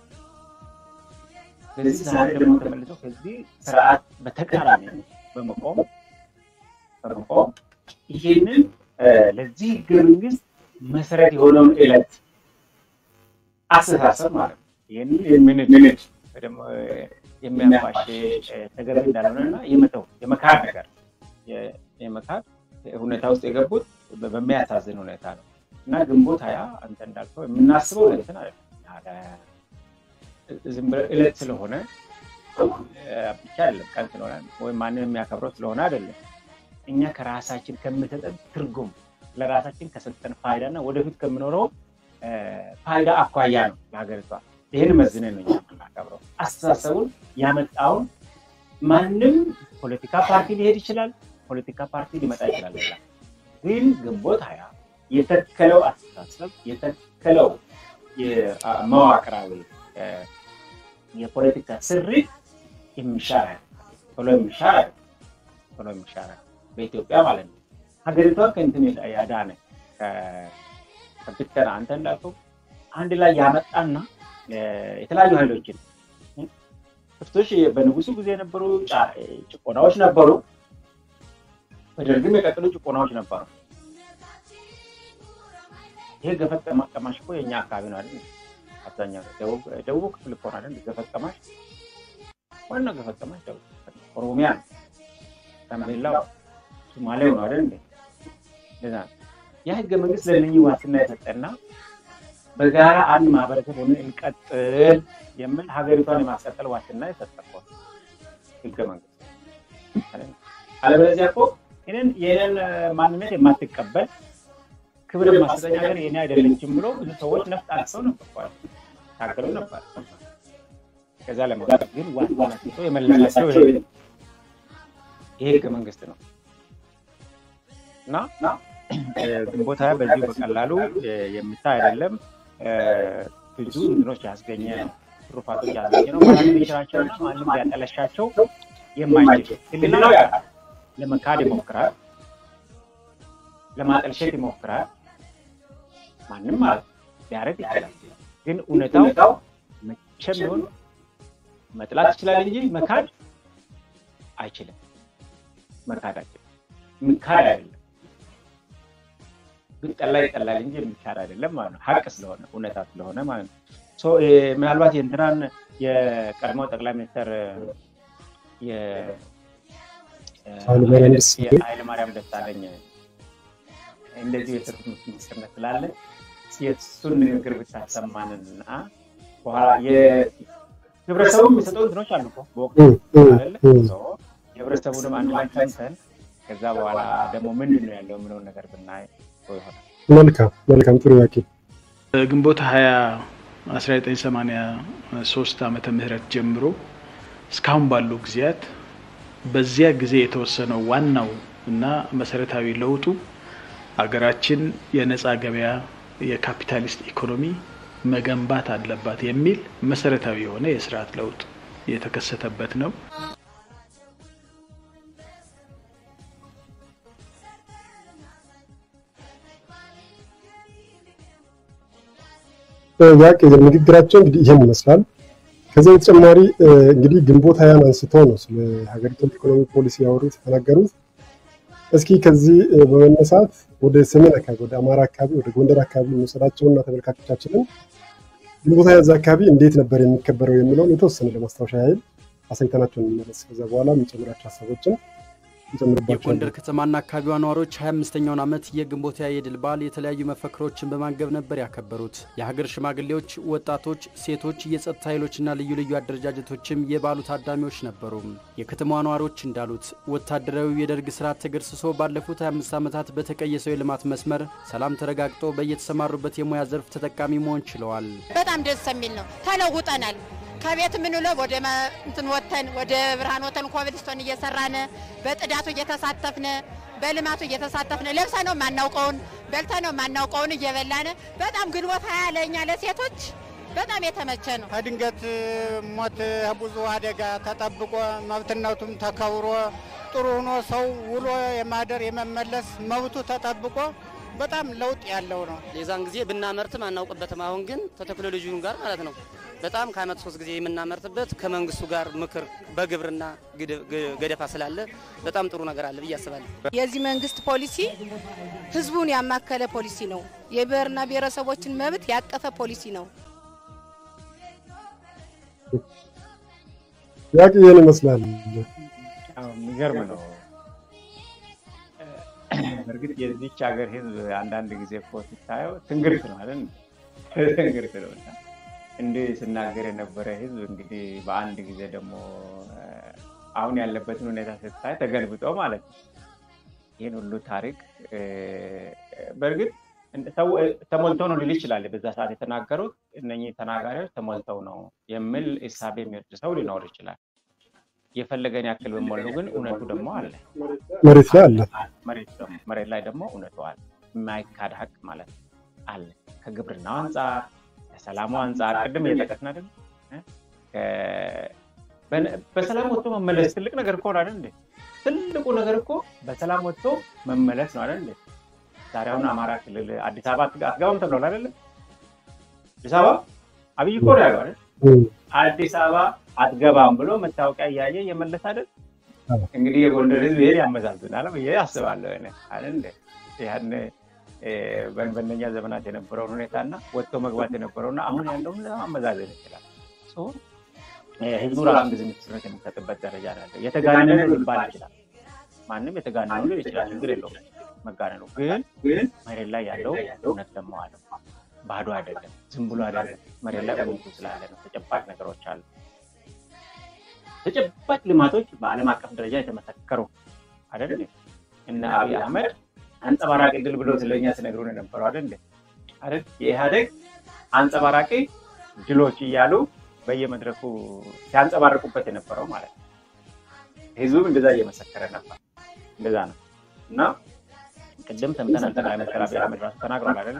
ስለዚህ ዛሬ ደግሞ ተመልሰው ከዚህ ስርዓት በተቃራኒ በመቆም በመቆም ይህንን ለዚህ ህገ መንግስት መሰረት የሆነውን ዕለት አስተሳሰብ ማለት ነው ይህንን የምንድ ደግሞ የሚያፋሽ ተገቢ እንዳልሆነ እና የመተው የመካድ ነገር የመካድ ሁኔታ ውስጥ የገቡት በሚያሳዝን ሁኔታ ነው እና ግንቦት ሀያ አንተ እንዳልከው የምናስበው እንትን አለ ዝም ብለህ ዕለት ስለሆነ ብቻ አይደለም፣ ቀን ስለሆነ ወይም ማንም የሚያከብረው ስለሆነ አይደለም። እኛ ከራሳችን ከምሰጠን ትርጉም ለራሳችን ከሰጠን ፋይዳ እና ወደፊት ከምኖረው ፋይዳ አኳያ ነው ለሀገሪቷ። ይህን መዝነን ነው እኛ የምናከብረው። አስተሳሰቡን ያመጣውን ማንም ፖለቲካ ፓርቲ ሊሄድ ይችላል፣ ፖለቲካ ፓርቲ ሊመጣ ይችላል። ሌላ ግን ግንቦት ሀያ የተከለው አስተሳሰብ የተከለው መዋቅራዊ የፖለቲካ ስሪት የሚሻር ቶሎ የሚሻር ቶሎ የሚሻር በኢትዮጵያ ማለት ነው። ሀገሪቷን ከእንትን ያዳነ ከብተና አንተ እንዳልከው አንድ ላይ ያመጣና የተለያዩ ኃይሎችን ክፍቶች በንጉሱ ጊዜ የነበሩ ጭቆናዎች ነበሩ። በደርግም የቀጥሉ ጭቆናዎች ነበሩ። ይሄ ገፈት ቀማሽ እኮ የእኛ አካባቢ ነው አይደል? አብዛኛው ደቡብ ክፍል እኮ ነው አይደል? ገፈት ቀማሽ ዋናው ገፈት ቀማሽ ደቡብ ኦሮሚያ ነው። ጋምቤላው ሶማሌው ነው አይደል? እንደዛ ያ ህገ መንግስት ለእነኚህ ዋስትና የሰጠና በጋራ አንድ ማህበረሰብ ሆነን እንቀጥል የሚል ሀገሪቷን የማስቀጠል ዋስትና የሰጠው ህገ መንግስት። አለበለዚያ እኮ ይህንን ይህንን ማንነት የማትቀበል ክብር ማሰጠኝ ሀገር የኔ አይደለችም ብሎ ብዙ ሰዎች ነፍጥ አንስተው ነበር፣ ታገሉ ነበር። ከዛ ለመውጣት ግን ዋስትና ሰጥቶ የመለሳቸው ይሄ ህገ መንግስት ነው እና ግንቦት ሃያ በዚሁ በቀላሉ የሚታይ አይደለም። ብዙ እንትኖች ያስገኘ ነው፣ ትሩፋቶች ያስገኘ ነው። ማንም ሊሽራቸውና ማንም ሊያጠለሻቸው የማይችል ህሊናው ያውቃል። ለመካድ ይሞክራል፣ ለማጠልሸት ይሞክራል። ማንም ማለት ሊያደርግ ይችላል። ግን እውነታው መቼም ቢሆን መጥላት ይችላል እንጂ መካድ አይችልም። መካድ አይችልም። የሚካድ አይደለም ግን ጠላ ይጠላል እንጂ የሚካድ አይደለም ማለት ነው። ሀቅ ስለሆነ እውነታ ስለሆነ ማለት ነው። ምናልባት የእንትናን የቀድሞ ጠቅላይ ሚኒስትር ኃይለማርያም ደሳለኝ እንደዚሁ የሰጡት ምስክርነት ስላለ የእሱን ንግግር ብታሰማንና በኋላ ህብረተሰቡ የሚሰጠው እንትኖች አሉ በወቅቱ የህብረተሰቡንም አንድ ላይ ሰምተን ከዛ በኋላ ደግሞ ምንድን ነው ያለው የምለውን ነገር ብናይ ይሆናል። መልካም መልካም፣ ጥሩ ያቄ ግንቦት ሀያ 1983 ዓመተ ምህረት ጀምሮ እስካሁን ባሉ ጊዜያት በዚያ ጊዜ የተወሰነው ዋናው እና መሰረታዊ ለውጡ ሀገራችን የነጻ ገበያ የካፒታሊስት ኢኮኖሚ መገንባት አለባት የሚል መሰረታዊ የሆነ የስርዓት ለውጥ የተከሰተበት ነው። ያቄ ንግግራቸው እንግዲህ ይህን ይመስላል። ከዚያ በተጨማሪ እንግዲህ ግንቦት ሀያን አንስቶ ነው ስለ ሀገሪቱ ኢኮኖሚ ፖሊሲ ያወሩት የተናገሩት። እስኪ ከዚህ በመነሳት ወደ ሰሜን አካባቢ ወደ አማራ አካባቢ ወደ ጎንደር አካባቢ የሚወሰዳቸውና ተመልካቾቻችንን ግንቦት ሀያ እዛ አካባቢ እንዴት ነበር የሚከበረው የሚለውን የተወሰነ ለማስታወሻ ያህል አሳይተናቸው እንመለስ። ከዛ በኋላ የሚጨምራቸው ሀሳቦችን የጎንደር ከተማና አካባቢዋ ነዋሪዎች 25ኛውን ዓመት የግንቦት ሃያ የድል በዓል የተለያዩ መፈክሮችን በማንገብ ነበር ያከበሩት። የሀገር ሽማግሌዎች፣ ወጣቶች፣ ሴቶች፣ የጸጥታ ኃይሎችና ልዩ ልዩ አደረጃጀቶችም የበዓሉ ታዳሚዎች ነበሩ። የከተማዋ ነዋሪዎች እንዳሉት ወታደራዊ የደርግ ስርዓት ተገርስሶ ባለፉት 25 ዓመታት በተቀየሰው የልማት መስመር ሰላም ተረጋግጦ በየተሰማሩበት የሙያ ዘርፍ ተጠቃሚ መሆን ችለዋል። በጣም ደስ የሚል ነው። ተለውጠናል። ከቤት የምንውለው ወደ እንትን ወተን ወደ ብርሃን ወተን ኮብልስቶን እየሰራን በጥዳቱ እየተሳተፍን በልማቱ እየተሳተፍን ለብሰ ነው የማናውቀውን በልተ ነው የማናውቀውን እየበላን በጣም ግንቦት ሃያ ለእኛ ለሴቶች በጣም የተመቸ ነው። ከድንገት ሞት ብዙ አደጋ ተጠብቆ መብትነቱም ተከብሮ ጥሩ ሆኖ ሰው ውሎ የማደር የመመለስ መብቱ ተጠብቆ በጣም ለውጥ ያለው ነው። የዛን ጊዜ ብናመርትም አናውቅበትም። አሁን ግን ከቴክኖሎጂው ጋር ማለት ነው በጣም ከአመት ሶስት ጊዜ የምናመርትበት ከመንግስቱ ጋር ምክር በግብርና ገደፋ ስላለ በጣም ጥሩ ነገር አለ ብዬ አስባለሁ። የዚህ መንግስት ፖሊሲ ህዝቡን ያማከለ ፖሊሲ ነው። የብሔርና ብሔረሰቦችን መብት ያቀፈ ፖሊሲ ነው። ያቅ ይህን ይመስላል። የሚገርም ነው። በእርግጥ የዚች ሀገር ህዝብ አንዳንድ ጊዜ እኮ ስታየው ትንግርት ነው አይደል? ትንግርት ነው። እንዲህ ስናገር የነበረ ህዝብ እንግዲህ በአንድ ጊዜ ደግሞ አሁን ያለበትን ሁኔታ ስታይ ተገልብጦ ማለት ነው። ይህን ሁሉ ታሪክ በእርግጥ ተሞልቶ ነው ሊል ይችላል። በዛ ሰዓት የተናገሩት እነኚህ ተናጋሪዎች ተሞልተው ነው የሚል እሳቤ የሚወስድ ሰው ሊኖር ይችላል። የፈለገን ያክል በሞሉ ግን እውነቱ ደግሞ አለ፣ መሬት ላይ አለ። መሬት ላይ ደግሞ እውነቱ አለ። የማይካድ ሀቅ ማለት አለ። ከግብርናው አንጻር ከሰላሙ አንጻር ቅድም እየጠቀስን አይደል? በሰላም ወጥቶ መመለስ ትልቅ ነገር እኮ ነው አይደል? ትልቁ ነገር እኮ በሰላም ወጥቶ መመለስ ነው አይደል? ዛሬ አሁን አማራ ክልል አዲስ አበባ አትገባም ተብሏል አይደል? አዲስ አበባ አብይ እኮ ነው ያለው አይደል? አዲስ አበባ አትገባም ብሎ መታወቂያ እያየ እየመለስ አይደል? እንግዲህ የጎንደር ህዝብ ይሄን ያመዛዝናል ብዬ አስባለሁ አይደል? ያን በእነኛ ዘመናት የነበረውን ሁኔታ እና ወጥቶ መግባት የነበረውና አሁን ያለውን ማመዛዘን ይችላል። ህዝቡ ራሱን ጊዜ ምስክርነት የሚሰጥበት ደረጃ ያለ የተጋነነ ሊባል ይችላል። ማንም የተጋነኑ ሊል ይችላል። ችግር የለውም መጋነኑ። ግን መሬት ላይ ያለው እውነት ደግሞ አለ። ባዶ አይደለም፣ ዝም ብሎ አይደለም። መሬት ላይ እውነቱ ስላለ ነው። ተጨባጭ ነገሮች አሉ። ተጨባጭ ልማቶች በዓለም አቀፍ ደረጃ የተመሰከሩ አይደል? እነ አብይ አህመድ አንጸባራቂ ድል ብሎ ስለኛ ሲነግሩን የነበረው አይደል? አይደል? የኢህአዴግ አንጸባራቂ ድሎች እያሉ በየመድረኩ ሲያንጸባርቁበት የነበረው ማለት ነው። ህዝቡም እንደዛ እየመሰከረ ነበር። እንደዛ ነው እና ቅድም ሰምተናል። ጠቅላይ ሚኒስትር አብይ አህመድ ራሱ ተናግሯል አይደል?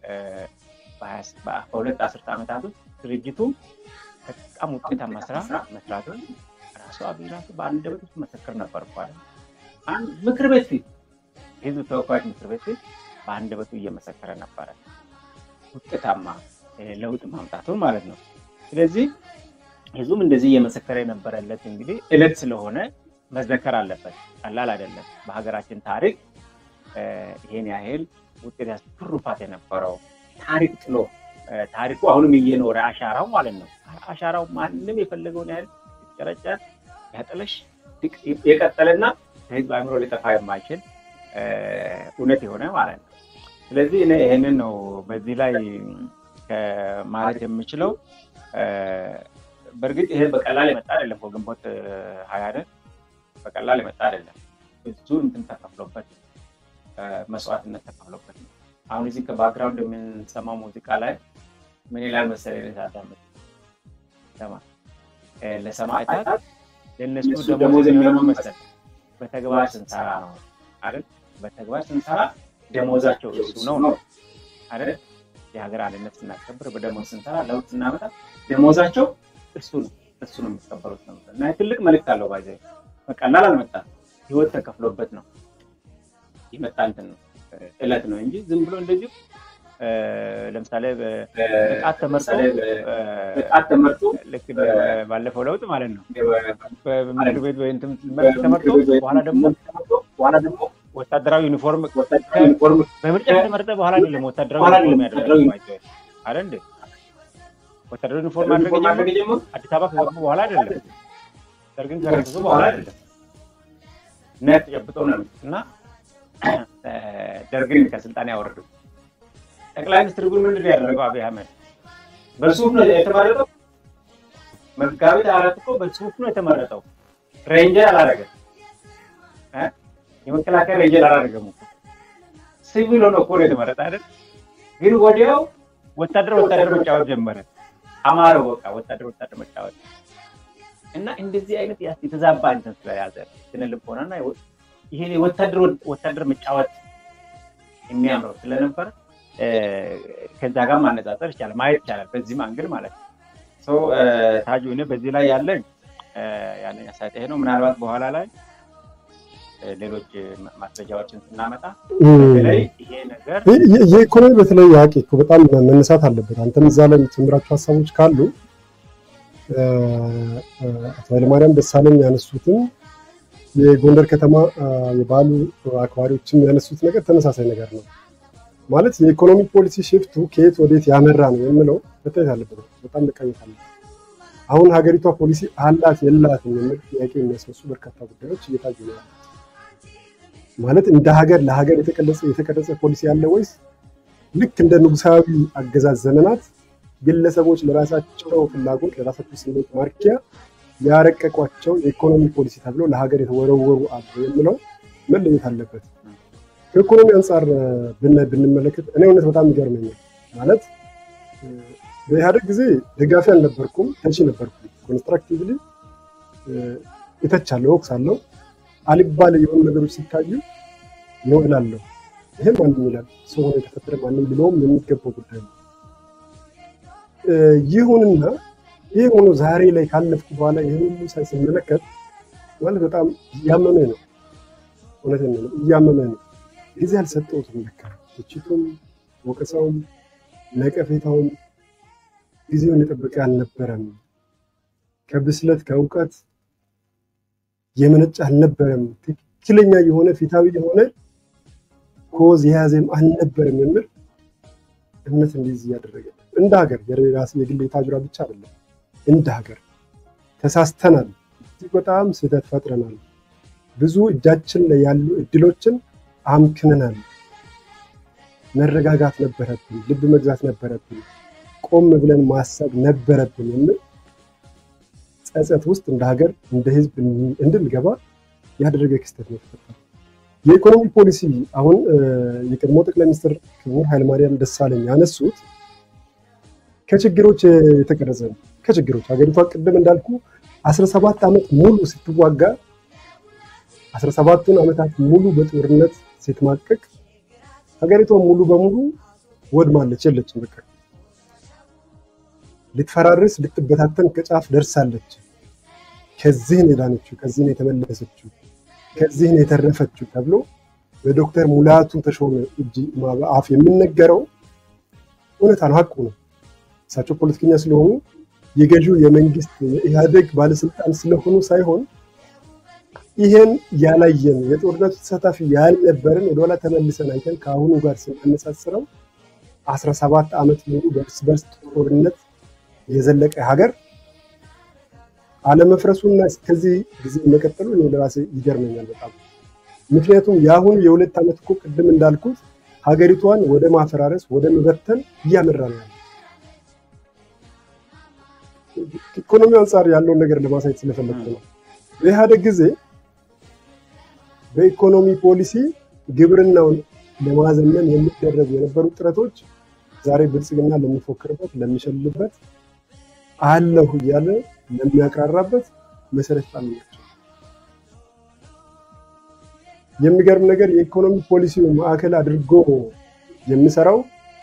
በሁለት አስርተ ዓመታት ውስጥ ድርጅቱ በጣም ውጤታማ ስራ መስራቱን ራሱ አብይ ራሱ በአንደበት ውስጥ መሰክር ነበር እኮ አይደል? ምክር ቤት ፊት ህዝብ ተወካዮች ምክር ቤት ፊት በአንደበቱ እየመሰከረ ነበረ ውጤታማ ለውጥ ማምጣቱን ማለት ነው። ስለዚህ ህዝቡም እንደዚህ እየመሰከረ የነበረለት እንግዲህ እለት ስለሆነ መዘከር አለበት። ቀላል አይደለም። በሀገራችን ታሪክ ይሄን ያህል ውጤት ትሩፋት የነበረው ታሪክ ጥሎ ታሪኩ አሁንም እየኖረ አሻራው ማለት ነው። አሻራው ማንም የፈለገውን ያህል ሲጨረጨር ያጠለሽ የቀጠለና ከህዝብ አእምሮ ሊጠፋ የማይችል እውነት የሆነ ማለት ነው። ስለዚህ እኔ ይህንን ነው በዚህ ላይ ማለት የምችለው። በእርግጥ ይሄ በቀላል የመጣ አይደለም። ግንቦት ሀያ በቀላል የመጣ አይደለም። ብዙ እንትን ተከፍሎበት መስዋዕትነት ተከፍሎበት ነው። አሁን እዚህ ከባክግራውንድ የምንሰማው ሙዚቃ ላይ ምን ይላል መሰለኝ ሳዳምጥ ሰማ ለሰማዕታት ለእነሱ ደሞዝ የሚሆነው መሰል በተግባር ስንሰራ ነው አይደል? በተግባር ስንሰራ ደሞዛቸው እሱ ነው ነው አይደል? የሀገር አንድነት ስናስከብር በደሞዝ ስንሰራ ለውጥ ስናመጣ ደሞዛቸው እሱ ነው እሱ ነው የሚቀበሉት ነው እና ትልቅ መልዕክት አለው። ባይዘ በቀላል አልመጣም። ህይወት ተከፍሎበት ነው ይመጣ እንትን ነው እለት ነው እንጂ ዝም ብሎ እንደዚሁ ለምሳሌ በጥቃት ተመርጦ በጥቃት ተመርጦ ልክ ባለፈው ለውጥ ማለት ነው በምክር ቤት ወይ እንትን ተመርጦ በኋላ ደግሞ በኋላ ደግሞ ወታደራዊ ዩኒፎርም ዩኒፎርም በምርጫ ከተመረጠ በኋላ አይደለም ወታደራዊ ዩኒፎርም ያደረገው አይደል እንዴ? ወታደራዊ ዩኒፎርም ማድረግ የጀመሩት አዲስ አበባ ከገቡ በኋላ አይደለም፣ ደርግን ከረከሱ በኋላ አይደለም። ነት ጨብጠው ነው እና ደርግን ከስልጣን ያወረዱ ጠቅላይ ሚኒስትር ግን ምንድን ነው ያደረገው? አብይ አህመድ በሱፍ ነው የተመረጠው። መጋቢት አራት እኮ በሱፍ ነው የተመረጠው። ሬንጀር አላደረገም። የመከላከያ ሬንጀር አላደረገም እኮ ሲቪል ሆኖ እኮ ነው የተመረጠ አይደል? ግን ወዲያው ወታደር ወታደር መጫወት ጀመረ። አማረው በቃ ወታደር ወታደር መጫወት እና እንደዚህ አይነት የተዛባ እንትን ስለያዘ ስነ ልቦናና ይሄ ወታደር ወታደር መጫወት የሚያምረው ስለነበረ ከዛ ጋር ማነጻጸር ይቻላል፣ ማየት ይቻላል። በዚህም አንግል ማለት ነው። ታጁ እኔ በዚህ ላይ ያለኝ ያለኝ አስተያየት ይሄ ነው። ምናልባት በኋላ ላይ ሌሎች ማስረጃዎችን ስናመጣ በተለይ ይሄ ነገር የኢኮኖሚ በተለይ ያቄ እኮ በጣም መነሳት አለበት። አንተም እዛ ላይ የምትጨምራቸው ሀሳቦች ካሉ አቶ ኃይለማርያም ደሳለኝ ያነሱትም የጎንደር ከተማ የባህሉ አክባሪዎችም ያነሱት ነገር ተመሳሳይ ነገር ነው። ማለት የኢኮኖሚ ፖሊሲ ሽፍቱ ከየት ወዴት ያመራ ነው የምለው መታየት አለበት። በጣም መቃኘት አለበት። አሁን ሀገሪቷ ፖሊሲ አላት የላትም የሚል ጥያቄ የሚያስነሱ በርካታ ጉዳዮች እየታዩ ነው። ማለት እንደ ሀገር ለሀገር የተቀረጸ የተቀረጸ ፖሊሲ ያለ ወይስ ልክ እንደ ንጉሳዊ አገዛዝ ዘመናት ግለሰቦች ለራሳቸው ፍላጎት ለራሳቸው ስሜት ማርኪያ ያረቀቋቸው የኢኮኖሚ ፖሊሲ ተብሎ ለሀገር የተወረወሩ አሉ የሚለው መለየት አለበት። ከኢኮኖሚ አንጻር ብንመለከት እኔ እውነት በጣም ይገርመኛል። ማለት በኢህአደግ ጊዜ ደጋፊ አልነበርኩም፣ ተቺ ነበርኩም። ኮንስትራክቲቭሊ እተቻለሁ፣ እወቅሳለሁ። አልባሌ የሆኑ ነገሮች ሲታዩ ነው እላለሁ። ይህም ማንም ይላል፣ ሰው ሆኖ የተፈጠረ ማንም ሊለውም የሚገባው ጉዳይ ነው። ይሁንና ይህ ሆኖ ዛሬ ላይ ካለፍኩ በኋላ ይህን ሁሉ ሳይ ስመለከት ማለት በጣም እያመመኝ ነው። እውነቴን ነው፣ እያመመኝ ነው። ጊዜ አልሰጠሁትም። ለካ ትችቱም፣ ወቀሳውም፣ ነቀፌታውም ጊዜውን የጠበቀ አልነበረም። ከብስለት ከእውቀት የመነጨ አልነበረም። ትክክለኛ የሆነ ፊታዊ የሆነ ኮዝ የያዘም አልነበረም የሚል እምነት እንዲይዝ እያደረገ እንደ ሀገር የራስ የግል ታጅራ ብቻ አይደለም። እንደ ሀገር ተሳስተናል። እጅግ በጣም ስህተት ፈጥረናል። ብዙ እጃችን ላይ ያሉ እድሎችን አምክነናል። መረጋጋት ነበረብን፣ ልብ መግዛት ነበረብን፣ ቆም ብለን ማሰብ ነበረብን የሚል ጸጸት ውስጥ እንደ ሀገር እንደ ህዝብ እንድንገባ ያደረገ ክስተት ነው የተፈጠረው። የኢኮኖሚ ፖሊሲ አሁን የቀድሞ ጠቅላይ ሚኒስትር ክቡር ኃይለማርያም ደሳለኝ ያነሱት ከችግሮች የተቀረጸ ነው። ከችግሮች ሀገሪቷ ቅድም እንዳልኩ 17 ዓመት ሙሉ ስትዋጋ 17ቱን ዓመታት ሙሉ በጦርነት ስትማቀቅ ሀገሪቷ ሙሉ በሙሉ ወድማለች፣ የለችም። በቃ ልትፈራርስ ልትበታተን ከጫፍ ደርሳለች። ከዚህ ነው የዳነችው፣ ከዚህ ነው የተመለሰችው፣ ከዚህ ነው የተረፈችው ተብሎ በዶክተር ሙላቱ ተሾመ እጅ አፍ የሚነገረው እውነታ ነው፣ ሀቁ ነው። እሳቸው ፖለቲከኛ ስለሆኑ የገዢው የመንግስት የኢህአዴግ ባለስልጣን ስለሆኑ ሳይሆን ይሄን ያላየን የጦርነቱ ተሳታፊ ያልነበረን ወደኋላ ተመልሰን አይተን ከአሁኑ ጋር ስናነጻጽረው 17 ዓመት ሙሉ በእርስ በርስ ጦርነት የዘለቀ ሀገር አለመፍረሱና እስከዚህ ጊዜ መቀጠሉ እኔ ለራሴ ይገርመኛል በጣም። ምክንያቱም የአሁኑ የሁለት ዓመት እኮ ቅድም እንዳልኩት ሀገሪቷን ወደ ማፈራረስ ወደ መበተን እያመራ ነው ያለ። ኢኮኖሚ አንጻር ያለውን ነገር ለማሳየት ስለፈለግኩ ነው። በኢህአዴግ ጊዜ በኢኮኖሚ ፖሊሲ ግብርናውን ለማዘመን የሚደረጉ የነበሩ ጥረቶች ዛሬ ብልጽግና ለሚፎክርበት ለሚሸልበት አለሁ እያለ ለሚያቅራራበት መሰረት ጣሉ ናቸው። የሚገርም ነገር የኢኮኖሚ ፖሊሲው ማዕከል አድርጎ የሚሰራው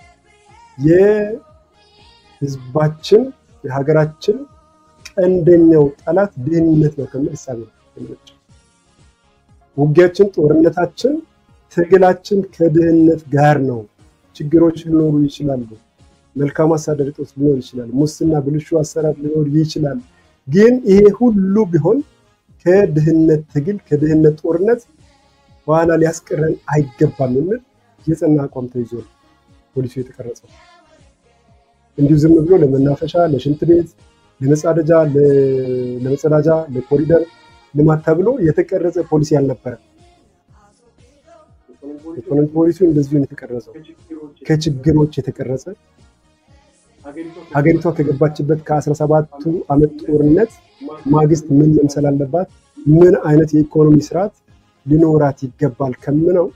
የህዝባችን የሀገራችን ቀንደኛው ጠላት ድህነት ነው ከሚል እሳቤ ነው የመነጨው። ውጊያችን፣ ጦርነታችን፣ ትግላችን ከድህነት ጋር ነው። ችግሮች ሊኖሩ ይችላሉ። መልካም አስተዳደር እጦት ሊኖር ይችላል። ሙስና፣ ብልሹ አሰራር ሊኖር ይችላል። ግን ይሄ ሁሉ ቢሆን ከድህነት ትግል ከድህነት ጦርነት በኋላ ሊያስቀረን አይገባም የሚል የጸና አቋም ተይዞ ነው ፖሊሲው የተቀረጸው። እንዲሁ ዝም ብሎ ለመናፈሻ፣ ለሽንት ቤት፣ ለመጸዳጃ፣ ለመጸዳጃ፣ ለኮሪደር ልማት ተብሎ የተቀረጸ ፖሊሲ አልነበረም። ኢኮኖሚ ፖሊሲው እንደዚሁ የተቀረጸው ከችግሮች የተቀረጸ ሀገሪቷ ከገባችበት ከ17ቱ ዓመት ጦርነት ማግስት ምን መምሰል አለባት፣ ምን አይነት የኢኮኖሚ ስርዓት ሊኖራት ይገባል ከምነው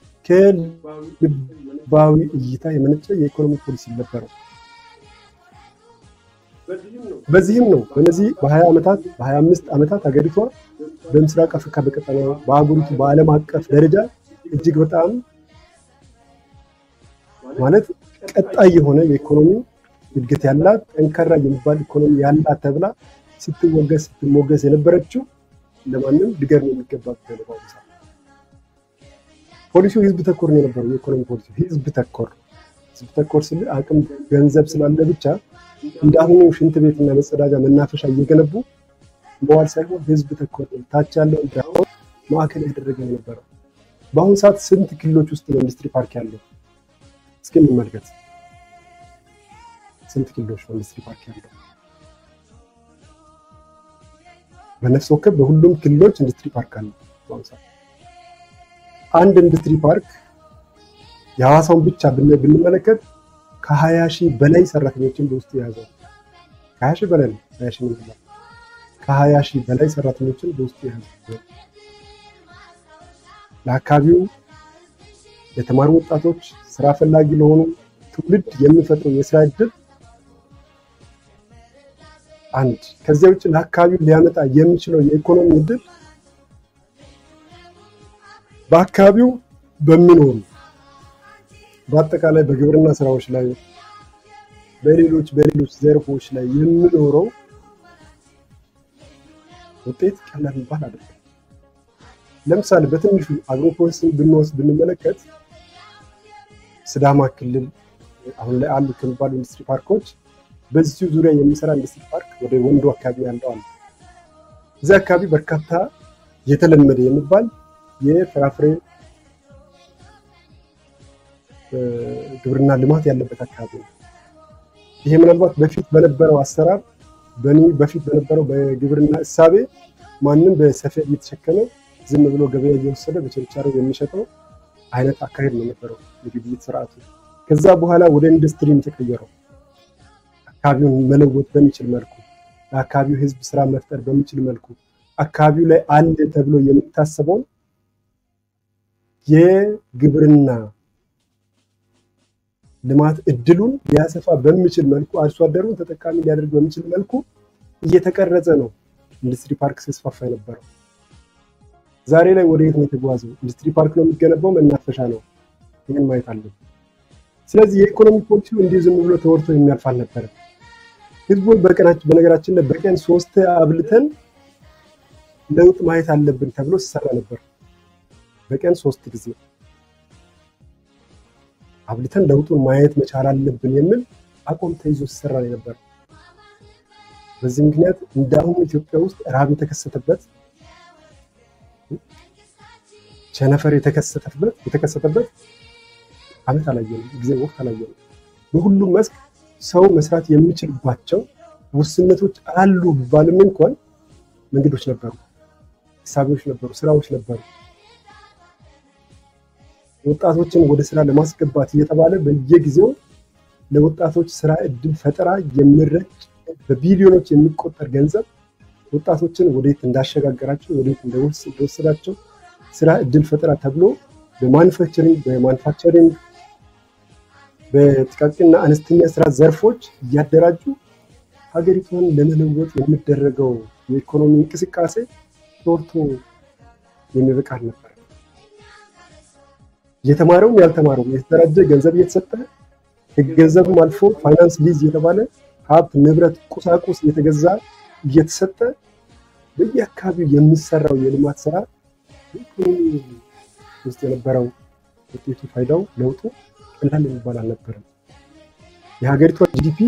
ከልባዊ እይታ የመነጨ የኢኮኖሚ ፖሊሲ ነበረው። በዚህም ነው በእነዚህ በ20 ዓመታት በ25 ዓመታት ሀገሪቷ በምስራቅ አፍሪካ በቀጠና በአህጉሪቱ በዓለም አቀፍ ደረጃ እጅግ በጣም ማለት ቀጣይ የሆነ የኢኮኖሚ እድገት ያላት ጠንካራ የሚባል ኢኮኖሚ ያላት ተብላ ስትወገስ ስትሞገስ የነበረችው ለማንም ድገር ነው የሚገባ በአሁኑ ሰዓት ፖሊሲው ህዝብ ተኮር ነው የነበረው። የኢኮኖሚ ፖሊሲ ህዝብ ተኮር ህዝብ ተኮር ስል አቅም ገንዘብ ስላለ ብቻ እንዳሁኑ ሽንት ቤትና መጸዳጃ መናፈሻ እየገነቡ መዋል ሳይሆን ህዝብ ተኮር ታች ያለው እንዳሁን ማዕከል ያደረገ ነው የነበረው። በአሁኑ ሰዓት ስንት ክልሎች ውስጥ ነው ኢንዱስትሪ ፓርክ ያለው? እስኪ እንመልከት። ስንት ክልሎች ነው ኢንዱስትሪ ፓርክ ያለው? በነፍስ ወከፍ በሁሉም ክልሎች ኢንዱስትሪ ፓርክ አለ። በአሁኑ ሰዓት አንድ ኢንዱስትሪ ፓርክ የሐዋሳውን ብቻ ብንመለከት ከሀያ ሺህ በላይ ሰራተኞችን በውስጡ የያዘው ከሀያ ሺህ በላይ ነው። ሀያ ሺህ ምን ከሀያ ሺህ በላይ ሰራተኞችን በውስጡ የያዘው ለአካባቢው የተማሩ ወጣቶች ስራ ፈላጊ ለሆኑ ትውልድ የሚፈጥረው የስራ እድል አንድ ከዚያ ውጭ ለአካባቢው ሊያመጣ የሚችለው የኢኮኖሚ እድል በአካባቢው በሚኖሩ በአጠቃላይ በግብርና ስራዎች ላይ በሌሎች በሌሎች ዘርፎች ላይ የሚኖረው ውጤት ቀላል የሚባል አይደለም። ለምሳሌ በትንሹ አግሮፕሮሰሲንግ ብንወስድ ብንመለከት ስዳማ ክልል አሁን ላይ አሉ ከሚባሉ ኢንዱስትሪ ፓርኮች በዚሁ ዙሪያ የሚሰራ ኢንዱስትሪ ፓርክ ወደ ወንዶ አካባቢ ያለው አለ። እዚህ አካባቢ በርካታ የተለመደ የሚባል የፍራፍሬ ግብርና ልማት ያለበት አካባቢ ነው። ይሄ ምናልባት በፊት በነበረው አሰራር በኒ በፊት በነበረው በግብርና እሳቤ ማንም በሰፌድ እየተሸከመ ዝም ብሎ ገበያ እየወሰደ በችርቻሮ የሚሸጠው አይነት አካሄድ ነው የነበረው የግብይት ስርዓቱ። ከዛ በኋላ ወደ ኢንዱስትሪ የተቀየረው አካባቢውን መለወጥ በሚችል መልኩ ለአካባቢው ህዝብ ስራ መፍጠር በሚችል መልኩ አካባቢው ላይ አለ ተብሎ የሚታሰበውን የግብርና ልማት እድሉን ሊያሰፋ በሚችል መልኩ አርሶ አደሩን ተጠቃሚ ሊያደርግ በሚችል መልኩ እየተቀረጸ ነው ኢንዱስትሪ ፓርክ ሲስፋፋ የነበረው። ዛሬ ላይ ወደ የት ነው የተጓዘው? ኢንዱስትሪ ፓርክ ነው የሚገነባው፣ መናፈሻ ነው። ይህን ማየት አለብን። ስለዚህ የኢኮኖሚ ፖሊሲው እንዲሁ ዝም ብሎ ተወርቶ የሚያልፍ አልነበረም። ህዝቡን በቀናችን በነገራችን ላይ በቀን ሶስት አብልተን ለውጥ ማየት አለብን ተብሎ ሲሰራ ነበር። በቀን ሶስት ጊዜ አብልተን ለውጡን ማየት መቻል አለብን የሚል አቋም ተይዞ ሲሰራ ነው የነበር። በዚህ ምክንያት እንደ አሁኑ ኢትዮጵያ ውስጥ ረሃብ የተከሰተበት ቸነፈር የተከሰተበት የተከሰተበት አመት አላየንም፣ ጊዜ ወቅት አላየንም። በሁሉም መስክ ሰው መስራት የሚችልባቸው ውስነቶች አሉ ቢባልም እንኳን መንገዶች ነበሩ፣ ሂሳቢዎች ነበሩ፣ ስራዎች ነበሩ። ወጣቶችን ወደ ስራ ለማስገባት እየተባለ በየጊዜው ለወጣቶች ስራ እድል ፈጠራ የሚረጭ በቢሊዮኖች የሚቆጠር ገንዘብ ወጣቶችን ወዴት እንዳሸጋገራቸው ወዴት እንደወሰዳቸው ስራ እድል ፈጠራ ተብሎ በማኑፋክቸሪንግ በማኑፋክቸሪንግ በጥቃቅንና አነስተኛ ስራ ዘርፎች እያደራጁ ሀገሪቷን ለመለወጥ የሚደረገው የኢኮኖሚ እንቅስቃሴ ተወርቶ የሚበቃ ነበር። የተማረውም ያልተማረውም የተደራጀ ገንዘብ እየተሰጠ ገንዘብም አልፎ ፋይናንስ ሊዝ የተባለ ሀብት፣ ንብረት፣ ቁሳቁስ እየተገዛ እየተሰጠ በየአካባቢው የሚሰራው የልማት ስራ በኢኮኖሚ ውስጥ የነበረው ውጤቱ ፋይዳው ለውጡ ቀላል የሚባል አልነበረም። የሀገሪቷ ጂዲፒ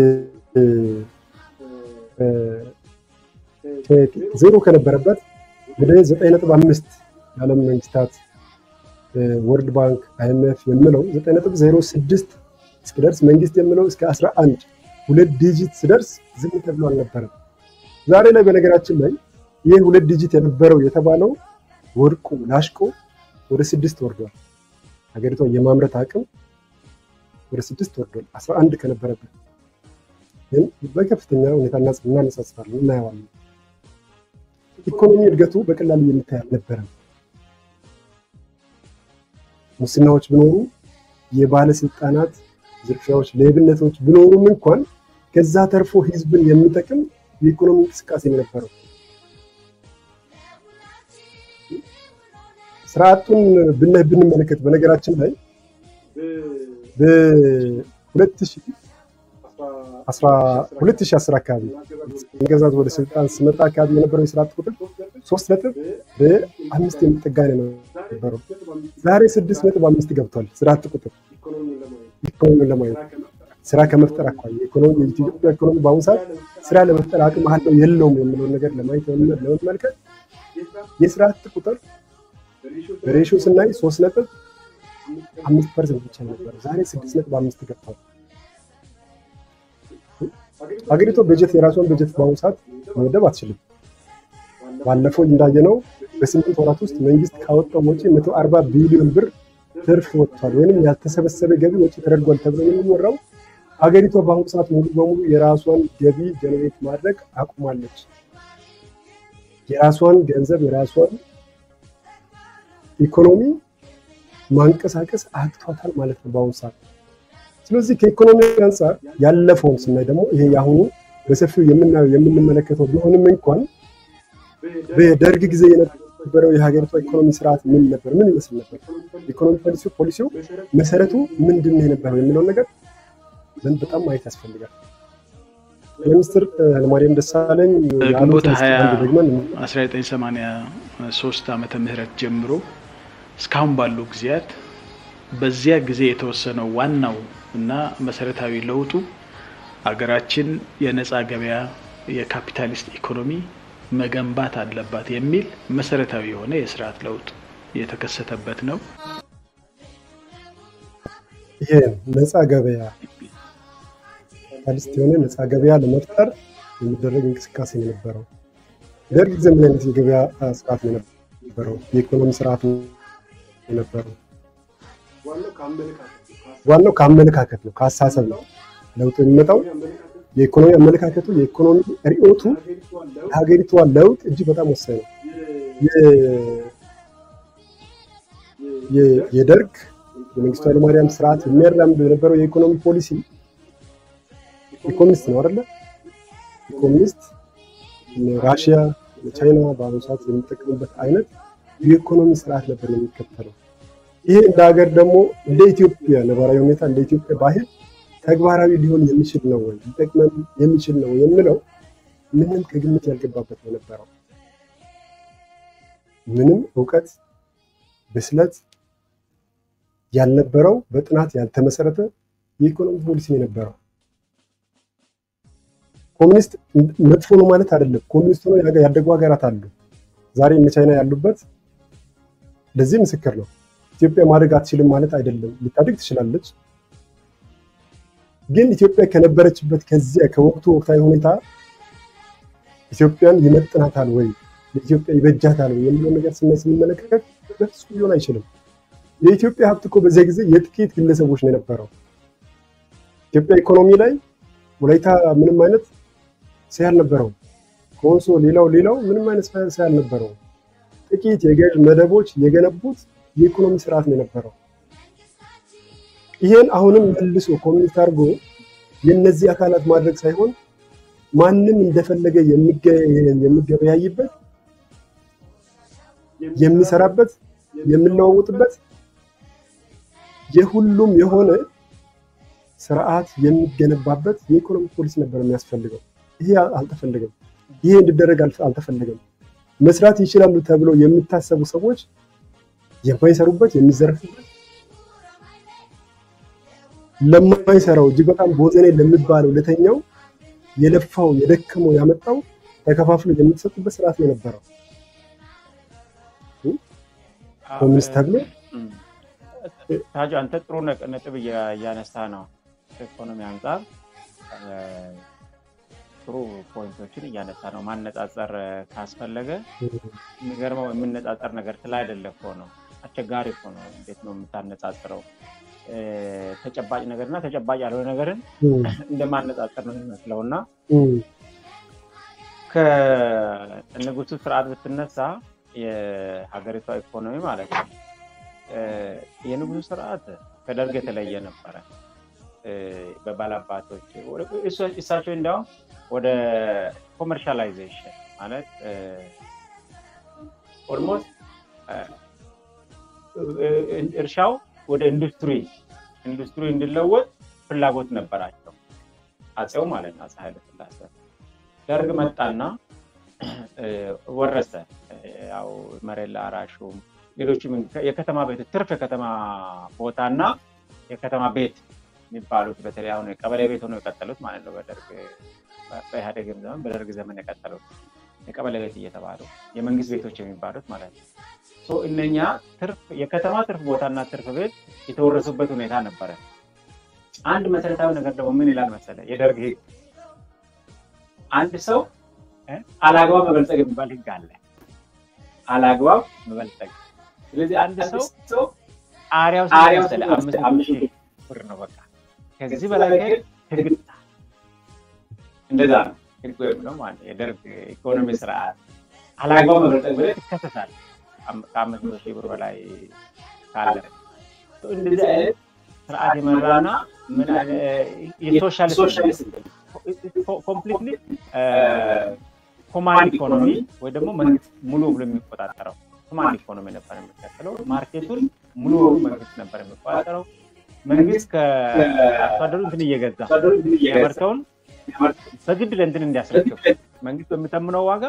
ዜሮ ከነበረበት ወደ ዘጠኝ ነጥብ አምስት የዓለም መንግስታት ወርልድ ባንክ አይኤምኤፍ የምለው ዘጠኝ ነጥብ ዜሮ ስድስት እስኪደርስ መንግስት የምለው እስከ አስራ አንድ ሁለት ዲጂት ስደርስ ዝም ተብሎ አልነበረም። ዛሬ ላይ በነገራችን ላይ ይህ ሁለት ዲጂት የነበረው የተባለው ወድቆ ላሽቆ ወደ ስድስት ወርዷል። ሀገሪቷ የማምረት አቅም ወደ ስድስት ወርዷል። አስራ አንድ ከነበረበት ግን በከፍተኛ ሁኔታ እናነጻጽራለን፣ እናየዋለን። ኢኮኖሚ እድገቱ በቀላሉ የሚታይ አልነበረም። ሙስናዎች ቢኖሩ፣ የባለስልጣናት ዝርፊያዎች፣ ሌብነቶች ቢኖሩም እንኳን ከዛ ተርፎ ህዝብን የሚጠቅም የኢኮኖሚ እንቅስቃሴ ነው የነበረው። ስርዓቱን ብናይ ብንመለከት በነገራችን ላይ በ2010 አካባቢ ገዛዝ ወደ ስልጣን ስመጣ አካባቢ የነበረው የስርዓት ቁጥር ሶስት ነጥብ በአምስት የሚጠጋ ነው ነበረው። ዛሬ ስድስት ነጥብ አምስት ገብቷል ስርዓት ቁጥር ኢኮኖሚውን ለማየት ስራ ከመፍጠር አኳያ ኢኮኖሚ የኢትዮጵያ ኢኮኖሚ በአሁኑ ሰዓት ስራ ለመፍጠር አቅም አለው የለውም የሚለውን ነገር ለማየት ለመመልከት የስርዓት ቁጥር በሬሽዮ ስናይ ሶስት ነጥብ አምስት ፐርሰንት ብቻ ነበር። ዛሬ ስድስት ነጥብ አምስት ገብቷል። ሀገሪቷ በጀት የራሷን በጀት በአሁኑ ሰዓት መመደብ አትችልም። ባለፈው እንዳየነው በስምንት ወራት ውስጥ መንግስት ካወጣው ወጪ መቶ አርባ ቢሊዮን ብር ትርፍ ወጥቷል፣ ወይም ያልተሰበሰበ ገቢ ወጪ ተደርጓል ተብሎ የሚወራው ሀገሪቷ በአሁኑ ሰዓት ሙሉ በሙሉ የራሷን ገቢ ጀነሬት ማድረግ አቁማለች። የራሷን ገንዘብ የራሷን ኢኮኖሚ ማንቀሳቀስ አቅቷታል ማለት ነው በአሁኑ ሰዓት። ስለዚህ ከኢኮኖሚ አንጻር ያለፈውን ስናይ ደግሞ ይሄ የአሁኑ በሰፊው የምናየው የምንመለከተው ቢሆንም እንኳን በደርግ ጊዜ የነበረው የሀገሪቷ ኢኮኖሚ ስርዓት ምን ነበር? ምን ይመስል ነበር? ኢኮኖሚ ፖሊሲው ፖሊሲው መሰረቱ ምንድን ነው የነበረው የሚለውን ነገር ምን በጣም ማየት ያስፈልጋል። ሚኒስትር ኃይለማርያም ደሳለኝ ግንቦት 20 1983 ዓመተ ምህረት ጀምሮ እስካሁን ባሉ ጊዜያት በዚያ ጊዜ የተወሰነው ዋናው እና መሰረታዊ ለውጡ አገራችን የነፃ ገበያ የካፒታሊስት ኢኮኖሚ መገንባት አለባት የሚል መሰረታዊ የሆነ የስርዓት ለውጥ የተከሰተበት ነው። ይሄ ነፃ ገበያ ካፒታሊስት የሆነ ነፃ ገበያ ለመፍጠር የሚደረግ እንቅስቃሴ ነው የነበረው። ደርግ ጊዜ ምን አይነት የገበያ ስርዓት ነው የነበረው? የኢኮኖሚ ስርዓት የነበረው ዋናው ከአመለካከት ነው፣ ከአስተሳሰብ ነው ለውጥ የሚመጣው። የኢኮኖሚ አመለካከቱ የኢኮኖሚ ርዕዮቱ የሀገሪቷ ለውጥ እጅግ በጣም ወሳኝ ነው። የደርግ የመንግስቱ ኃይለማርያም ስርዓት የሚያራምዱ የነበረው የኢኮኖሚ ፖሊሲ ኢኮኖሚስት ነው አይደለ? ኢኮኖሚስት ራሽያ፣ ቻይና በአሁኑ ሰዓት የሚጠቀሙበት አይነት የኢኮኖሚ ስርዓት ነበር የሚከተለው። ይሄ እንደ ሀገር ደግሞ እንደ ኢትዮጵያ ነባራዊ ሁኔታ እንደ ኢትዮጵያ ባህል ተግባራዊ ሊሆን የሚችል ነው ወይ ሊጠቅመን የሚችል ነው የምለው ምንም ከግምት ያልገባበት ነው የነበረው። ምንም እውቀት ብስለት ያልነበረው በጥናት ያልተመሰረተ የኢኮኖሚ ፖሊሲ ነው የነበረው። ኮሚኒስት መጥፎ ነው ማለት አይደለም። ኮሚኒስት ሆነው ያደጉ ሀገራት አሉ። ዛሬ እነ ቻይና ያሉበት ለዚህ ምስክር ነው። ኢትዮጵያ ማደግ አትችልም ማለት አይደለም። ልታድግ ትችላለች። ግን ኢትዮጵያ ከነበረችበት ከዚያ ከወቅቱ ወቅታዊ ሁኔታ ኢትዮጵያን ይመጥናታል ወይ ለኢትዮጵያ ይበጃታል ወይ የሚለው ነገር ስንመለከት በፍጹም ሊሆን አይችልም። የኢትዮጵያ ሀብት እኮ በዚያ ጊዜ የጥቂት ግለሰቦች ነው የነበረው። ኢትዮጵያ ኢኮኖሚ ላይ ወላይታ ምንም አይነት ሰይ አልነበረውም። ኮንሶ ሌላው ሌላው ምንም አይነት ሰይ አልነበረውም። ጥቂት የገዥ መደቦች የገነቡት የኢኮኖሚ ስርዓት ነው የነበረው። ይሄን አሁንም መልሶ ኮሚኒስት አድርጎ የነዚህ አካላት ማድረግ ሳይሆን ማንም እንደፈለገ የሚገበያይበት የሚሰራበት የሚለዋወጥበት የሁሉም የሆነ ስርዓት የሚገነባበት የኢኮኖሚ ፖሊሲ ነበር የሚያስፈልገው። ይሄ አልተፈለገም። ይሄ እንዲደረግ አልተፈለገም። መስራት ይችላሉ ተብለው የሚታሰቡ ሰዎች የማይሰሩበት የሚዘረፉበት ለማይሰራው እጅግ በጣም ቦዘኔ ለሚባለው ለተኛው የለፋው የደከመው ያመጣው ተከፋፍሎ የምትሰጡበት ስርዓት ነው የነበረው። ኮሚኒስት ተብሎ ታጁ አንተ ጥሩ ነጥብ እያነሳ ነው። ከኢኮኖሚ አንጻር ጥሩ ፖይንቶችን እያነሳ ነው። ማነጻጸር ካስፈለገ የሚገርመው የምነጻጸር ነገር ስለ አይደለ እኮ ነው። አስቸጋሪ እኮ ነው። እንዴት ነው የምታነጻጽረው? ተጨባጭ ነገርና ተጨባጭ ያልሆነ ነገርን እንደማነጻጸር ነው የሚመስለው እና ከንጉሱ ስርዓት ብትነሳ የሀገሪቷ ኢኮኖሚ ማለት ነው የንጉሱ ስርዓት ከደርግ የተለየ ነበረ። በባላባቶች እሳቸው እንዲያውም ወደ ኮመርሻላይዜሽን ማለት ኦልሞስት እርሻው ወደ ኢንዱስትሪ ኢንዱስትሪ እንዲለወጥ ፍላጎት ነበራቸው አፄው ማለት ነው። አፄ ኃይለሥላሴ ደርግ መጣና ወረሰ። ያው መሬት ለአራሹም ሌሎችም የከተማ ቤት ትርፍ የከተማ ቦታና የከተማ ቤት የሚባሉት በተለይ አሁን የቀበሌ ቤት ሆነው የቀጠሉት ማለት ነው። በደርግ በኢህአዴግም ዘመን በደርግ ዘመን የቀጠሉት የቀበሌ ቤት እየተባሉ የመንግስት ቤቶች የሚባሉት ማለት ነው። እነኛ የከተማ ትርፍ ቦታና ትርፍ ቤት የተወረሱበት ሁኔታ ነበረ። አንድ መሰረታዊ ነገር ደግሞ ምን ይላል መሰለ የደርግ ህግ፣ አንድ ሰው አላግባብ መበልጸግ የሚባል ህግ አለ። አላግባብ መበልጸግ። ስለዚህ አንድ ሰው ጣሪያው መሰለ አምስት ሺህ ብር ነው በቃ ከዚህ በላይ ህግ እንደዛ ነው ህግ የሚለው ማለት የደርግ ኢኮኖሚ ስርዓት አላግባብ መበልጸግ ብለህ ትከሰሳለህ። ከአምስት መቶ ሺህ ብር በላይ ካለ እንደዚህ አይነት ስርዓት የመራና የሶሻሊስት ኮምፕሊትሊ ኮማንድ ኢኮኖሚ ወይ ደግሞ መንግስት ሙሉ ብሎ የሚቆጣጠረው ኮማንድ ኢኮኖሚ ነበር የሚከተለው። ማርኬቱን ሙሉ መንግስት ነበር የሚቆጣጠረው። መንግስት ከአርሶ አደሩ እንትን እየገዛ ያመርተውን በግድ ለእንትን እንዲያስረክብ መንግስት በሚተምነው ዋጋ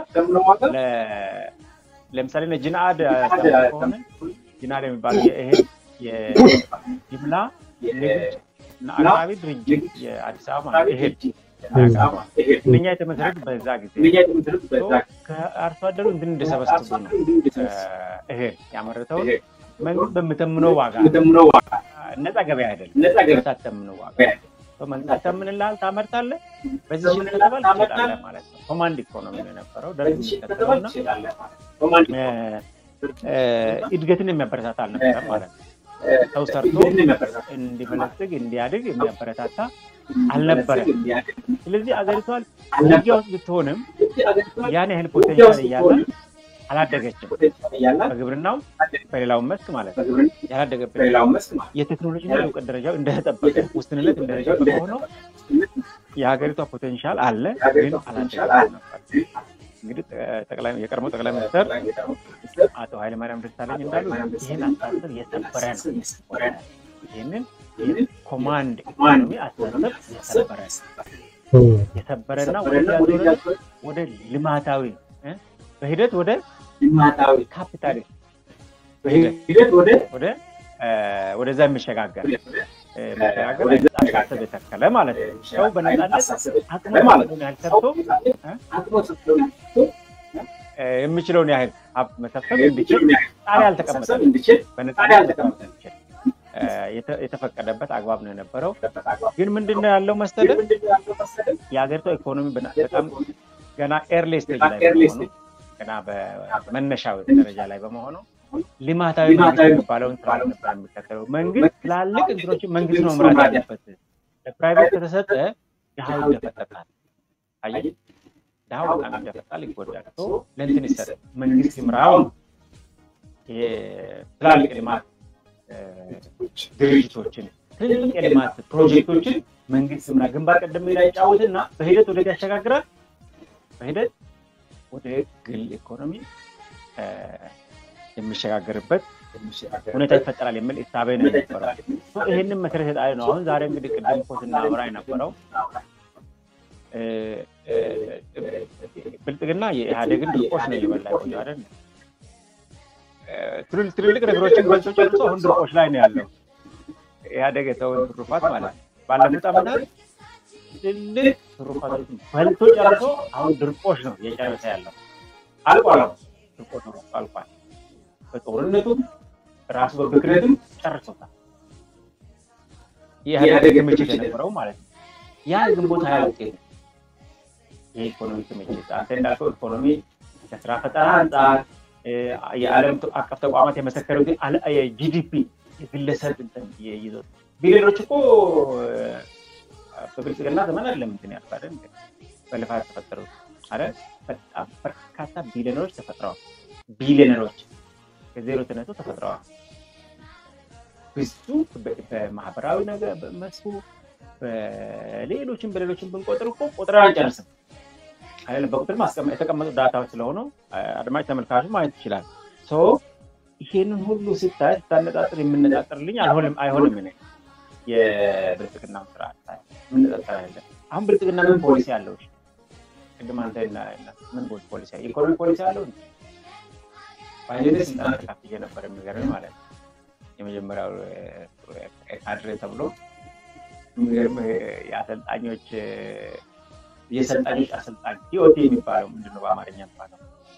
ለምሳሌ ጅንአድ ከሆነ ጅንአድ የሚባለው የእህል የጅምላ ንግድ እና አቅራቢ ድርጅት የአዲስ አበባ ማለት እህል እነኛ የተመሰረቱ በዛ ጊዜ ከአርሶ አደሩ እንትን እንደሰበስቡ ነው። እህል ያመረተውን መንግስት በምተምነው ዋጋ ነፃ ገበያ አይደለም፣ ታተምነው ዋጋ መንግስት ያተምንልሃል፣ ታመርታለህ፣ በዚህ ሽን ከተባል ትሸጣለህ ማለት ነው። ኮማንድ ኢኮኖሚ ነው የነበረው ደርግ የሚከተለውና እድገትን የሚያበረታታ አልነበረም ማለት ነው። ሰው ሰርቶ እንዲበለጽግ እንዲያድግ የሚያበረታታ አልነበረም። ስለዚህ አገሪቷን ውጊያ ውስጥ ብትሆንም ያን ያህል ፖቴንሻል እያለ አላደገችም። በግብርናው በሌላው መስክ ማለት ነው ያላደገበት የቴክኖሎጂና የእውቀት ደረጃው እንደተጠበቀ ውስንነት እንደተጠበቀ ሆኖ የሀገሪቷ ፖቴንሻል አለ፣ ግን አላደገም ነበር። እንግዲህ ጠቅላይ የቀድሞ ጠቅላይ ሚኒስትር አቶ ኃይለማርያም ደሳለኝ እንዳሉ ይህን አስተሳሰብ የሰበረ ነው። ይህንን ኮማንድ ኢኮኖሚ አስተሳሰብ የሰበረ የሰበረና ወደ ልማታዊ በሂደት ወደ ልማታዊ ካፒታሊስት በሂደት ወደ ወደ ወደዛ የሚሸጋገር መሸጋገር አስተሳሰብ የተከለ ማለት ነው። ሰው በነፃነት አቅሙ ያህል ሰርቶ የሚችለውን ያህል ሀብት መሰብሰብ እንዲችል ጣሪያ አልተቀመጠም። በነፃነት መቀመጥ እንዲችል የተፈቀደበት አግባብ ነው የነበረው። ግን ምንድን ነው ያለው መሰለህ የሀገሪቷ ኢኮኖሚ በጣም ገና ኤርሊ ስቴጅ ላይ በመሆኑ ገና በመነሻው ደረጃ ላይ በመሆኑ ልማታዊ መንግስት የሚባለውን ስራ ነበር የሚከተለው። መንግስት ትላልቅ እንትኖችን መንግስት ነው መምራት ያለበት። ለፕራይቬት ከተሰጠ ድሃው ይደፈጠጣል። አየህ፣ ድሃው በጣም ይደፈጣል፣ ይጎዳል። ለእንትን ይሰጥ መንግስት ይምራው ትላልቅ ልማት ድርጅቶችን ትልልቅ የልማት ፕሮጀክቶችን መንግስት ምና ግንባር ቀደም ሚና ይጫወትና በሂደት ወደ ያሸጋግራል። በሂደት ወደ ግል ኢኮኖሚ የሚሸጋገርበት ሁኔታ ይፈጠራል የሚል እሳቤ ነው የነበረው። ይህንን መሰረት የጣለ ነው። አሁን ዛሬ እንግዲህ ቅድም እኮ ስናወራ የነበረው ብልጽግና የኢህአዴግን ድርቆች ነው እየበላ ቆየ አይደል? ትልልቅ ነገሮችን በልቶ ጨርሶ አሁን ድርቆች ላይ ነው ያለው። ኢህአዴግ የተውን ትሩፋት ማለት ነው። ባለፉት ዓመታት ትልቅ ትሩፋቶችን በልቶ ጨርሶ አሁን ድርቆች ነው እየጨረሰ ያለው። አልቋል፣ ድርቆች ነው አልቋል። በጦርነቱም ራሱ በብክነትም ጨርሶታል። የኢህአዴግ ክምችት የነበረው ማለት ነው። ያ ግንቦት ሀያ ውጤት የኢኮኖሚ ክምችት አንተ እንዳልከው ኢኮኖሚ ከስራ ፈጠራ አንጻር የዓለም አቀፍ ተቋማት የመሰከሩት የጂዲፒ የግለሰብ ይዞት ቢሊዮኖች እኮ በብልጽግና ዘመን አይደለም እንትን ያልኩ አይደል በልፋት ተፈጠሩት አይደል በጣም በርካታ ቢሊዮነሮች ተፈጥረዋል። ቢሊዮነሮች ከዜሮ ተነሱ ተፈጥረዋል። ብዙ በማህበራዊ ነገር መስኩ በሌሎችም በሌሎችም ብንቆጥር እኮ ቁጥር አንጨርስም። አይደለም በቁጥር የተቀመጡ ዳታዎች ስለሆኑ አድማጭ ተመልካቹ ማየት ይችላል። ይሄንን ሁሉ ስታይ ስታነጣጥር የምነጣጥርልኝ አይሆንም አይሆንም ነ የብልጽግና ስርዓት የምነጣጥር አይደለም። አሁን ብልጽግና ምን ፖሊሲ አለው? ቅድም አንተ ምን ፖሊሲ ኢኮኖሚ ፖሊሲ አለው? ባይዘኔ ስልጣን ተካፍዬ ነበር የሚገርም ማለት ነው። የመጀመሪያው ካድሬ ተብሎ የሚገርም የአሰልጣኞች የሰልጣኞች አሰልጣኝ ቲኦቲ የሚባለው ምንድነው በአማርኛ የሚባለው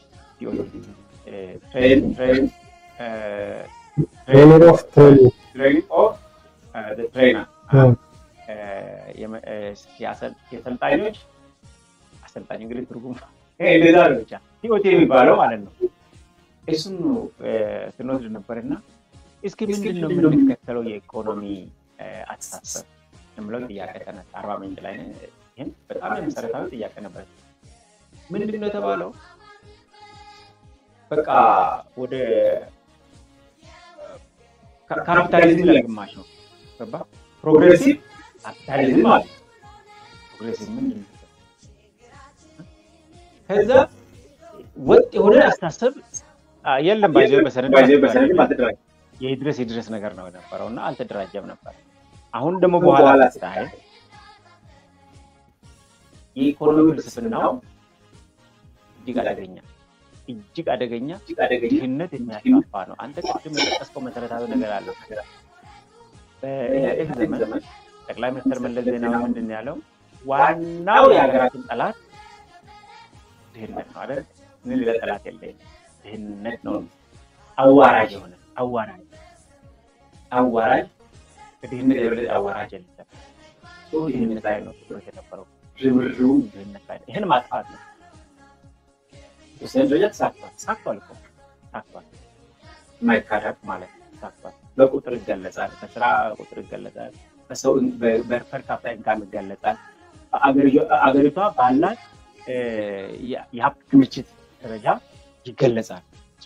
የሰልጣኞች አሰልጣኝ እንግዲህ ትርጉም እንደዛ ነው ብቻ ቲኦቲ የሚባለው ማለት ነው። እሱን ስንወስድ ነበርና እስኪ ምንድን ነው የምንከተለው የኢኮኖሚ አስተሳሰብ የምለው ጥያቄ ተነሳ። አርባ ምንጭ ላይ ይህን በጣም የመሰረታዊ ጥያቄ ነበር። ምንድን ነው የተባለው? በቃ ወደ ካፒታሊዝም ለግማሽ ነው ገባ። ፕሮግሬሲቭ ካፒታሊዝም ማለት ፕሮግሬሲቭ ምንድን ነው? ከዛ ወጥ የሆነ አስተሳሰብ የለም። ባይዘ በሰነድ የድረስ የድረስ ነገር ነው የነበረው እና አልተደራጀም ነበር። አሁን ደግሞ በኋላ ስታይ የኢኮኖሚ ፍልስፍናው እጅግ አደገኛ እጅግ አደገኛ ድህነት የሚያስፋፋ ነው። አንተ ቅድም የጠቀስከው መሰረታዊ ነገር አለ። በኢህአዴግ ዘመን ጠቅላይ ሚኒስትር መለስ ዜናዊ ምንድን ያለው ዋናው የሀገራችን ጠላት ድህነት ነው አይደል? ምን ሌላ ጠላት የለኝም፣ ድህነት ነው። አዋራጅ የሆነ አዋራጅ አዋራጅ ከድህነት የበለጠ አዋራጅ የለም። ድህነት ላይ ነው ትኩረት የነበረው ርብርቡ ድህነት ላይ ይህን ማጥፋት ነው። የተወሰነ ደረጃ ተሳክቷል። ተሳክቷል እኮ ተሳክቷል። የማይካዳቅ ማለት ነው። ተሳክቷል። በቁጥር ይገለጻል፣ በስራ ቁጥር ይገለጻል፣ በሰው በፐርካፕታ ኢንካም ይገለጻል። አገሪቷ ባላት የሀብት ክምችት ደረጃ ይገለጻል።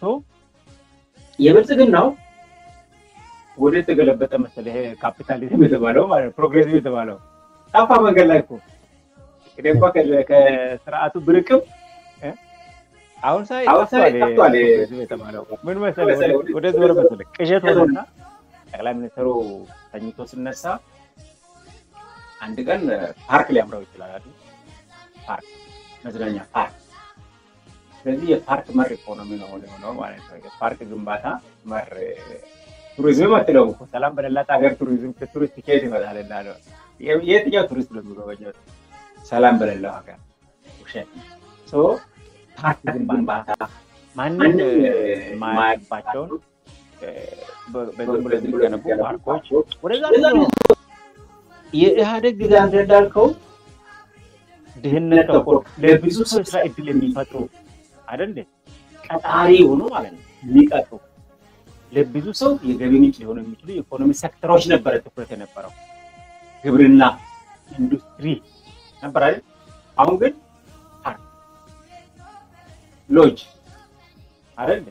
የብልጽግናው ወደ የተገለበጠ መሰለህ ይሄ ካፒታሊዝም የተባለው ማለት ፕሮግሬሲቭ የተባለው ጠፋ መንገድ ላይ እኮ እንግዲህ እንኳ ከስርዓቱ ብርቅም አሁን ሳይ ጠፍቷል የተባለው ምን መሰለህ ወደዚህ ወረ መሰለህ ቅዠት ሆኖና ጠቅላይ ሚኒስትሩ ተኝቶ ስነሳ አንድ ቀን ፓርክ ሊያምረው ይችላል አይደል? ፓርክ መዝናኛ ፓርክ። ስለዚህ የፓርክ መር ኢኮኖሚ ነው የሆነው ማለት ነው። የፓርክ ግንባታ መር ቱሪዝም አትለው እኮ ሰላም በሌላት ሀገር ቱሪዝም ቱሪስት ከየት ይመጣል? እንዳለ የትኛው ቱሪስት ነው የሚጎበኘው? ሰላም በሌለው ሀገር ውሸት ነው። ፓርክ ግንባታ ማንም የማያውቅባቸውን በዝም ብሎ የሚገነቡ ፓርኮች ወደዛ የኢህአዴግ ጊዜ አንተ እንዳልከው ድህነት ተኮር ለብዙ ሰው ስራ እድል የሚፈጥሩ አይደል ቀጣሪ የሆኑ ማለት ነው የሚቀጥሩ ለብዙ ሰው የገቢ ምንጭ ሊሆኑ የሚችሉ የኢኮኖሚ ሴክተሮች ነበረ ትኩረት የነበረው ግብርና፣ ኢንዱስትሪ ነበር አይደል? አሁን ግን ፓርክ፣ ሎጅ አይደል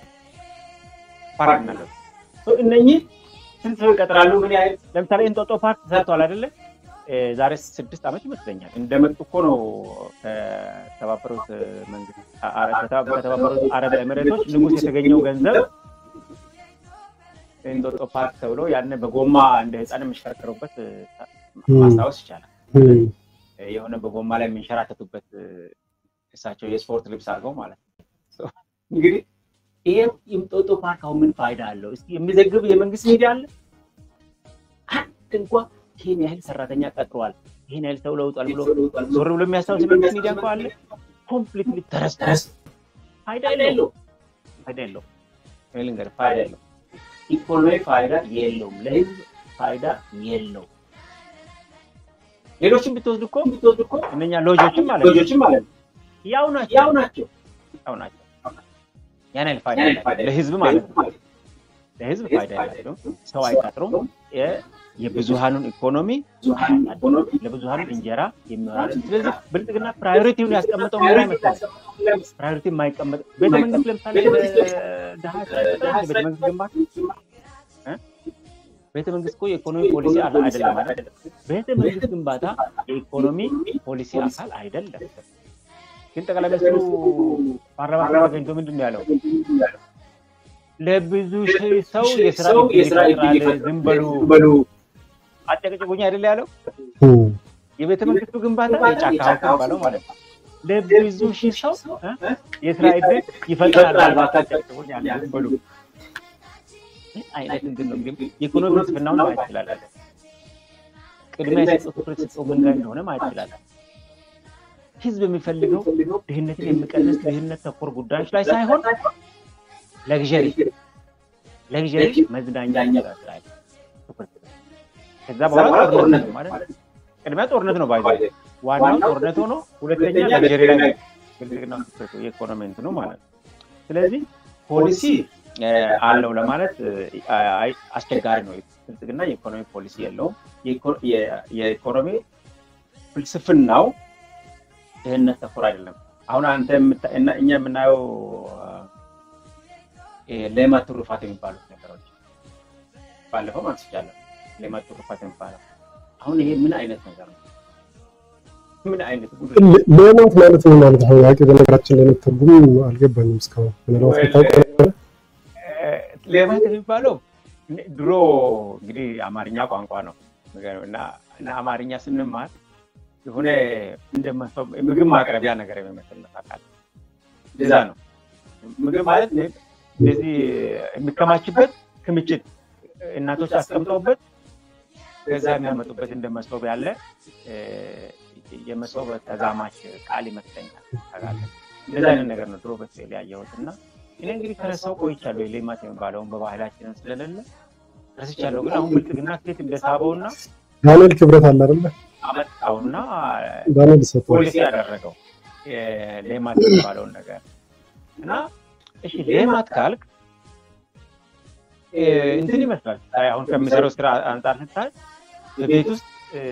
ፓርክ ነገር እነኚህ ስንት ሰው ይቀጥራሉ? ምን ያህል ለምሳሌ እንጦጦ ፓርክ ተሰርቷል አይደለ? ዛሬ ስድስት ዓመት ይመስለኛል እንደመጡ እኮ ነው ከተባበሩት መንግስት ከተባበሩት አረብ ኤሚሬቶች ንጉስ የተገኘው ገንዘብ እንጦጦ ፓርክ ተብሎ ያን በጎማ እንደ ህፃን የሚሽከረከሩበት ማስታወስ ይቻላል። የሆነ በጎማ ላይ የሚንሸራተቱበት እሳቸው የስፖርት ልብስ አድርገው ማለት ነው። እንግዲህ ይሄ የእንጦጦ ፓርክ አሁን ምን ፋይዳ አለው? እስኪ የሚዘግብ የመንግስት ሚዲያ አለ? አንድ እንኳ ይህን ያህል ሰራተኛ ቀጥሯል፣ ይህን ያህል ሰው ለውጧል ብሎ ዞር ብሎ የሚያስታውስ የመንግስት ሚዲያ እንኳ አለ? ኮምፕሊትሊ ተረስቷል። ፋይዳ የለው፣ ፋይዳ የለው፣ ልንገርህ፣ ፋይዳ የለው። ኢኮኖሚ ፋይዳ የለውም፣ ለህዝብ ፋይዳ የለው። ሌሎችን ብትወስድ እኮ ብትወስድ እኮ እነኛ ሎጆችም ማለት ሎጆችም ማለት ያው ናቸው ያው ናቸው ያው ናቸው። ያን ያህል ፋይዳ ያላቸው ለህዝብ ማለት ነው። ለህዝብ ፋይዳ ያላቸው ሰው አይቀጥሩም። የብዙሃኑን ኢኮኖሚ ለብዙሃኑ እንጀራ የሚሆናል። ስለዚህ ብልጽግና ፕራዮሪቲውን ያስቀመጠው ምን አይመስላል? ፕራዮሪቲ የማይቀመጥ ቤተ መንግስት ለምሳሌ ድሀ ቤተ መንግስት ግንባታ ቤተ መንግስት እኮ የኢኮኖሚ ፖሊሲ አይደለም ማለት ቤተ መንግስት ግንባታ የኢኮኖሚ ፖሊሲ አካል አይደለም። ግን ጠቅላይ ሚኒስትሩ ፓርላማ ተገኝቶ ምንድን ነው ያለው? ለብዙ ሰው የስራ እድል ይፈጥራል፣ ዝም በሉ አጨቅጭቁኝ አይደል ያለው? የቤተ መንግስቱ ግንባታ የጫካ ሀውስ የሚባለው ማለት ነው። ለብዙ ሺህ ሰው የስራ እድል ይፈጥራል፣ አጨቅጭቁኝ አለ፣ ዝም በሉ አይነት እንትን ነው እንግዲህ የኢኮኖሚ ፍልስፍናውን ማየት ይችላል። ቅድሚያ የሰጠው ትኩረት የሰጠው ምን ላይ እንደሆነ ማየት ይችላል። ህዝብ የሚፈልገው ድህነትን የሚቀንስ ድህነት ተኮር ጉዳዮች ላይ ሳይሆን ለግዠሪ ለግዠሪ መዝናኛ ላይ ትኩረት ከዛ በኋላ ጦርነት ነው ማለት ቅድሚያ ጦርነት ነው ባይዘ ዋናው ጦርነት ሆኖ ሁለተኛ ለግዠሪ ላይ ብልጽግና ትኩረቱ የኢኮኖሚ እንትኑ ማለት ነው። ስለዚህ ፖሊሲ አለው ለማለት አስቸጋሪ ነው። ብልጽግና የኢኮኖሚ ፖሊሲ የለውም። የኢኮኖሚ ፍልስፍናው ድህነት ተኮር አይደለም። አሁን አንተ እኛ የምናየው ሌማት ትሩፋት የሚባሉት ነገሮች ባለፈው አንስቻለሁ። ሌማት ትሩፋት የሚባለው አሁን ይሄ ምን አይነት ነገር ነው? ምን አይነት ሌማት ማለት ምን ማለት ነው? ያቄ በነገራችን ላይ ትርጉም አልገባኝም እስካሁን ምናልባት ታውቀው ሌማት የሚባለው ድሮ እንግዲህ አማርኛ ቋንቋ ነው እና አማርኛ ስንማር የሆነ እንደ ምግብ ማቅረቢያ ነገር የሚመስል ነፋቃል እንደዛ ነው። ምግብ ማለት እንደዚህ የሚከማችበት ክምችት እናቶች አስቀምጠውበት ከዛ የሚያመጡበት እንደ መሶብ ያለ የመሶብ ተዛማች ቃል ይመስለኛል። ታውቃለህ፣ እንደዛ አይነት ነገር ነው ድሮ በስዕል ያየሁት እና እኔ እንግዲህ ከረሳው ቆይቻለሁ። የሌማት የሚባለውን በባህላችንም ስለሌለ ረስቻለሁ። ግን አሁን ብልጽግና ሴት እንደሳበውና ዳንኤል ክብረት አለ አይደለ? አመጣውና ዳንኤል ሰጥቶ ፖሊሲ ያደረገው ሌማት የሚባለውን ነገር እና እሺ ሌማት ካልክ እንትን ይመስላል ስታይ አሁን ከሚሰራው ስራ አንጻር ስታይ በቤት ውስጥ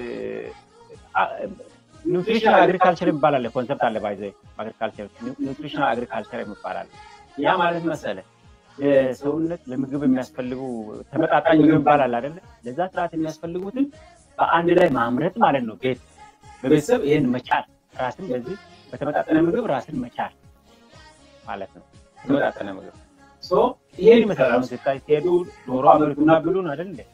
ኒውትሪሽናል አግሪካልቸር ይባላል ኮንሰፕት አለ ባይዘ አግሪካልቸር ኒውትሪሽናል አግሪካልቸር ይባላል። ያ ማለት መሰለ ለሰውነት ለምግብ የሚያስፈልጉ ተመጣጣኝ ምግብ ይባላል አይደለ? ለዛ ስርዓት የሚያስፈልጉትን በአንድ ላይ ማምረት ማለት ነው። ቤት በቤተሰብ ይህን መቻል ራስን በዚህ በተመጣጠነ ምግብ ራስን መቻል ማለት ነው። ተመጣጠነ ምግብ ይሄን ይመስላል። አሁን ስታይ ሲሄዱ ዶሮ አምርቱና ብሉን አይደል እንዴ?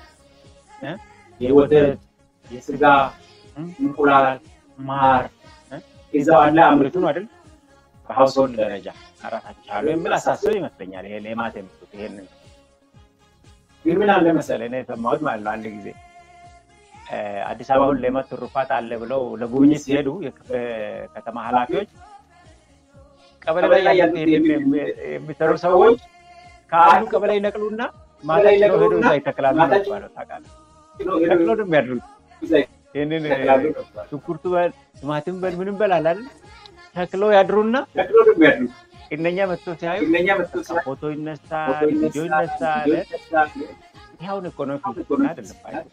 የወተት የስጋ እንቁላል፣ ማር እዛው አንድ ላይ አምርቱ ነው አይደል? በሀውስሆልድ ደረጃ ራሳቸው ቻሉ የሚል አሳስብ ይመስለኛል። ይሄ ሌማት የምትሉት ይሄንን ግን ምን አለ መሰለህ እኔ የሰማሁት ማለት ነው አንድ ጊዜ አዲስ አበባ አሁን ሌማት ትሩፋት አለ ብለው ለጉብኝት ሲሄዱ የከተማ ኃላፊዎች ቀበሌ ላይ የሚሰሩ ሰዎች ከአንዱ ቀበሌ ይነቅሉና ማታ ጭነው ሄዶ እዛ ይተክላሉ ነው የሚባለው። ታውቃለህ፣ ነቅሎ ነው የሚያድሩት። ይህንን ሽንኩርቱ በል ቲማቲም በል ምንም በል አለ አይደል ተክለው ያድሩና እነኛ መጥቶ ሲያዩ ፎቶ ይነሳል፣ ቪዲዮ ይነሳል። ይኸውን ኢኮኖሚ አይደለም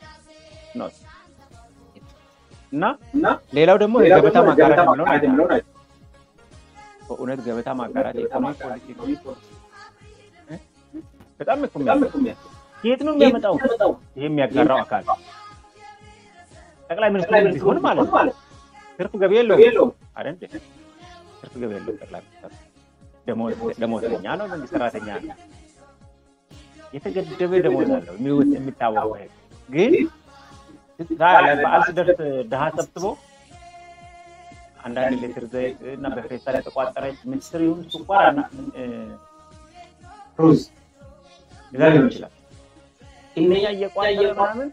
እና ሌላው ደግሞ የገበታ ማጋራት የምለውን በእውነት ገበታ ማጋራት የኢኮኖሚ ፖሊሲ በጣም እኮ የት ነው የሚያመጣው? ይሄ የሚያጋራው አካል ጠቅላይ ሚኒስትሩ ቢሆን ማለት ነው። ትርፍ ገቢ የለውም አይደል? ትርፍ ገቢ የለውም። ጠቅላይ ሚኒስትሩ ደሞዝተኛ ነው፣ መንግስት ሰራተኛ ነው። የተገደበ ደሞዝ አለው የሚታወቀው። ይሄ ግን በዓል ሲደርስ ድሃ ሰብስቦ አንዳንድ ሊትር ዘይት እና በፌስታል የተቋጠረች ምስር ይሁን ስኳር ሩዝ እዛ ሊሆን ይችላል። እነኛ እየቋጠረ ምናምን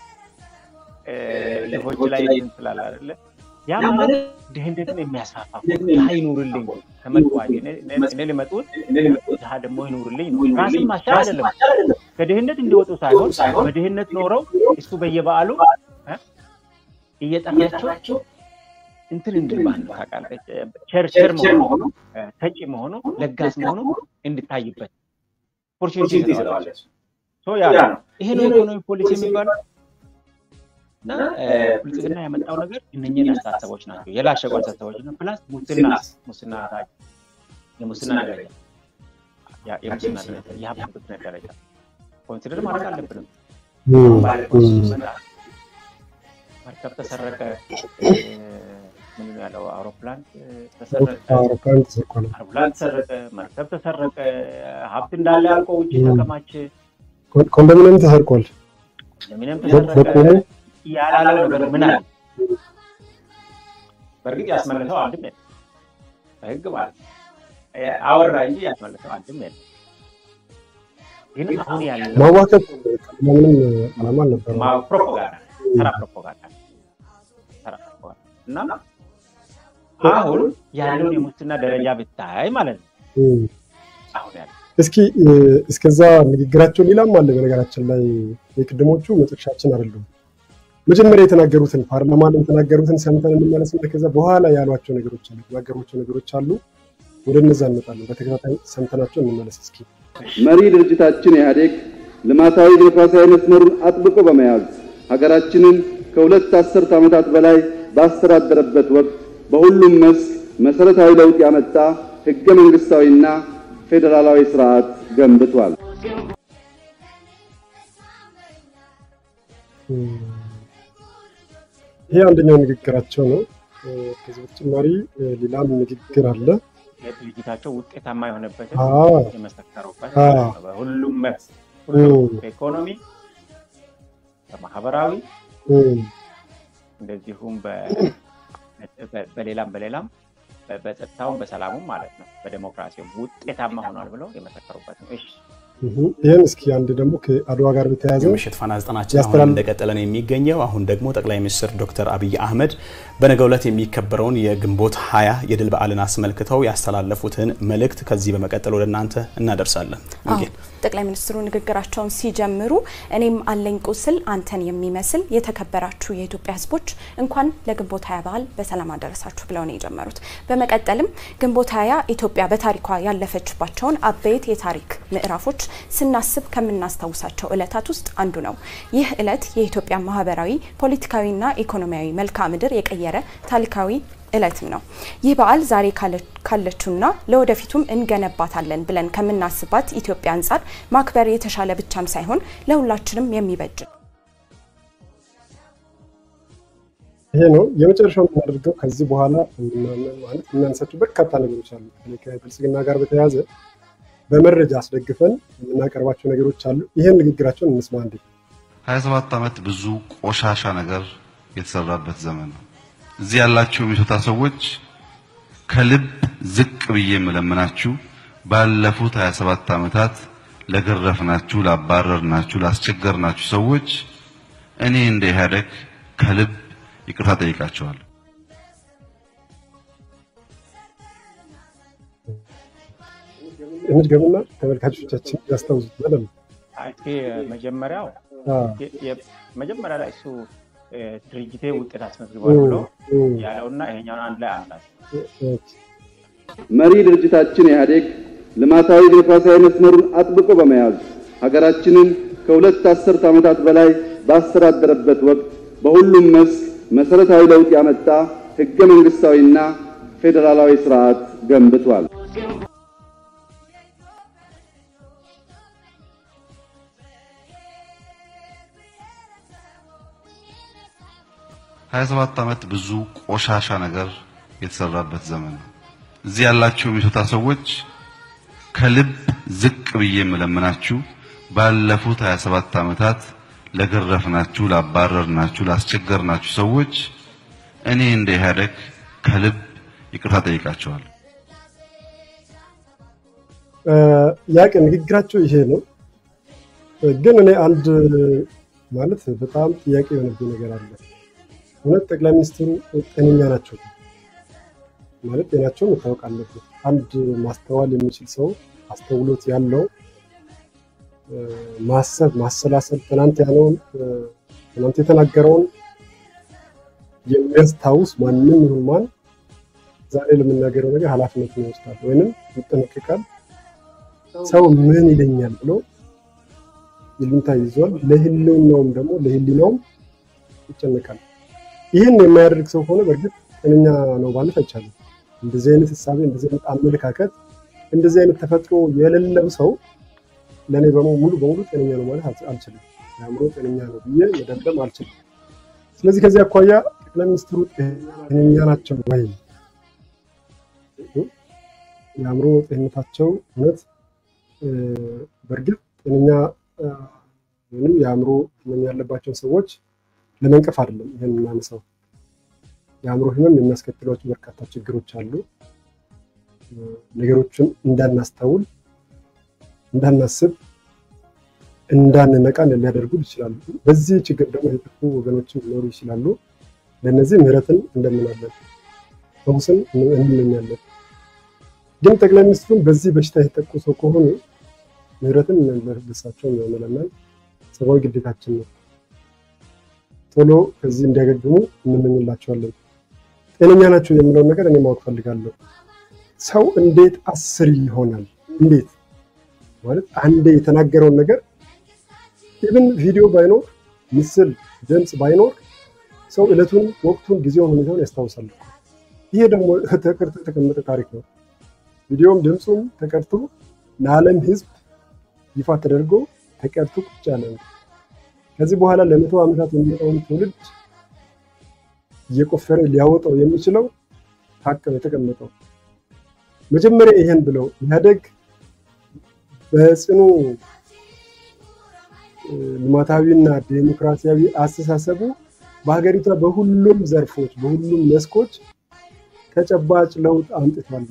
ልጆች ላይ ስላለ አይደለ ያ ማለት ድህነትን የሚያስፋፋ ድሃ ይኑርልኝ ከመጥዋጅ እኔ ሊመጡት ድሃ ደግሞ ይኑርልኝ ነው። ራስን ማስቻል አይደለም ከድህነት እንዲወጡ ሳይሆን በድህነት ኖረው እሱ በየበዓሉ እየጠራቸው እንትን እንድል ማለት ነው ታውቃለህ። ቸርቸር መሆኑ ሰጪ መሆኑ ለጋስ መሆኑ እንድታይበት ኦፖርቹኒቲ ይሰጠዋል። ያ ይሄ ነው ኢኮኖሚ ፖሊሲ የሚባለው። እና ብልጽግና ያመጣው ነገር እነኝህን አስተሳሰቦች ናቸው የላሸቁ አስተሳሰቦች ነው። ፕላስ ሙስና ሙስና የሙስና ደረጃ የሙስና ደረጃ የሀብት ብክነት ደረጃ ኮንሲደር ማድረግ አለብንም። መርከብ ተሰረቀ፣ ምን ያለው አውሮፕላን ተሰረቀ፣ አውሮፕላን ተሰረቀ፣ መርከብ ተሰረቀ፣ ሀብት እንዳለ አልቆ ውጭ ተከማቸ፣ ኮንዶሚኒየም ተሰርቋል፣ ኮንዶሚኒየም ተሰረቀ ያላለው ነገር ምን አለ? በእርግጥ ያስመለሰው አንድም የለም። በህግ ማለት አወራ እንጂ ያስመለሰው አንድም የለም። ግን አሁን ያለው ማዋከብ ምንም ዓላማ አልነበረም። ፕሮፓጋንዳ፣ ተራ ፕሮፓጋንዳ፣ ተራ ፕሮፓጋንዳ እና አሁን ያለውን የሙስና ደረጃ ብታይ ማለት ነው አሁን ያለው እስኪ እስከዛ ንግግራቸው ሌላም አለ። በነገራችን ላይ የቅድሞቹ መጨረሻችን አይደሉም። መጀመሪያ የተናገሩትን ፓርላማ ላይ የተናገሩትን ሰምተን እንመለስና ከዛ በኋላ ያሏቸው ነገሮች አሉ፣ የተናገሯቸው ነገሮች አሉ። ወደ እነዛ እንመጣለን። በተከታታይ ሰምተናቸው እንመለስ እስኪ። መሪ ድርጅታችን ኢህአዴግ ልማታዊ ዲሞክራሲያዊ መስመሩን አጥብቆ በመያዝ ሀገራችንን ከሁለት አስርት ዓመታት በላይ ባስተዳደረበት ወቅት በሁሉም መስክ መሰረታዊ ለውጥ ያመጣ ህገ መንግስታዊና ፌዴራላዊ ስርዓት ገንብቷል። ይሄ አንደኛው ንግግራቸው ነው። ከዚህ በተጨማሪ ሌላም ንግግር አለ። ድርጅታቸው ውጤታማ የሆነበትን አዎ። የመሰከሩበት አዎ። ማለት ነው። በሁሉም መስክ ሁሉም በኢኮኖሚ፣ በማህበራዊ እንደዚሁም በ- በ- በሌላም በሌላም በ- በጸጥታውም በሰላሙም ማለት ነው በዴሞክራሲውም ውጤታማ ሆኗል ብለው የመሰከሩበት ነው። እሺ ይህን እስኪ አንድ ደግሞ ከአድዋ ጋር በተያያዘ የምሽት ፋና ዘጠናችን አሁን ያስተላልፍ- እንደቀጠለ ነው የሚገኘው። አሁን ደግሞ ጠቅላይ ሚኒስትር ዶክተር አብይ አህመድ በነገው ዕለት የሚከበረውን የግንቦት ሀያ የድል በዓልን አስመልክተው ያስተላለፉትን መልእክት ከዚህ በመቀጠል ወደ እናንተ እናደርሳለን። ወንጌል ጠቅላይ ሚኒስትሩ ንግግራቸውን ሲጀምሩ እኔም አለኝ ቁስል አንተን የሚመስል የተከበራችሁ የኢትዮጵያ ሕዝቦች እንኳን ለግንቦት ሀያ በዓል በሰላም አደረሳችሁ ብለው ነው የጀመሩት። በመቀጠልም ግንቦት ሀያ ኢትዮጵያ በታሪኳ ያለፈችባቸውን አበይት የታሪክ ምዕራፎች ስናስብ ከምናስታውሳቸው ዕለታት ውስጥ አንዱ ነው። ይህ ዕለት የኢትዮጵያ ማህበራዊ፣ ፖለቲካዊና ኢኮኖሚያዊ መልክዓ ምድር የቀየረ ታሪካዊ እለትም ነው። ይህ በዓል ዛሬ ካለችውና ለወደፊቱም እንገነባታለን ብለን ከምናስባት ኢትዮጵያ አንጻር ማክበር የተሻለ ብቻም ሳይሆን ለሁላችንም የሚበጅ ነው። ይሄ ነው የመጨረሻው የምናደርገው። ከዚህ በኋላ ማለት የምናነሳቸው በርካታ ነገሮች አሉ። ከብልጽግና ጋር በተያያዘ በመረጃ አስደግፈን የምናቀርባቸው ነገሮች አሉ። ይህን ንግግራቸውን እንስማ እንዴ። 27 ዓመት ብዙ ቆሻሻ ነገር የተሰራበት ዘመን ነው። እዚህ ያላችሁ የሚሶታ ሰዎች ከልብ ዝቅ ብዬ የምለምናችሁ ባለፉት 27 ዓመታት ለገረፍናችሁ፣ ላባረርናችሁ፣ ላስቸገርናችሁ ሰዎች እኔ እንደ ኢህአዴግ ከልብ ይቅርታ ጠይቃቸዋለሁ። እንድገምና ተመልካቾቻችን ያስታውሱት በደንብ መጀመሪያው መጀመሪያ ላይ እሱ ድርጅቴ ውጤት አስመዝግቧል ብሎ ያለውና ይሄኛውን አንድ ላይ አምላት መሪ ድርጅታችን ኢህአዴግ ልማታዊ ዲሞክራሲያዊ መስመሩን አጥብቆ በመያዝ ሀገራችንን ከሁለት አስርት ዓመታት በላይ ባስተዳደረበት ወቅት በሁሉም መስክ መሰረታዊ ለውጥ ያመጣ ህገ መንግስታዊና ፌዴራላዊ ስርዓት ገንብቷል። ሀያ ሰባት ዓመት ብዙ ቆሻሻ ነገር የተሰራበት ዘመን ነው። እዚህ ያላችሁ የሚሶታ ሰዎች ከልብ ዝቅ ብዬ የምለምናችሁ ባለፉት 27 ዓመታት ለገረፍናችሁ፣ ላባረርናችሁ፣ ላስቸገርናችሁ ሰዎች እኔ እንደ ኢህአዴግ ከልብ ይቅርታ ጠይቃቸዋለሁ። ያቅ ንግግራቸው ይሄ ነው። ግን እኔ አንድ ማለት በጣም ጥያቄ የሆነብኝ ነገር አለ። እውነት ጠቅላይ ሚኒስትሩ ጤነኛ ናቸው ማለት ጤናቸው መታወቅ አለበት። አንድ ማስተዋል የሚችል ሰው አስተውሎት ያለው ማሰብ፣ ማሰላሰል ትናንት ያለውን ትናንት የተናገረውን የሚያስታውስ ማንም ይሁን ማን ዛሬ ለምናገረው ነገር ኃላፊነቱን ይወስዳል ወይንም ይጠነቀቃል። ሰው ምን ይለኛል ብሎ ይሉኝታ ይዟል። ለህልውናውም ደግሞ ለህሊናውም ይጨነቃል። ይህን የማያደርግ ሰው ከሆነ በእርግጥ ጤነኛ ነው ማለት አይቻልም። እንደዚህ አይነት እሳቤ፣ እንደዚህ አይነት አመለካከት፣ እንደዚህ አይነት ተፈጥሮ የሌለው ሰው ለእኔ ሙሉ በሙሉ ጤነኛ ነው ማለት አልችልም። የአእምሮ ጤነኛ ነው ብዬ መደምደም አልችልም። ስለዚህ ከዚህ አኳያ ጠቅላይ ሚኒስትሩ ጤነኛ ናቸው ወይ? የአእምሮ ጤንነታቸው እውነት በእርግጥ ጤነኛ ወይም የአእምሮ ህመም ያለባቸውን ሰዎች ለመንቀፍ አይደለም ይህን የምናነሳው። የአእምሮ ህመም የሚያስከትሏቸው በርካታ ችግሮች አሉ። ነገሮችን እንዳናስተውል፣ እንዳናስብ፣ እንዳንነቃ ሊያደርጉ ይችላሉ። በዚህ ችግር ደግሞ የተጠቁ ወገኖችን ሊኖሩ ይችላሉ። ለእነዚህ ምህረትን እንደምናለን፣ ፈውስን እንመኛለን። ግን ጠቅላይ ሚኒስትሩን በዚህ በሽታ የተጠቁ ሰው ከሆኑ ምህረትን ለሳቸው መለመን ሰብአዊ ግዴታችን ነው። ቶሎ ከዚህ እንዲያገግሙ እንመኝላቸዋለን። ጤነኛ ናቸው የምለውን ነገር እኔ ማወቅ ፈልጋለሁ። ሰው እንዴት አስር ይሆናል? እንዴት ማለት አንዴ የተናገረውን ነገር ኢቭን ቪዲዮ ባይኖር ምስል፣ ድምፅ ባይኖር ሰው እለቱን፣ ወቅቱን፣ ጊዜውን፣ ሁኔታውን ያስታውሳል። ይሄ ደግሞ ተቀርቶ የተቀመጠ ታሪክ ነው። ቪዲዮም ድምፁም ተቀርቶ ለዓለም ሕዝብ ይፋ ተደርጎ ተቀርቶ ቁጭ ያለ ነው። ከዚህ በኋላ ለመቶ ዓመታት የሚመጣውን ትውልድ እየቆፈረ ሊያወጣው የሚችለው ሀቅ ነው የተቀመጠው። መጀመሪያ ይሄን ብለው ኢህአዴግ በጽኑ ልማታዊና ዴሞክራሲያዊ አስተሳሰቡ በሀገሪቷ በሁሉም ዘርፎች በሁሉም መስኮች ተጨባጭ ለውጥ አምጥቷል።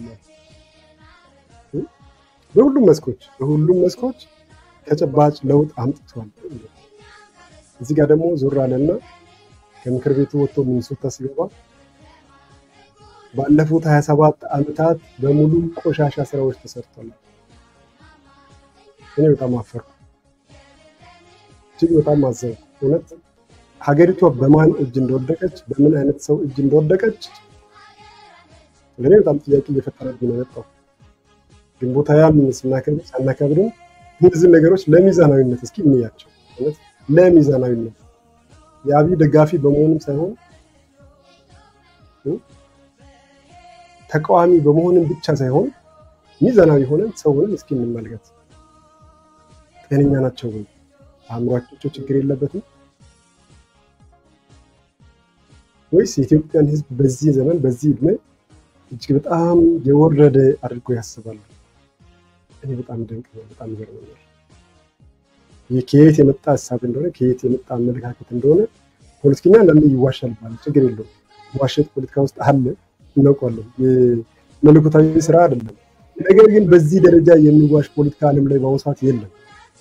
በሁሉም መስኮች በሁሉም መስኮች ተጨባጭ ለውጥ አምጥቷል። እዚህ ጋር ደግሞ ዞር አለና ከምክር ቤቱ ወጥቶ ሚኒሶታ ሲገባ ባለፉት 27 ዓመታት በሙሉ ቆሻሻ ስራዎች ተሰርቷል። እኔ በጣም አፈርኩ፣ እጅግ በጣም አዘንኩ። እውነት ሀገሪቷ በማን እጅ እንደወደቀች በምን አይነት ሰው እጅ እንደወደቀች ለእኔ በጣም ጥያቄ እየፈጠረብኝ ነው የመጣው። ግንቦት ሃያን ስናከብር ሳናከብርም እነዚህ ነገሮች ለሚዛናዊነት እስኪ እንያቸው። ማለት ለሚዛናዊነት የአብይ ደጋፊ በመሆንም ሳይሆን ተቃዋሚ በመሆንም ብቻ ሳይሆን ሚዛናዊ ሆነን ሰውንም እስኪ እንመልከት። ጤነኛ ናቸው ወይ? አእምሯቸው ችግር የለበትም ወይስ የኢትዮጵያን ሕዝብ በዚህ ዘመን በዚህ እድሜ እጅግ በጣም የወረደ አድርጎ ያስባሉ? እኔ በጣም ድንቅ ነው። በጣም ይገርመኛል። ይህ ከየት የመጣ ሀሳብ እንደሆነ ከየት የመጣ አመለካከት እንደሆነ ፖለቲከኛ አንዳንዴ ይዋሻል ይባላል። ችግር የለውም። ዋሸት ፖለቲካ ውስጥ አለ፣ እናውቀዋለን። የመለኮታዊ ስራ አይደለም። ነገር ግን በዚህ ደረጃ የሚዋሽ ፖለቲካ ዓለም ላይ በአሁኑ ሰዓት የለም።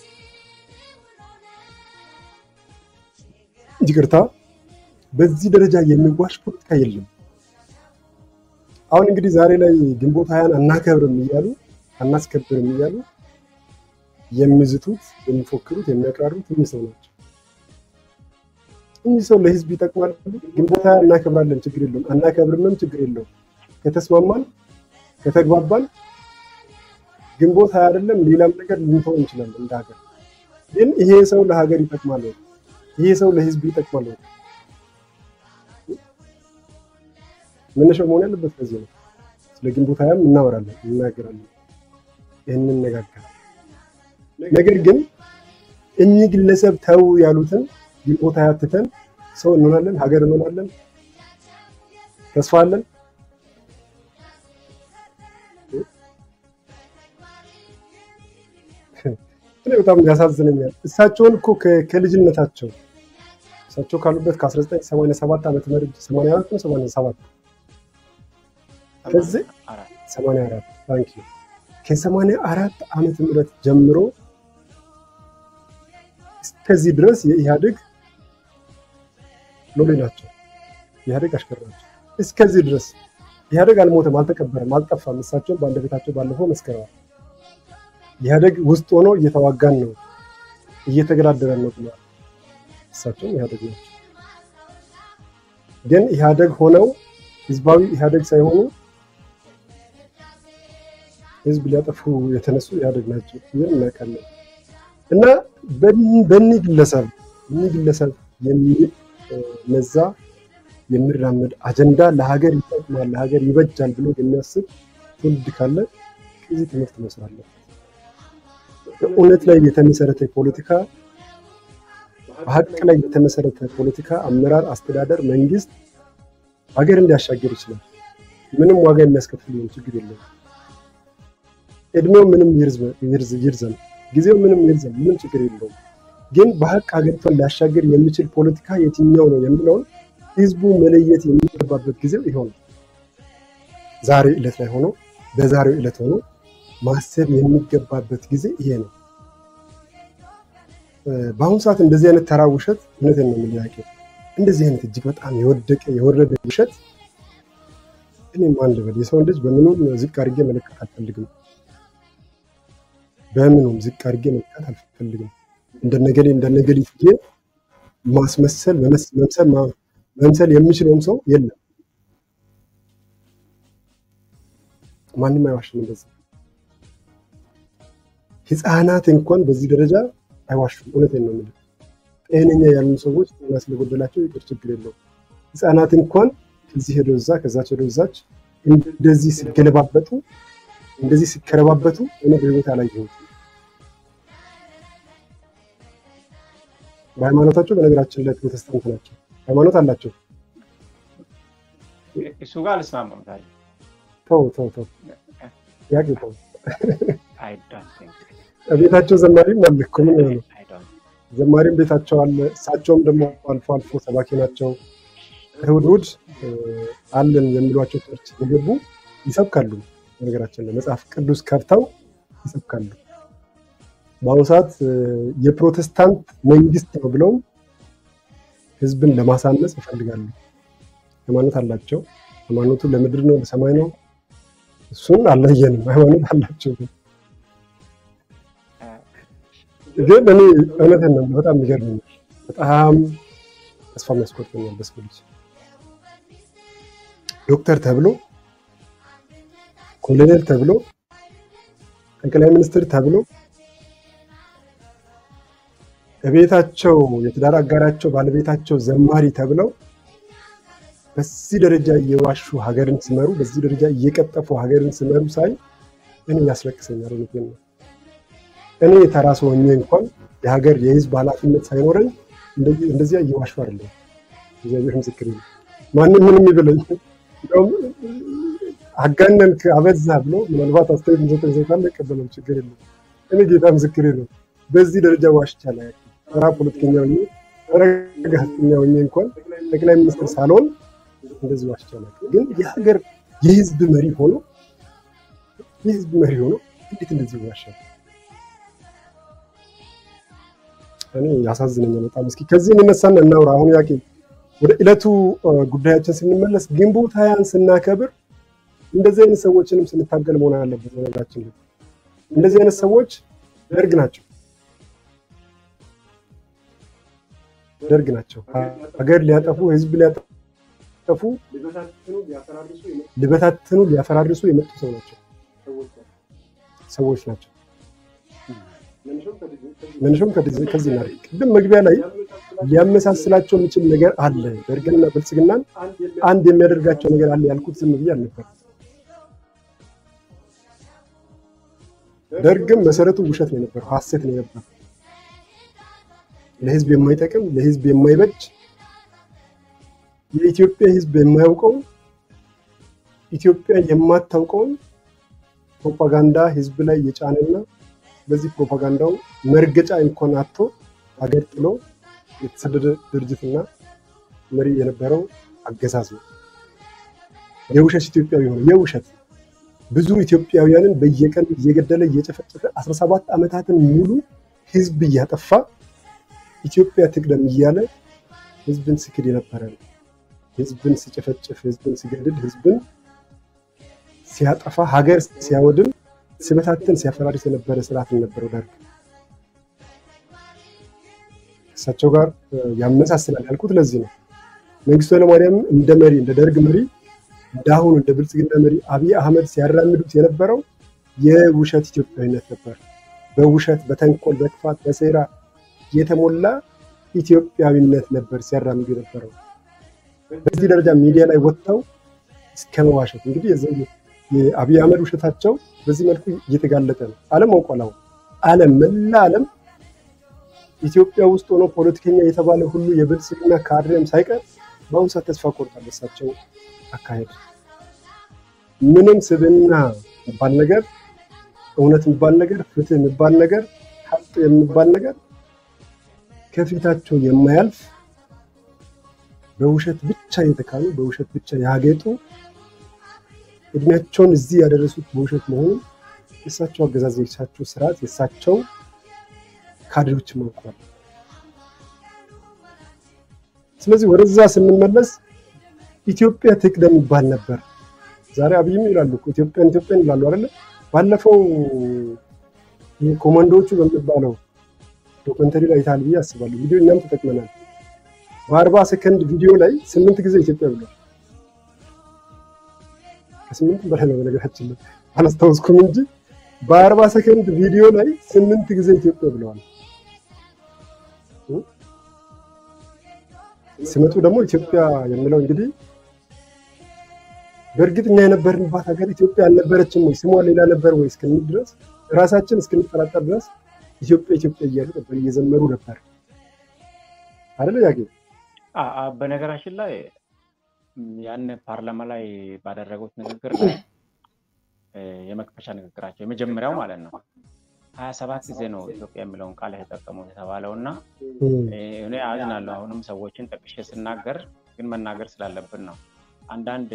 ይቅርታ፣ በዚህ ደረጃ የሚዋሽ ፖለቲካ የለም። አሁን እንግዲህ ዛሬ ላይ ግንቦት ሀያን አናከብርም እያሉ አናስከብርም እያሉ የሚዝቱት የሚፎክሩት የሚያቅራሩት እኚህ ሰው ናቸው። እኚህ ሰው ለህዝብ ይጠቅማል። ግንቦት ሀያ እናከብራለን፣ ችግር የለውም። አናከብርምም፣ ችግር የለውም። ከተስማማን ከተግባባን ግንቦት ሀያ አይደለም ሌላም ነገር ልንተው እንችላለን እንደ ሀገር። ግን ይሄ ሰው ለሀገር ይጠቅማል ወይ? ይሄ ሰው ለህዝብ ይጠቅማል ወይ? መነሻው መሆን ያለበት ከዚህ ነው። ስለ ግንቦት ሀያም እናወራለን፣ እናገራለን፣ ይህንን እንነጋገራለን። ነገር ግን እኚህ ግለሰብ ተው ያሉትን ግንቦት ሀያ ትተን ሰው እንሆናለን፣ ሀገር እንሆናለን፣ ተስፋ አለን። እኔ በጣም ያሳዝነኛል። እሳቸውን እኮ ከልጅነታቸው እሳቸው ካሉበት ከ1987 ዓመተ ምህረት 84 ነው 87 ከዚህ 84 ታንክ ዩ ከ84 ዓመተ ምህረት ጀምሮ እስከዚህ ድረስ የኢህአዴግ ሎሌ ናቸው። ኢህአዴግ አሽከር ናቸው። እስከዚህ ድረስ ኢህአዴግ አልሞተም፣ አልተቀበረም፣ አልጠፋም። እሳቸውን በአንደበታቸው ባለፈው መስክረዋል። ኢህአዴግ ውስጥ ሆኖ እየተዋጋን ነው፣ እየተገዳደረን ነው ብለዋል። እሳቸውም ኢህአዴግ ናቸው። ግን ኢህአዴግ ሆነው ህዝባዊ ኢህአዴግ ሳይሆኑ ህዝብ ሊያጠፉ የተነሱ ኢህአዴግ ናቸው። ይህን እናውቃለን። እና በእኒህ ግለሰብ እኒህ ግለሰብ የሚነዛ የሚራመድ አጀንዳ ለሀገር ይጠቅማል፣ ለሀገር ይበጃል ብሎ የሚያስብ ትውልድ ካለ ከዚህ ትምህርት መውሰድ አለበት። በእውነት ላይ የተመሰረተ ፖለቲካ፣ በሀቅ ላይ የተመሰረተ ፖለቲካ፣ አመራር፣ አስተዳደር፣ መንግስት ሀገር እንዲያሻገር ይችላል። ምንም ዋጋ የሚያስከፍል ሊሆን ችግር የለውም። እድሜው ምንም ይርዘም፣ ጊዜው ምንም ይርዘም፣ ምንም ችግር የለውም። ግን በሀቅ ሀገሪቷን ሊያሻገር የሚችል ፖለቲካ የትኛው ነው የሚለውን ህዝቡ መለየት የሚገባበት ጊዜው ይኸው ነው። ዛሬ ዕለት ላይ ሆኖ በዛሬው ዕለት ሆኖ ማሰብ የሚገባበት ጊዜ ይሄ ነው። በአሁኑ ሰዓት እንደዚህ አይነት ተራ ውሸት እውነቴን ነው የምልህ እንደዚህ አይነት እጅግ በጣም የወደቀ የወረደ ውሸት እኔም አንድ በል የሰውን ልጅ በምኑም ዝቅ አድርጌ መለካት አልፈልግም። በምኑም ዝቅ አድርጌ መለካት አልፈልግም። እንደነገሌ እንደነገሊት ብዬ ማስመሰል መምሰል መምሰል የሚችለውም ሰው የለም። ማንም አይዋሽም። እንደዚህ ህፃናት እንኳን በዚህ ደረጃ አይዋሹም። እውነቴን ነው የምልህ። ጤነኛ ያሉ ሰዎች ጤና ስለጎደላቸው ይቅር ችግር የለውም። ህፃናት እንኳን ከዚህ ሄዶ እዛ ከዛች ሄዶ እዛች እንደዚህ ሲገለባበጡ እንደዚህ ሲከረባበቱ እኔ በህይወት አላየሁትም። በሃይማኖታቸው በነገራችን ላይ ፕሮቴስታንት ናቸው። ሃይማኖት አላቸው። እሱ ጋር አልስማማም። ታዲያ ተው ተው ተው ያቅ ተው። I don't think ቤታቸው ዘማሪም አለ እኮ ምን ሆነ? ዘማሪም ቤታቸው አለ። እሳቸውም ደግሞ አልፎ አልፎ ሰባኪ ናቸው። እሑድ እሑድ አለን የሚሏቸው ቸርች የገቡ ይሰብካሉ። በነገራችን ላይ መጽሐፍ ቅዱስ ከፍተው ይሰብካሉ። በአሁኑ ሰዓት የፕሮቴስታንት መንግስት ነው ብለው ህዝብን ለማሳነስ ይፈልጋሉ። ሃይማኖት አላቸው። ሃይማኖቱ ለምድር ነው ለሰማይ ነው? እሱን አልለየንም። ሃይማኖት አላቸው። ግን እኔ እውነቴን ነው በጣም ይገርመኛል። በጣም ተስፋ የሚያስቆርጠኛል በሰው ልጅ ዶክተር ተብሎ ኮሎኔል ተብሎ ጠቅላይ ሚኒስትር ተብሎ እቤታቸው የትዳር አጋራቸው ባለቤታቸው ዘማሪ ተብለው በዚህ ደረጃ እየዋሹ ሀገርን ሲመሩ፣ በዚህ ደረጃ እየቀጠፉ ሀገርን ሲመሩ ሳይ እኔ ያስለቅሰኛል። እውነቴን ነው። እኔ ተራ ሰው ሆኜ እንኳን የሀገር የህዝብ ኃላፊነት ሳይኖረኝ እንደዚያ እየዋሹ አይደለም። እግዚአብሔር ምስክር ነው። ማንም ምንም ይበለኝ እንደውም አጋነንክ አበዛ ብሎ ምናልባት አስተያየት የሚሰጠኝ ሰው ካለ እቀበለው፣ ችግር የለም። እኔ ጌታ ምስክሬ ነው። በዚህ ደረጃ ዋሽቻ ላይ ተራ ፖለቲከኛ ሆኜ ተራ ጋዜጠኛ ሆኜ እንኳን ጠቅላይ ሚኒስትር ሳልሆን እንደዚህ ዋሽቻ ላይ ግን የሀገር የህዝብ መሪ ሆኖ የህዝብ መሪ ሆኖ እንዴት እንደዚህ ይዋሻል? እኔ ያሳዝነኛል በጣም። እስኪ ከዚህ እንነሳና እናውራ። አሁን ያቄ ወደ ዕለቱ ጉዳያችን ስንመለስ ግንቦት ሀያን ስናከብር እንደዚህ አይነት ሰዎችንም ስንታገል መሆን አለበት። ነገራችን ላይ እንደዚህ አይነት ሰዎች ደርግ ናቸው ደርግ ናቸው። ሀገር ሊያጠፉ ህዝብ ሊያጠፉ ሊበታትኑ ሊያፈራርሱ የመጡ ሰው ናቸው ሰዎች ናቸው። መነሻውም ከዚህ ነው። ቅድም መግቢያ ላይ ሊያመሳስላቸው የሚችል ነገር አለ። ደርግንና ብልጽግናን አንድ የሚያደርጋቸው ነገር አለ ያልኩት ዝም ብዬ አልነበር። ደርግም መሰረቱ ውሸት ነው የነበረው፣ ሀሰት ነው የነበረው። ለህዝብ የማይጠቅም ለህዝብ የማይበጅ የኢትዮጵያ ህዝብ የማያውቀውን ኢትዮጵያ የማታውቀውን ፕሮፓጋንዳ ህዝብ ላይ የጫነና በዚህ ፕሮፓጋንዳው መርገጫ እንኳን አጥቶ ሀገር ጥሎ የተሰደደ ድርጅትና መሪ የነበረው አገዛዝ ነው። የውሸት ኢትዮጵያዊ ሆነ የውሸት ብዙ ኢትዮጵያውያንን በየቀን እየገደለ እየጨፈጨፈ 17 ዓመታትን ሙሉ ህዝብ እያጠፋ ኢትዮጵያ ትቅደም እያለ ህዝብን ስክድ የነበረ ነው። ህዝብን ሲጨፈጭፍ፣ ህዝብን ሲገድል፣ ህዝብን ሲያጠፋ፣ ሀገር ሲያወድም ሲበታትን ሲያፈራርስ የነበረ ስርዓት ነበረው ደርግ። እሳቸው ጋር ያመሳስላል ያልኩት ለዚህ ነው። መንግስቱ ኃይለማርያም እንደ መሪ እንደ ደርግ መሪ እንዳሁኑ እንደ ብልጽግና መሪ አብይ አህመድ ሲያራምዱት የነበረው የውሸት ኢትዮጵያዊነት ነበር። በውሸት በተንኮል፣ በክፋት፣ በሴራ የተሞላ ኢትዮጵያዊነት ነበር ሲያራምዱ የነበረው። በዚህ ደረጃ ሚዲያ ላይ ወጥተው እስከ መዋሸት እንግዲህ የአብይ አህመድ ውሸታቸው በዚህ መልኩ እየተጋለጠ ነው። ዓለም አውቋላው ዓለም መላ ዓለም ኢትዮጵያ ውስጥ ሆኖ ፖለቲከኛ የተባለ ሁሉ የብልጽግና ካድሬም ሳይቀር በአሁኑ ሰዓት ተስፋ ቆርጧል። በሳቸው አካሄድ ምንም ስብዕና የሚባል ነገር፣ እውነት የሚባል ነገር፣ ፍትህ የሚባል ነገር፣ ሀቅ የሚባል ነገር ከፊታቸው የማያልፍ በውሸት ብቻ የተካኑ በውሸት ብቻ ያጌጡ እድሜያቸውን እዚህ ያደረሱት በውሸት መሆኑን የእሳቸው አገዛዝ፣ የእሳቸው ስርዓት፣ የእሳቸው ካድሬዎች አውቀዋል። ስለዚህ ወደዛ ስንመለስ ኢትዮጵያ ትቅደም ይባል ነበር። ዛሬ አብይም ይላሉ ኢትዮጵያን ኢትዮጵያን ይላሉ አይደለ? ባለፈው ኮማንዶዎቹ በሚባለው ዶክመንተሪ ላይ ይታል ብዬ አስባለሁ። ቪዲዮ እኛም ተጠቅመናል። በአርባ ሰከንድ ቪዲዮ ላይ ስምንት ጊዜ ኢትዮጵያ ብሏል። ከስምንት በላይ ነው በነገራችን ላይ አላስታውስኩም እንጂ በአርባ ሰከንድ ቪዲዮ ላይ ስምንት ጊዜ ኢትዮጵያ ብለዋል። ሲመጡ ደግሞ ኢትዮጵያ የሚለው እንግዲህ በእርግጥ እኛ የነበርንባት ሀገር ኢትዮጵያ አልነበረችም ወይ ስሟ ሌላ ነበር ወይ እስክንል ድረስ ራሳችን እስክንጠራጠር ድረስ ኢትዮጵያ ኢትዮጵያ እያሉ ነበር እየዘመሩ ነበር አይደለ ያጌ በነገራችን ላይ ያን ፓርላማ ላይ ባደረጉት ንግግር ላይ የመክፈቻ ንግግራቸው የመጀመሪያው ማለት ነው ሀያ ሰባት ጊዜ ነው ኢትዮጵያ የሚለውን ቃል የተጠቀሙት የተባለው እና እኔ አዝናለሁ። አሁንም ሰዎችን ጠቅሼ ስናገር ግን መናገር ስላለብን ነው። አንዳንድ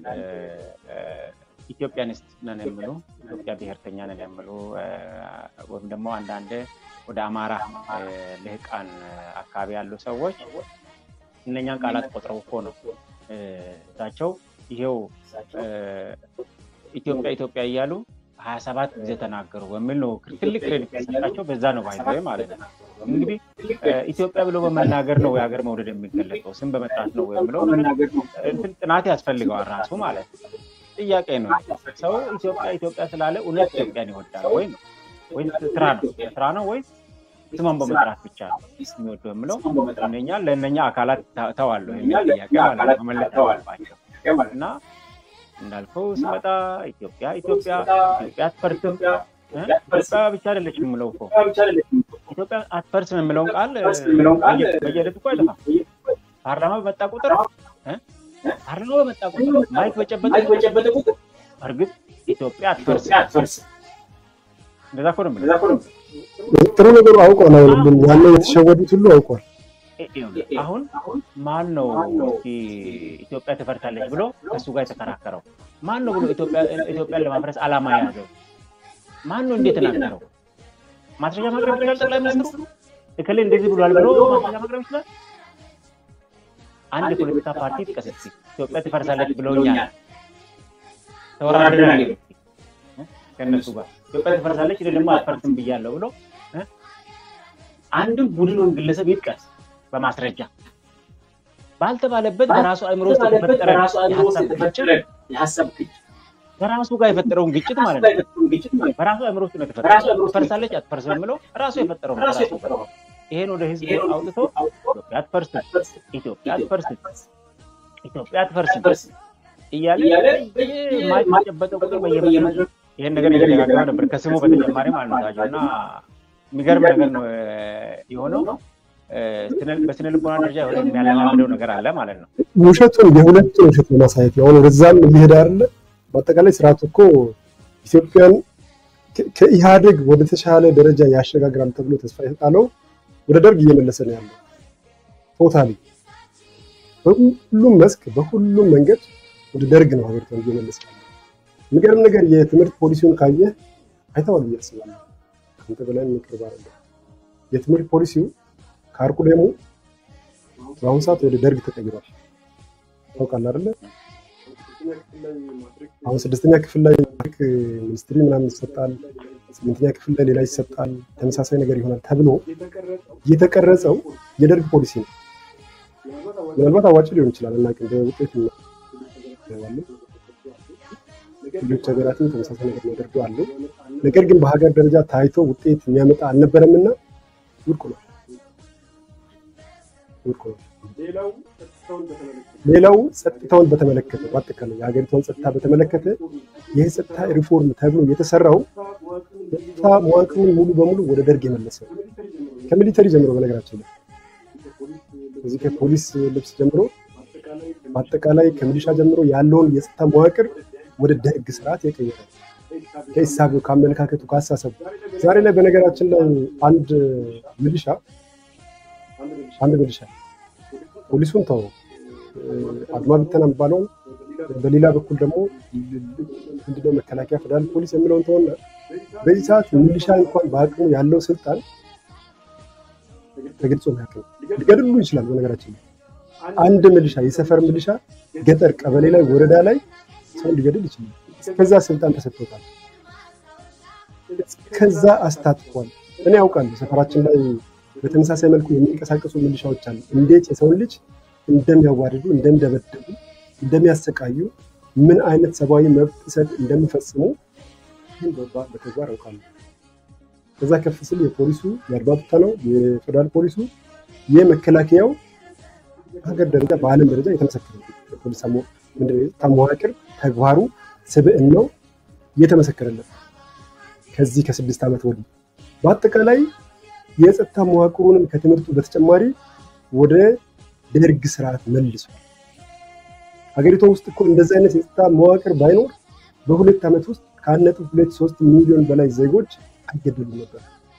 ኢትዮጵያኒስት ነን የሚሉ ኢትዮጵያ ብሔርተኛ ነን የሚሉ ወይም ደግሞ አንዳንድ ወደ አማራ ልህቃን አካባቢ ያሉ ሰዎች እነኛን ቃላት ቆጥረው እኮ ነው እሳቸው ይሄው ኢትዮጵያ ኢትዮጵያ እያሉ ሀያ ሰባት ጊዜ ተናገሩ በሚል ነው ትልቅ ክሬዲት ተሰጣቸው። በዛ ነው ባይዘ ማለት ነው። እንግዲህ ኢትዮጵያ ብሎ በመናገር ነው የሀገር መውደድ የሚገለጸው፣ ስም በመጥራት ነው ብለው እንትን ጥናት ያስፈልገዋል ራሱ ማለት ነው። ጥያቄ ነው ሰው ኢትዮጵያ ኢትዮጵያ ስላለ እውነት ኢትዮጵያን ይወዳል ወይ ነው ወይም ትራ ነው ትራ ነው ወይ ስሟን በመጥራት ብቻ ነው የሚወደው የምለው እነኛ ለእነኛ አካላት ተዋለሁ የሚል ጥያቄ ማለት ነው መመለስ አለባቸው እና እንዳልከው ስመጣ ኢትዮጵያ ኢትዮጵያ ኢትዮጵያ አትፈርስም ኢትዮጵያ ብቻ አይደለች የምለው እኮ ኢትዮጵያ አትፈርስም የምለውን ቃል በየዕለቱ እኮ አይጠፋም። ፓርላማ በመጣ ቁጥር ፓርላማ በመጣ ቁጥር ማይክ በጨበጠ ቁጥር እርግጥ ኢትዮጵያ አትፈርስም። እንደዛ እኮ ነው የምልህ። ጥሩ ነገሩ አውቋል። አሁን ሁሉም ያለው የተሸወዱት ሁሉ አውቋል። አሁን ማን ነው ኢትዮጵያ ትፈርሳለች ብሎ ከእሱ ጋር የተከራከረው? ማን ነው ብሎ ኢትዮጵያን ለማፍረስ ዓላማ የያዘው? ማን ነው እንዴት ተናገረው? ማስረጃ ማቅረብ ይችላል ጠቅላይ ሚኒስትሩ? እከሌ እንደዚህ ብሏል ብሎ ማስረጃ ማቅረብ ይችላል? አንድ የፖለቲካ ፓርቲ ጥቀስ እስኪ ኢትዮጵያ ትፈርሳለች ብለውኛል፣ ተወራድረናል ከእነሱ ጋር ኢትዮጵያ ትፈርሳለች እኔ ደግሞ አትፈርስም ብያለሁ ብሎ አንድም ቡድን ወይም ግለሰብ ይጥቀስ በማስረጃ ባልተባለበት በራሱ አእምሮ ውስጥ የተፈጠረ የሀሳብ ግጭት በራሱ ጋር የፈጠረውን ግጭት ማለት ነው። በራሱ አእምሮ ውስጥ ነው የተፈጠረው። ትፈርሳለች አትፈርስም የምለው ራሱ የፈጠረው ነው። ይሄን ወደ ህዝብ አውጥቶ ኢትዮጵያ አትፈርስም፣ ኢትዮጵያ አትፈርስም፣ ኢትዮጵያ አትፈርስም እያለ የማይጨበጠው ቁጥር በየመ ይህን ነገር እየደጋገመ ነበር ከስሙ በተጨማሪ ማለት ነው ታጁ እና የሚገርም ነገር ነው የሆነው። በስነ ልቦና ደረጃ የሆነ የሚያለማምደው ነገር አለ ማለት ነው። ውሸቱን የሁለቱን ውሸት ለማሳየት ነው። አሁን ወደዛም እየሄደ አይደለ። በአጠቃላይ ስርዓቱ እኮ ኢትዮጵያን ከኢህአዴግ ወደ ተሻለ ደረጃ ያሸጋግራል ተብሎ ተስፋ የተጣለው ወደ ደርግ እየመለሰ ነው ያለው። ቶታሊ በሁሉም መስክ በሁሉም መንገድ ወደ ደርግ ነው ሀገሪቷን እየመለሰ ያለው። የሚገርም ነገር የትምህርት ፖሊሲውን ካየህ አይተዋል ብዬ አስባለሁ። ከአንተ በላይ የሚቀርብ አይደለም። የትምህርት ፖሊሲው ከአርቁ ደግሞ በአሁኑ ሰዓት ወደ ደርግ ተቀይሯል። ታውቃለህ አይደለ? አሁን ስድስተኛ ክፍል ላይ ሚኒስትሪ ምናምን ይሰጣል፣ ስምንተኛ ክፍል ላይ ሌላ ይሰጣል፣ ተመሳሳይ ነገር ይሆናል ተብሎ የተቀረጸው የደርግ ፖሊሲ ነው። ምናልባት አዋጭ ሊሆን ይችላል እናቅም በውጤት እናየዋለን። ሌሎች ሀገራትም ተመሳሳይ ነገር የሚያደርጉ አሉ። ነገር ግን በሀገር ደረጃ ታይቶ ውጤት የሚያመጣ አልነበረምና ውድቅ ነው ውድቅ ነው። ሌላው ጸጥታውን በተመለከተ በአጠቃላይ የሀገሪቷን ጸጥታ በተመለከተ ይህ ጸጥታ ሪፎርም ተብሎ የተሰራው ጸጥታ መዋቅሩን ሙሉ በሙሉ ወደ ደርግ የመለሰው ከሚሊተሪ ጀምሮ በነገራችን ላይ እዚህ ከፖሊስ ልብስ ጀምሮ በአጠቃላይ ከሚሊሻ ጀምሮ ያለውን የጸጥታ መዋቅር ወደ ደርግ ስርዓት የቀየረ ከሂሳቡ፣ ከአመለካከቱ፣ ከአሳሰቡ ዛሬ ላይ በነገራችን ላይ አንድ ሚሊሻ አንድ ሚሊሻ ፖሊሱን ተው አድማ ብተና የሚባለውን በሌላ በኩል ደግሞ ምንድነው መከላከያ ፌደራል ፖሊስ የሚለውን ተሆነ በዚህ ሰዓት ሚሊሻ እንኳን በአቅሙ ያለው ስልጣን ተገልጾ ያቅም ሊገድሉ ይችላል። በነገራችን ላይ አንድ ሚሊሻ የሰፈር ሚሊሻ ገጠር ቀበሌ ላይ ወረዳ ላይ ሰው ሊገድል ይችላል። ከዛ ስልጣን ተሰጥቶታል። ከዛ አስታጥቋል። እኔ ያውቃለሁ ሰፈራችን ላይ በተመሳሳይ መልኩ የሚንቀሳቀሱ ሚሊሻዎች አሉ። እንዴት የሰውን ልጅ እንደሚያዋርዱ፣ እንደሚደበድቡ፣ እንደሚያሰቃዩ ምን አይነት ሰብአዊ መብት ጥሰት እንደሚፈጽሙ ይህን በተግባር ያውቃሉ። ከዛ ከፍ ስል የፖሊሱ የአድማ ብተናው የፌደራል ፖሊሱ የመከላከያው በሀገር ደረጃ በዓለም ደረጃ የተመሰከረ ፖሊስ መዋቅር ተግባሩ ስብዕናው እየተመሰከረለት ከዚህ ከስድስት ዓመት ወዲህ በአጠቃላይ የጸጥታ መዋቅሩንም ከትምህርቱ በተጨማሪ ወደ ደርግ ስርዓት መልሷል። ሀገሪቷ ውስጥ እኮ እንደዚህ አይነት የጸጥታ መዋቅር ባይኖር በሁለት ዓመት ውስጥ ከአንድ ነጥብ ሁለት ሶስት ሚሊዮን በላይ ዜጎች አይገደሉ ነበር።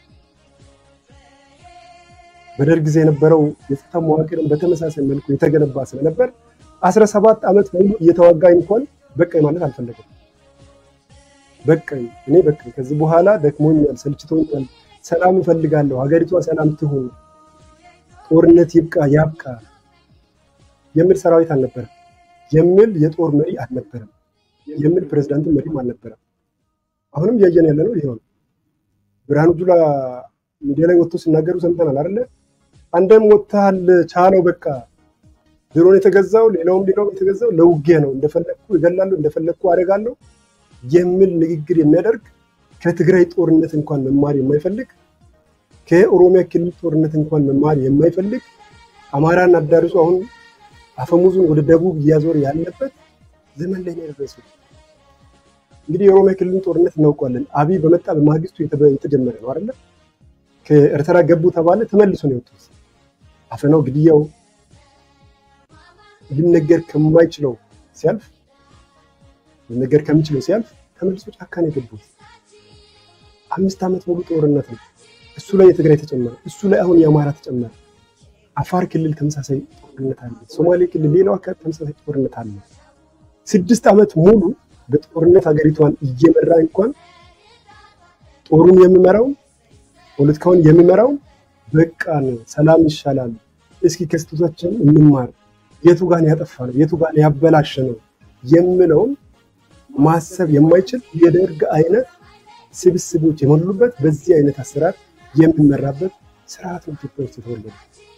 በደርግ ጊዜ የነበረው የጸጥታ መዋቅርን በተመሳሳይ መልኩ የተገነባ ስለነበር አስራ ሰባት ዓመት ሙሉ እየተዋጋኝ እንኳን በቃኝ ማለት አልፈለገም። በቃኝ እኔ በቃኝ፣ ከዚህ በኋላ ደክሞኛል፣ ሰልችቶኛል፣ ሰላም እፈልጋለሁ፣ ሀገሪቷ ሰላም ትሁን፣ ጦርነት ይብቃ ያብቃ የሚል ሰራዊት አልነበረም፣ የሚል የጦር መሪ አልነበረም፣ የሚል ፕሬዝዳንት መሪም አልነበረም። አሁንም እያየን ያለ ነው ይሄው ነው። ብርሃኑ ጁላ ሚዲያ ላይ ወጥቶ ሲናገሩ ሰምተናል አይደለ? አንደም ወጥተሃል፣ ቻለው በቃ ድሮን የተገዛው ሌላውም ሌላውም የተገዛው ለውጊያ ነው፣ እንደፈለግኩ እገላለሁ፣ እንደፈለግኩ አደርጋለሁ የሚል ንግግር የሚያደርግ ከትግራይ ጦርነት እንኳን መማር የማይፈልግ ከኦሮሚያ ክልል ጦርነት እንኳን መማር የማይፈልግ አማራን አዳርሶ አሁን አፈሙዙን ወደ ደቡብ እያዞር ያለበት ዘመን ላይ ነው የደረሰው። እንግዲህ የኦሮሚያ ክልልን ጦርነት እናውቀዋለን። አብይ በመጣ በማግስቱ የተጀመረ ነው አይደለ? ከኤርትራ ገቡ ተባለ፣ ተመልሶ ነው የወጡት። አፈናው፣ ግድያው ሊነገር ከማይችለው ሲያልፍ ሊነገር ከሚችለው ሲያልፍ ተመልሶ ጫካ ነው የገቡት። አምስት ዓመት ሙሉ ጦርነት ነው። እሱ ላይ የትግራይ ተጨመረ፣ እሱ ላይ አሁን የአማራ ተጨመረ። አፋር ክልል ተመሳሳይ ጦርነት አለ። ሶማሌ ክልል፣ ሌላው አካባቢ ተመሳሳይ ጦርነት አለ። ስድስት ዓመት ሙሉ በጦርነት ሀገሪቷን እየመራ እንኳን ጦሩን የሚመራው ፖለቲካውን የሚመራው በቃን ሰላም ይሻላል፣ እስኪ ከስህተታችን እንማር፣ የቱ ጋን ያጠፋ ነው የቱ ጋን ያበላሸ ነው የምለውን ማሰብ የማይችል የደርግ አይነት ስብስቦች የሞሉበት በዚህ አይነት አሰራር የሚመራበት ስርዓት ነው ኢትዮጵያ ውስጥ የተወለደ።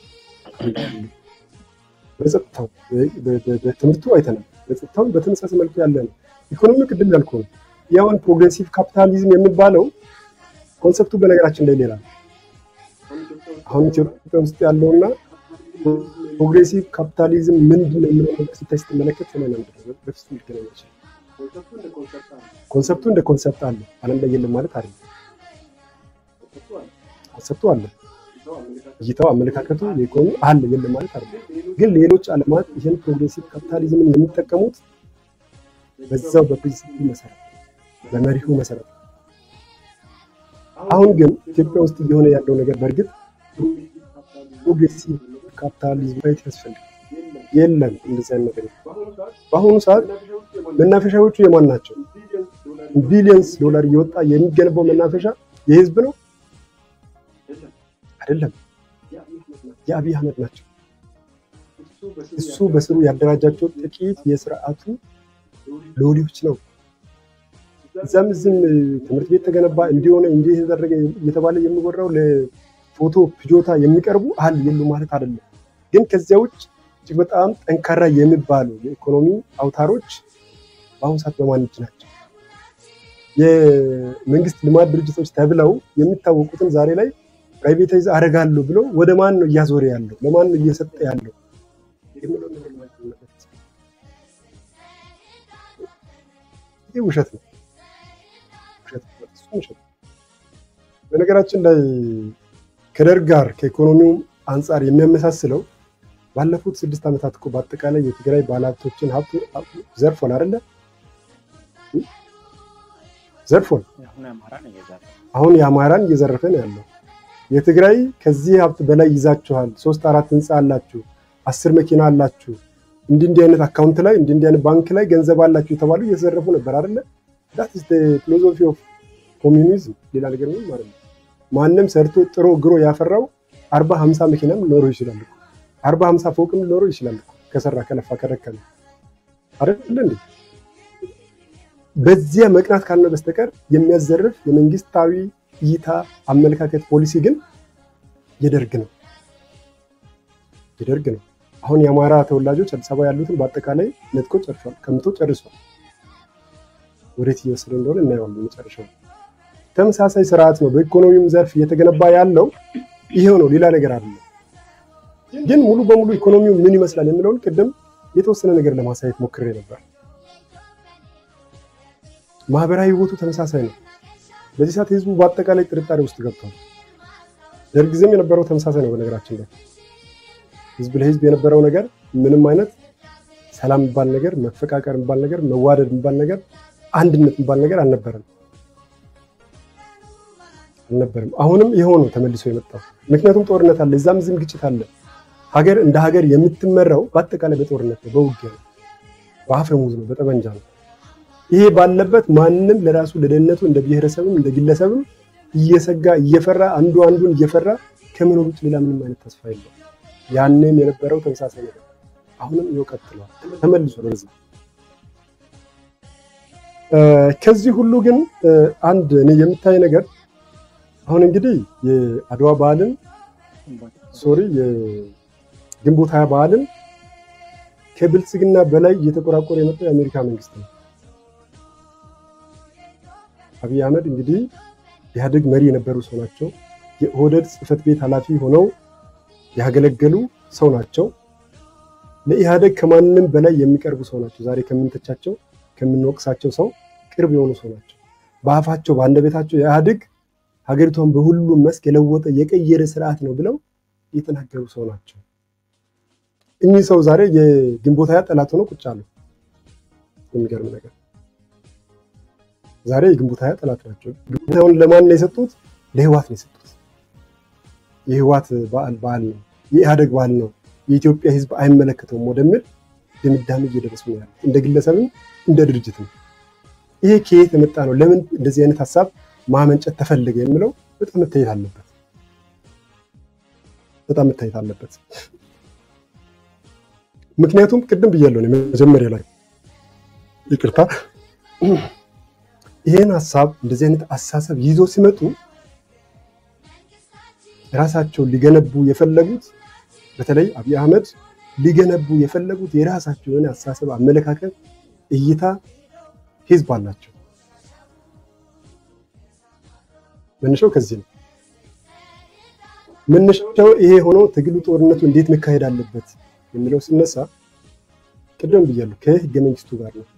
በጸጥታው በትምህርቱ አይተናል። በጸጥታውን በተመሳሳይ መልኩ ያለ ነው። ኢኮኖሚ ቅድም ያልኩ ነው። ያውን ፕሮግሬሲቭ ካፒታሊዝም የሚባለው ኮንሰፕቱ በነገራችን ላይ ሌላ ነው። አሁን ኢትዮጵያ ውስጥ ያለውና ፕሮግሬሲቭ ካፒታሊዝም ምንድን ነው የምለው ነገር ስታይ ስትመለከት ሰማይ ነው በፍጹም ሊገናኝ ይችላል። ኮንሰፕቱ እንደ ኮንሰፕት አለ፣ ዓለም ላይ የለም ማለት አይደለም። ኮንሰፕቱ አለ፣ እይታው፣ አመለካከቱ፣ የኢኮኖሚ አለ የለም ማለት አይደለም። ግን ሌሎች ዓለማት ይህን ፕሮግሬሲቭ ካፒታሊዝምን የሚጠቀሙት በዛው በፕሪንሲፕል መሰረት በመሪሁ መሰረት አሁን ግን ኢትዮጵያ ውስጥ እየሆነ ያለው ነገር በእርግጥ ፕሮግሬሲቭ ካፒታሊዝም ማየት ያስፈልጋል። የለም እንደዚህ አይነት ነገር በአሁኑ ሰዓት መናፈሻዎቹ የማን ናቸው? ቢሊየንስ ዶላር እየወጣ የሚገነባው መናፈሻ የህዝብ ነው አይደለም፣ የአብይ አህመድ ናቸው። እሱ በስሩ ያደራጃቸው ጥቂት የስርዓቱ ሎሌዎች ነው። እዛም እዚህም ትምህርት ቤት ተገነባ እንዲሆነ እንዲህ የተደረገ እየተባለ የሚወራው ለፎቶ ፍጆታ የሚቀርቡ አል የሉ ማለት አይደለም። ግን ከዚያ ውጭ እጅግ በጣም ጠንካራ የሚባሉ የኢኮኖሚ አውታሮች በአሁኑ ሰዓት በማን እጅ ናቸው? የመንግስት ልማት ድርጅቶች ተብለው የሚታወቁትን ዛሬ ላይ ፕራይቬታይዝ አደርጋለሁ ብሎ ወደ ማን ነው እያዞረ ያለው? ለማን ነው እየሰጠ ያለው? የሚለው ነገር ማየት አለበት። ይህ ውሸት ነው። ውሸት ነው። እሱም ውሸት ነው። በነገራችን ላይ ከደርግ ጋር ከኢኮኖሚው አንጻር የሚያመሳስለው ባለፉት ስድስት ዓመታት እኮ በአጠቃላይ የትግራይ ባለሀብቶችን ሀብት ዘርፎን አይደለ? ዘርፎን አሁን የአማራን እየዘረፈ ነው ያለው። የትግራይ ከዚህ ሀብት በላይ ይዛችኋል፣ ሶስት አራት ህንፃ አላችሁ፣ አስር መኪና አላችሁ፣ እንዲህ እንዲህ አይነት አካውንት ላይ እንዲህ እንዲህ አይነት ባንክ ላይ ገንዘብ አላችሁ የተባሉ እየተዘረፉ ነበር አይደለ? ዳት ኢዝ ፊሎዞፊ ኦፍ ኮሚኒዝም። ሌላ ነገር ምንም ማለት ነው። ማንም ሰርቶ ጥሮ ግሮ ያፈራው አርባ ሀምሳ መኪናም ሊኖረው ይችላል እኮ አርባ ሀምሳ ፎቅም ሊኖረው ይችላል እኮ ከሰራ ከለፋ ከደከመ አይደለ እንዴ? በዚያ መቅናት ካልነ በስተቀር የሚያዘርፍ የመንግስታዊ እይታ፣ አመለካከት፣ ፖሊሲ ግን የደርግ ነው የደርግ ነው። አሁን የአማራ ተወላጆች አዲስ አበባ ያሉትን በአጠቃላይ ነጥቆ ጨርሷል፣ ከምቶ ጨርሷል። ወዴት እየወሰደ እንደሆነ እናየዋለን መጨረሻው። ተመሳሳይ ስርዓት ነው በኢኮኖሚውም ዘርፍ እየተገነባ ያለው ይሄው ነው፣ ሌላ ነገር አይደለም። ግን ሙሉ በሙሉ ኢኮኖሚው ምን ይመስላል የሚለውን ቅድም የተወሰነ ነገር ለማሳየት ሞክሬ ነበር። ማህበራዊ ህይወቱ ተመሳሳይ ነው። በዚህ ሰዓት ህዝቡ በአጠቃላይ ጥርጣሬ ውስጥ ገብቷል። ደርግ ጊዜም የነበረው ተመሳሳይ ነው። በነገራችን ላይ ህዝብ ለህዝብ የነበረው ነገር ምንም አይነት ሰላም የሚባል ነገር፣ መፈቃቀር የሚባል ነገር፣ መዋደድ የሚባል ነገር፣ አንድነት የሚባል ነገር አልነበረም አልነበረም። አሁንም ይኸው ነው ተመልሶ የመጣው። ምክንያቱም ጦርነት አለ፣ እዛም እዚህም ግጭት አለ። ሀገር እንደ ሀገር የምትመራው በአጠቃላይ በጦርነት ነው፣ በውጊያ ነው፣ በአፈሙዝ ነው፣ በጠመንጃ ነው። ይሄ ባለበት ማንም ለራሱ ለደህንነቱ እንደ ብሔረሰብም እንደ ግለሰብም እየሰጋ እየፈራ አንዱ አንዱን እየፈራ ከመኖር ውጭ ሌላ ምንም አይነት ተስፋ የለም። ያንም የነበረው ተመሳሳይ ነገር አሁንም ይኸው ቀጥሏል፣ ተመልሶ ወደዚህ። ከዚህ ሁሉ ግን አንድ እኔ የምታይ ነገር አሁን እንግዲህ የአድዋ በዓልን ሶሪ የግንቦት ሀያ በዓልን ከብልጽግና በላይ እየተቆራቆረ የመጣው የአሜሪካ መንግስት ነው። አብይ አህመድ እንግዲህ ኢህአዴግ መሪ የነበሩ ሰው ናቸው። የኦህዴድ ጽህፈት ቤት ኃላፊ ሆነው ያገለገሉ ሰው ናቸው። ለኢህአዴግ ከማንም በላይ የሚቀርቡ ሰው ናቸው። ዛሬ ከምንተቻቸው ከምንወቅሳቸው ሰው ቅርብ የሆኑ ሰው ናቸው። በአፋቸው በአንደበታቸው ኢህአዴግ ሀገሪቷን በሁሉም መስክ የለወጠ የቀየረ ስርዓት ነው ብለው የተናገሩ ሰው ናቸው። እኚህ ሰው ዛሬ የግንቦት ሃያ ጠላት ሆነው ቁጭ አሉ። የሚገርም ነገር ዛሬ የግንቦት ሃያ ጠላት ናቸው። ግንቦት ሃያውን ለማን ነው የሰጡት? ለህዋት ነው የሰጡት። የህዋት በዓል በዓል ነው፣ የኢህአዴግ በዓል ነው፣ የኢትዮጵያ ህዝብ አይመለከተውም ወደሚል ድምዳሜ እየደረሱ ነው ያለ እንደ ግለሰብም እንደ ድርጅትም። ይሄ ከየት የመጣ ነው? ለምን እንደዚህ አይነት ሀሳብ ማመንጨት ተፈለገ የሚለው በጣም መታየት አለበት። በጣም መታየት አለበት። ምክንያቱም ቅድም ብያለሁ እኔ መጀመሪያ ላይ ይቅርታ፣ ይሄን ሀሳብ እንደዚህ አይነት አስተሳሰብ ይዞ ሲመጡ ራሳቸው ሊገነቡ የፈለጉት በተለይ አብይ አህመድ ሊገነቡ የፈለጉት የራሳቸው የሆነ አስተሳሰብ፣ አመለካከት፣ እይታ ህዝብ አላቸው። መነሻው ከዚህ ነው። መነሻው ይሄ ሆኖ ትግሉ ጦርነቱ እንዴት መካሄድ አለበት የሚለው ሲነሳ ቅድም ብያለሁ ከህገ መንግስቱ ጋር ነው።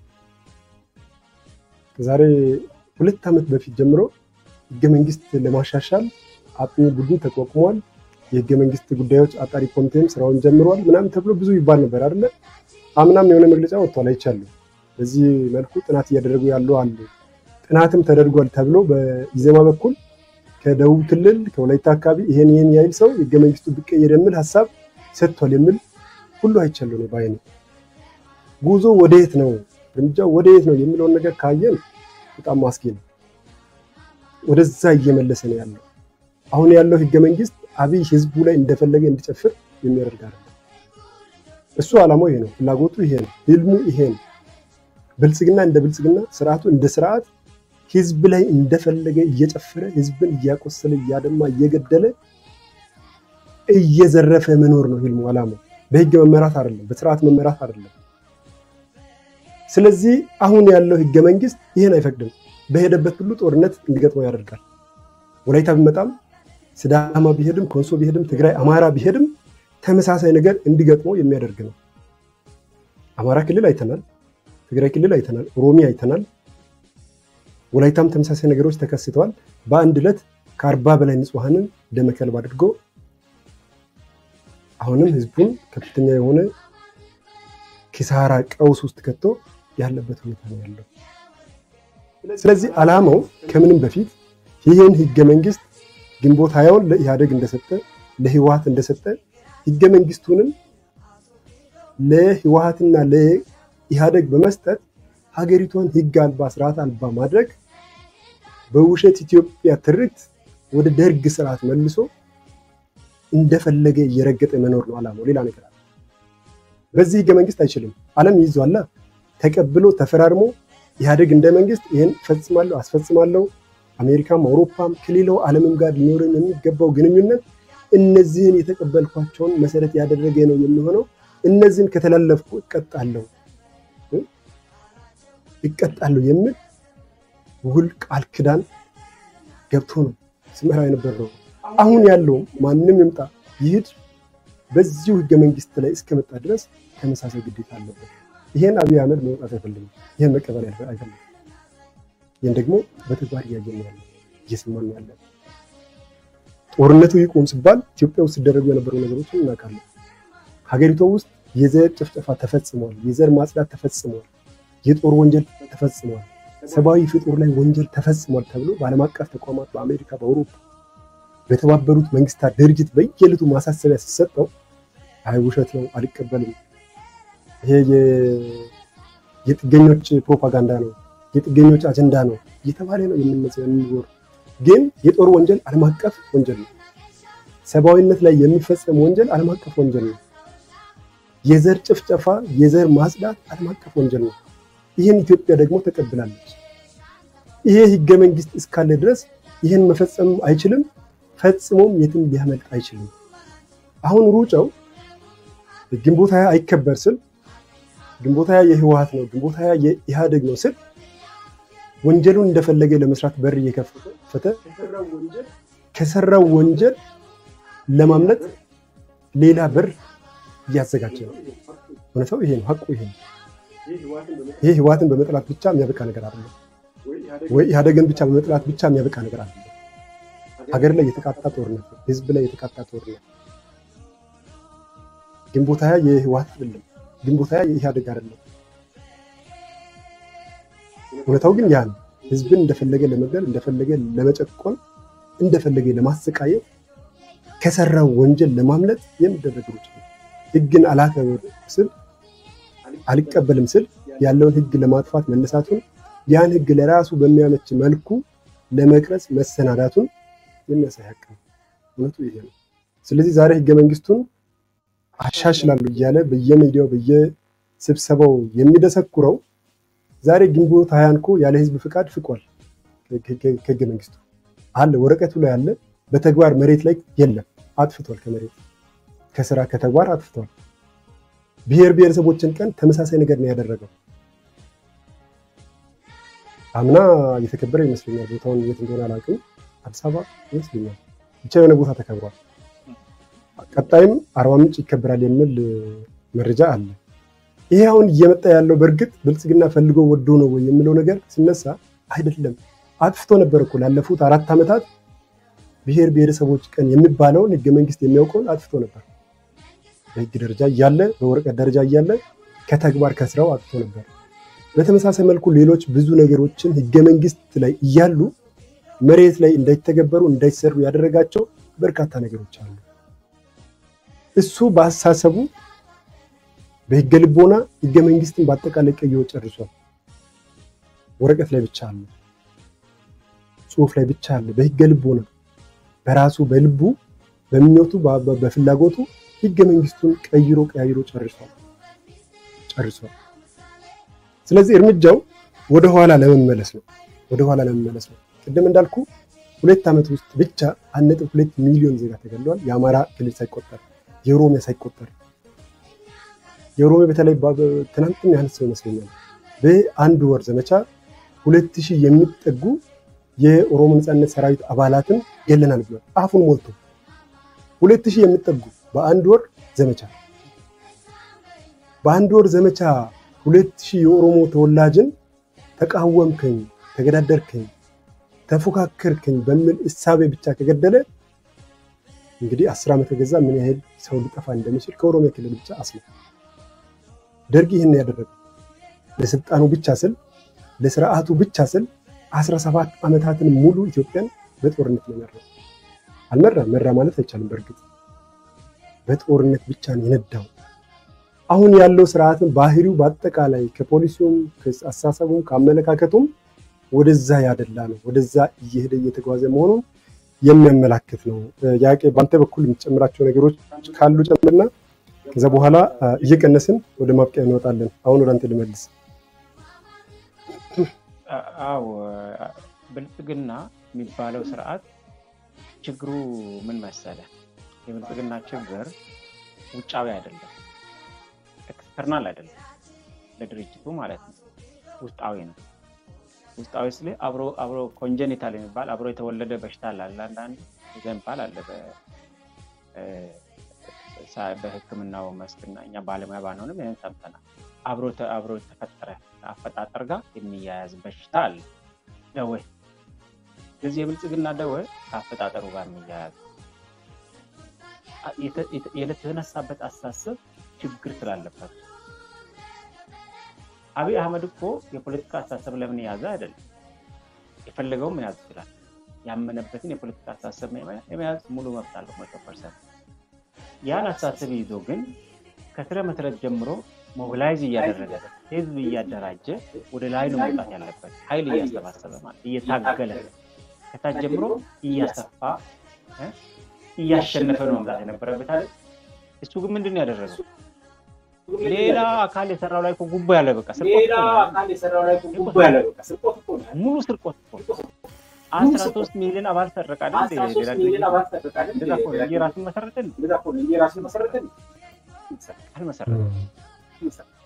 ከዛሬ ሁለት ዓመት በፊት ጀምሮ ህገ መንግስት ለማሻሻል አጥኚ ቡድን ተቋቁሟል። የህገ መንግስት ጉዳዮች አጣሪ ኮሚቴም ስራውን ጀምሯል ምናምን ተብሎ ብዙ ይባል ነበር አይደለ? አምናም የሆነ መግለጫ ወጥቷል አይቻለሁ። በዚህ መልኩ ጥናት እያደረጉ ያሉ አሉ። ጥናትም ተደርጓል ተብሎ በኢዜማ በኩል ከደቡብ ክልል ከወላይታ አካባቢ ይሄን ይሄን ያህል ሰው ህገ መንግስቱ ቢቀየር የሚል ሀሳብ ሰጥቷል የሚል ሁሉ አይቻለሁ ነው ባይኔ። ጉዞ ወደየት ነው እርምጃው ወደየት ነው የሚለውን ነገር ካየን በጣም ማስጊ ነው። ወደዛ እየመለሰ ነው ያለው። አሁን ያለው ህገ መንግስት አብይ ህዝቡ ላይ እንደፈለገ እንዲጨፍር የሚያደርግ አይደለም። እሱ ዓላማው ይሄ ነው፣ ፍላጎቱ ይሄ ነው፣ ህልሙ ይሄ ነው። ብልጽግና እንደ ብልጽግና፣ ስርዓቱ እንደ ስርዓት ህዝብ ላይ እንደፈለገ እየጨፈረ ህዝብን እያቆሰለ እያደማ እየገደለ እየዘረፈ መኖር ነው ህልሙ፣ ዓላማው። በህግ መመራት አይደለም፣ በስርዓት መመራት አይደለም። ስለዚህ አሁን ያለው ህገ መንግስት ይህን አይፈቅድም። በሄደበት ሁሉ ጦርነት እንዲገጥመው ያደርጋል። ወላይታ ቢመጣም ስዳማ ቢሄድም ኮንሶ ቢሄድም ትግራይ፣ አማራ ቢሄድም ተመሳሳይ ነገር እንዲገጥመው የሚያደርግ ነው። አማራ ክልል አይተናል፣ ትግራይ ክልል አይተናል፣ ኦሮሚያ አይተናል። ወላይታም ተመሳሳይ ነገሮች ተከስተዋል። በአንድ ዕለት ከአርባ በላይ ንጹሐንን ደመ ከልብ አድርጎ አሁንም ህዝቡን ከፍተኛ የሆነ ኪሳራ ቀውስ ውስጥ ከቶ ያለበት ሁኔታ ነው ያለው። ስለዚህ ዓላማው ከምንም በፊት ይህን ህገ መንግስት ግንቦት ሃያውን ለኢህአዴግ እንደሰጠ ለህወሀት እንደሰጠ ህገ መንግስቱንም ለህወሀትና ለኢህአዴግ በመስጠት ሀገሪቷን ህግ አልባ ስርዓት አልባ ማድረግ በውሸት ኢትዮጵያ ትርክት ወደ ደርግ ስርዓት መልሶ እንደፈለገ እየረገጠ መኖር ነው ዓላማው። ሌላ ነገር አለ። በዚህ ህገ መንግስት አይችልም። ዓለም ይዟላ ተቀብሎ ተፈራርሞ ኢህአዴግ እንደ መንግስት ይህን እፈጽማለሁ አስፈጽማለሁ አሜሪካም አውሮፓም ከሌላው ዓለምም ጋር ሊኖረን የሚገባው ግንኙነት እነዚህን የተቀበልኳቸውን መሰረት ያደረገ ነው የሚሆነው። እነዚህን ከተላለፍኩ እቀጣለሁ እቀጣለሁ የሚል ውል ቃል ክዳን ገብቶ ነው ሲመራ የነበረው። አሁን ያለው ማንም ይምጣ ይሂድ በዚሁ ህገ መንግስት ላይ እስከመጣ ድረስ ተመሳሳይ ግዴታ አለበት። ይሄን አብይ አህመድ መውጣት አይፈልግም። ይሄን መቀበል አይፈልግም። ይህን ደግሞ በተግባር እያየን ያለ እየሰማን ያለ ጦርነቱ ይቁም ሲባል ኢትዮጵያ ውስጥ ሲደረጉ የነበሩ ነገሮችን እናውቃለን። ሀገሪቷ ውስጥ የዘር ጭፍጨፋ ተፈጽሟል። የዘር ማጽዳት ተፈጽሟል። የጦር ወንጀል ተፈጽሟል። ሰብአዊ ፍጡር ላይ ወንጀል ተፈጽሟል ተብሎ በዓለም አቀፍ ተቋማት በአሜሪካ፣ በአውሮፓ፣ በተባበሩት መንግስታት ድርጅት በየዕለቱ ማሳሰቢያ ሲሰጠው አይ ውሸት ነው አልቀበልም፣ ይሄ የጥገኞች ፕሮፓጋንዳ ነው፣ የጥገኞች አጀንዳ ነው እየተባለ ነው የምንዞር። ግን የጦር ወንጀል ዓለም አቀፍ ወንጀል ነው። ሰብአዊነት ላይ የሚፈጸም ወንጀል ዓለም አቀፍ ወንጀል ነው። የዘር ጭፍጨፋ፣ የዘር ማጽዳት ዓለም አቀፍ ወንጀል ነው። ይህን ኢትዮጵያ ደግሞ ተቀብላለች። ይሄ ህገ መንግስት እስካለ ድረስ ይህን መፈጸም አይችልም፣ ፈጽሞም የትም ሊያመልጥ አይችልም። አሁን ሩጫው ግንቦት ሃያ አይከበር ስል ግንቦት ሃያ የህወሀት ነው፣ ግንቦት ሃያ የኢህአዴግ ነው ስል ወንጀሉን እንደፈለገ ለመስራት በር እየከፈተ የሰራው ወንጀል ከሰራው ወንጀል ለማምለጥ ሌላ በር እያዘጋጀ ነው። እውነታው ይሄ ነው፣ ሀቁ ይሄ ነው። ይህ ህወሓትን በመጥላት ብቻ የሚያበቃ ነገር አይደለም፣ ወይ ኢህአዴግን ብቻ በመጥላት ብቻ የሚያበቃ ነገር አይደለም። ሀገር ላይ የተቃጣ ጦርነት ነው፣ ህዝብ ላይ የተቃጣ ጦርነት። ግንቦት ሃያ የህወሓት አይደለም፣ ግንቦት ሃያ የኢህአዴግ አይደለም። እውነታው ግን ያ ነው። ህዝብን እንደፈለገ ለመግደል፣ እንደፈለገ ለመጨቆን፣ እንደፈለገ ለማሰቃየት ከሰራው ወንጀል ለማምለጥ የሚደረግ ሩጫ ነው። ህግን አላከብር ስል አልቀበልም ስል ያለውን ህግ ለማጥፋት መነሳቱን ያን ህግ ለራሱ በሚያመች መልኩ ለመቅረጽ መሰናዳቱን የሚያሳይ ሀቅ ነው። እውነቱ ይሄ ነው። ስለዚህ ዛሬ ህገ መንግስቱን አሻሽላሉ እያለ በየሚዲያው በየስብሰባው የሚደሰኩረው ዛሬ ግንቦት ሃያን እኮ ያለ ህዝብ ፍቃድ ፍቋል። ከህገ መንግስቱ አለ፣ ወረቀቱ ላይ አለ። በተግባር መሬት ላይ የለም። አጥፍቷል። ከመሬት ከስራ ከተግባር አጥፍቷል። ብሔር ብሔረሰቦችን ቀን ተመሳሳይ ነገር ነው ያደረገው። አምና እየተከበረ ይመስለኛል። ቦታውን የት እንደሆነ አላውቅም። አዲስ አበባ ይመስለኛል። ብቻ የሆነ ቦታ ተከብሯል። ቀጣይም አርባ ምንጭ ይከበራል የሚል መረጃ አለ። ይሄ አሁን እየመጣ ያለው በእርግጥ ብልጽግና ፈልጎ ወዶ ነው ወይ የሚለው ነገር ሲነሳ አይደለም። አጥፍቶ ነበር እኮ ላለፉት አራት ዓመታት ብሔር ብሔረሰቦች ቀን የሚባለውን ህገ መንግስት የሚያውቀውን አጥፍቶ ነበር። በህግ ደረጃ እያለ በወረቀት ደረጃ እያለ ከተግባር ከስራው አጥፍቶ ነበር። በተመሳሳይ መልኩ ሌሎች ብዙ ነገሮችን ህገ መንግስት ላይ እያሉ መሬት ላይ እንዳይተገበሩ እንዳይሰሩ ያደረጋቸው በርካታ ነገሮች አሉ። እሱ በአስተሳሰቡ በህገ ልቦና ህገ መንግስትን በአጠቃላይ ቀይሮ ጨርሷል። ወረቀት ላይ ብቻ አለ፣ ጽሁፍ ላይ ብቻ አለ። በህገ ልቦና በራሱ በልቡ በምኞቱ በፍላጎቱ ህገ መንግስቱን ቀይሮ ቀያይሮ ጨርሷል ጨርሷል። ስለዚህ እርምጃው ወደኋላ ለመመለስ ነው፣ ወደኋላ ለመመለስ ነው። ቅድም እንዳልኩ ሁለት ዓመት ውስጥ ብቻ አንድ ነጥብ ሁለት ሚሊዮን ዜጋ ተገድለዋል። የአማራ ክልል ሳይቆጠር የኦሮሚያ ሳይቆጠር የኦሮሚያ በተለይ ትናንትም ያነሳው ይመስለኛል በአንድ ወር ዘመቻ ሁለት ሺህ የሚጠጉ የኦሮሞ ነጻነት ሰራዊት አባላትን ገለናል ብሏል። አፉን ሞልቶ ሁለት ሺህ የሚጠጉ በአንድ ወር ዘመቻ በአንድ ወር ዘመቻ ሁለት ሺህ የኦሮሞ ተወላጅን ተቃወምከኝ፣ ተገዳደርከኝ፣ ተፎካከርከኝ በሚል እሳቤ ብቻ ከገደለ እንግዲህ አስር ዓመት ከገዛ ምን ያህል ሰው ሊጠፋ እንደሚችል ከኦሮሚያ ክልል ብቻ አስለ ደርግ ይህን ያደረገ ለስልጣኑ ብቻ ስል ለስርዓቱ ብቻ ስል 17 ዓመታትን ሙሉ ኢትዮጵያን በጦርነት ነው የመራው። አልመራ መራ ማለት አይቻልም። በእርግጥ በጦርነት ብቻ ነው የነዳው። አሁን ያለው ስርዓትን ባህሪው በአጠቃላይ ከፖሊሲውም ከአስተሳሰቡም ከአመለካከቱም ወደዛ ያደላ ነው። ወደዛ እየሄደ እየተጓዘ መሆኑን የሚያመላክት ነው። ያቄ በአንተ በኩል የምትጨምራቸው ነገሮች ካሉ ጨምርና ከዛ በኋላ እየቀነስን ወደ ማብቂያ እንወጣለን። አሁን ወደ አንተ ልመልስ። አው ብልጽግና የሚባለው ስርዓት ችግሩ ምን መሰለ? የብልጽግና ችግር ውጫዊ አይደለም፣ ኤክስተርናል አይደለም፣ ለድርጅቱ ማለት ነው። ውስጣዊ ነው። ውስጣዊ ስል አብሮ አብሮ ኮንጀኒታል የሚባል አብሮ የተወለደ በሽታ አለ። አንዳንድ ዘንባል አለ በሕክምናው መስክና እኛ ባለሙያ ባንሆንም ይህን ሰምተናል። አብሮ አብሮ የተፈጠረ አፈጣጠር ጋር የሚያያዝ በሽታ አለ፣ ደዌ። ስለዚህ የብልጽግና ደዌ ከአፈጣጠሩ ጋር የሚያያዝ የተነሳበት አስተሳሰብ ችግር ስላለበት አብይ አህመድ እኮ የፖለቲካ አስተሳሰብ ለምን የያዘ አይደለም፣ የፈለገውን መያዝ ይችላል። ያመነበትን የፖለቲካ አስተሳሰብ የመያዝ ሙሉ መብት አለው መቶ ፐርሰንት። ያን አስተሳሰብ ይዞ ግን ከስረ መሰረት ጀምሮ ሞቢላይዝ እያደረገ ህዝብ እያደራጀ ወደ ላይ ነው መውጣት ያለበት። ኃይል እያሰባሰበ ማለት እየታገለ ከታች ጀምሮ እያሰፋ እያሸነፈ ነው መምጣት የነበረበት አለ። እሱ ግን ምንድን ነው ያደረገው? ሌላ አካል የሰራው ላይ ጉቦ ያለ በቃ ሙሉ ስርቆት አስራ ሶስት ሚሊዮን አባል ሰረቃል። የራሱን መሰረትን አልመሰረትም።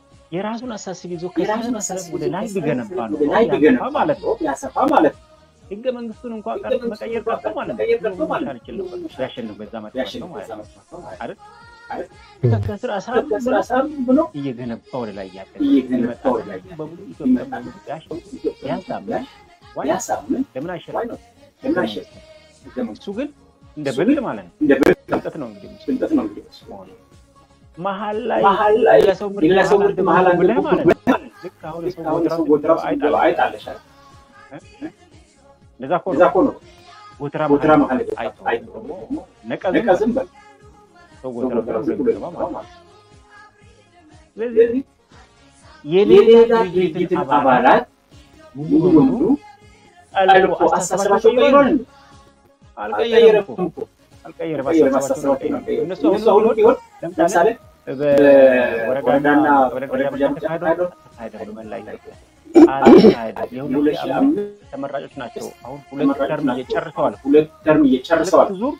የራሱን አሳስብ ይዞ ከስረ መሰረት ወደ ላይ ቢገነባ ነው ማለት ነው። ህገ መንግስቱን እንኳን ቀር መቀየር ቀርቶ ማለት ነው መሻል ይችል ነበር ቢያሸንፍ በዛ መጥቶ ማለት ነው አይደል ከስር አሳብ ብሎ እየገነባ ወደ ላይ እያገ በብዙ ኢትዮጵያ መንግስት ያሳምን ያሳምን ለምን አይሸለም እሱ ግን እንደ ብል ማለት ነው እንደ ብል ቅንጠት ነው እንግዲህ ቅንጠት ነው እንግዲህ መሀል ላይ ለሰው ምርት መሀል ብለህ ማለት ነው ልክ አሁን የሰው ጎተራ አይጣለሻል እንደዛ እኮ ነው ጎተራ መሀል አይቶ ነቀዝም በል ሰው ጎተራ ገባ ማለት ስለዚህ የሌላ ድርጅት አባላት ሙሉ በሙሉ ጠልቆ አስተሳሰባቸው ቀይሯል አልቀየረም እኮ አልቀየረም አስተሳሰባቸው እነሱ አሁን ቢሆን ለምሳሌ በወረዳና ወረዳ ተካሄደው ተካሄደ በመላ ኢትዮጵያ አልተካሄደም። የሁለት ሺህ አምስት ተመራጮች ናቸው። አሁን ሁለት ተርም እየጨርሰዋል። ሁለት ተርም እየጨርሰዋል። ዙር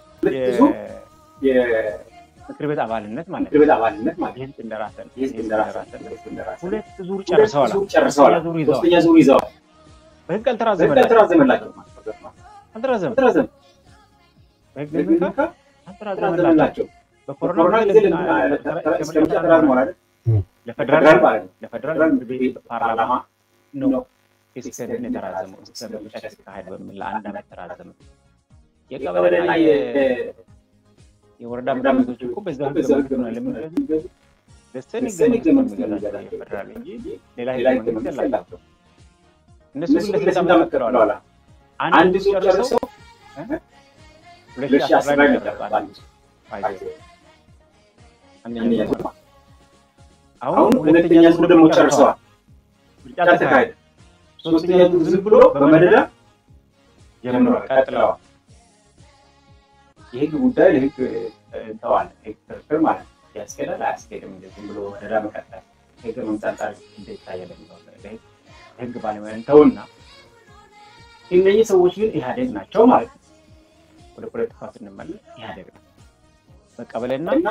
የምክር ቤት አባልነት ማለት ምክር ቤት አባልነት ማለት የህዝብ እንደራሰን የህዝብ እንደራሰን ሁለት ዙር ጨርሰዋል። ጨርሰዋል። ዙር ይዘዋል። ሶስተኛ ዙር ይዘዋል። በህግ አልተራዘመላቸው አልተራዘመም። በህግ ምክንያት አልተራዘመላቸው በኮሮና ጊዜ ተራዝሟል። ለፌደራል ለፌደራል ምክር ቤት ፓርላማ ነው እስከ የተራዘመው እስከ ምርጫ ሲካሄድ በሚል ለአንድ ዓመት ተራዘመ። የቀበሌና የወረዳ ምክር ቤቶች እኮ በዛ ህገ መንግስት ነው ለሚገዙ ደስተን ህገ መንግስት ነው የሚገዛቸው የፌደራል እንጂ ሌላ ህገ መንግስት የላቸው። እነሱ ግን ለስልጣን መጥተዋል። አንድ ዙር ጨርሰው ሁለት ሺህ አስር ላይ ነበር አንድ አንደኛ አሁን ሁለተኛ ዙር ደግሞ ጨርሰዋል። ምርጫ ተካሄደ። ሶስተኛ ዙር ዝም ብሎ በመደዳ ጀምረዋል፣ ቀጥለዋል። የህግ ጉዳይ ለህግ እንተዋል። ህግ ክርክር ማለት ያስኬዳል አያስኬድም፣ ዝም ብሎ መደዳ መቀጠል ህገ መንግስት አንጻር እንዴት ይታያል የሚለው ህግ ባለሙያ እንተውና እነዚህ ሰዎች ግን ኢህአዴግ ናቸው ማለት ነው። ወደ ፖለቲካ ስንመለስ ኢህአዴግ ነው በቀበሌና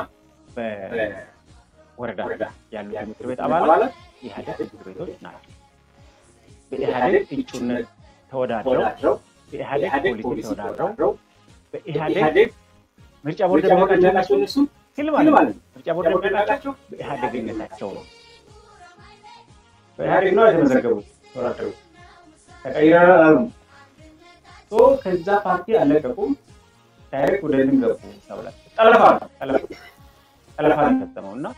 በወረዳ ያሉት የምክር ቤት አባላት የኢህአዴግ ምክር ቤቶች ናቸው። በኢህአዴግ እጩነት ተወዳድረው በኢህአዴግ ፖሊሲ ተወዳድረው በኢህአዴግ ምርጫ ቦርድ የሚያውቃቸው እነሱ ሲል ማለት ነው። ምርጫ ቦርድ የሚያውቃቸው በኢህአዴግነታቸው ነው። በኢህአዴግ ነው የተመዘገቡት ተወዳድረው ተቀይረናል አሉ። ከዛ ፓርቲ አለቀቁም። ዳይሬክት ወደ እንትን ገቡ ተብሏል። ጠለፋ ነው ጠለፋ ጠለፋ ነው የፈጸመው እና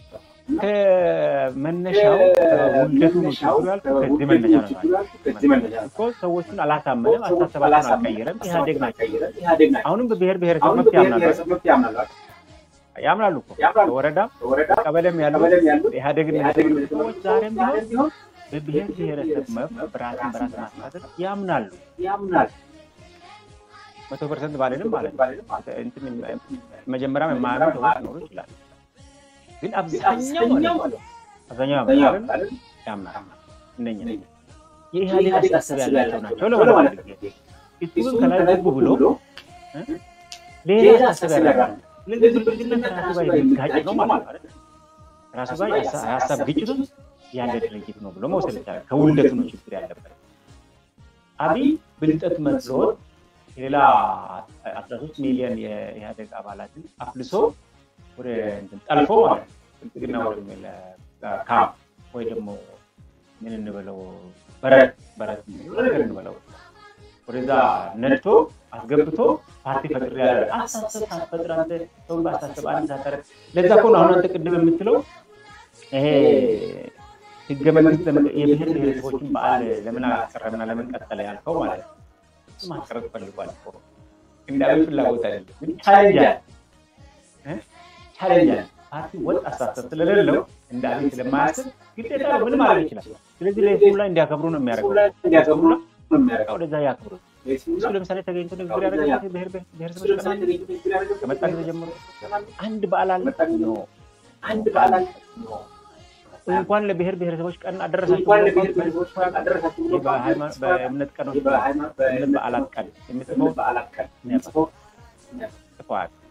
ከመነሻው ውልደቱ ነው ችግሩ ያልኩት ከዚህ መነሻ ነው እኮ ሰዎቹን አላሳመንም፣ አስተሳሰባቸውን አልቀየረም። ኢህአዴግ ናቸው። አሁንም በብሔር ብሔረሰብ መብት ያምናሉ ያምናሉ እኮ በወረዳም ቀበሌም ያሉ ኢህአዴግን ሰዎች ዛሬም ቢሆን በብሔር ብሔረሰብ መብት በራስን በራስ ማስተዳደር ያምናሉ ያምናሉ መቶ ፐርሰንት ባልንም ማለት ነው። መጀመሪያም የማያምኑ ሰዎች ሊኖሩ ይችላል። ግን አብዛኛው ማለት አብዛኛው ያምናል ያምናል። እነኛ የኢህአዴግ አስተሳሰብ ያላቸው ናቸው ለማለት እሱ ግን ከላይ ገቡ ብሎ ሌላ አስተሳሰብ ያላቸው ስለዚህ ብልጽግና ከራሱ ጋር የሚጋጭ ነው ማለት ነው። ራሱ ጋር የሀሳብ ግጭት ውስጥ ያለ ድርጅት ነው ብሎ መውሰድ ይቻላል። ከውልደቱ ነው ችግር ያለበት። አብይ ብልጠት መስሎት የሌላ አስራ ሶስት ሚሊዮን የኢህአዴግ አባላትን አፍልሶ ወደ ጠልፎ ማለት ብልጽግና ወደሚል ካምፕ ወይ ደግሞ ምን እንበለው በረት በረት ነገር እንበለው ወደዛ ነድቶ አስገብቶ ፓርቲ ፈጥር ያለ አሳሰብ ሳትፈጥር አንተ ሰውን በአሳሰብ አንድ ሳታረ ለዛ እኮ ነው አሁን አንተ ቅድም የምትለው ይሄ ህገ መንግስት የብሔር ብሔረሰቦችን በዓል ለምን አቀረብና ለምን ቀጠለ ያልከው ማለት ነው። ማስቀረት ፈልጓል እኮ እንዳለ ፍላጎት አይደለም፣ ግን ቻሌንጅ አለ ቻሌንጅ አለ። ፓርቲ ወጥ አስተሳሰብ ስለሌለው እንደ አብይ ስለማያስብ ግዴታ ነው ምን ማድረግ ይችላል። ስለዚህ ለህዝቡ ላይ እንዲያከብሩ ነው የሚያደርገው እንዲያከብሩ ነው የሚያደርገው ወደዛ ያክብሩ። እሱ ለምሳሌ ተገኝቶ ንግግር ያደረገበት ብሔር ብሔረሰቦች ከመጣ ጊዜ ጀምሮ አንድ በዓል አለ ነው አንድ በዓል አለ ነው እንኳን ለብሔር ብሔረሰቦች ቀን አደረሳችሁ በእምነት ቀኖች በእምነት በዓላት ቀን የሚጽፈው በዓላት ቀን ጽፈዋል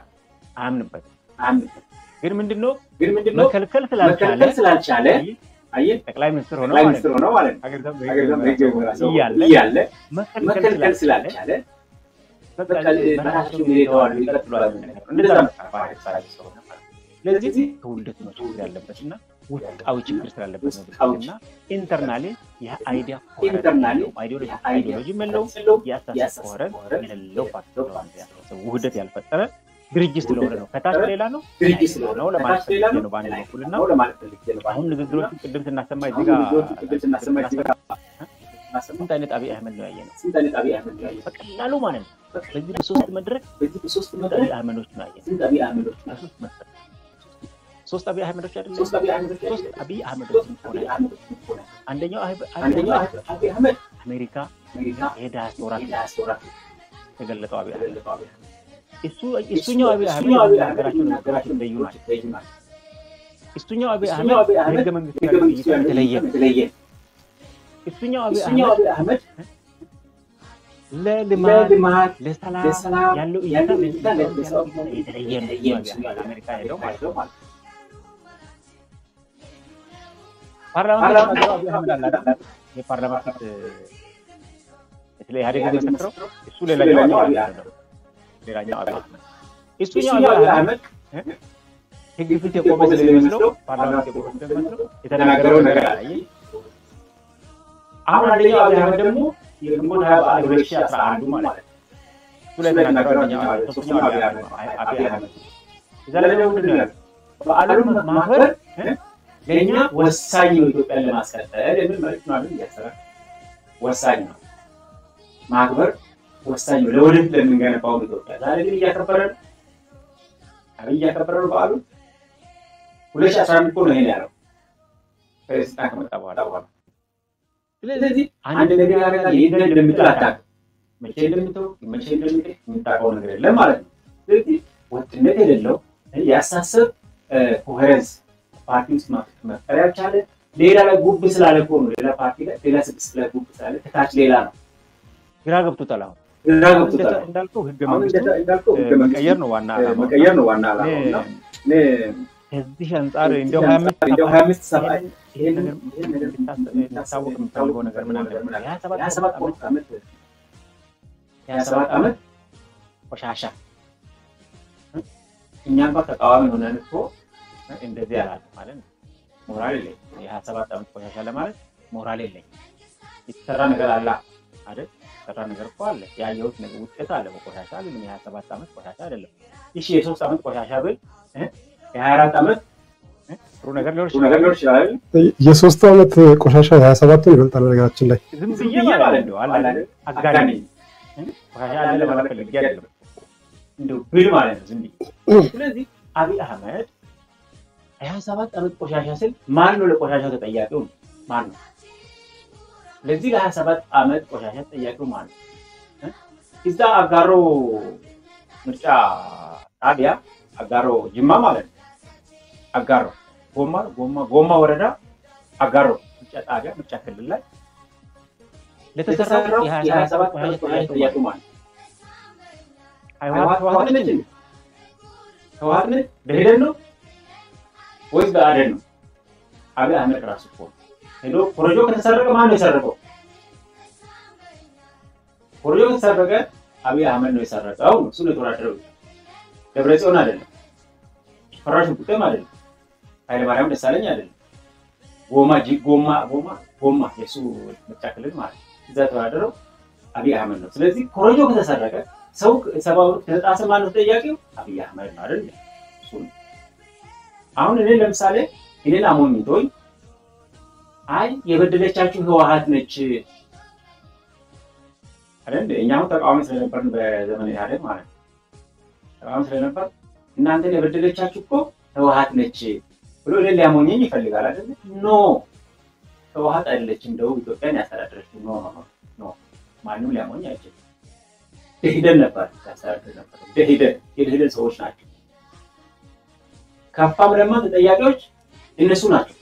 አያምንበትም። ግን ምንድነው መከልከል ስላልቻለ አየህ ጠቅላይ ሚኒስትር ሆነው ጠቅላይ ማለት ሚኒስትር ነው ሆነው ማለት ነው ሀገሪቷን ሀገሪቷን በህግ የሚመራ ሰው እያለ እያለ መከልከል መከልከል ስላልቻለ ስላልቻለ በቃ በቃ በራሳቸው ጊዜ ይተዋሉ ይቀጥላሉ የሚል ነገር ነው። እንደዛ ነው ባህሪ እሳቸው ስለሆነ ማለት ነው። ስለዚህ ከውልደት ነው ችግር ያለበት እና ውስጣዊ ችግር ስላለበት ነው ብልጽግና ኢንተርናሊ የአይዲያ ኢንተርናሊ አይዲዮሎጂ መለው የአስተሳሰብ ኮሄረንስ የሌለው ፓርቲ ስለሆነ ያስተሳሰብ ውህደት ያልፈጠረ ድርጅት ስለሆነ ነው። ከታች ሌላ ነው ድርጅት ስለሆነ ነው ለማለት ከታች ሌላ ፈልጌ ነው ነው በአንድ በኩል እና ነው ለማለት ፈልጌ ነው። አሁን ንግግሮቹን ቅድም ስናሰማ እዚህ አሁን ጋር ንግግሮቹን ቅድም ስናሰማ እዚህ ጋር ስንት አይነት አብይ አህመድ ነው ያየነው? ስንት አይነት አብይ አህመድ ነው ያየነው? በቀላሉ ማለት ነው። በዚህ በሶስት መድረክ በዚህ በሶስት ስንት መድረክ አብይ አህመዶች ነው ያየነው? ስንት አብይ አህመዶች ነው በሶስት መድረክ ሶስት አብይ አህመዶች አይደለም? ሶስት አብይ አህመዶች ሶስት አብይ አህመዶች ሆነ አንደኛው አብይ አንደኛው አብይ አህመድ አሜሪካ አሜሪካ የዳያስፖራ የዲያስፖራ የተገለጠው አብይ አህመድ የተገለጠው አብይ አህመድ እሱ እሱኛው አብይ አህመድ እሱኛው አብይ አህመድ ሀገራቸው ነገራቸው እንደዩ ናቸው። የተለዩ ናቸው። እሱኛው አብይ እሱኛው አብይ አህመድ አህመድ የህገ መንግስቱ ህገ ያለው መንግስቱ እይታ ያለው የተለየ ነው። የተለየ ነው። እሱኛው አብይ እሱኛው አህመድ አብይ አህመድ ለልማት ለልማት ለሰላም ለሰላም ያለው እይታ ያለው ለዚህ እይታ ያለው ለሰው የተለየ ነው። የተለየ ነው። እሱኛው አብይ አህመድ አሜሪካ ሄደው ማለት ነው። ማለት ነው። ፓርላማ ፓርላማ ፊት አብይ አህመድ አለ አይደል? የፓርላማ ፊት ስለ ኢህአዴግ የመሰክረው እሱ ሌላኛው አብይ አህመድ ነው። ሌላኛው አብይ አህመድ እሱኛው እሱኛው አብይ አብይ አህመድ አህመድ ህግ ፊት የቆመ ስለሚመስለው ፓርላማ ፊት የቆመ ስለሚመስለው የተናገረው ነገር አለ። አየህ? አሁን አንደኛው አብይ አህመድ ደግሞ የግንቦት ሀያ በዓል ሁለት ሺህ አስራ አንዱ ማለት ነው። እሱ ላይ የተናገረው አንደኛው አብይ ሶስተኛው አብይ አህመድ ነው። አብይ አህመድ እዛ ላይ ደግሞ ምንድን ነው ያለው? በዓሉን ማክበር እ? ለእኛ ወሳኝ ነው ኢትዮጵያን ለማስቀጠል የሚል መልዕክት ነው አይደል እያሰራ ወሳኝ ነው ማክበር ወሳኝ ነው ለወደፊት ለምንገነባው ኢትዮጵያ። ዛሬ ግን እያከበረ ነው አብይ እያከበረ ነው በዓሉ ሁለት ሺህ አስራ አንድ እኮ ነው ይሄን ያለው ከስልጣን ከመጣ በኋላ በኋላ ስለዚህ አንድ ነገር ያደርጋል ይህ እንደምትል አታውቅም። መቼ እንደምትው መቼ እንደምትል የምታውቀው ነገር የለም ማለት ነው። ስለዚህ ወጥነት የሌለው የአስተሳሰብ ኮሄረንስ ፓርቲ ውስጥ መፍጠር ያልቻለ ሌላ ላይ ጉብ ስላለ እኮ ነው። ሌላ ፓርቲ ላይ ሌላ ስድስት ላይ ጉብ ስላለ ከታች ሌላ ነው። ግራ ገብቶታል። አሁን ግራ ገብቶታል። እንዳልከው ህገ አሁን መንግስቱ እንዳልከው ህገ እ፣ መንግስቱ መቀየር ነው ዋና ዓላማው። መቀየር ነው ዋና ዓላማው እና እኔ ከዚህ አንጻር እንደው ሀያ አምስት እንደው ሀያ አምስት ሰባ ይሄን ነገር እንዲታወቅ የምፈልገው ነገር ምን አለ ሀያ ሀያ ሰባት ሰባት ዓመት ሀያ ሰባት ዓመት ቆሻሻ እኛ እንኳን ተቃዋሚ ሆነን እኮ እንደዚህ ያላል ማለት ነው። ሞራል የለኝ የሀያ ሰባት ዓመት ቆሻሻ ለማለት ሞራል የለኝ። የተሰራ ነገር አለ አይደል? የተሰራ ነገር እኮ አለ። ያየሁት ነገር ውጤት አለ በቆሻሻ ግን የሀያ ሰባት ዓመት ቆሻሻ አይደለም። እሺ የሶስት ዓመት ቆሻሻ ብል እ? የሀያ አራት ዓመት እ? ጥሩ ነገር ሊሆን ጥሩ ነገር ሊሆን ይችላል። የሶስቱ ዓመት ቆሻሻ የሀያ ሰባቱን ይበልጣል። ነገራችን ላይ ዝም ብዬ ማለት ነው አለ አይደል? አጋኔ እ? ቆሻሻ አለ ለማለት ፈልጌ አይደለም እንደው ብል ማለት ነው ዝም ብዬ ስለዚህ አብይ አህመድ ሀያ ሰባት ዓመት ቆሻሻ ስል ማን ነው ለቆሻሻው ተጠያቂው? ማን ነው? ለዚህ ለሀያ ሰባት ዓመት ቆሻሻ ተጠያቂው ማን ነው? እ? እዛ አጋሮ ምርጫ ጣቢያ አጋሮ ጅማ ማለት ነው። አጋሮ ጎማ ጎማ ጎማ ወረዳ አጋሮ ምርጫ ጣቢያ ምርጫ ክልል ላይ ለተሰራው የሀያ ሰባት ቆሻሻ ተጠያቂው ማን ነው? ህወሓት ህወሓት ነች እንዴ? ህወሓት ነች? ደኢህዴን ነው ወይስ ብአዴን ነው? አብይ አህመድ ራሱ እኮ ነው። ሄዶ ኮረጆ ከተሰረቀ ማን ነው የሰረቀው? ኮረጆ ከተሰረቀ አብይ አህመድ ነው የሰረቀው ነው። እሱ ነው የተወዳደረው። ደብረጽዮን አይደለም፣ ፈራሽ ቁጤም አይደለም፣ ኃይለማርያም ደሳለኝ አይደለም። ጎማ ጂ ጎማ ጎማ ጎማ የእሱ ምርጫ ክልል ማለት ነው። እዛ የተወዳደረው አብይ አህመድ ነው። ስለዚህ ኮረጆ ከተሰረቀ ሰው ሰብአዊ መብት ከተጣሰ ማን ነው ተጠያቂው? አብይ አህመድ ነው አይደል? እሱ ነው። አሁን እኔ ለምሳሌ እኔን አሞኝቶኝ አይ የበደለቻችሁ ህወሓት ነች አይደል? እኛ አሁን ተቃዋሚ ስለነበርን በዘመን ኢህአዴግ ማለት ነው ተቃዋሚ ስለነበር እናንተን የበደለቻችሁ እኮ ህወሓት ነች ብሎ እኔን ሊያሞኘኝ ይፈልጋል አይደል? ኖ ህወሓት አይደለችም፣ ደቡብ ኢትዮጵያን ያስተዳደረችው። ኖ ኖ ኖ ኖ ማንም ሊያሞኝ አይችልም። ደኢህዴን ነበር ያስተዳድር ነበር። ደኢህዴን የደኢህዴን ሰዎች ናቸው። ከፋም ለማ ተጠያቂዎች እነሱ ናቸው።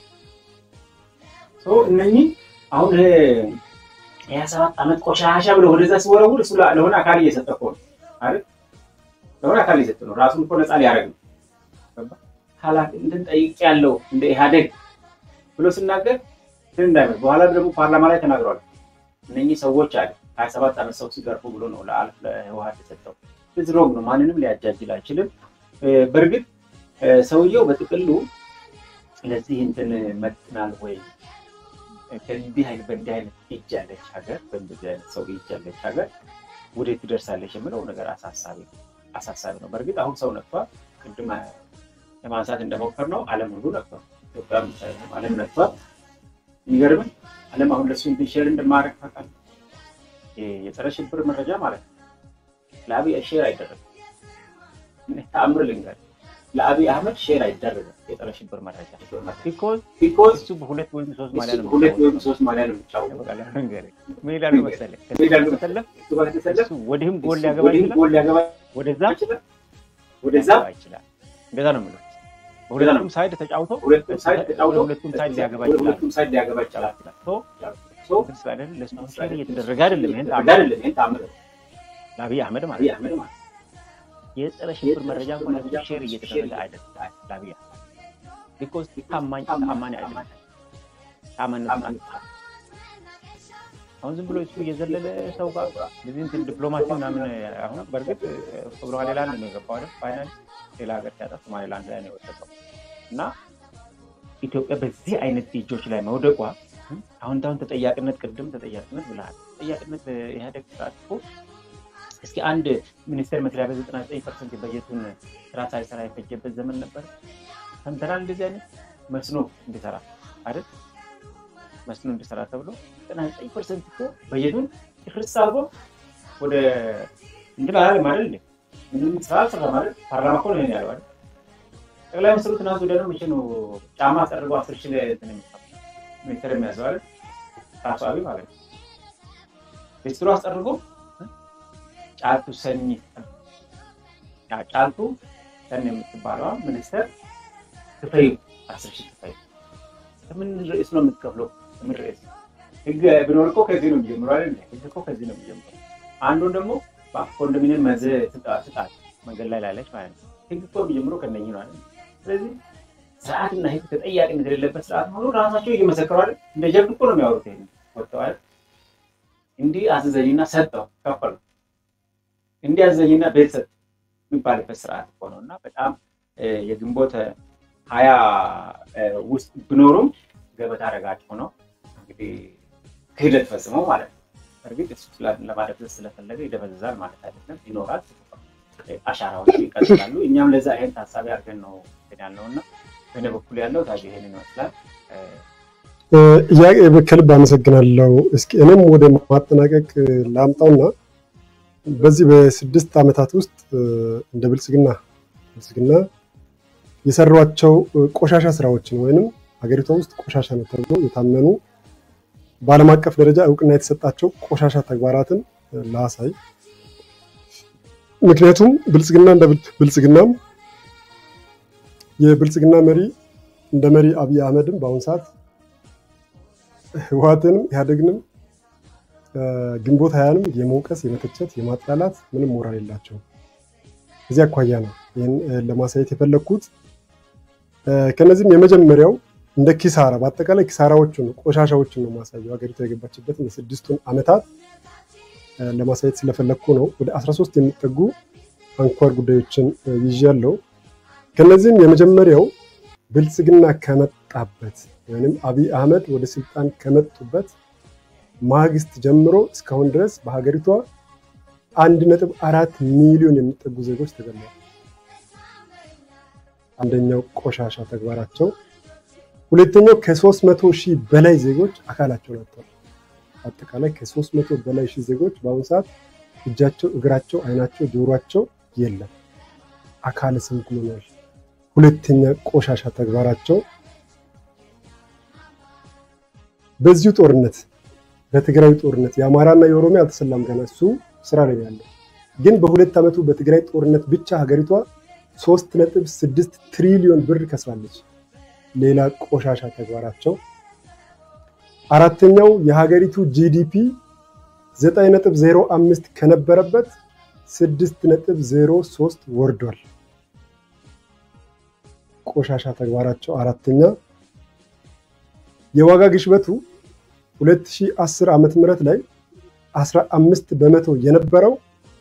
እነኚህ አሁን የሀያ ሰባት ዓመት ቆሻሻ ብለው ወደዛ ሲወረውር እሱ ለሆነ አካል እየሰጠ እኮ ነው አይደል? ለሆነ አካል እየሰጠ ነው። ራሱን እኮ ነፃ ሊያደርግ ነው። ኃላፊነትን ጠይቄያለሁ እንደ ኢህአዴግ ብሎ ሲናገር ግን እንዳይመስል በኋላ ደግሞ ፓርላማ ላይ ተናግሯል። እነኚህ ሰዎች አለ ሀያ ሰባት ዓመት ሰው ሲገርፉ ብሎ ነው ለአልፍ ለህወሓት የሰጠው። እዚህ ሮግ ነው። ማንንም ሊያጃጅል አይችልም። በእርግጥ ሰውየው በጥቅሉ ስለዚህ እንትን መጥናል ወይ ከእንዲህ አይነት በእንዲህ አይነት እጅ ያለች ሀገር በእንደዚህ አይነት ሰው እጅ ያለች ሀገር ወዴት ትደርሳለች የምለው ነገር አሳሳቢ አሳሳቢ ነው። በእርግጥ አሁን ሰው ነክቷል። ቅድም ለማንሳት እንደሞከር ነው ዓለም ሁሉ ነክቷል። ኢትዮጵያ ዓለም ነክቷል። የሚገርምን ዓለም አሁን ለሱ እንትን ሼር እንደማድረግ ታውቃለህ። የጸረ ሽብር መረጃ ማለት ነው ለአብይ ሼር አይደረግም። ተአምር ልንገር ለአብይ አህመድ ሼር አይደረግም የጸረ ሽብር መረጃ ቢኮዝ እሱ በሁለት ወይም ሶስት ማሊያ ነው ሁለት ወይም ሶስት ማሊያ ነው የሚጫወተው። ምን ይላሉ መሰለህ ከተሰለፍ ወዲህም ጎል ሊያገባ ይችላል፣ ወደዛ ወደዛ ይችላል። እንደዛ ነው የምለው። በሁለቱም ሳይድ ተጫውቶ ሁለቱም ሳይድ ተጫውቶ ሁለቱም ሳይድ ሊያገባ ይችላል፣ ሁለቱም ሳይድ ሊያገባ ይችላል። ሶ ስላለን ለሱ ሼር እየተደረገ አይደለም። ይሄን አይደለም፣ ይሄን ታምር ለአብይ አህመድ ማለት ነው የጸረ ሽብር መረጃ እንኳን ለሱ ሼር እየተደረገ አይደለም ለአብይ አህመድ ቢኮዝ ታማኝ ታማኝ አይደለም። ታማኝነቱን አሁን ዝም ብሎ እሱ እየዘለለ ሰው ጋር እንደዚህ እንትን ዲፕሎማሲ ምናምን አሁን በእርግጥ ሶማሌላንድ ነው የገባው አይደል? ፋይናል ሌላ ሀገር ሲያጣ ሶማሌላንድ ላይ ነው የወደቀው እና ኢትዮጵያ በዚህ አይነት እጆች ላይ መውደቋ አሁን ታሁን ተጠያቂነት ቅድም ተጠያቂነት ብለሃል። ተጠያቂነት ኢህአዴግ ስርዓት እኮ እስኪ አንድ ሚኒስቴር መስሪያ ቤት ዘጠና ዘጠኝ ፐርሰንት በጀቱን ስራ ሳይሰራ የፈጀበት ዘመን ነበር። ሰምተናል። እንደዚህ አይነት መስኖ እንዲሰራ አይደል መስኖ እንዲሰራ ተብሎ ዘጠና ዘጠኝ ፐርሰንት እኮ በጀቱን ጭፍርስ አድርጎ ወደ እንትን አላለም አይደል እንዴ? ምንም ስራ አልሰራ ማለት ፓርላማ እኮ ነው ይሄን ያለው አይደል? ጠቅላይ ሚኒስትሩ ትናንት ወደ ነው መቼ ነው ጫማ አስጠርጎ አስር ሺህ እንትን የሚሰራው ሚኒስትር የሚያዘው አይደል? ራሱ አብይ ማለት ነው። ሚኒስትሩ አስጠርጎ ጫልቱ ሰኝ ጫልቱ ሰኝ የምትባለዋ ሚኒስትር ክፈዩ አስር ሺህ ክፈዩ። ከምን ርዕስ ነው የምትከፍለው? ከምን ርዕስ ህግ ቢኖር እኮ ከዚህ ነው የሚጀምረው አይደል? ህግ እኮ ከዚህ ነው የሚጀምረው። አንዱን ደግሞ ኮንዶሚኒየም መዝ ስጣት መንገድ ላይ ላለች ማለት ነው። ህግ እኮ የሚጀምረው ከነኝ ነው አይደል? ስለዚህ ስርዓትና ህግ ተጠያቂነት የሌለበት ስርዓት መሆኑ ራሳቸው እየመሰከሩ አይደል? እንደ ጀብድ እኮ ነው የሚያወሩት። ይሄ ወጥተው አይደል? እንዲህ አዘዘኝና ሰጠው ከፈሉ እንዲህ አዘዘኝና ቤት ሰጥ የሚባልበት ስርዓት እኮ ነው እና በጣም የግንቦት ሀያ ውስጥ ቢኖሩም ገበታ ረጋጭ ሆነው እንግዲህ ክህደት ፈጽመው ማለት ነው። እርግጥ እሱ ለማደብዘዝ ስለፈለገ ይደበዝዛል ማለት አይደለም፣ ይኖራል፣ አሻራዎች ይቀጥላሉ። እኛም ለዛ ይሄን ታሳቢ አድርገን ነው ያልነው እና በእኔ በኩል ያለው ታዲያ ይሄንን ይመስላል። ከልብ አመሰግናለሁ። እስኪ እኔም ወደ ማጠናቀቅ ላምጣውና በዚህ በስድስት ዓመታት ውስጥ እንደ ብልጽግና ብልጽግና የሰሯቸው ቆሻሻ ስራዎችን ወይንም ሀገሪቷ ውስጥ ቆሻሻ ነው ተብሎ የታመኑ በዓለም አቀፍ ደረጃ እውቅና የተሰጣቸው ቆሻሻ ተግባራትን ላሳይ። ምክንያቱም ብልጽግና እንደ ብልጽግናም የብልጽግና መሪ እንደ መሪ አብይ አህመድም በአሁኑ ሰዓት ህወሓትንም ኢህአዴግንም ግንቦት ሀያንም የመውቀስ የመተቸት የማጥላላት ምንም ሞራል የላቸውም። እዚህ አኳያ ነው ይህን ለማሳየት የፈለግኩት። ከነዚህም የመጀመሪያው እንደ ኪሳራ በአጠቃላይ ኪሳራዎቹን ቆሻሻዎችን ነው ማሳየው ሀገሪቱ የገባችበትን የስድስቱን ዓመታት ለማሳየት ስለፈለግኩ ነው። ወደ 13 የሚጠጉ አንኳር ጉዳዮችን ይዣለሁ። ከነዚህም የመጀመሪያው ብልጽግና ከመጣበት ወይም አብይ አህመድ ወደ ስልጣን ከመጡበት ማግስት ጀምሮ እስካሁን ድረስ በሀገሪቷ አንድ ነጥብ አራት ሚሊዮን የሚጠጉ ዜጎች ተገለዋል። አንደኛው ቆሻሻ ተግባራቸው፣ ሁለተኛው ከሶስት መቶ ሺህ በላይ ዜጎች አካላቸውን አጥተዋል። አጠቃላይ ከሶስት መቶ በላይ ሺህ ዜጎች በአሁኑ ሰዓት እጃቸው፣ እግራቸው፣ አይናቸው፣ ጆሯቸው የለም፣ አካለ ስንኩል ሆነዋል። ሁለተኛ ቆሻሻ ተግባራቸው በዚሁ ጦርነት በትግራይ ጦርነት የአማራና የኦሮሚያ አልተሰላም ገና እሱ ስራ ላይ ያለው ግን በሁለት ዓመቱ በትግራይ ጦርነት ብቻ ሀገሪቷ ሶስት ነጥብ ስድስት ትሪሊዮን ብር ከስራለች። ሌላ ቆሻሻ ተግባራቸው። አራተኛው የሀገሪቱ ጂዲፒ ዘጠኝ ነጥብ ዜሮ አምስት ከነበረበት ስድስት ነጥብ ዜሮ ሶስት ወርዷል። ቆሻሻ ተግባራቸው አራተኛ። የዋጋ ግሽበቱ 2010 ዓመተ ምህረት ላይ 15 በመቶ የነበረው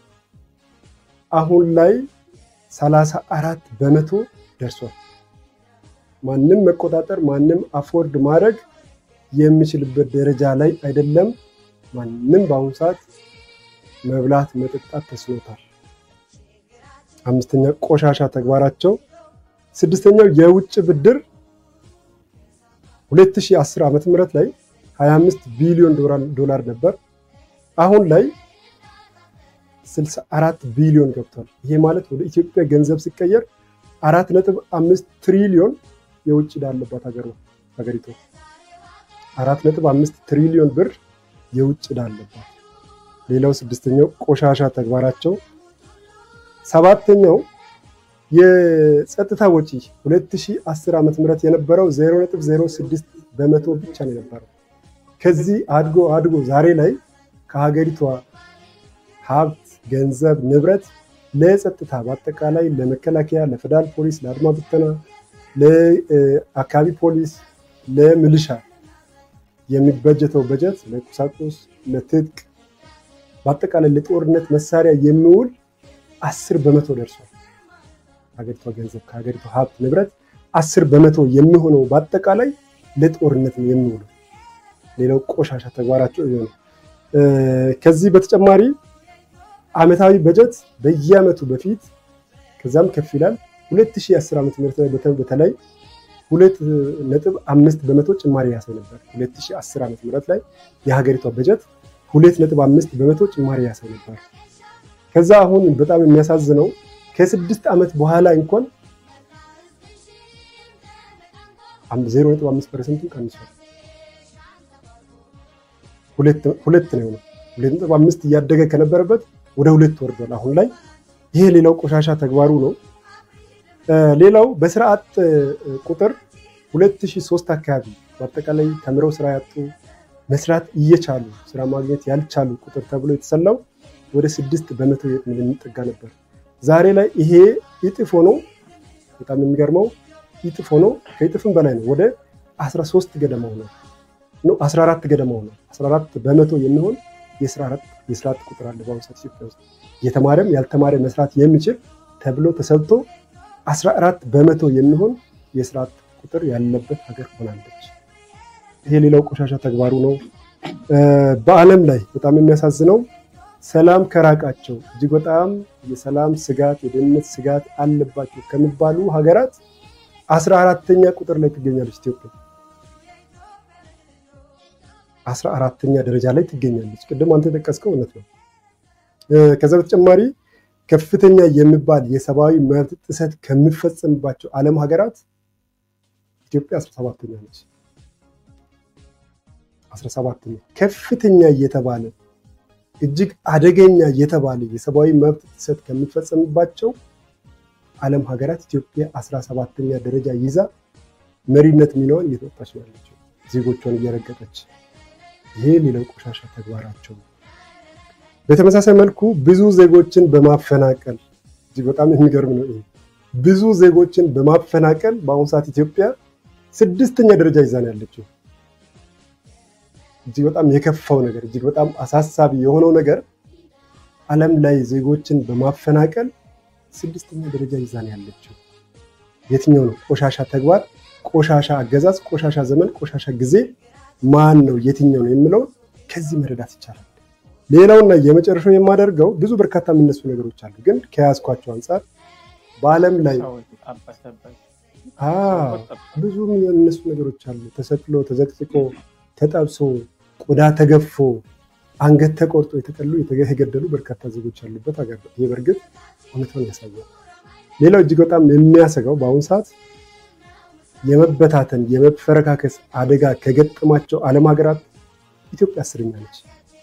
አሁን ላይ 34 በመቶ ደርሷል። ማንም መቆጣጠር ማንም አፎርድ ማድረግ የሚችልበት ደረጃ ላይ አይደለም። ማንም በአሁኑ ሰዓት መብላት መጠጣት ተስኖታል። አምስተኛ ቆሻሻ ተግባራቸው። ስድስተኛው የውጭ ብድር 2010 ዓመተ ምህረት ላይ 25 ቢሊዮን ዶላር ነበር። አሁን ላይ 64 ቢሊዮን ገብቷል። ይሄ ማለት ወደ ኢትዮጵያ ገንዘብ ሲቀየር 4.5 ትሪሊዮን የውጭ ዕዳ አለባት ሀገር ነው ሀገሪቱ 4.5 ትሪሊዮን ብር የውጭ ዕዳ አለባት። ሌላው ስድስተኛው ቆሻሻ ተግባራቸው። ሰባተኛው የጸጥታ ወጪ 2010 ዓመተ ምህረት የነበረው 0.06 በመቶ ብቻ ነው የነበረው። ከዚህ አድጎ አድጎ ዛሬ ላይ ከሀገሪቷ ሀብት፣ ገንዘብ፣ ንብረት ለጸጥታ በአጠቃላይ ለመከላከያ፣ ለፌደራል ፖሊስ፣ ለአድማ ብተና፣ ለአካባቢ ፖሊስ፣ ለሚሊሻ የሚበጀተው በጀት ለቁሳቁስ፣ ለትጥቅ በአጠቃላይ ለጦርነት መሳሪያ የሚውል አስር በመቶ ደርሷል። ሀገሪቷ ገንዘብ ከሀገሪቷ ሀብት ንብረት አስር በመቶ የሚሆነው በአጠቃላይ ለጦርነት ነው የሚውለው። ሌላው ቆሻሻ ተግባራቸው ይሄ ነው። ከዚህ በተጨማሪ አመታዊ በጀት በየአመቱ በፊት ከዛም ከፍ ይላል። 2010 ዓመተ ምህረት ላይ በተለይ ሁለት ነጥብ አምስት በመቶ ጭማሪ ያሳይ ነበር። 2010 ዓመተ ምህረት ላይ የሀገሪቷ በጀት ሁለት ነጥብ አምስት በመቶ ጭማሪ ያሳይ ነበር። ከዛ አሁን በጣም የሚያሳዝነው ከስድስት ዓመት በኋላ እንኳን ዜሮ ነጥብ አምስት ፐርሰንቱን ቀንሷል። ሁለት ነው የሆነው። ሁለት ነጥብ አምስት እያደገ ከነበረበት ወደ ሁለት ወርዷል አሁን ላይ። ይሄ ሌላው ቆሻሻ ተግባሩ ነው። ሌላው በስራ አጥ ቁጥር 2003 አካባቢ በአጠቃላይ ተምረው ስራ ያጡ መስራት እየቻሉ ስራ ማግኘት ያልቻሉ ቁጥር ተብሎ የተሰላው ወደ ስድስት በመቶ የሚጠጋ ነበር። ዛሬ ላይ ይሄ እጥፍ ሆኖ በጣም የሚገርመው እጥፍ ሆኖ ከእጥፍም በላይ ነው። ወደ 13 ገደማ ሆኖ ነው 14 ገደማ ሆኖ 14 በመቶ የሚሆን የስራ አጥ ቁጥር አለ በአሁኑ ሰዓት ኢትዮጵያ ውስጥ የተማረም ያልተማረ መስራት የሚችል ተብሎ ተሰልቶ 14 በመቶ የሚሆን የስራ አጥ ቁጥር ያለበት ሀገር ሆናለች። ይሄ ሌላው ቆሻሻ ተግባሩ ነው። በዓለም ላይ በጣም የሚያሳዝነው ሰላም ከራቃቸው እጅግ በጣም የሰላም ስጋት የደህንነት ስጋት አለባቸው ከሚባሉ ሀገራት አስራ አራተኛ ቁጥር ላይ ትገኛለች ኢትዮጵያ። አስራ አራተኛ ደረጃ ላይ ትገኛለች። ቅድም አንተ የጠቀስከው እውነት ነው። ከዛ በተጨማሪ ከፍተኛ የሚባል የሰብአዊ መብት ጥሰት ከሚፈጸምባቸው ዓለም ሀገራት ኢትዮጵያ አስራ ሰባተኛ ነች። አስራ ሰባተኛ ከፍተኛ እየተባለ እጅግ አደገኛ የተባለ የሰብአዊ መብት ጥሰት ከሚፈጸምባቸው ዓለም ሀገራት ኢትዮጵያ አስራ ሰባተኛ ደረጃ ይዛ መሪነት ሚናዋን እየተወጣች ነው ያለችው፣ ዜጎቿን እየረገጠች። ይሄ ሌላው ቆሻሻ ተግባራቸው ነው። በተመሳሳይ መልኩ ብዙ ዜጎችን በማፈናቀል እጅግ በጣም የሚገርም ነው። ይሄ ብዙ ዜጎችን በማፈናቀል በአሁኑ ሰዓት ኢትዮጵያ ስድስተኛ ደረጃ ይዛ ነው ያለችው። እጅግ በጣም የከፋው ነገር እጅግ በጣም አሳሳቢ የሆነው ነገር ዓለም ላይ ዜጎችን በማፈናቀል ስድስተኛ ደረጃ ይዛ ነው ያለችው። የትኛው ነው ቆሻሻ ተግባር፣ ቆሻሻ አገዛዝ፣ ቆሻሻ ዘመን፣ ቆሻሻ ጊዜ ማን ነው የትኛው ነው የሚለው ከዚህ መረዳት ይቻላል። ሌላውና የመጨረሻው የማደርገው ብዙ በርካታ የሚነሱ ነገሮች አሉ፣ ግን ከያዝኳቸው አንጻር በዓለም ላይ ብዙ የሚነሱ ነገሮች አሉ። ተሰቅሎ ተዘቅዝቆ ተጠብሶ ቆዳ ተገፎ አንገት ተቆርጦ የተቀሉ የተገደሉ በርካታ ዜጎች ያሉበት ሀገር ነው። ይህ በእርግጥ እውነታውን ያሳያል። ሌላው እጅግ በጣም የሚያሰጋው በአሁኑ ሰዓት የመበታተን የመፈረካከስ አደጋ ከገጠማቸው ዓለም ሀገራት ኢትዮጵያ አስረኛ ነች።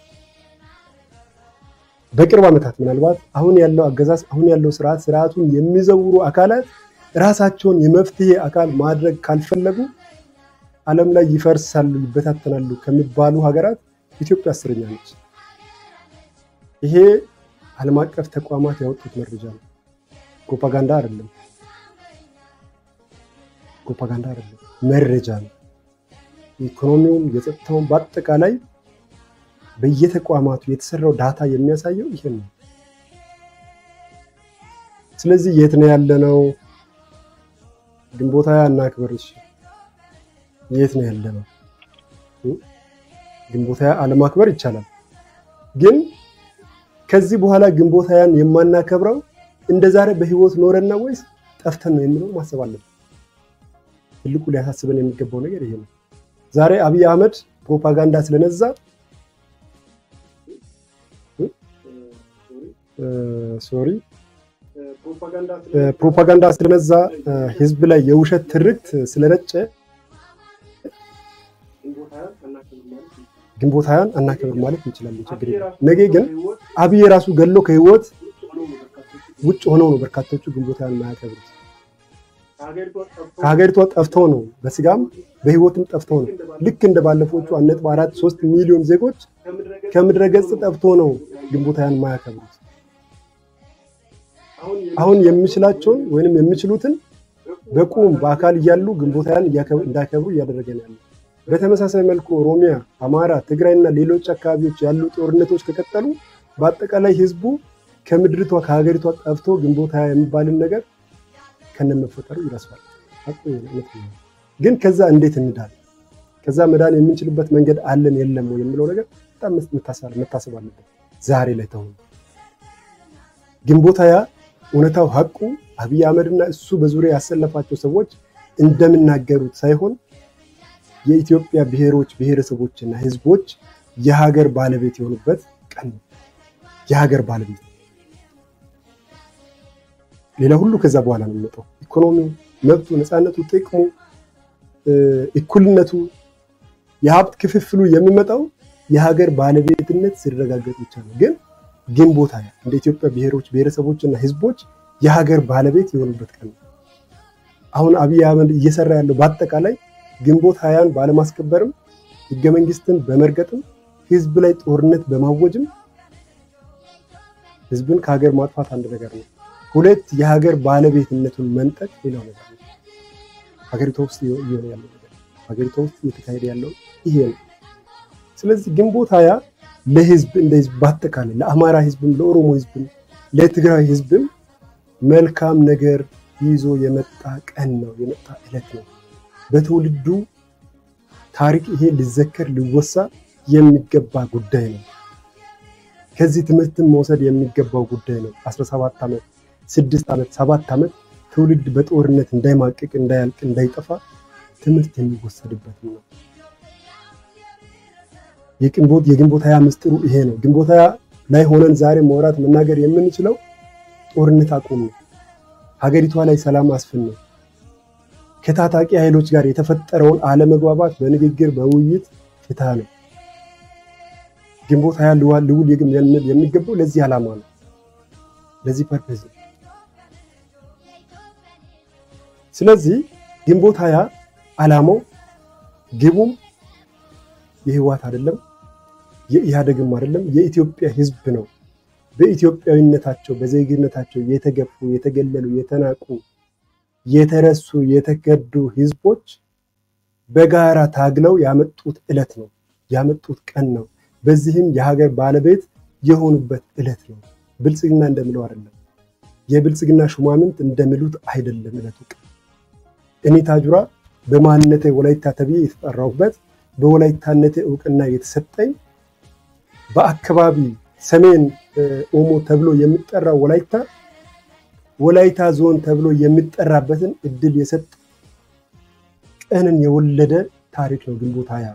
በቅርብ ዓመታት ምናልባት አሁን ያለው አገዛዝ አሁን ያለው ስርዓት ስርዓቱን የሚዘውሩ አካላት ራሳቸውን የመፍትሄ አካል ማድረግ ካልፈለጉ ዓለም ላይ ይፈርሳሉ፣ ይበታተናሉ ከሚባሉ ሀገራት ኢትዮጵያ አስረኛ ነች። ይሄ ዓለም አቀፍ ተቋማት ያወጡት መረጃ ነው። ፕሮፓጋንዳ አይደለም፣ ፕሮፓጋንዳ አይደለም፣ መረጃ ነው። የኢኮኖሚውም የጸጥታውም በአጠቃላይ በየተቋማቱ የተሰራው ዳታ የሚያሳየው ይህን ነው። ስለዚህ የት ነው ያለነው? ግንቦት ሃያ እናክብር። እሺ የት ነው ያለነው? ግንቦት ሃያ አለማክበር ይቻላል፣ ግን ከዚህ በኋላ ግንቦት ሃያን የማናከብረው እንደ ዛሬ በህይወት ኖረና ወይስ ጠፍተን ነው የሚለው ማሰብ አለብን። ትልቁ ሊያሳስበን የሚገባው ነገር ይሄ ነው። ዛሬ አብይ አህመድ ፕሮፓጋንዳ ስለነዛ ሶሪ ፕሮፓጋንዳ ስለነዛ ህዝብ ላይ የውሸት ትርክት ስለረጨ ግንቦት ሃያን አናከብር ማለት እንችላለን። ችግር የለም። ነገ ግን አብይ ራሱ ገሎ ከህይወት ውጭ ሆነው ነው በርካቶቹ ግንቦት ሃያን የማያከብሩት። ከሀገሪቷ ጠፍተው ነው በስጋም በህይወትም ጠፍተው ነው። ልክ እንደ ባለፎቹ አንድ ነጥብ አራት ሶስት ሚሊዮን ዜጎች ከምድረ ገጽ ጠፍቶ ነው ግንቦት ሃያን የማያከብሩት። አሁን የሚችላቸውን ወይንም የሚችሉትን በቁም በአካል እያሉ ግንቦት ሃያን እንዳያከብሩ እያደረገ ነው ያለው። በተመሳሳይ መልኩ ኦሮሚያ፣ አማራ፣ ትግራይ እና ሌሎች አካባቢዎች ያሉ ጦርነቶች ከቀጠሉ በአጠቃላይ ህዝቡ ከምድሪቷ ከሀገሪቷ ጠፍቶ ግንቦት ሃያ የሚባልን ነገር ከነመፈጠሩ ይረሳል። ግን ከዛ እንዴት እንዳል ከዛ መዳን የምንችልበት መንገድ አለን የለም ወይ የሚለው ነገር በጣም መታሰብ አለበት። ዛሬ ላይ ተሆኑ ግንቦት ሃያ እውነታው ሀቁ አብይ አህመድና እሱ በዙሪያ ያሰለፋቸው ሰዎች እንደሚናገሩት ሳይሆን የኢትዮጵያ ብሔሮች ብሔረሰቦችና ህዝቦች የሀገር ባለቤት የሆኑበት ቀን ነው። የሀገር ባለቤት ሌላ ሁሉ ከዛ በኋላ ነው የሚመጣው። ኢኮኖሚው፣ መብቱ፣ ነፃነቱ፣ ጥቅሙ፣ እኩልነቱ፣ የሀብት ክፍፍሉ የሚመጣው የሀገር ባለቤትነት ሲረጋገጥ ብቻ ነው። ግን ግንቦት ሃያ እንደ ኢትዮጵያ ብሔሮች ብሔረሰቦችና ህዝቦች የሀገር ባለቤት የሆኑበት ቀን ነው። አሁን አብይ አህመድ እየሰራ ያለው በአጠቃላይ ግንቦት ሃያን ባለማስከበርም ህገ መንግስትን በመርገጥም ህዝብ ላይ ጦርነት በማወጅም ህዝብን ከሀገር ማጥፋት አንድ ነገር ነው። ሁለት የሀገር ባለቤትነቱን መንጠቅ ሌላው ነገር ነው። ሀገሪቷ ውስጥ እየሆነ ያለው ነገር ሀገሪቷ ውስጥ እየተካሄደ ያለው ይሄ ነው። ስለዚህ ግንቦት ሃያ ለህዝብ እንደ ህዝብ በአጠቃላይ ለአማራ ህዝብም፣ ለኦሮሞ ህዝብም፣ ለትግራይ ህዝብም መልካም ነገር ይዞ የመጣ ቀን ነው፣ የመጣ ዕለት ነው። በትውልዱ ታሪክ ይሄ ሊዘከር ሊወሳ የሚገባ ጉዳይ ነው። ከዚህ ትምህርትን መውሰድ የሚገባው ጉዳይ ነው። 17 ዓመት፣ ስድስት ዓመት፣ ሰባት ዓመት ትውልድ በጦርነት እንዳይማቅቅ፣ እንዳያልቅ፣ እንዳይጠፋ ትምህርት የሚወሰድበት ነው። የግንቦት የግንቦት ሃያ ምስጢሩ ይሄ ነው። ግንቦት ሃያ ላይ ሆነን ዛሬ ማውራት መናገር የምንችለው ጦርነት አቁም ነው። ሀገሪቷ ላይ ሰላም አስፍን ነው። ከታጣቂ ኃይሎች ጋር የተፈጠረውን አለመግባባት በንግግር በውይይት ፍታ ነው። ግንቦት ሃያ ልውል የሚገባው ለዚህ ዓላማ ነው፣ ለዚህ ፐርፐዝ ነው። ስለዚህ ግንቦት ሃያ ዓላማው ግቡም የህወሓት አይደለም፣ የኢህአዴግም አይደለም፣ የኢትዮጵያ ህዝብ ነው። በኢትዮጵያዊነታቸው በዜግነታቸው የተገፉ የተገለሉ የተናቁ የተረሱ የተከዱ ህዝቦች በጋራ ታግለው ያመጡት ዕለት ነው፣ ያመጡት ቀን ነው። በዚህም የሀገር ባለቤት የሆኑበት ዕለት ነው። ብልጽግና እንደምለው አይደለም፣ የብልጽግና ሹማምንት እንደሚሉት አይደለም ዕለቱ ቀን። እኔ ታጁራ በማንነቴ ወላይታ ተብዬ የተጠራሁበት በወላይታነቴ እውቅና የተሰጠኝ በአካባቢ ሰሜን ኦሞ ተብሎ የሚጠራው ወላይታ ወላይታ ዞን ተብሎ የሚጠራበትን እድል የሰጠ ቀንን የወለደ ታሪክ ነው ግንቦት ሃያ።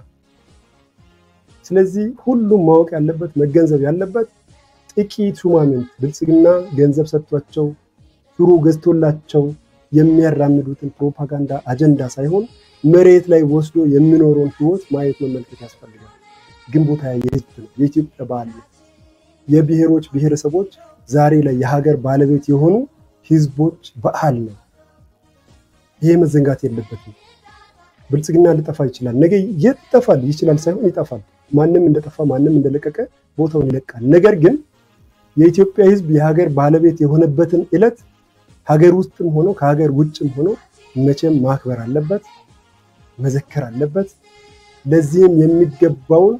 ስለዚህ ሁሉም ማወቅ ያለበት መገንዘብ ያለበት ጥቂት ሹማምንት ብልጽግና ገንዘብ ሰጥቷቸው ሹሩ ገዝቶላቸው የሚያራምዱትን ፕሮፓጋንዳ አጀንዳ ሳይሆን መሬት ላይ ወስዶ የሚኖረውን ህይወት ማየት መመልከት ያስፈልጋል። ግንቦት ሃያ የህዝብ ነው፣ የኢትዮጵያ በዓል ነው። የብሔሮች ብሔረሰቦች ዛሬ ላይ የሀገር ባለቤት የሆኑ ህዝቦች በዓል ነው። ይሄ መዘንጋት የለበትም። ብልጽግና ሊጠፋ ይችላል፣ ነገ የት ይጠፋል ይችላል ሳይሆን ይጠፋል። ማንም እንደጠፋ ማንም እንደለቀቀ ቦታውን ይለቃል። ነገር ግን የኢትዮጵያ ህዝብ የሀገር ባለቤት የሆነበትን ዕለት ሀገር ውስጥም ሆኖ ከሀገር ውጭም ሆኖ መቼም ማክበር አለበት፣ መዘከር አለበት። ለዚህም የሚገባውን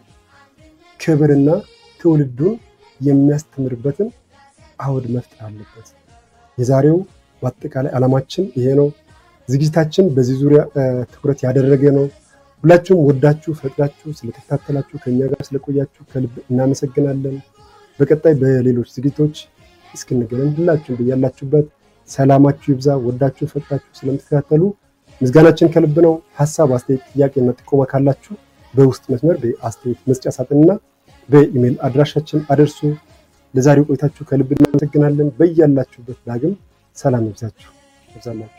ክብርና ትውልዱን የሚያስተምርበትን አውድ መፍጠር አለበት። የዛሬው በአጠቃላይ ዓላማችን ይሄ ነው። ዝግጅታችን በዚህ ዙሪያ ትኩረት ያደረገ ነው። ሁላችሁም ወዳችሁ ፈቅዳችሁ ስለተከታተላችሁ ከኛ ጋር ስለቆያችሁ ከልብ እናመሰግናለን። በቀጣይ በሌሎች ዝግጅቶች እስክንገናኝ ሁላችሁም በያላችሁበት ሰላማችሁ ይብዛ። ወዳችሁ ፈቅዳችሁ ስለምትከታተሉ ምስጋናችን ከልብ ነው። ሀሳብ፣ አስተያየት፣ ጥያቄና ጥቆማ ካላችሁ በውስጥ መስመር በአስተያየት መስጫ ሳጥንና በኢሜይል አድራሻችን አደርሱ። ለዛሬው ቆይታችሁ ከልብ እናመሰግናለን። በያላችሁበት ዳግም ሰላም ይብዛችሁ ይብዛላችሁ።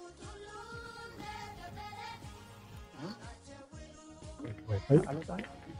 አልወጣም።